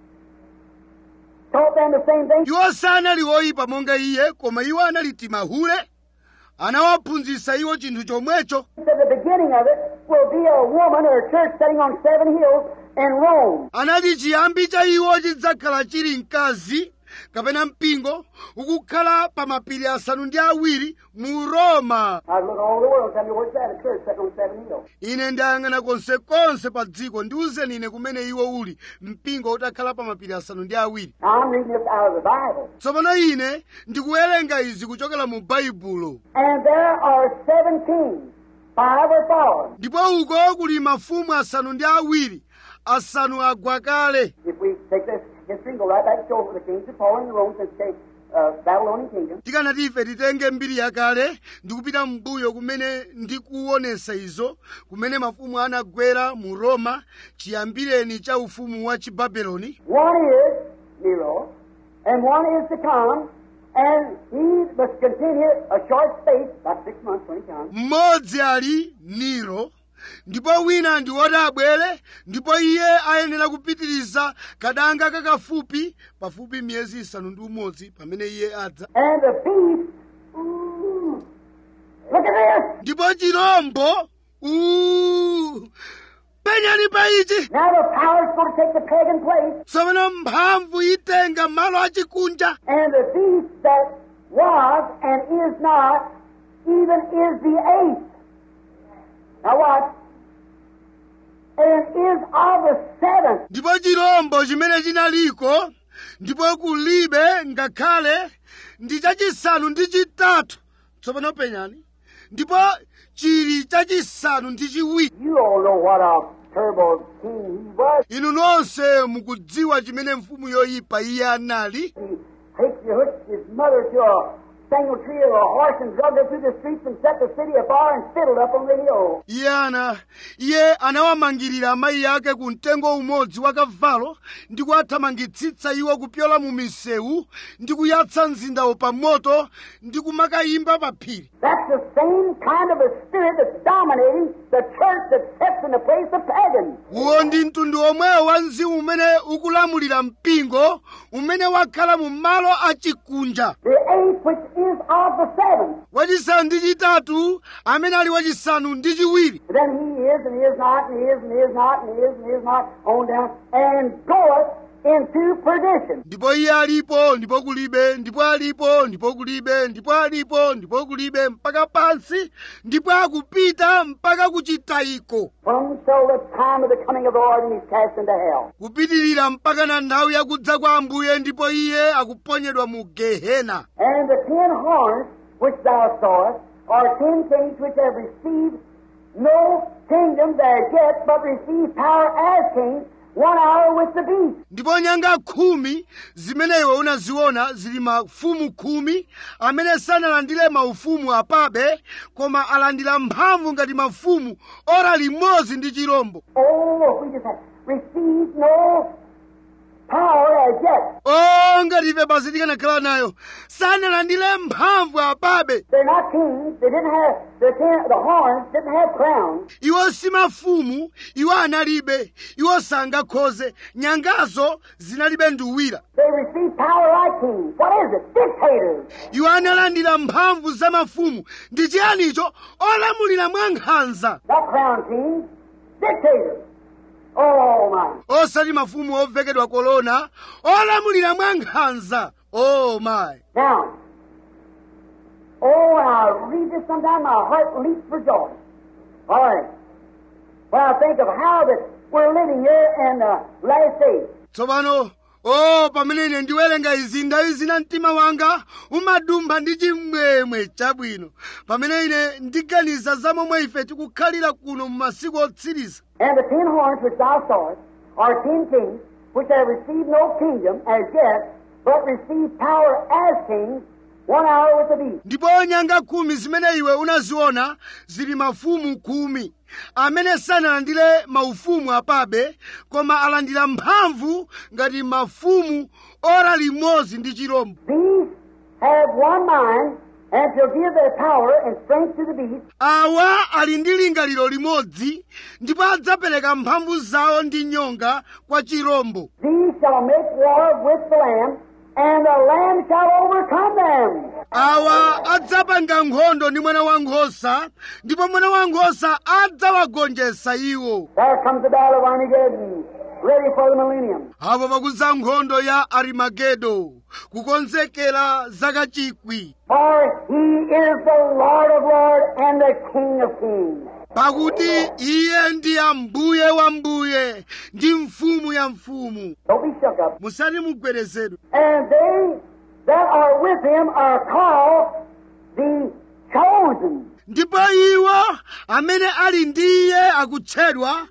Taught them the same thing. iwo sanali oyipa monga iye koma iwo anali timahule anawaphunzitsa iwo chinthu chomwecho He said the beginning of it will be a woman or a church sitting on seven hills in Rome. anati chiyambi cha iwo chidzakhala chili mkazi kapena mpingo ukukhala pa mapiri asanu ndi awiri mu roma I've looked all over the world. Tell me where's that? A church sitting on seven hills. ine ndayang'ana konsekonse pa dziko ndiwuzeni ine kumene iwo uli mpingo utakhala pa mapiri asanu ndi awiri Now I'm reading this out of the Bible. tsopano ine ndikuwerenga izi kuchokera mu baibulo And there are seven kings. Five are fallen. ndipo uko kuli mafumu asanu ndi awiri asanu agwa kale If we take this history and go right back to show the kings have fallen in the Rome since the uh, Babylonian kingdom. tikanati ife titenge mbiri yakale ndikupita mbuyo kumene ndikuonesa izo kumene mafumu anagwera mu roma chiyambireni cha ufumu wa chibabeloni One is Nero, and one is to come, and he must continue a short space, about six months when he comes. mmodzi ali nero ndipo wina ndi woti abwere ndipo iye ayenera kupitiriza kadanga kakafupi pafupi miyezi isanu ndi umodzi pamene iye adza And the beast, ooh, look at this! ndipo chirombo uu penyani pa ichi Now the power's going to take the pagan place, tsopano mphamvu itenga malo achikunja and the beast that was and is not, even is the eighth. Now watch. And is of the seventh. ndipo chirombo chimene chinaliko ndipo kulibe ngakhale ndi chachisanu ndi chitatu tsopano penyani ndipo chili chachisanu ndi chiwiri You all know what a terrible king he was. inu nonse mukudziwa chimene mfumu yoyipa iye anali He takes the hook his mother to a single tree of a horse and drug her through the streets and set the city afire and fiddled up on the hill. iye ana iye anawamangirira amayi ake ku mtengo umodzi wa kavalo ndi kuwathamangitsitsa iwo kupyola mu misewu ndi kuyatsa mzindawo pa moto ndi kumakayimba pa phiri That's the same kind of a spirit that's dominating the church that sits in the place of pagans. uwo ndi mtundu omwewo wa mzimu umene ukulamulira mpingo umene wakhala mu malo achikunja The eighth, which is of the seven. wachisanu ndi chitatu amene ali wachisanu ndi chiwiri Then he is and he is not and he is and he is not and he is and he is not on down and goeth into perdition. ndipo iye alipo ndipo kulibe ndipo alipo ndipo kulibe ndipo alipo ndipo kulibe mpaka pansi ndipo akupita mpaka kuchitayiko Until the time of the coming of the Lord and he's cast into hell. kupitirira mpaka na nthawi yakudza kwa ambuye ndipo iye akuponyedwa mu gehena And the ten horns which thou sawest are ten kings which have received no kingdom there yet, but receive power as kings one hour with the beast. ndipo nyanga khumi zimene iwe unaziona zili mafumu khumi amene sanalandire maufumu apabe koma alandira mphamvu ngati mafumu ora limodzi ndi chirombo Oh, if we just have received no power as yet. o ngati ife basi tikanakhala nayo sanalandire mphamvu apabe They're not kings. They didn't have the ten, the horns. Didn't have crowns. iwo si mafumu iwo analibe iwo sangakhoze nyangazo zinalibe nduwira They received power like kings. What is it? Dictators. iwo analandira mphamvu za mafumu ndi chiyanicho olamulira mwa nkhanza Not crown kings. Dictators. Oh my. osati mafumu ovekedwa kolona olamulira mwa nkhanza o mayi Now, oh, when I read this sometime, my heart leaps for joy. All right. When I think of how that we're living here in the last days. tsopano o pamene ine ndiwerenga izi nthawi zina mtima wanga umadumpha ndi chimwemwe chabwino pamene ine ndiganiza za momwe ife tikukhalira kuno mu masiku otsiriza And the ten horns which thou sawest are ten kings, which have received no kingdom as yet, but receive power as kings one hour with the beast. ndipo nyanga khumi zimene iwe unaziona zili mafumu khumi amene sanalandire maufumu apabe koma alandira mphamvu ngati mafumu ora limodzi ndi chirombo These have one mind, and shall give their power and strength to the beast, awa ali ndi lingaliro limodzi ndipo adzapereka mphamvu zawo ndi nyonga kwa chirombo These shall make war with the Lamb, and the Lamb shall overcome them. awa adzapanga nkhondo ndi mwana wankhosa ndipo mwana wankhosa adzawagonjetsa iwo There comes the battle of Armageddon, ready for the millennium. apo pakudza nkhondo ya arimagedo kukonzekera zaka chikwi For he is the Lord of lords and the King of kings. pakuti iye ndi ambuye wa mbuye ndi mfumu ya mfumu Don't be shook up. musati mugwerezedwe And they that are with him are called the chosen. ndipo iwo amene ali ndi iye akutchedwa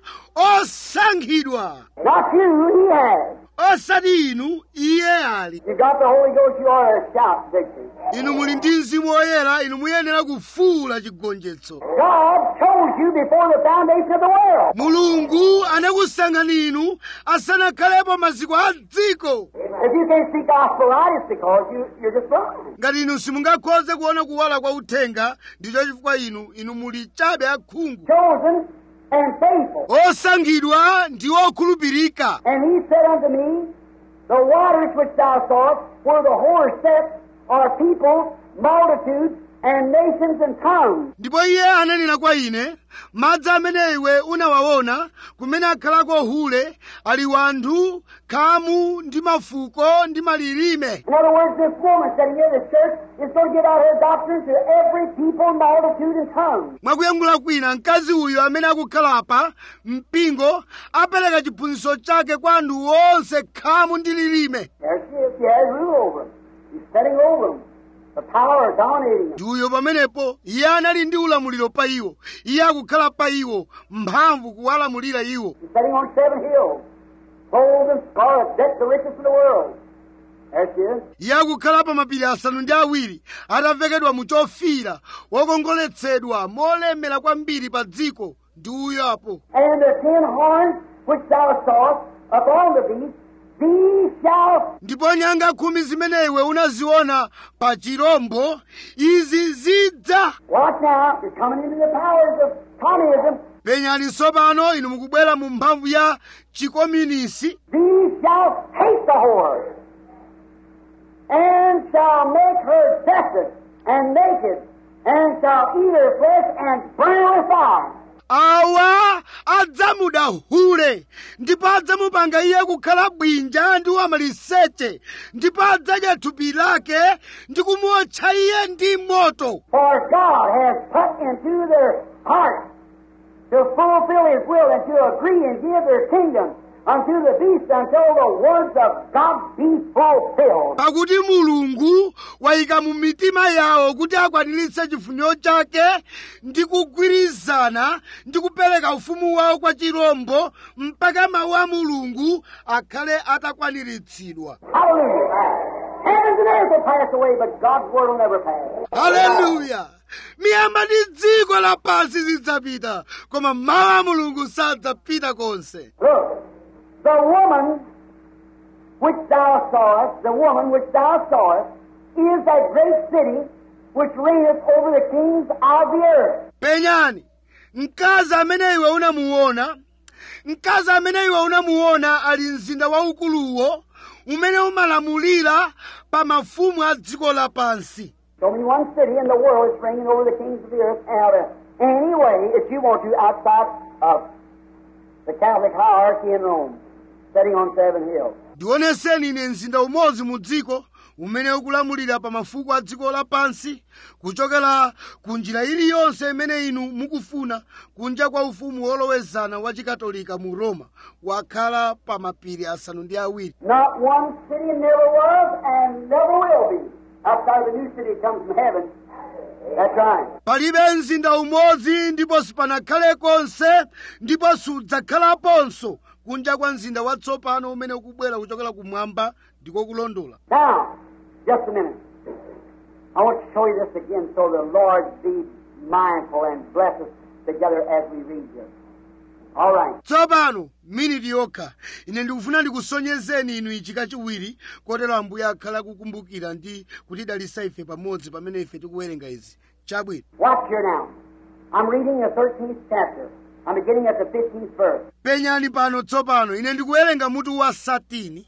osankhidwa Not you, he has. osati inu iye ali You got the Holy Ghost, you ought to shout victory. inu muli ndi mzimu woyera inu muyenera kufuula chigonjetso God chose you before the foundation of the world. mulungu anakusankhani inu asanakhalepo maziko a dziko If you can't see gospel right, it's because you, you're just blind. ngati inu simungakhoze kuona kuwala kwa uthenga ndicho chifukwa inu inu muli chabe akhungu Chosen and faithful. osankhidwa ndi okhulupirika And he said unto me, The waters which thou sawest, where the whore sat, are people, multitudes, and nations and tongues. ndipo iye ananena kwa ine madzi amene iwe unawaona kumene akhalako hule ali wanthu khamu ndi mafuko ndi malilime In other words, this woman sitting here in this church is going to give out her doctrine to every people, multitude, and tongue. mwakuyankhula kwina mkazi uyu amene akukhala apa mpingo apereka chiphunzitso chake kwa anthu onse khamu ndi lilime There she is. She has rule over them. She's setting over them. The power of dominating them. ndi uyo pamenepo iye anali ndi ulamuliro pa iwo iye akukhala pa iwo mphamvu kuwalamulira iwo She's sitting on seven hills. Gold and scarlet, decked the richest in the world. There she is. iye akukhala pa mapiri asanu ndi awiri atavekedwa mu chofira wokongoletsedwa molemera kwambiri pa dziko ndi uyo apo And the ten horns which thou sawest upon the beast, these shall ndipo nyanga khumi zimene iwe unaziona pa chirombo izi zidza Watch now, you're coming into the powers of communism. penyani tsopano inu mukubwera mu mphamvu ya chikomunisi These shall hate the whore, and shall make her desolate and naked, and shall eat her flesh and burn her with fire. awa adzamuda hule ndipo adzamupanga iye kukhala bwinja ndi wamaliseche ndipo adzadya thupi lake ndi kumuotcha iye ndi moto For God has put into their hearts to fulfill His will and to agree and give their kingdom unto the beast until the words of God be fulfilled. pakuti mulungu wayika mu mitima yawo kuti akwaniritse chifuniro chake ndi kugwirizana ndi kupereka ufumu wawo kwa chirombo mpaka mawu a mulungu akhale atakwaniritsidwa Hallelujah. Heavens and earth will pass away, but God's word will never pass. haleluya miyamba ndi dziko lapansi zidzapita koma mawu a mulungu sadzapita konse Look, the woman which thou sawest, the woman which thou sawest, is that great city which reigneth over the kings of the earth. penyani mkazi amene iwe unamuona mkazi amene iwe unamuona ali mzinda waukuluwo umene umalamulira pa mafumu a dziko lapansi It's only one city in the world that's reigning over the kings of the earth out of any way if you want to outside of the Catholic hierarchy in Rome, sitting on seven hills. ndioneseni ine mzinda umodzi mu dziko umene ukulamulira pa mafuko a dziko lapansi kuchokera ku njira iliyonse imene inu mukufuna kunja kwa ufumu wolowezana wa chikatolika mu roma wakhala pa mapiri asanu ndi awiri Not one city never was and never will be outside of the new city that comes from heaven. That's right. palibe mzinda umodzi ndipo sipanakhale konse ndipo sudzakhalaponso kunja kwa mzinda watsopano umene ukubwera kuchokera kumwamba ndiko kulondola Now, just a minute. I want to show you this again so the Lord be mindful and bless us together as we read this. All right. tsopano miniti yokha ine ndikufuna ndikusonyezeni inu ichi kachiwiri kotero ambuye akhala akukumbukira ndi kutidalitsa ife pamodzi pamene ife tikuwerenga izi chabwino Watch here now. I'm reading the 13th chapter. I'm beginning at the 15th verse. penyani pano tsopano ine ndikuwerenga mutu wa 13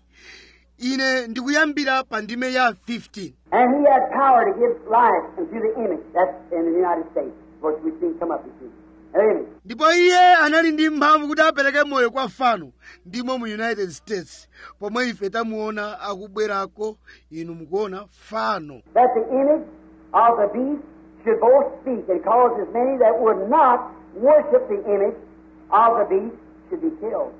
ine ndikuyambira pa ndime ya 15 And he had power to give life unto the image. That's in the United States, which we've seen come up, you see. An image. ndipo iye anali ndi mphamvu kuti apereke moyo kwa fano ndimo mu united states pomwe ife tamuona akubwerako inu mukuona fano That the image of the beast should both speak and cause as many that would not worship the image of the beast should be killed.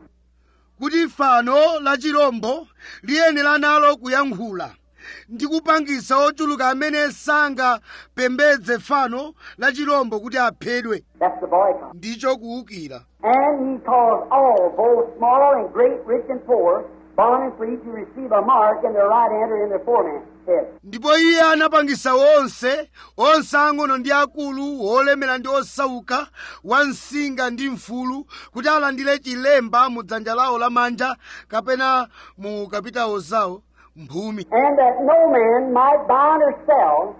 kuti fano la chirombo liyenera nalo kuyankhula ndi kupangisa ochuluka amene sangapembedze fano la chirombo kuti aphedwe That's the boycott. ndicho kuwukira And he caused all, both small and great, rich and poor, bond and free, to receive a mark in their right hand or in their forehead. ndipo iye anapangisa onse onse ang'ono ndi akulu olemera ndi osauka wansinga ndi mfulu kuti alandire chilemba mu dzanja lawo lamanja kapena mu kapitawo zawo mphumi And that no man might buy or sell,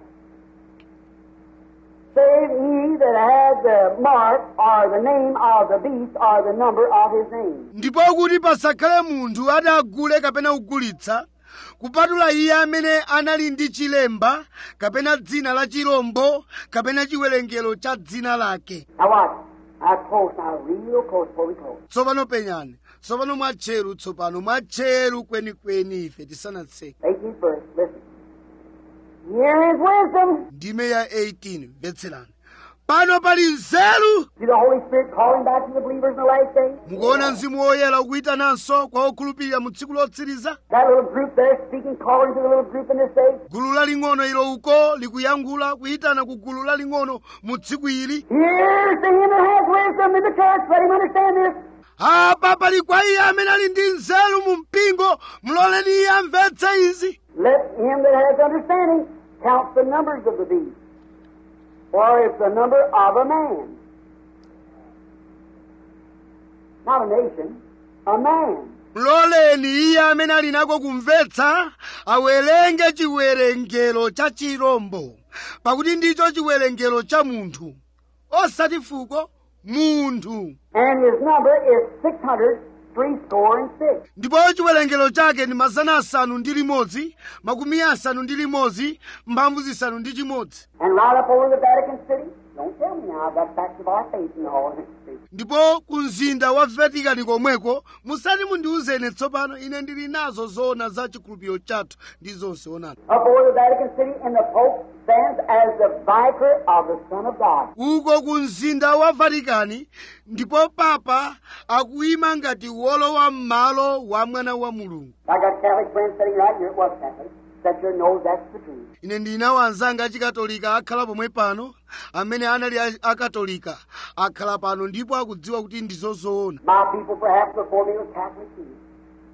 save he that had the mark or the name of the beast or the number of his name. ndipo kuti pasakhale munthu ati agule kapena kugulitsa kupatula iye amene anali ndi chilemba kapena dzina la chirombo kapena chiwerengero cha dzina lake Now watch. Now close now, real close before we close. tsopano penyani tsopano mwatcheru tsopano mwatcheru kwenikweni ife tisanatseke 18th verse, listen. Here is wisdom. ndime ya 18 mvetserani pano pali nzeru See the Holy Spirit calling back to the believers in the last days? mukuona mzimu woyera ukuyitananso kwa okhulupirira mu tsiku lotsiriza That little group there speaking, calling to the little group in this day. gulu laling'ono ilo uko likuyankhula kuyitana ku gulu laling'ono mu tsiku ili Here's to him that has wisdom in the church. Let him understand this. apa pali kwa iye amene ali ndi nzeru mu mpingo muloleni iye amvetse izi Let him that has understanding count the numbers of the beast. For it's the number of a man. Not a nation, a man. muloleni iye amene ali nako kumvetsa awerenge chiwerengero cha chirombo pakuti ndicho chiwerengero cha munthu osati fuko munthu And his number is six hundred three score and six. ndipo chiwerengero chake ndi mazana asanu ndi limodzi makumi asanu ndi limodzi mphamvu zisanu ndi chimodzi And right up over the Vatican City. Don't tell me now, I've got facts of our faith and all. ndipo ku mzinda wa vatikani komweko musati mundiwuzene tsopano ine ndili nazo zoona za chikhulupiriro chathu ndi zonse onani Up over the Vatican City, and the Pope stands as the vicar of the Son of God. uko ku mzinda wa vatikani ndipo papa akuyima ngati wolowa m'malo wa mwana wa mulungu I got Catholic friends sitting right here. What Catholic? That your knows that's the truth. ine ndinawo anzanga achikatolika akhala pomwe pano amene anali a- akatolika akhala pano ndipo akudziwa kuti ndizo zoona My people, perhaps before me, were Catholic too. See?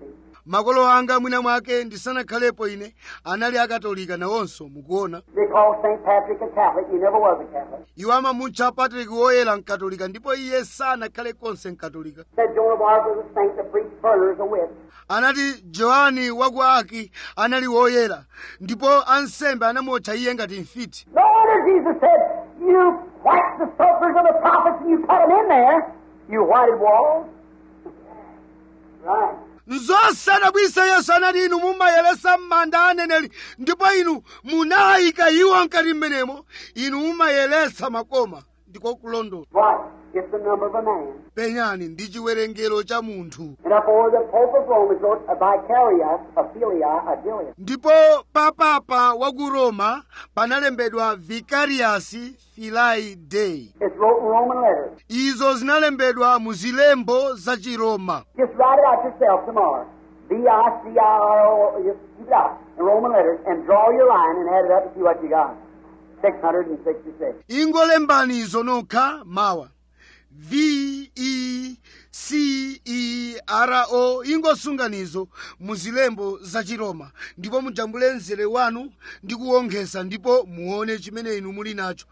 makolo anga mwina mwake ndisanakhalepo ine anali akatolika nawonso mukuona They call St. Patrick a Catholic. He never was a Catholic. iwo amamutcha patrick woyera mkatolika ndipo iye sanakhale konse mkatolika Said Joan of Arc was a saint that preached murder as a witch. anati johani waku aki anali woyera ndipo ansembe anamutcha iye ngati mfiti No wonder Jesus said, You white the sepulchres of the prophets and you put them in there, you whited walls. Right. nzosadabwisa yesu anati inu mumayeresa m'manda aneneri ndipo inu munayika iwo mkati mmenemo inu mumayeresa makoma ndiko kulondola Right. It's the number of a man. penyani ndi chiwerengero cha munthu And therefore the Pope of Rome has wrote a vicarious, a filia, a dilia. ndipo papapa wa ku roma panalembedwa vicarius filai dei It's wrote in Roman letters. izo zinalembedwa mu zilembo za chiroma Just write it out yourself tomorrow. V-I-C-I-R-O, just keep it out in Roman letters and draw your line and add it up and see what you got. 666. ingolembani izo nokha mawa v e c e r o ingosunganizo mu zilembo za chiroma ndipo mujambule mzere wanu ndi kuwonjeza ndipo muone chimene inu muli nacho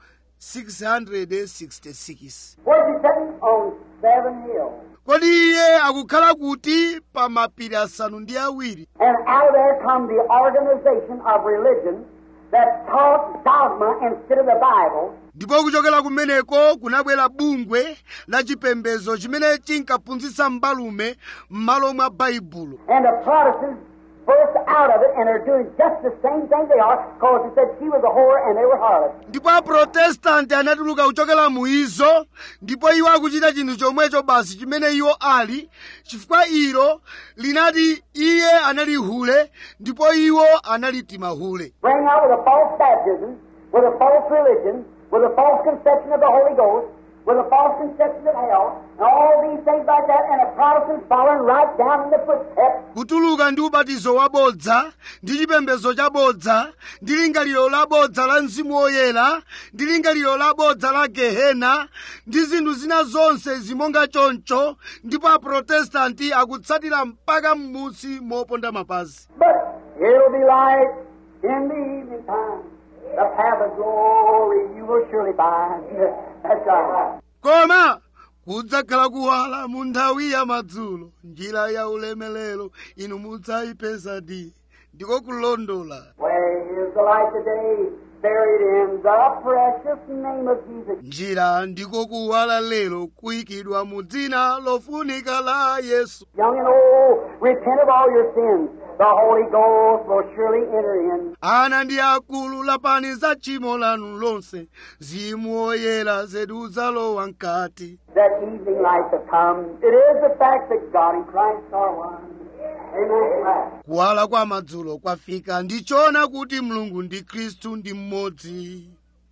666 Where's he sitting? On seven hills. kodi iye akukhala kuti pa mapiri asanu ndi awiri And out of there come the organization of religion that taught dogma instead of the Bible. ndipo kuchokera kumeneko kunabwera bungwe la chipembedzo chimene chinkaphunzitsa mbalume m'malo mwa baibulo And the Protestants burst out of it and are doing just the same thing they are because they said she was a whore and they were harlots. ndipo aprotestanti anatuluka kuchokera mu izo ndipo iwo akuchita chinthu chomwecho basi chimene iwo ali chifukwa ilo linati iye anali hule ndipo iwo anali timahule Bring out with a false baptism, with a false religion, with a false conception of the Holy Ghost, with a false conception of hell, and all these things like that, and a Protestant following right down in the footsteps. kutuluka ndi ubatizo wabodza ndi chipembedzo chabodza ndi lingaliro labodza la mzimu woyera ndi lingaliro labodza la gehena ndi zinthu zina zonse zimonga choncho ndipo aprotestanti akutsatira mpaka m'munsi moponda mapazi But it'll be light in the evening time. The path of glory you will surely find. That's right. koma kudzakhala kuwala mu nthawi ya madzulo njira ya ulemelero inu mudzayipeza di ndiko kulondola Where is the light today? Buried in the precious name of Jesus. njira ndiko kuwala lero kuyikidwa mu dzina lofunika la yesu Young and old, repent of all your sins. The Holy Ghost will surely enter in. ana ndi akulu lapani za tchimo lanu lonse zimu oyera zedu udzalowa mkati That evening light to come. It is the fact that God and Christ are one. Amen. kuwala kwa madzulo kwafika ndichoona kuti mulungu ndi khristu ndi mmodzi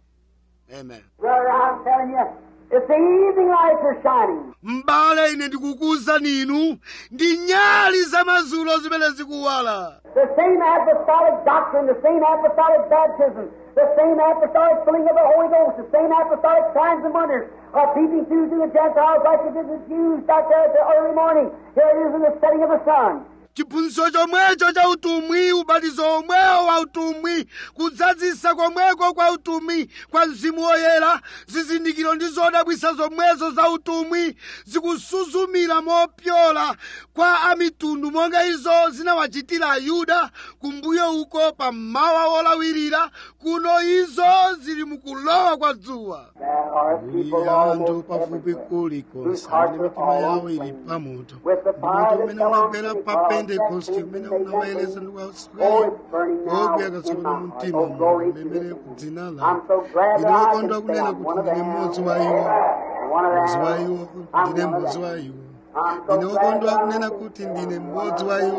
amen Brother, I'm telling you, it's the evening lights are shining. m'bale ine ndikukuwuzani inu ndi nyali za madzulo zimene zikuwala The same apostolic doctrine, the same apostolic baptism, the same apostolic filling of the Holy Ghost, the same apostolic signs and wonders are peeping through to the Gentiles like it did the Jews back there at the early morning. Here it is in the setting of the sun. chiphunzitso chomwecho cha utumwi ubatizo omwewo wa utumwi kudzazisa komweko kwa utumwi kwa mzimu woyera zizindikiro ndi zodabwisa zomwezo za utumwi zikusuzumira mopyola kwa amitundu monga izo zinawachitira ayuda kumbuyo uko pa mmawa wolawirira kuno izo zili mukulowa kwa dzuwa There are people anthu almost pafupi everywhere kulikonse whose hearts amene are mitima all yawo ili aflame. pamoto With the ndipo fire umene that fell on unagwera pa Pentecost, pentekosti that umene came from unawayeresa Satan. ndi Oh, kwauswera it's burning now obya in katsopano my mu heart. mtima Oh, glory to lemere Jesus. ku dzina I'm lake so glad ndine that I wokondwa can say kunena I'm kuti one of ndine them. mmodzi wa iwo One of mmodzi wa them. iwo I'm ndine one of mmodzi wa them. iwo I'm so ndine glad wokondwa that I kunena can kuti say ndine I'm mmodzi one wa of iwo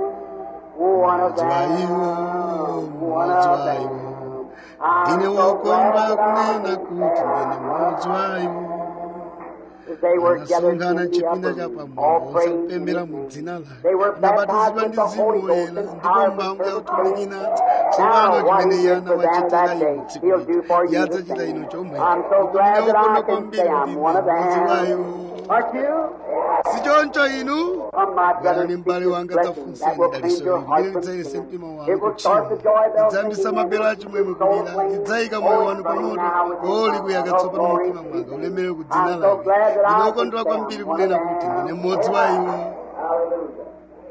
them. One of mmodzi wa iwo them. One mmodzi of wa them. iwo I'm ndine so wokondwa glad that I kunena can kuti say ndine I'm mmodzi one wa of iwo them. As They were gathered anasonkhana in the chipinda upper cha room, pamwamba all praying in osapemphera His mu name. dzina lake They were anabatizidwa baptized ndi with the Holy mzimu Ghost woyera and ndipo power mphamvu for ya service. utumiki nati Now, tsopano what chimene He iye did for them anawachitira that inu day, tsiku He'll do for lija you iye the adzachita inu same. chomwe I'm so glad that I ndikokondwa can kwambiri say kuti I'm ndine one of mmodzi wa them. iwo Aren't you? si choncho inu Come, my brother, bwerani seek m'bale this wanga blessing tafunse that will daliso cleanse your ili heart limene from lidzayese sin. mtima It wanu will start the joy kuchimwa bells lidzayambisa ringing mabelo and achimwemwe soul kulira flame. lidzayika Oh, moyo it's wanu burning pamoto now within o my likuyaka heart. Oh, tsopano glory mtima to mwanga thee. ulemere ku dzina I'm so lake glad that ndine I wokondwa can kwambiri stand one kunena of kuti them. ndine mmodzi wa iwo Hallelujah.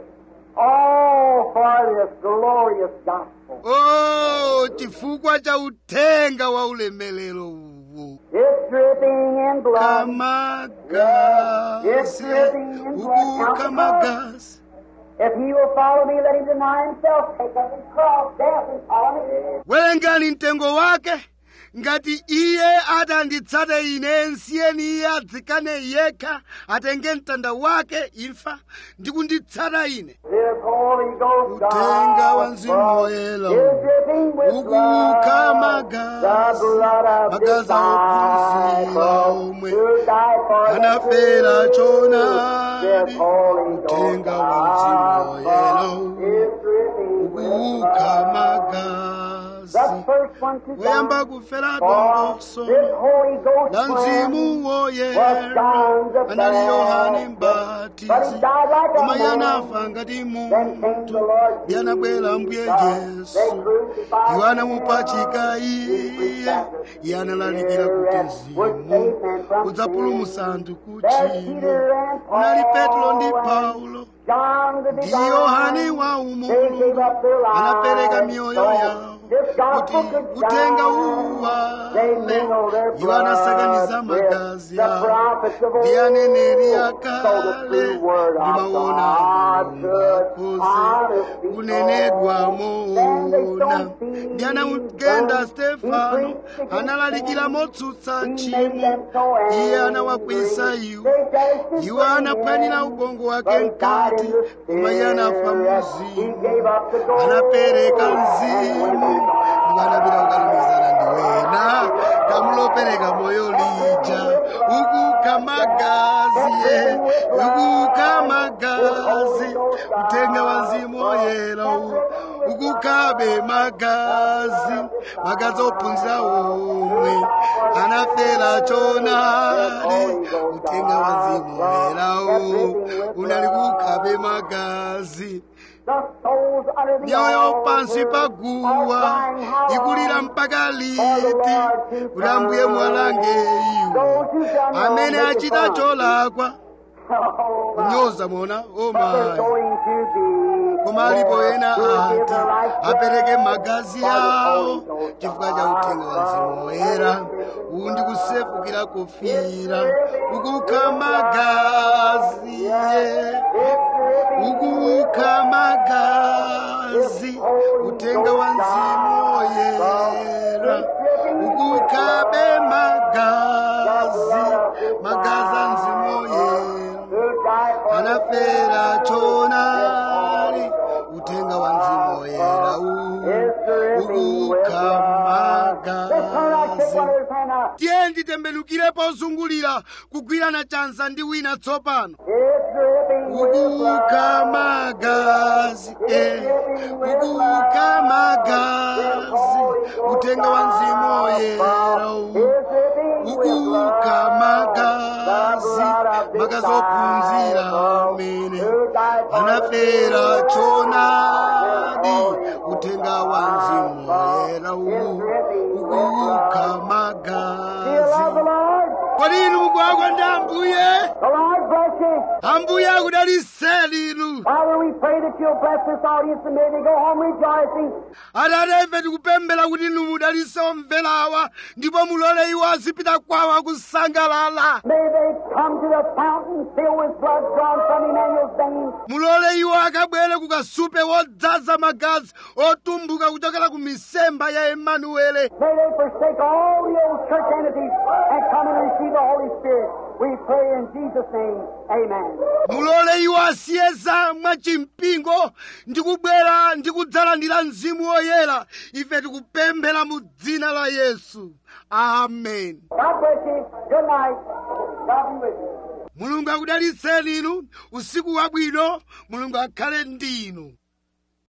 Oh, for this glorious gospel. o chifukwa cha uthenga wa ulemelero uwu It's dripping in blood. kamagasi uku kamagasi If he will follow me, let him deny himself, take up his cross, death, and follow me. werengani mtengo wake ngati iye atanditsate ine nsiyeni iye adzikane yekha atenge mtanda wake imfa ndi kunditsata ine This Holy Ghost Utenga wa Mzimu Woyera is dripping with Uku blood, kamagazi, the blood of magazi ophunzira omwe disciples who died for the anafera truth. choonadi This Holy Ghost utenga wa Mzimu Woyera is dripping with blood. ukamagazi The first one to woyamba die kufera for dongoso this Holy Ghost la mzimu plan woyera anali yohane mbatizi koma iye anafa ngati munthu iye anabwera mbuye yesu iwo anamupachika iye iye analalikira kuti mzimu udzapulumutsa anthu kuchimo unali petro ndi paulo ndi yohane wa umulungu anapereka miyoyo yawo kuti utenga uwale iwo anasakaniza magazi awo ndi aneneri akale ndimaona mulungu akhoze kunenedwa moona ndi anamugenda stefano analalikira motsutsa tchimo iye anawakwiyitsa iwo iwo anaphwanyira ubongo wake mkati koma iye anafa mzimu anapereka mzimu ndipo anapita kukalumikizana ndi wena kamulopereka moyo lija ukuka magazi ye ukuka magazi utenga wa mzimu woyera uwu ukukabe magazi magazi ophunzira omwe anafera chonali utenga wa mzimu woyera uwu unali kukabe magazi myoyo pansi paguwa ikulira mpaka liti kuti ambuye mwalange iwo amene achita cholakwa kunyoza mona omayi koma alipo ena ati apereke magazi awo chifukwa cha uthenga wa mzimu woyera uwu ndi kusefukira kufira ukukha magazi ye ukukha magazi uthenga wa mzimu woyera ukukhabe magazi magazi a mzimu woyera anafera chonali uthenga wa mzimu woyera ukukha magazi tiye nditembenukire pozungulira kugwirana chanza ndi wina tsopano ukukha magazi eh. ukukha magazi uthenga wa mzimu woyera ukukha magazi magazi ophunzira amene anafera chonadi uthenga wa mzimu woyera ukukha magazi kodi inu mugwagwa ndi ambuye The Lord bless you. ambuye akudaliseni inu Father, we pray that you'll bless this audience and may they go home rejoicing. atate ife tikupemphera kuti inu mudalitse omverawa ndipo mulole iwo azipita kwawo akusangalala May they come to the fountain filled with blood drawn from Emmanuel's veins. mulole iwo akabwere ku kasupe wodzaza magazi otumbuka kuchokera ku misemba ya emanuele May they forsake all the old church entities and come and receive the Holy Spirit. We pray in Jesus' name. Amen. mulole iwo asiye za mwachimpingo ndi kubwera ndi kudzalandira mzimu woyera ife tikupemphera mu dzina la yesu amen God bless you. Good night. God be with you. mulungu akudalitseni inu usiku wabwino mulungu akhale ndi inu